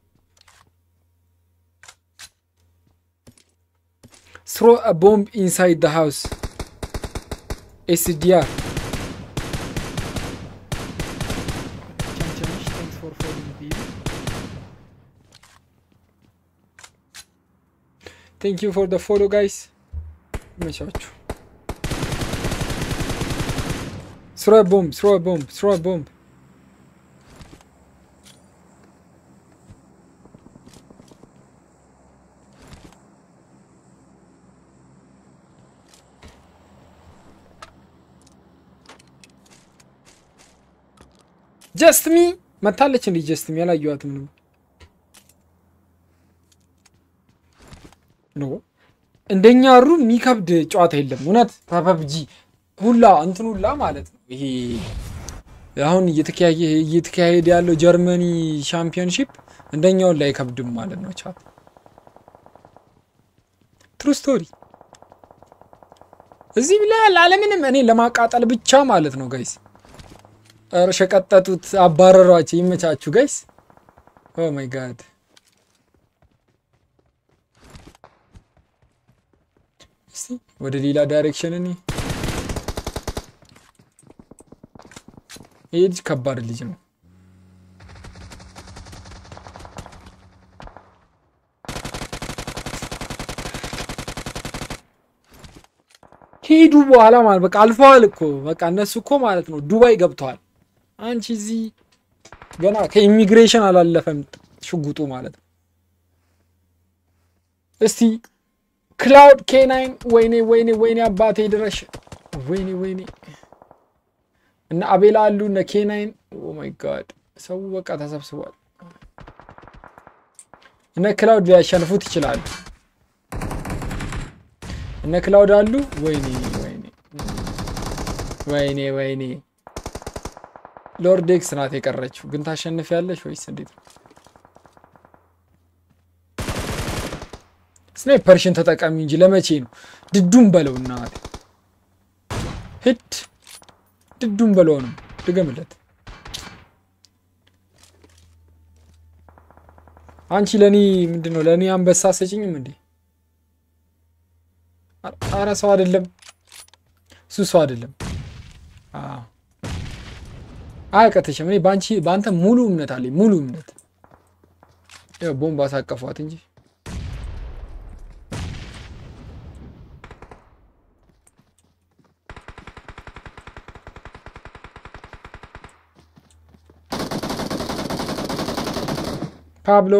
S3: throw a bomb inside the house SDR
S7: ቸምቸምሽ ታንክስ ፎር ፎሎዊንግ ቤቢ
S3: thank you for the follow guys ይመቻችሁ throw a bomb throw a bomb throw a bomb ጀስት ሚ መታለች እንዴ? ጀስት ሚ ያላየኋትም ነው። ኖ እንደኛ ሩ የሚከብድ ጨዋታ የለም። እውነት ፐብጂ ሁላ እንትን ሁላ ማለት ነው። ይሄ አሁን እየተካሄደ ያለው ጀርመኒ ሻምፒዮንሺፕ እንደኛውን ላይ አይከብድም ማለት ነው። ቻት ትሩ ስቶሪ እዚህ ብላ ላለምንም እኔ ለማቃጠል ብቻ ማለት ነው ጋይስ ኧረ ሸቀጠጡት፣ አባረሯቸው። ይመቻችሁ ጋይስ። ኦ ማይ ጋድ እስቲ ወደ ሌላ ዳይሬክሽን እኔ ይህ ልጅ ከባድ ልጅ ነው። ሄዱ በኋላ ማለት በቃ አልፈዋል እኮ በቃ እነሱ እኮ ማለት ነው ዱባይ ገብተዋል። አንቺ እዚህ ገና ከኢሚግሬሽን አላለፈም ሽጉጡ ማለት ነው። እስቲ ክላውድ ኬናይን ወይኔ ወይኔ ወይኔ አባቴ ድረሽ ወይኔ ወይኔ እነ አቤላ አሉ እነ ኬናይን ኦ ማይ ጋድ ሰው በቃ ተሰብስቧል። እነ ክላውድ ሊያሸንፉት ይችላሉ። እነ ክላውድ አሉ። ወይኔ ወይኔ ወይኔ ወይኔ ሎርድ ኤክስ ናት የቀረችው። ግን ታሸንፊያለሽ ወይስ እንዴት ነው? ስናይፐርሽን ተጠቀሚ እንጂ ለመቼ ነው? ድዱም በለው እናቴ ሂድ ድዱም በለው ነው ድገምለት። አንቺ ለእኔ ምንድን ነው ለእኔ አንበሳ ሰጭኝም እንዴ? አረ ሰው አይደለም እሱ ሰው አይደለም። አያቀተሽም። እኔ በአንቺ በአንተ ሙሉ እምነት አለኝ፣ ሙሉ እምነት። ያው ቦምብ አሳቀፏት እንጂ ፓብሎ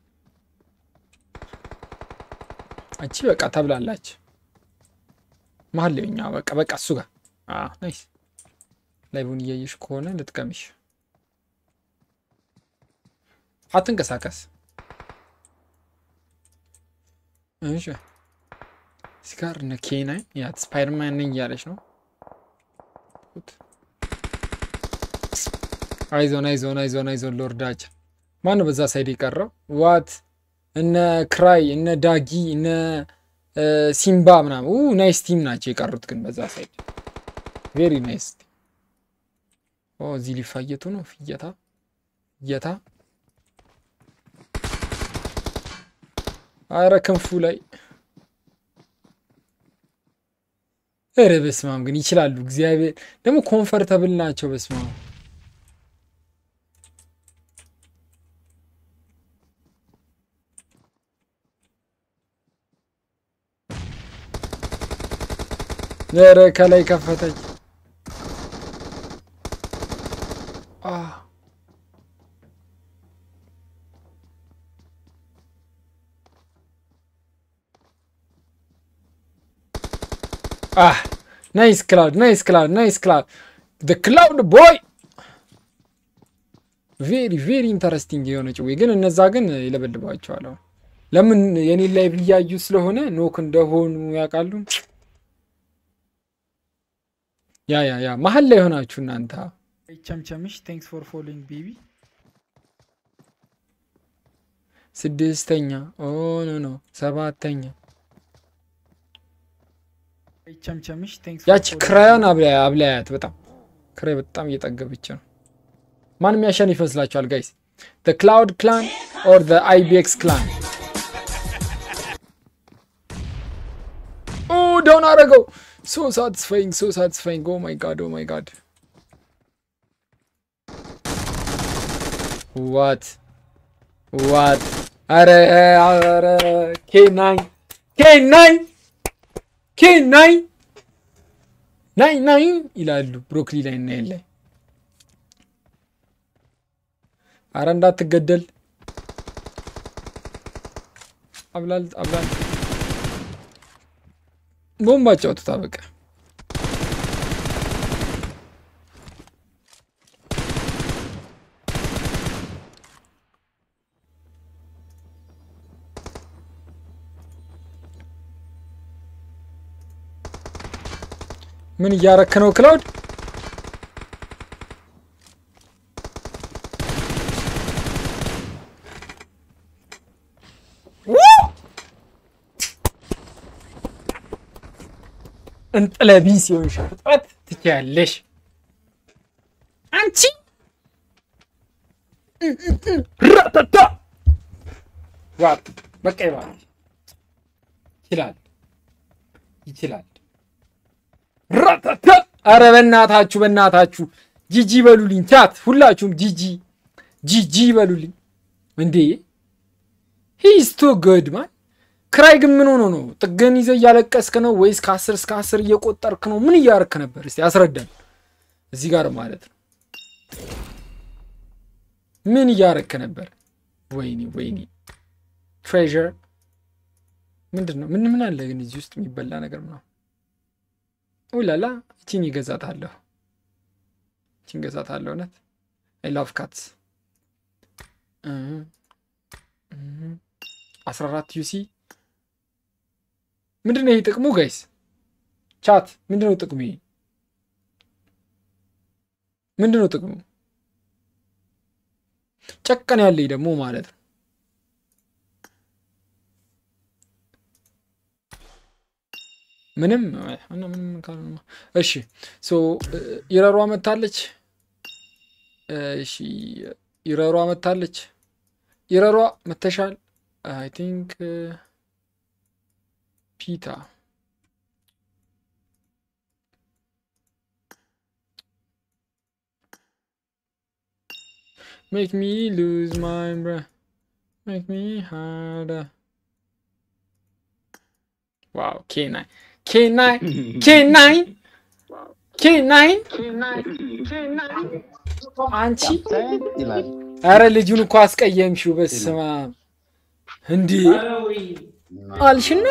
S3: እቺ በቃ ተብላላች። መሀል ላይ እኛ በቃ በቃ እሱ ጋር ናይስ ላይቡን እያየሽ ከሆነ ልጥቀምሽ። አትንቀሳቀስ። እሺ እዚህ ጋር እነ ኬናይን ያት ስፓይደርማን ነኝ እያለች ነው። አይዞን አይዞን አይዞን አይዞን ሎርዳችን ማን ነው በዛ ሳይድ የቀረው? ዋት እነ ክራይ እነ ዳጊ እነ ሲምባ ምናምን ናይስ ቲም ናቸው የቀሩት። ግን በዛ ሳይድ ቬሪ ናይስ እዚህ ሊፋየቱ ነው። ፍየታ ፍየታ። አረ ክንፉ ላይ ኧረ በስማም ግን ይችላሉ። እግዚአብሔር ደግሞ ኮንፈርተብል ናቸው። በስማም ኧረ ከላይ ከፈተች። Ah, nice cloud, nice cloud, nice cloud. The cloud boy. ቬሪ ቬሪ ኢንተረስቲንግ የሆነ ጭዌ ግን እነዛ ግን ይለበልባቸዋል። ለምን የኔ ላይ ብያዩ ስለሆነ ኖክ እንደሆኑ ያውቃሉ። ያ ያ ያ መሀል ላይ የሆናችሁ እናንተ
S7: ቸምቸምሽ ቴንክስ ፎር ፎሎዊንግ ቤቢ
S3: ስድስተኛ ኦ ኖ ኖ ሰባተኛ
S7: ቸምቸምሽ ቴንክስ
S3: ያቺ ክራዮን አብላያ አብላያት በጣም ክራይ በጣም እየጠገበች ነው። ማን የሚያሸንፍ ይመስላችኋል ጋይስ? the cloud clan or the IBX clan? ኦ ዳውን አረገው። so satisfying so satisfying oh my god oh my god what what አረ አረ ኬናይ ኬናይ ኬናይ ናይ ናይ ይላሉ ብሮክሊ ላይ እና የለ አረ እንዳትገደል አብላል አብላል ቦምባ ጫውቱታ በቃ ምን እያረክ ነው ክላውድ? እንጥለቢ ሲሆን ሸፍጠት ትችያለሽ አንቺ ራተታ ዋጥ በቃ ይባል ይችላል ይችላል ራታታ አረ በእናታችሁ በእናታችሁ ጂጂ በሉልኝ። ቻት ሁላችሁም ጂጂ ጂጂ በሉልኝ። እንዴ ሂስ ቱ ጉድ ማን። ክራይ ግን ምን ሆኖ ነው? ጥገን ይዘህ እያለቀስክ ነው ወይስ ከአስር እስከ አስር እየቆጠርክ ነው? ምን እያረክ ነበር? እስቲ አስረዳን። እዚህ ጋር ማለት ነው ምን እያረክ ነበር? ወይኔ ወይኔ ትሬዠር ምንድን ነው? ምን ምን አለ ግን እዚህ ውስጥ የሚበላ ነገር ምናምን ኡላላ እቺን ይገዛታለሁ እቺን ገዛታለሁ። እውነት አይ ላቭ ካትስ አስራ አራት ዩሲ ምንድን ነው ይህ ጥቅሙ? ጋይስ ቻት ምንድን ነው ጥቅሙ? ይሄ ምንድን ነው ጥቅሙ? ጨቀን ያለኝ ደግሞ ማለት ነው ምንም ምንም ካልሆነ እሺ ሶ ይረሯ መታለች። እሺ ይረሯ መታለች። ይረሯ መተሻል። አይ ቲንክ ፒታ ሜክ ሚ ሉዝ ማይ ብሬት ሜክ ሚ ሃርደር ዋው ኬናይ ኬናይ ኬናይ ኬናይ አንቺ አረ ልጁን እኮ አስቀየምሽው። በስመ አብ እንዴ አልሽና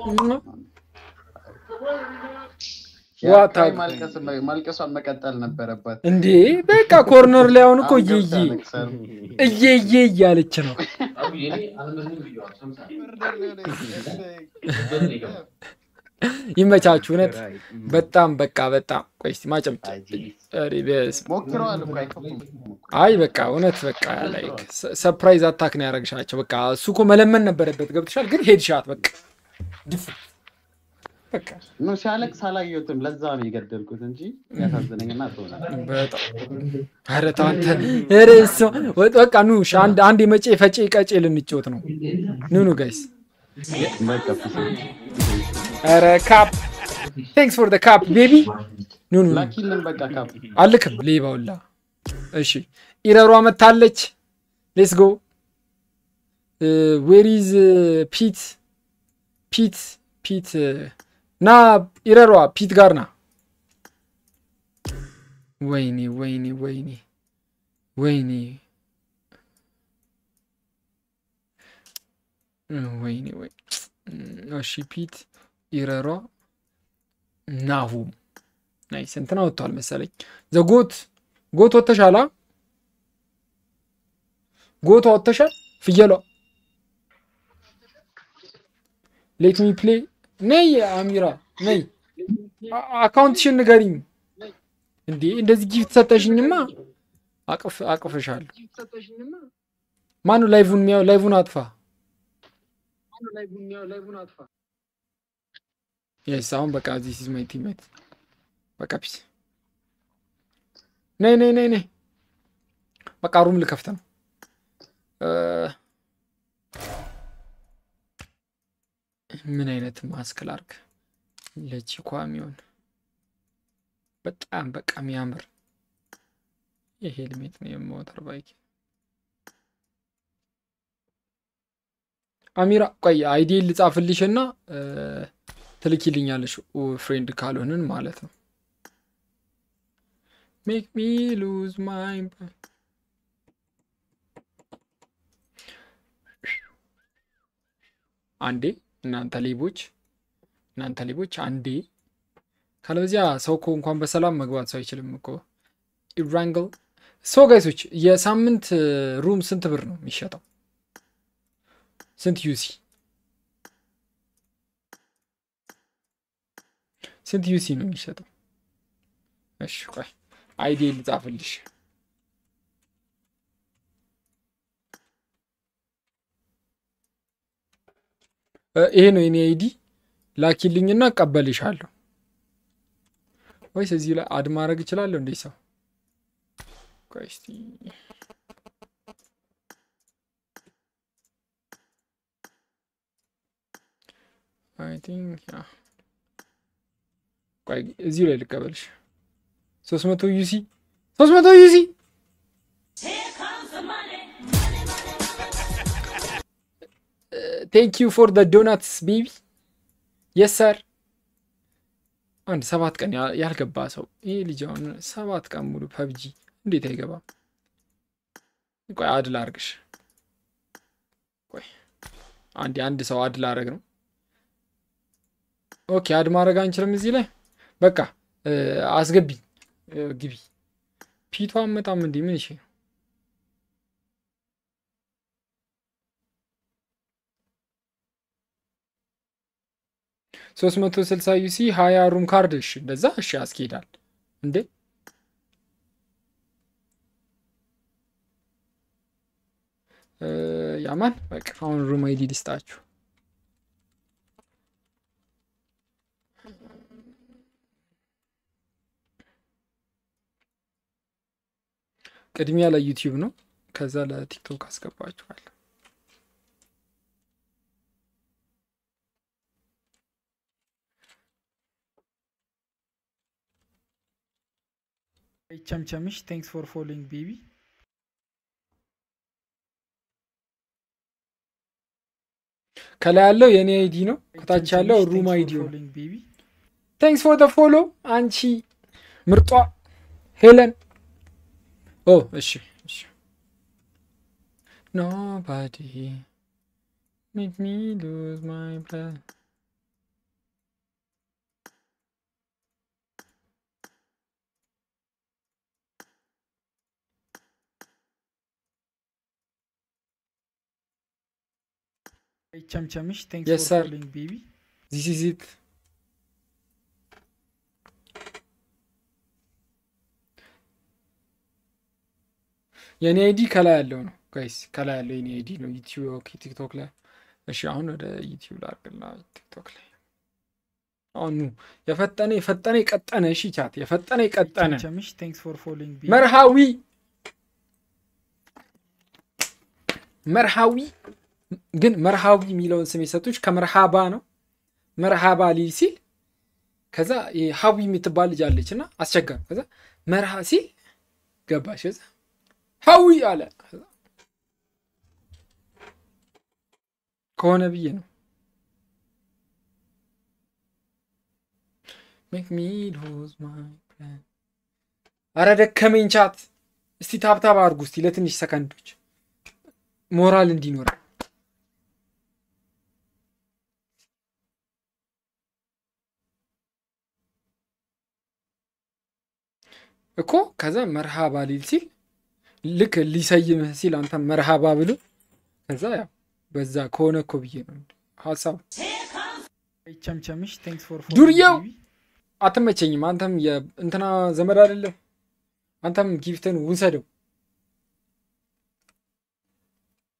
S3: ዋታ
S14: ማልቀሷን መቀጠል ነበረባት
S3: እንዴ በቃ ኮርነር ላይ አሁን እኮ እየዬ እየዬ እያለች ነው። ይመቻችሁ። እውነት በጣም በቃ በጣም ቆይ እስኪ ማጨብጨብ። ኧረ በስመ አብ። አይ በቃ እውነት በቃ ላይክ ሰፕራይዝ አታክ ነው ያደረግሻቸው። በቃ እሱ እኮ መለመን ነበረበት። ገብተሻል፣ ግን ሄድሻት በቃ ድፍት በቃ
S14: ኖ ሲያለቅስ አላየሁትም። ለዛ ነው የገደልኩት እንጂ ያሳዝነኝና ትሆናል።
S3: በጣም ኧረ ተው አንተ ኧረ እሱ በቃ ኑ እሺ፣ አንድ አንድ የመጬ ፈጬ ቀጬ ልንጫወት ነው። ኑ ኑ ጋይስ ኧረ ካፕ ቴንክስ ፎር ደ ካፕ ቤቢ ኑ ኑ
S14: ላኪልን በቃ ካፕ
S3: አልክም ሌባውላ። እሺ ኢረሯ መታለች። ሌትስ ጎ ዌር ኢዝ ፒት ፒት ፒት ና ኢረሯ ፒት ጋር ና። ወይኔ ወይኔ ወይኔ ወይኔ ወይኔ ወይ እሺ ፒት ኢረሯ ናሁም ናይስ እንትና ወጥቷል መሰለኝ። ዘጎት ጎት ወጥተሻላ? ጎቷ ወጥተሻል? ፍየሏ ሌት ሚ ፕሌይ ነይ አሚራ ነይ፣ አካውንትሽን ንገሪኝ። እንዴ እንደዚህ ጊፍት ሰጠሽኝማ አቅፍ አቅፍሻለሁ። ማኑ ላይቭን የሚያው ላይቭን አጥፋ። የስ አሁን በቃ ዚስ ኢዝ ማይ ቲሜት በቃ ፒስ። ነይ ነይ ነይ ነይ በቃ ሩም ልከፍት ነው። እ፣ ምን አይነት ማስክ ላርግ ለቺኳ የሚሆን በጣም በቃ የሚያምር የሄልሜት ነው የሞተር ባይክ አሚራ ቆይ አይዲ ልጻፍልሽ እና ትልኪልኛለሽ ፍሬንድ ካልሆንን ማለት ነው። ሜክ ሚ ሉዝ ማይ አንዴ እናንተ ሌቦች እናንተ ሌቦች አንዴ ካለበዚያ ሰው እኮ እንኳን በሰላም መግባት ሰው አይችልም እኮ ኢራንግል ሶ ጋይሶች የሳምንት ሩም ስንት ብር ነው የሚሸጠው? ስንት ዩሲ ስንት ዩሲ ነው የሚሸጠው? እሺ ቆይ አይዲ ልጻፍልሽ። እ፣ ይሄ ነው የኔ አይዲ ላኪልኝና እቀበልሻለሁ። ወይስ እዚህ ላይ አድ ማድረግ እችላለሁ እንዴ? ሰው ቆይ እስቲ አይ ቲንክ ያ ቆይ እዚሁ ላይ ልቀበልሽ። ሶስት መቶ ዩሲ ሶስት መቶ ዩሲ ቴንክ ዩ ፎር ደ ዶናትስ ቤቢ የስ ሰር። አንድ ሰባት ቀን ያ- ያልገባ ሰው ይሄ ልጅ አሁን ሰባት ቀን ሙሉ ፐብጂ እንዴት አይገባም? ቆይ አድ ላርግሽ። ቆይ አንድ አንድ ሰው አድ ላረግ ነው። ኦኬ አድ ማድረግ አንችልም እዚህ ላይ በቃ እ፣ አስገቢ እ፣ ግቢ። ፒቷ አመጣም እንዲህ ምን ይሽ ሶስት መቶ ስልሳ ዩሲ ሀያ ሩም ካርድ እሺ፣ እንደዛ እሺ ያስኬዳል እንዴ? እ፣ ያማን በቃ አሁን ሩም አይዲ ልስጣችሁ። ቅድሚያ ለዩቲዩብ ነው፣ ከዛ ለቲክቶክ አስገባችኋል።
S7: ቸምቸምሽ ቴንክስ ፎር ፎሎዊንግ ቤቢ
S3: ከላይ ያለው የኔ አይዲ ነው፣ ከታች ያለው ሩም አይዲ ነው።
S7: ፎሎዊንግ ቤቢ
S3: ቴንክስ ፎር ደ ፎሎ አንቺ ምርጧ ሄለን። ኦ እሺ እሺ። ኖባዲ ሜክ ሚ ሉዝ ማይ ብሬዝ
S7: ቸምቸምሽ ቴንክስ
S3: Yes,
S7: ፎር
S3: sir.
S7: ፎሎዊንግ ቤቢ
S3: ዚስ ኢዝ ኢት። የኔ አይዲ ከላይ ያለው ነው ጋይስ፣ ከላይ ያለው የኔ አይዲ ነው። ዩቲዩብ ኦኬ፣ ቲክቶክ ላይ እሺ። አሁን ወደ ዩቲዩብ ላድርግና ቲክቶክ ላይ አሁን ኑ የፈጠነ የፈጠነ የቀጠነ እሺ፣ ቻት የፈጠነ የቀጠነ
S7: ቸምቸምሽ ቴንክስ ፎር ፎሎዊንግ ቤቢ
S3: መርሃዊ መርሃዊ ግን መርሃዊ የሚለውን ስም የሰጡች ከመርሃባ ነው። መርሃባ ሊል ሲል ከዛ ይሄ ሀዊ የምትባል ልጅ አለች እና አስቸጋሪ። ከዛ መርሃ ሲል ገባሽ። ከዛ ሀዊ አለ ከዛ ከሆነ ብዬ ነው ሜክ ሚ ሉዝ ማይ ብሬዝ። አረ ደከመኝ ቻት። እስቲ ታብታብ አድርጉ እስቲ ለትንሽ ሰከንዶች ሞራል እንዲኖር እኮ ከዛ መርሃባ ሊል ሲል ልክ ሊሰይምህ ሲል አንተ መርሃባ ብሎ ከዛ ያው በዛ ከሆነ እኮ ብዬ ነው ሀሳቡ።
S7: ቸምቸምሽ ቴንክስ ፎር
S3: ዱርዬው አትመቸኝም። አንተም የእንትና ዘመድ አይደለም። አንተም ጊፍትን ውሰደው።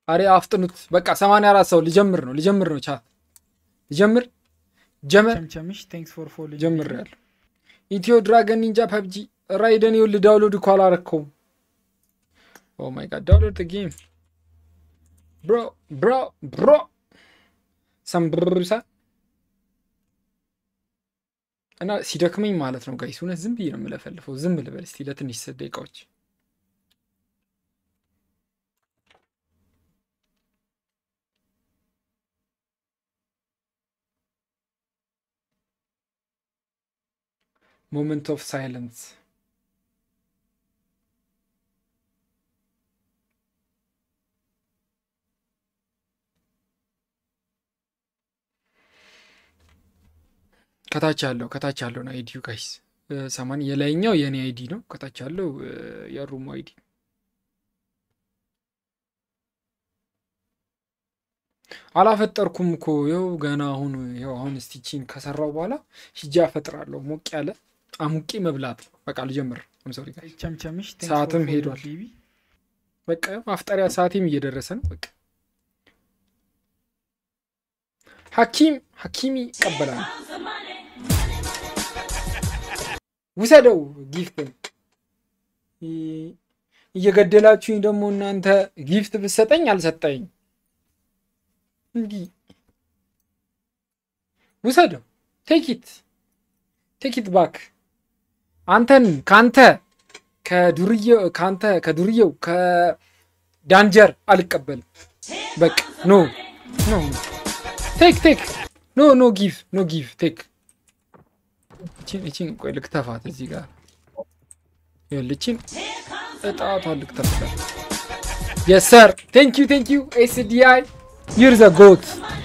S3: አሬ አፍጥኑት። በቃ 84 ሰው ሊጀምር ነው ሊጀምር ነው ቻት ሊጀምር ጀመር
S7: ቸምቸምሽ ቴንክስ ፎር ፎሎዊንግ
S3: ጀምር ያለሁ ኢትዮ ድራገን ኒንጃ ፐብጂ ራይደን ይኸውልህ ዳውንሎድ እኮ አላረከውም። ኦ ማይ ጋድ ዳውንሎድ ጌም ብሮ ብሮ ብሮ ሰምብርሳ እና ሲደክመኝ ማለት ነው ጋይስ፣ እውነት ዝም ብዬ ነው የምለፈልፈው። ዝም ልበል እስቲ ለትንሽ ደቂቃዎች። ሞመንት ኦፍ ሳይለንስ ከታች ያለው ከታች ያለው ነው አይዲው ጋይስ ሰማን የላይኛው የእኔ አይዲ ነው። ከታች ያለው የሩሙ አይዲ አላፈጠርኩም እኮ ይኸው ገና አሁን ይኸው አሁን ስቲቺን ከሰራው በኋላ ሂጃ ፈጥራለሁ። ሞቅ ያለ አሙቄ መብላት በቃ ልጀምር። ሶሪ ጋይስ
S7: ቸምቸምሽ ቴንክስ
S3: ሰዓትም
S7: ፎር
S3: ሄዷል።
S7: ፎሎዊንግ ቤቢ
S3: በቃ ማፍጠሪያ ሰዓቴም እየደረሰ ነው። በቃ ሐኪም ሐኪሚ ይቀበላል። ውሰደው ጊፍትን እየገደላችሁኝ ደግሞ እናንተ ጊፍት ብሰጠኝ አልሰጠኝ እንዲህ ውሰደው ቴኪት ቴኪት ባክ አንተን ከአንተ ከዱርዬው ከአንተ ከዱርዬው ከዳንጀር አልቀበልም። በቃ ኖ ኖ ቴክ ቴክ ኖ ኖ ጊቭ ኖ ጊቭ ቴክ እቺን እቺን ቆይ ልክተፋት እዚህ ጋር ይኸውልህ እቺን እጣቷን ልክተፍላት። የስ ሰር ቴንክ ዩ ቴንክ ዩ ኤስዲአይ ዩር ዘ ጎት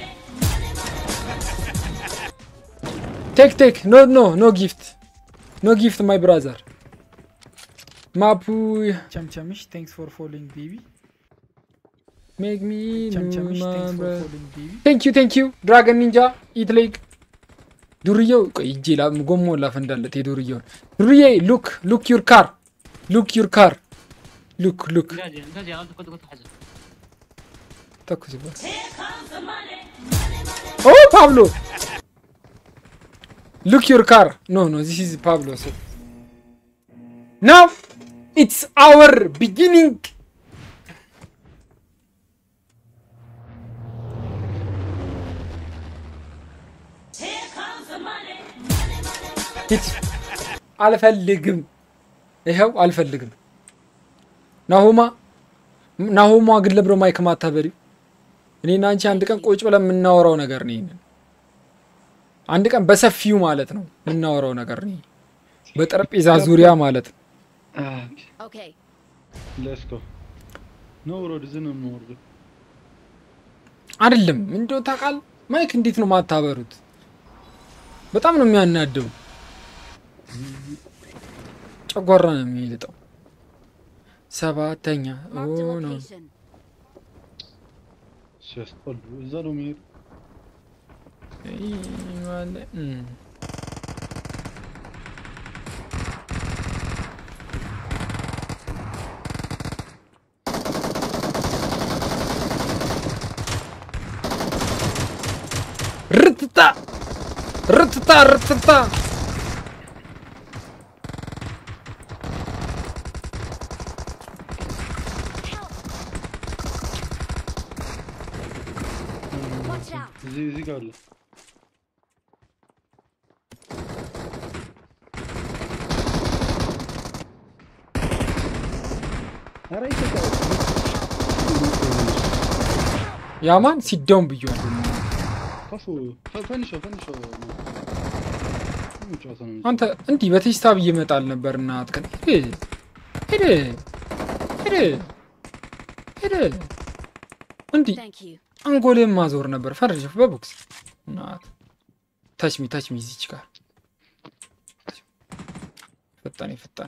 S3: ቴክ ቴክ ኖ ኖ ኖ ጊፍት ኖ ጊፍት ማይ ብራዘር ማፑ
S7: ቸምቸምሽ ቴንክስ ፎር ፎሎዊንግ ቤቢ
S3: ሜክ ሚ
S7: ቸምቸምሽ ቴንክስ ፎር ፎሎዊንግ ቤቢ
S3: ቴንክ ዩ ቴንክ ዩ ድራገን ኒንጃ ኢት ሌግ ዱርዬው ቆይ እጄ ላ ጎሞ ላፈንዳለት የዱርዬውን ዱርዬ ሉክ ሉክ ዩር ካር ሉክ ዩር ካር ሉክ ሉክ
S8: እንደዚህ እንደዚህ አሁን ተቆጥ ተሐዘ
S3: ተኩስበት ኦ ፓብሎ ሉክ ዩር ካር ኖ ኖ ዚስ ኢዝ ፓብሎ ሶ ናው ኢትስ አወር ቢጊኒንግ አልፈልግም ይኸው አልፈልግም ናሆማ ናሆማ ግን ለብሮ ማይክ ማታበሪው እኔና አንቺ አንድ ቀን ቁጭ ብለን የምናወራው ነገር ነው ይሄንን አንድ ቀን በሰፊው ማለት ነው የምናወራው ነገር ነው ይሄ። በጠረጴዛ ዙሪያ ማለት ነው
S5: Okay.
S6: ሌትስ ጎ ነው ወረድ ዝም ነው የምወርደው።
S3: አይደለም እንደው ታውቃል ማይክ እንዴት ነው ማታበሩት በጣም ነው የሚያናደው ጨጓራ ነው የሚልጠው ሰባተኛ
S5: Marked a
S3: ኦ ነው
S5: location.
S6: ሲያስጠሉ እዛ ነው የሚሄዱ።
S3: ይህ ማለ- እም። ርትታ ርትታ ርትታ
S5: Watch out.
S6: እዚህ እዚህ ጋር አለ። ኧረ ይሰጣል።
S3: ያማን ሲዳውን ብየዋል
S6: ከፉ ፈ- ፈንሸው ፈንሸው ምን ጨዋታ ነው?
S3: አንተ እንዲህ በቴስታ ብዬ እመጣል ነበር እናት ከ ሄደ ሄደ ሄደ ሄደ እንዲህ
S5: Thank you.
S3: አንጎሌን ማዞር ነበር ፈርጅ በቦክስ እናት ታችሚ ታችሚ እዚች ጋር ፈጣን ፈጣን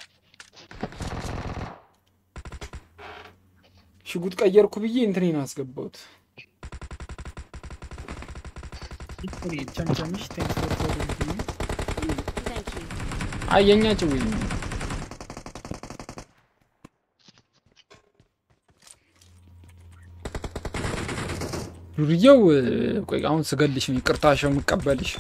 S3: ሽጉጥ ቀየርኩ ብዬ እንትኔን አስገባሁት
S7: ቸምቸምሽ ቴንክስ ፎር ፎሎዊንግ ቤቢ
S5: Thank you.
S3: አየኛ ጭዌ ዱርዬው እ፣ ቆይ አሁን ስገልሽ ነው ይቅርታሽ የምቀበልሽ።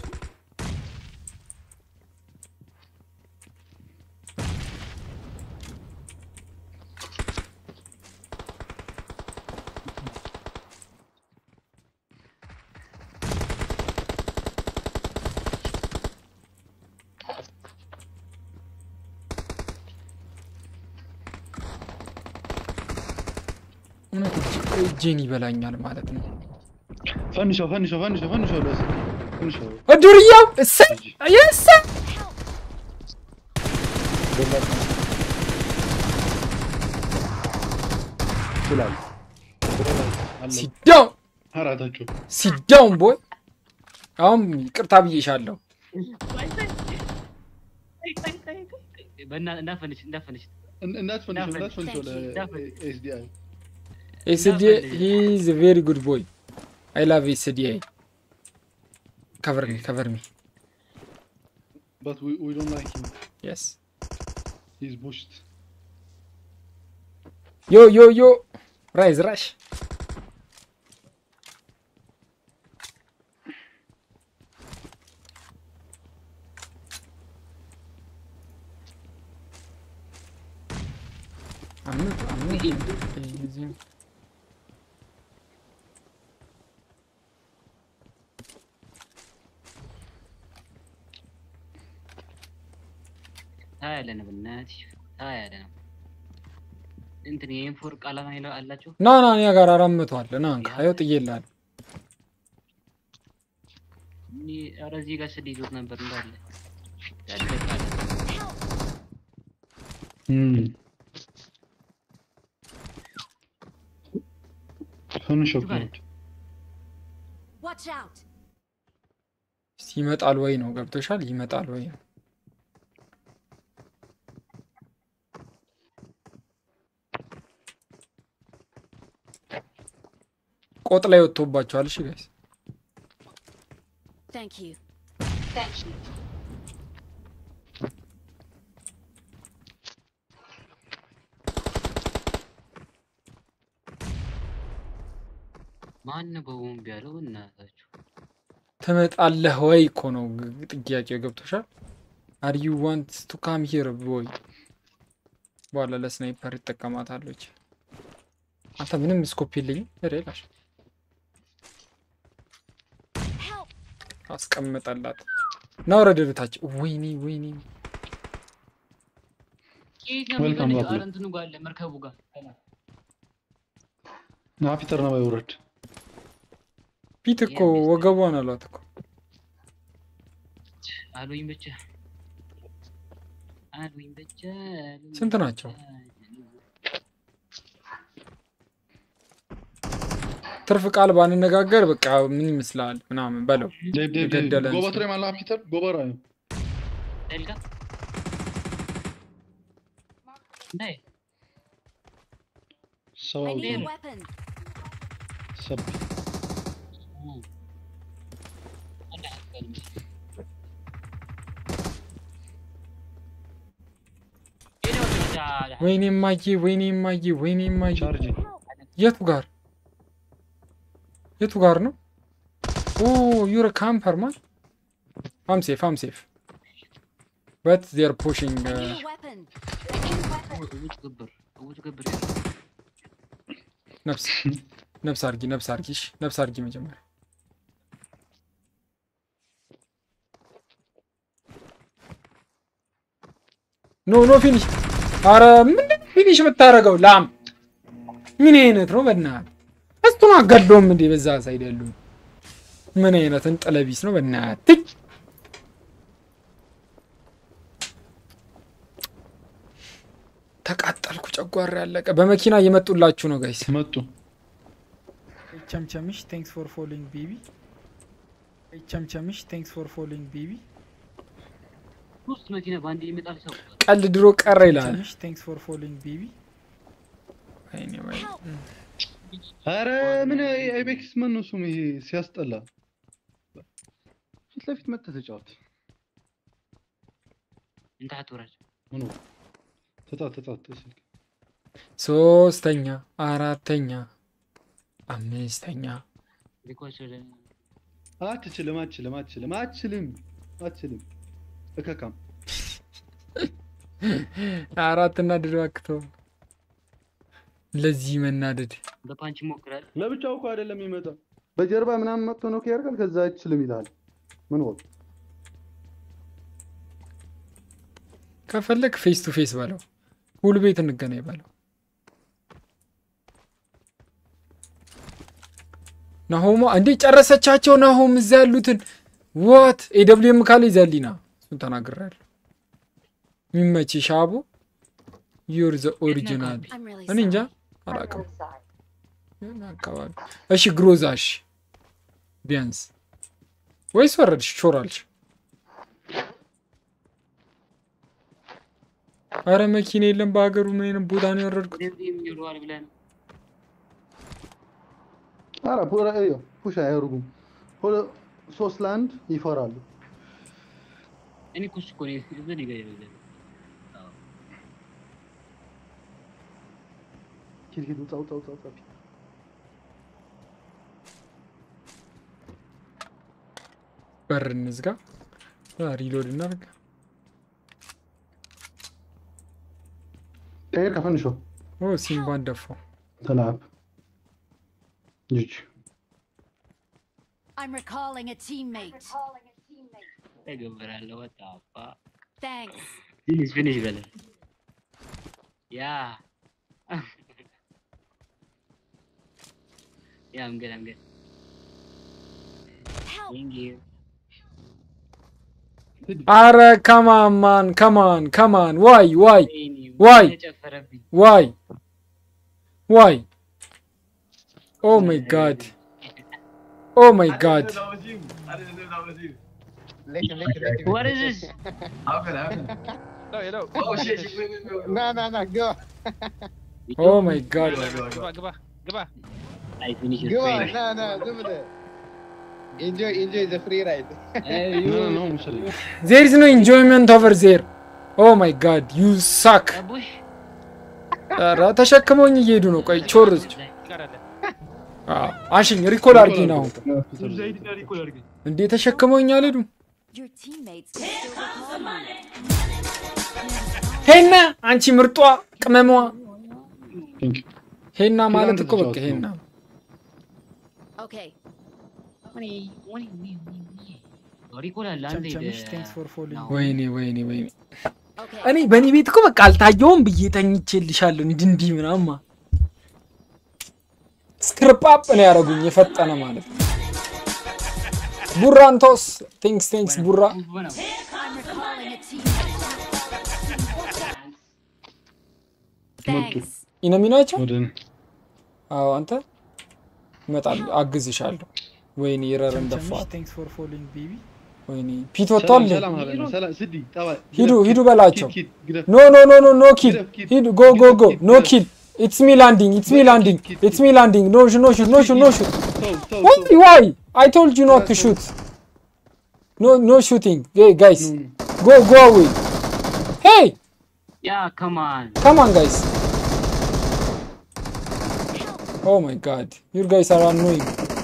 S3: እውነት እጅ- እጄን ይበላኛል ማለት ነው።
S6: ፈንሸው ፈንሸው ፈንሸው ፈንሸው ለስ ፈንሸው
S3: ዱርዬው እሰይ የሰ
S6: ይችላል
S3: ሲዳውን
S6: አራታቸው
S3: ሲዳውን ቦይ አሁን ይቅርታ ብዬሻለሁ።
S8: በእና- እንዳፈንሽ እንዳፈንሽ
S6: እንዳትፈንሸው እንዳትፈንሸው ለኤስዲአይ
S3: ኤስዲኤ ሂ ኢዝ ቬሪ ጉድ ቦይ አይ ላቭ ኤስዲኤ ከቨር ሚ ከቨር ሚ
S6: but we, we don't like him
S3: የስ
S6: he's pushed
S3: ዮ ዮ ዮ ራይዝ ራሽ አምጥ አምጥ እዚህ
S8: ታያለህ በእናትሽ ታያለህ እንትን የኢንፎር ቃላማ ይለው አላቸው
S3: ና ና እኔ ጋር አራት መቶ አለ ና እንካ ይኸው ጥዬልሃለሁ።
S8: እኔ ኧረ እዚህ ጋር ስድ ይዞት ነበር እንዳለ ያለቃለ
S6: ፈንሸው
S5: Watch out!
S3: እስቲ ይመጣል ወይ ነው ገብቶሻል? ይመጣል ወይ ነው ቆጥ ላይ ወጥቶባቸዋል። እሺ ጋይስ
S5: Thank you. Thank you.
S8: ማን በቦምብ ያለው እናታችሁ
S3: ትመጣለህ ወይ እኮ ነው ግ- ጥያቄው። ገብቶሻል? አር ዩ ዋንት ቱ ካም ሂር ቦይ። በኋላ ለስናይፐር ይጠቀማታለች። አንተ ምንም ስኮፕ የለኝም ሬላሽ አስቀምጠላት እና ወረደ በታች። ወይኔ ወይኔ
S8: የት ነው
S6: Welcome
S8: የሚፈልግ?
S6: back.
S8: ኧረ እንትኑ ጋር አለ መርከቡ ጋር
S6: ና ፒተር ነው ባይወረድ
S3: ፊት እኮ ወገቧን አሏት እኮ
S8: አሉኝ ብቻ አሉኝ ብቻ አሉኝ
S3: ስንት ናቸው? ትርፍ ቃል ባንነጋገር በቃ ምን ይመስላል ምናምን በለው
S6: ዴብ ዴብ ዴብ
S3: የገደለን
S6: ጎባ
S3: ሰው።
S6: ትሬ ማላ ፒተር ጎበራ
S8: ደልጋ ናይ
S6: ሰው
S5: I
S6: አውጡ
S5: need a weapon.
S6: ሰብ
S3: ወይኔ ማዬ ወይኔ ማዬ ወይኔ ማዬ የቱ ጋር የቱ ጋር ነው? ኦ ዩር ካምፐር ማን አም ሴፍ አም ሴፍ በት ዜር ፑሽንግ
S5: I need a weapon.
S8: ውጭ ግብር ውጭ ግብር
S3: ነፍስ ነፍስ አርጊ ነፍስ አርጊ እሺ ነፍስ አርጊ መጀመሪያ ኖ ኖ ፊኒሽ አረ ምን ፊኒሽ የምታደርገው ላም ምን አይነት ነው በእናትህ እሱን አጋድሎም እንዴ በዛ ሳይድ ያሉ ምን አይነት እንጥለቢስ ነው በእናትህ ተቃጠልኩ ጨጓራ ያለቀ በመኪና እየመጡላችሁ ነው ጋይስ
S6: መጡ
S7: ቸምቸምሽ ቴንክስ ፎር ፎሎዊንግ ቤቢ ቸምቸምሽ ቴንክስ ፎር ፎሎዊንግ ቤቢ
S8: ሶስት መኪና በአንድ የሚጣል ሰው
S3: ቀልድ ድሮ ቀረ ይላል
S7: ቸምቸምሽ ቴንክስ ፎር ፎሎዊንግ ቤቢ
S3: ወይኔ ወይኔ
S6: አረ ምን አይቤክስ ምን ነው ስሙ ይሄ ሲያስጠላ ፊት ለፊት መጥተህ ተጫወት
S8: እንታት ወራጅ
S6: ምኑ ተጫወት ተጫወት ስልክ
S3: ሶስተኛ አራተኛ አምስተኛ
S8: ሪኮች ወደ
S6: አትችልም አትችልም አትችልም አትችልም አትችልም እከካም
S3: አራት እናድድ እባክህ ለዚህ መናደድ
S8: በፓንች ይሞክራል።
S6: ለብቻው እኮ አይደለም የሚመጣው በጀርባ ምናምን መጥቶ ነው ያደርጋል ከዛ አይችልም ይላል ምን ወቅ
S3: ከፈለግ ፌስ ቱ ፌስ በለው ሁሉ ቤት እንገናኝ በለው ናሆማ እንዴ ጨረሰቻቸው ናሆም እዛ ያሉትን ዋት ኤደብሊውኤም ካለ ይዘሊና እሱን ተናግሬያለሁ የሚመች ሻቡ ዩር ዘ ኦሪጂናል እኔ እንጃ አላውቅም የሆነ አካባቢ እሺ ግሮዛሽ ቢያንስ ወይስ ወረድሽ ቾራልሽ አረ መኪና የለም በሀገሩ ምን አይነት ቦታ ነው ያወረድኩት
S8: ይሉዋል ብለህ ነው።
S6: ኧረ ፑራ እዩ ፑሽ አያደርጉም ሁለ ሶስት ለአንድ ይፈራሉ
S8: እኔ እኮ እሱ እኮ ነው እዚህ ጋር ይበዛል።
S6: ሂድ ሂድ ውጣ ውጣ ውጣ ውጣ
S3: በር እንዝጋ ሪሎድ እናድርግ
S6: ቀይር ከፈንሾ
S3: ኦ ሲምባን ደፋው
S6: ተላብ ጅጅ
S5: I'm recalling a teammate.
S8: ተገበራለሁ ወጣፋ
S5: Thanks.
S8: ፊኒሽ ፊኒሽ በለ ያ ያ I'm good I'm good Thank you
S3: አረ ከማን ማን ከማን ከማን ዋይ ዋይ ዋይ
S8: ተጨፈረብኝ
S3: ዋይ ዋይ ኦ ማይ ጋድ ኦ ማይ ጋድ
S8: What is this?
S11: No, you know.
S9: Oh shit, shit, wait, wait, wait. Nah, nah, nah, go.
S3: ኦ ማይ ጋድ
S11: ግባ ግባ ግባ
S8: I finish your
S9: Go on,
S8: prayer.
S9: nah, nah, do it. Enjoy, enjoy the free ride.
S6: No, no, ሙሰል
S3: ዜር ኢዝ ኖ ኢንጆይመንት ኦቨር ዜር ኦ ማይ ጋድ ዩ ሳክ ኧረ ተሸክመውኝ እየሄዱ ነው ቆይ ቾርዝ አዎ፣ አንሽኝ ሪኮል አድርጊ ነው እንዴ ተሸክመውኝ አልሄዱም
S5: Your teammates can still recall you.
S3: ሄና አንቺ ምርጧ ቅመሟ ሄና ማለት እኮ በቃ ሄና
S5: Okay.
S8: ሪኮል አለ አንዴ
S7: ቸምቸምሽ ቴንክስ ፎር ፎሎዊንግ
S3: ወይኔ ወይኔ ወይኔ እኔ በእኔ ቤት እኮ በቃ አልታየውም ብዬ ተኝቼልሻለሁ እንዲህ እንዲህ ምናማ ስክርጳፕ ነው ያደረጉኝ የፈጠነ ማለት ነው ቡራንቶስ ቴንክስ ቴንክስ ቡራ
S5: I'm recalling a teammate. Thanks.
S3: ኢነሚ ናቸው
S6: ወደ
S3: አዎ አንተ እመጣለሁ አግዝሻለሁ ወይኔ ረር እንደፋት
S7: ቴንክስ ፎር ፎሎዊንግ ቤቢ
S3: ወይኔ ፒት ወጥቷል እንዴ?
S6: ሰላም ሰላም ሰላም ስዲ ጠባ
S3: ሂዱ ሂዱ በላቸው
S6: ኪድ ግረፍ
S3: ኖ ኖ ኖ ኖ ኖ ኪል ሂዱ ጎ ጎ ጎ ኖ ኪል ኢትስ ሚ ላንዲንግ ኢትስ ሚ ላንዲንግ ኢትስ ሚ ላንዲንግ ኖ ሹ ኖ ሹ ኖ ሹ ኖ ሹ ዋይ ዋይ አይ ቶልድ ዩ ኖት ቱ ሹት ኖ ኖ ሹቲንግ ጋይስ ጎ ጎ አዌይ ሄይ
S8: ያ ከማን
S3: Come on, guys. Oh my god. You guys are annoying.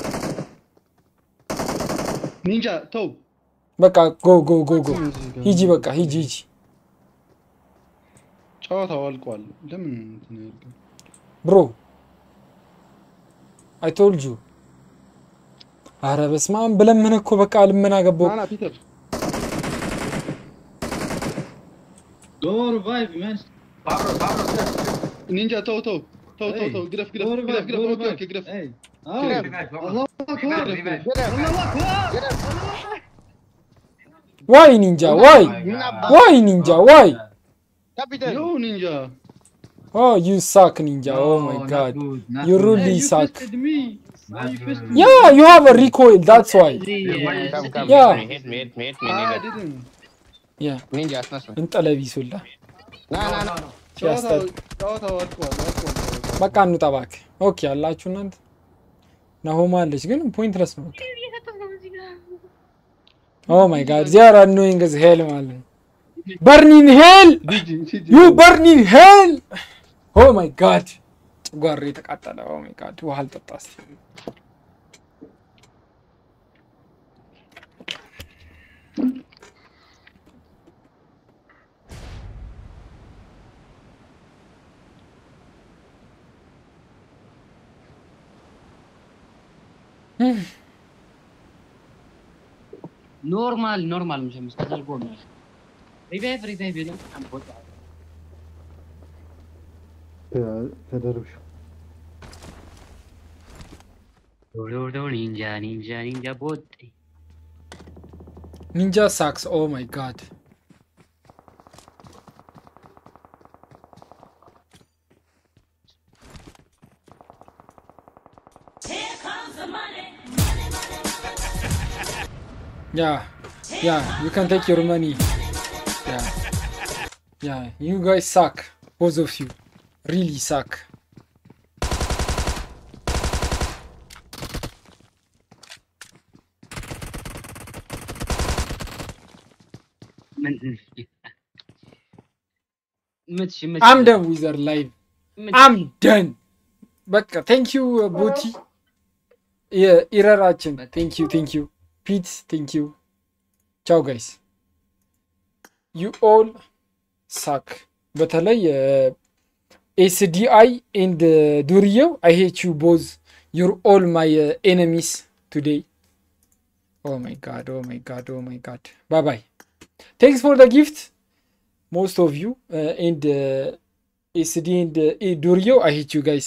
S6: ኒንጃ ተው
S3: በቃ ጎ ጎ ጎ ጎ ሂጂ በቃ ሂጂ ሂጂ
S6: ጨዋታው አልቋል ለምን እንትን ያደርጋል?
S3: ብሮ አይ ቶልድ ዩ አረ በስመ አብ ብለምን እኮ በቃ ልመና ገባው
S6: ና ና ፒተር
S14: Go revive, man.
S6: ኒንጃ ተው ተው ተው ተው ተው ግረፍ ግረፍ ግረፍ ግረፍ ኦኬ ኦኬ ግረፍ
S14: Hey.
S6: ግረፍ አላሁ አክበር አላሁ አክበር
S3: ዋይ ኒንጃ ዋይ ዋይ ኒንጃ ዋይ
S6: ዮ ኒንጃ
S3: ኦ ዩ ሳክ ኒንጃ ኦ ማይ ጋድ ዩ ሩሊ ሳክ
S6: me
S3: ያ ዩ ሃቭ አ ሪኮይል ዳትስ ዋይ
S9: Come, come.
S3: Yeah.
S9: Hit me, hit me, hit me,
S6: I
S9: nigga.
S6: didn't
S3: ያ
S9: Ninja, smash me.
S3: እንጠለቢሱላ
S9: Nah, nah, nah.
S6: ጨዋታው ጨዋታው አልቋል አልቋል ጨዋታው።
S3: በቃ እንውጣ እባክህ። ኦኬ አላችሁ እናንተ ናሆማ አለች ግን ፖይንትለስ ነው በቃ። ኦ ማይ ጋድ ዚ አር አኖይንግ as ሄል ማለት ነው። በርኒን ሄል
S6: ጂጂ ጂጂ
S3: ዩ በርኒን ሄል ኦ ማይ ጋድ ጨጓሬ የተቃጠለ ኦ ማይ ጋድ ውሃ አልጠጣ እስኪ።
S8: ኖርማል ኖርማል مش ተደርጎ ነው ሪቫይቭ ሪቫይቭ ይላል አንቦታ
S4: ተደርብሽ
S8: ዶዶ ኒንጃ ኒንጃ ኒንጃ ቦጤ
S3: ኒንጃ ሳክስ ኦ ማይ ጋድ Yeah, yeah, you can take your money. Yeah, yeah, you guys suck. Both of you. Really suck.
S8: ምን ምትሽ ምትሽ
S3: I'm done with our live. I'm done. በቃ ቴንክ ዩ ቦቲ የኢረራችን ቴንክ ዩ ቴንክ ዩ ፒት ቴንክ ዩ ቻው ጋይስ ዩ ኦል ሳክ በተለይ ኤስዲአይ ኤንድ ዱርየው አይ ሄት ዩ ቦዝ ዩር ኦል ማይ ኤነሚስ ቱዴይ ኦ ማይ ጋድ ኦ ማይ ጋድ ኦ ማይ ጋድ ባይ ባይ ቴንክስ ፎር ደ ጊፍት most of you uh, and uh, ACD and uh, Durio, I hate you guys.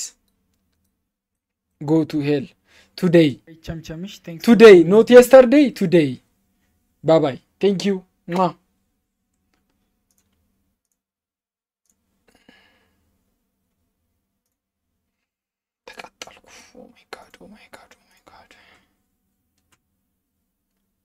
S3: Go to hell today.
S7: ቸምቸምሽ ቴንክስ
S3: Today, not yesterday. Today. Bye bye. Thank you. Mwah. ተቃጠልኩ። Oh my god. Oh my god. Oh my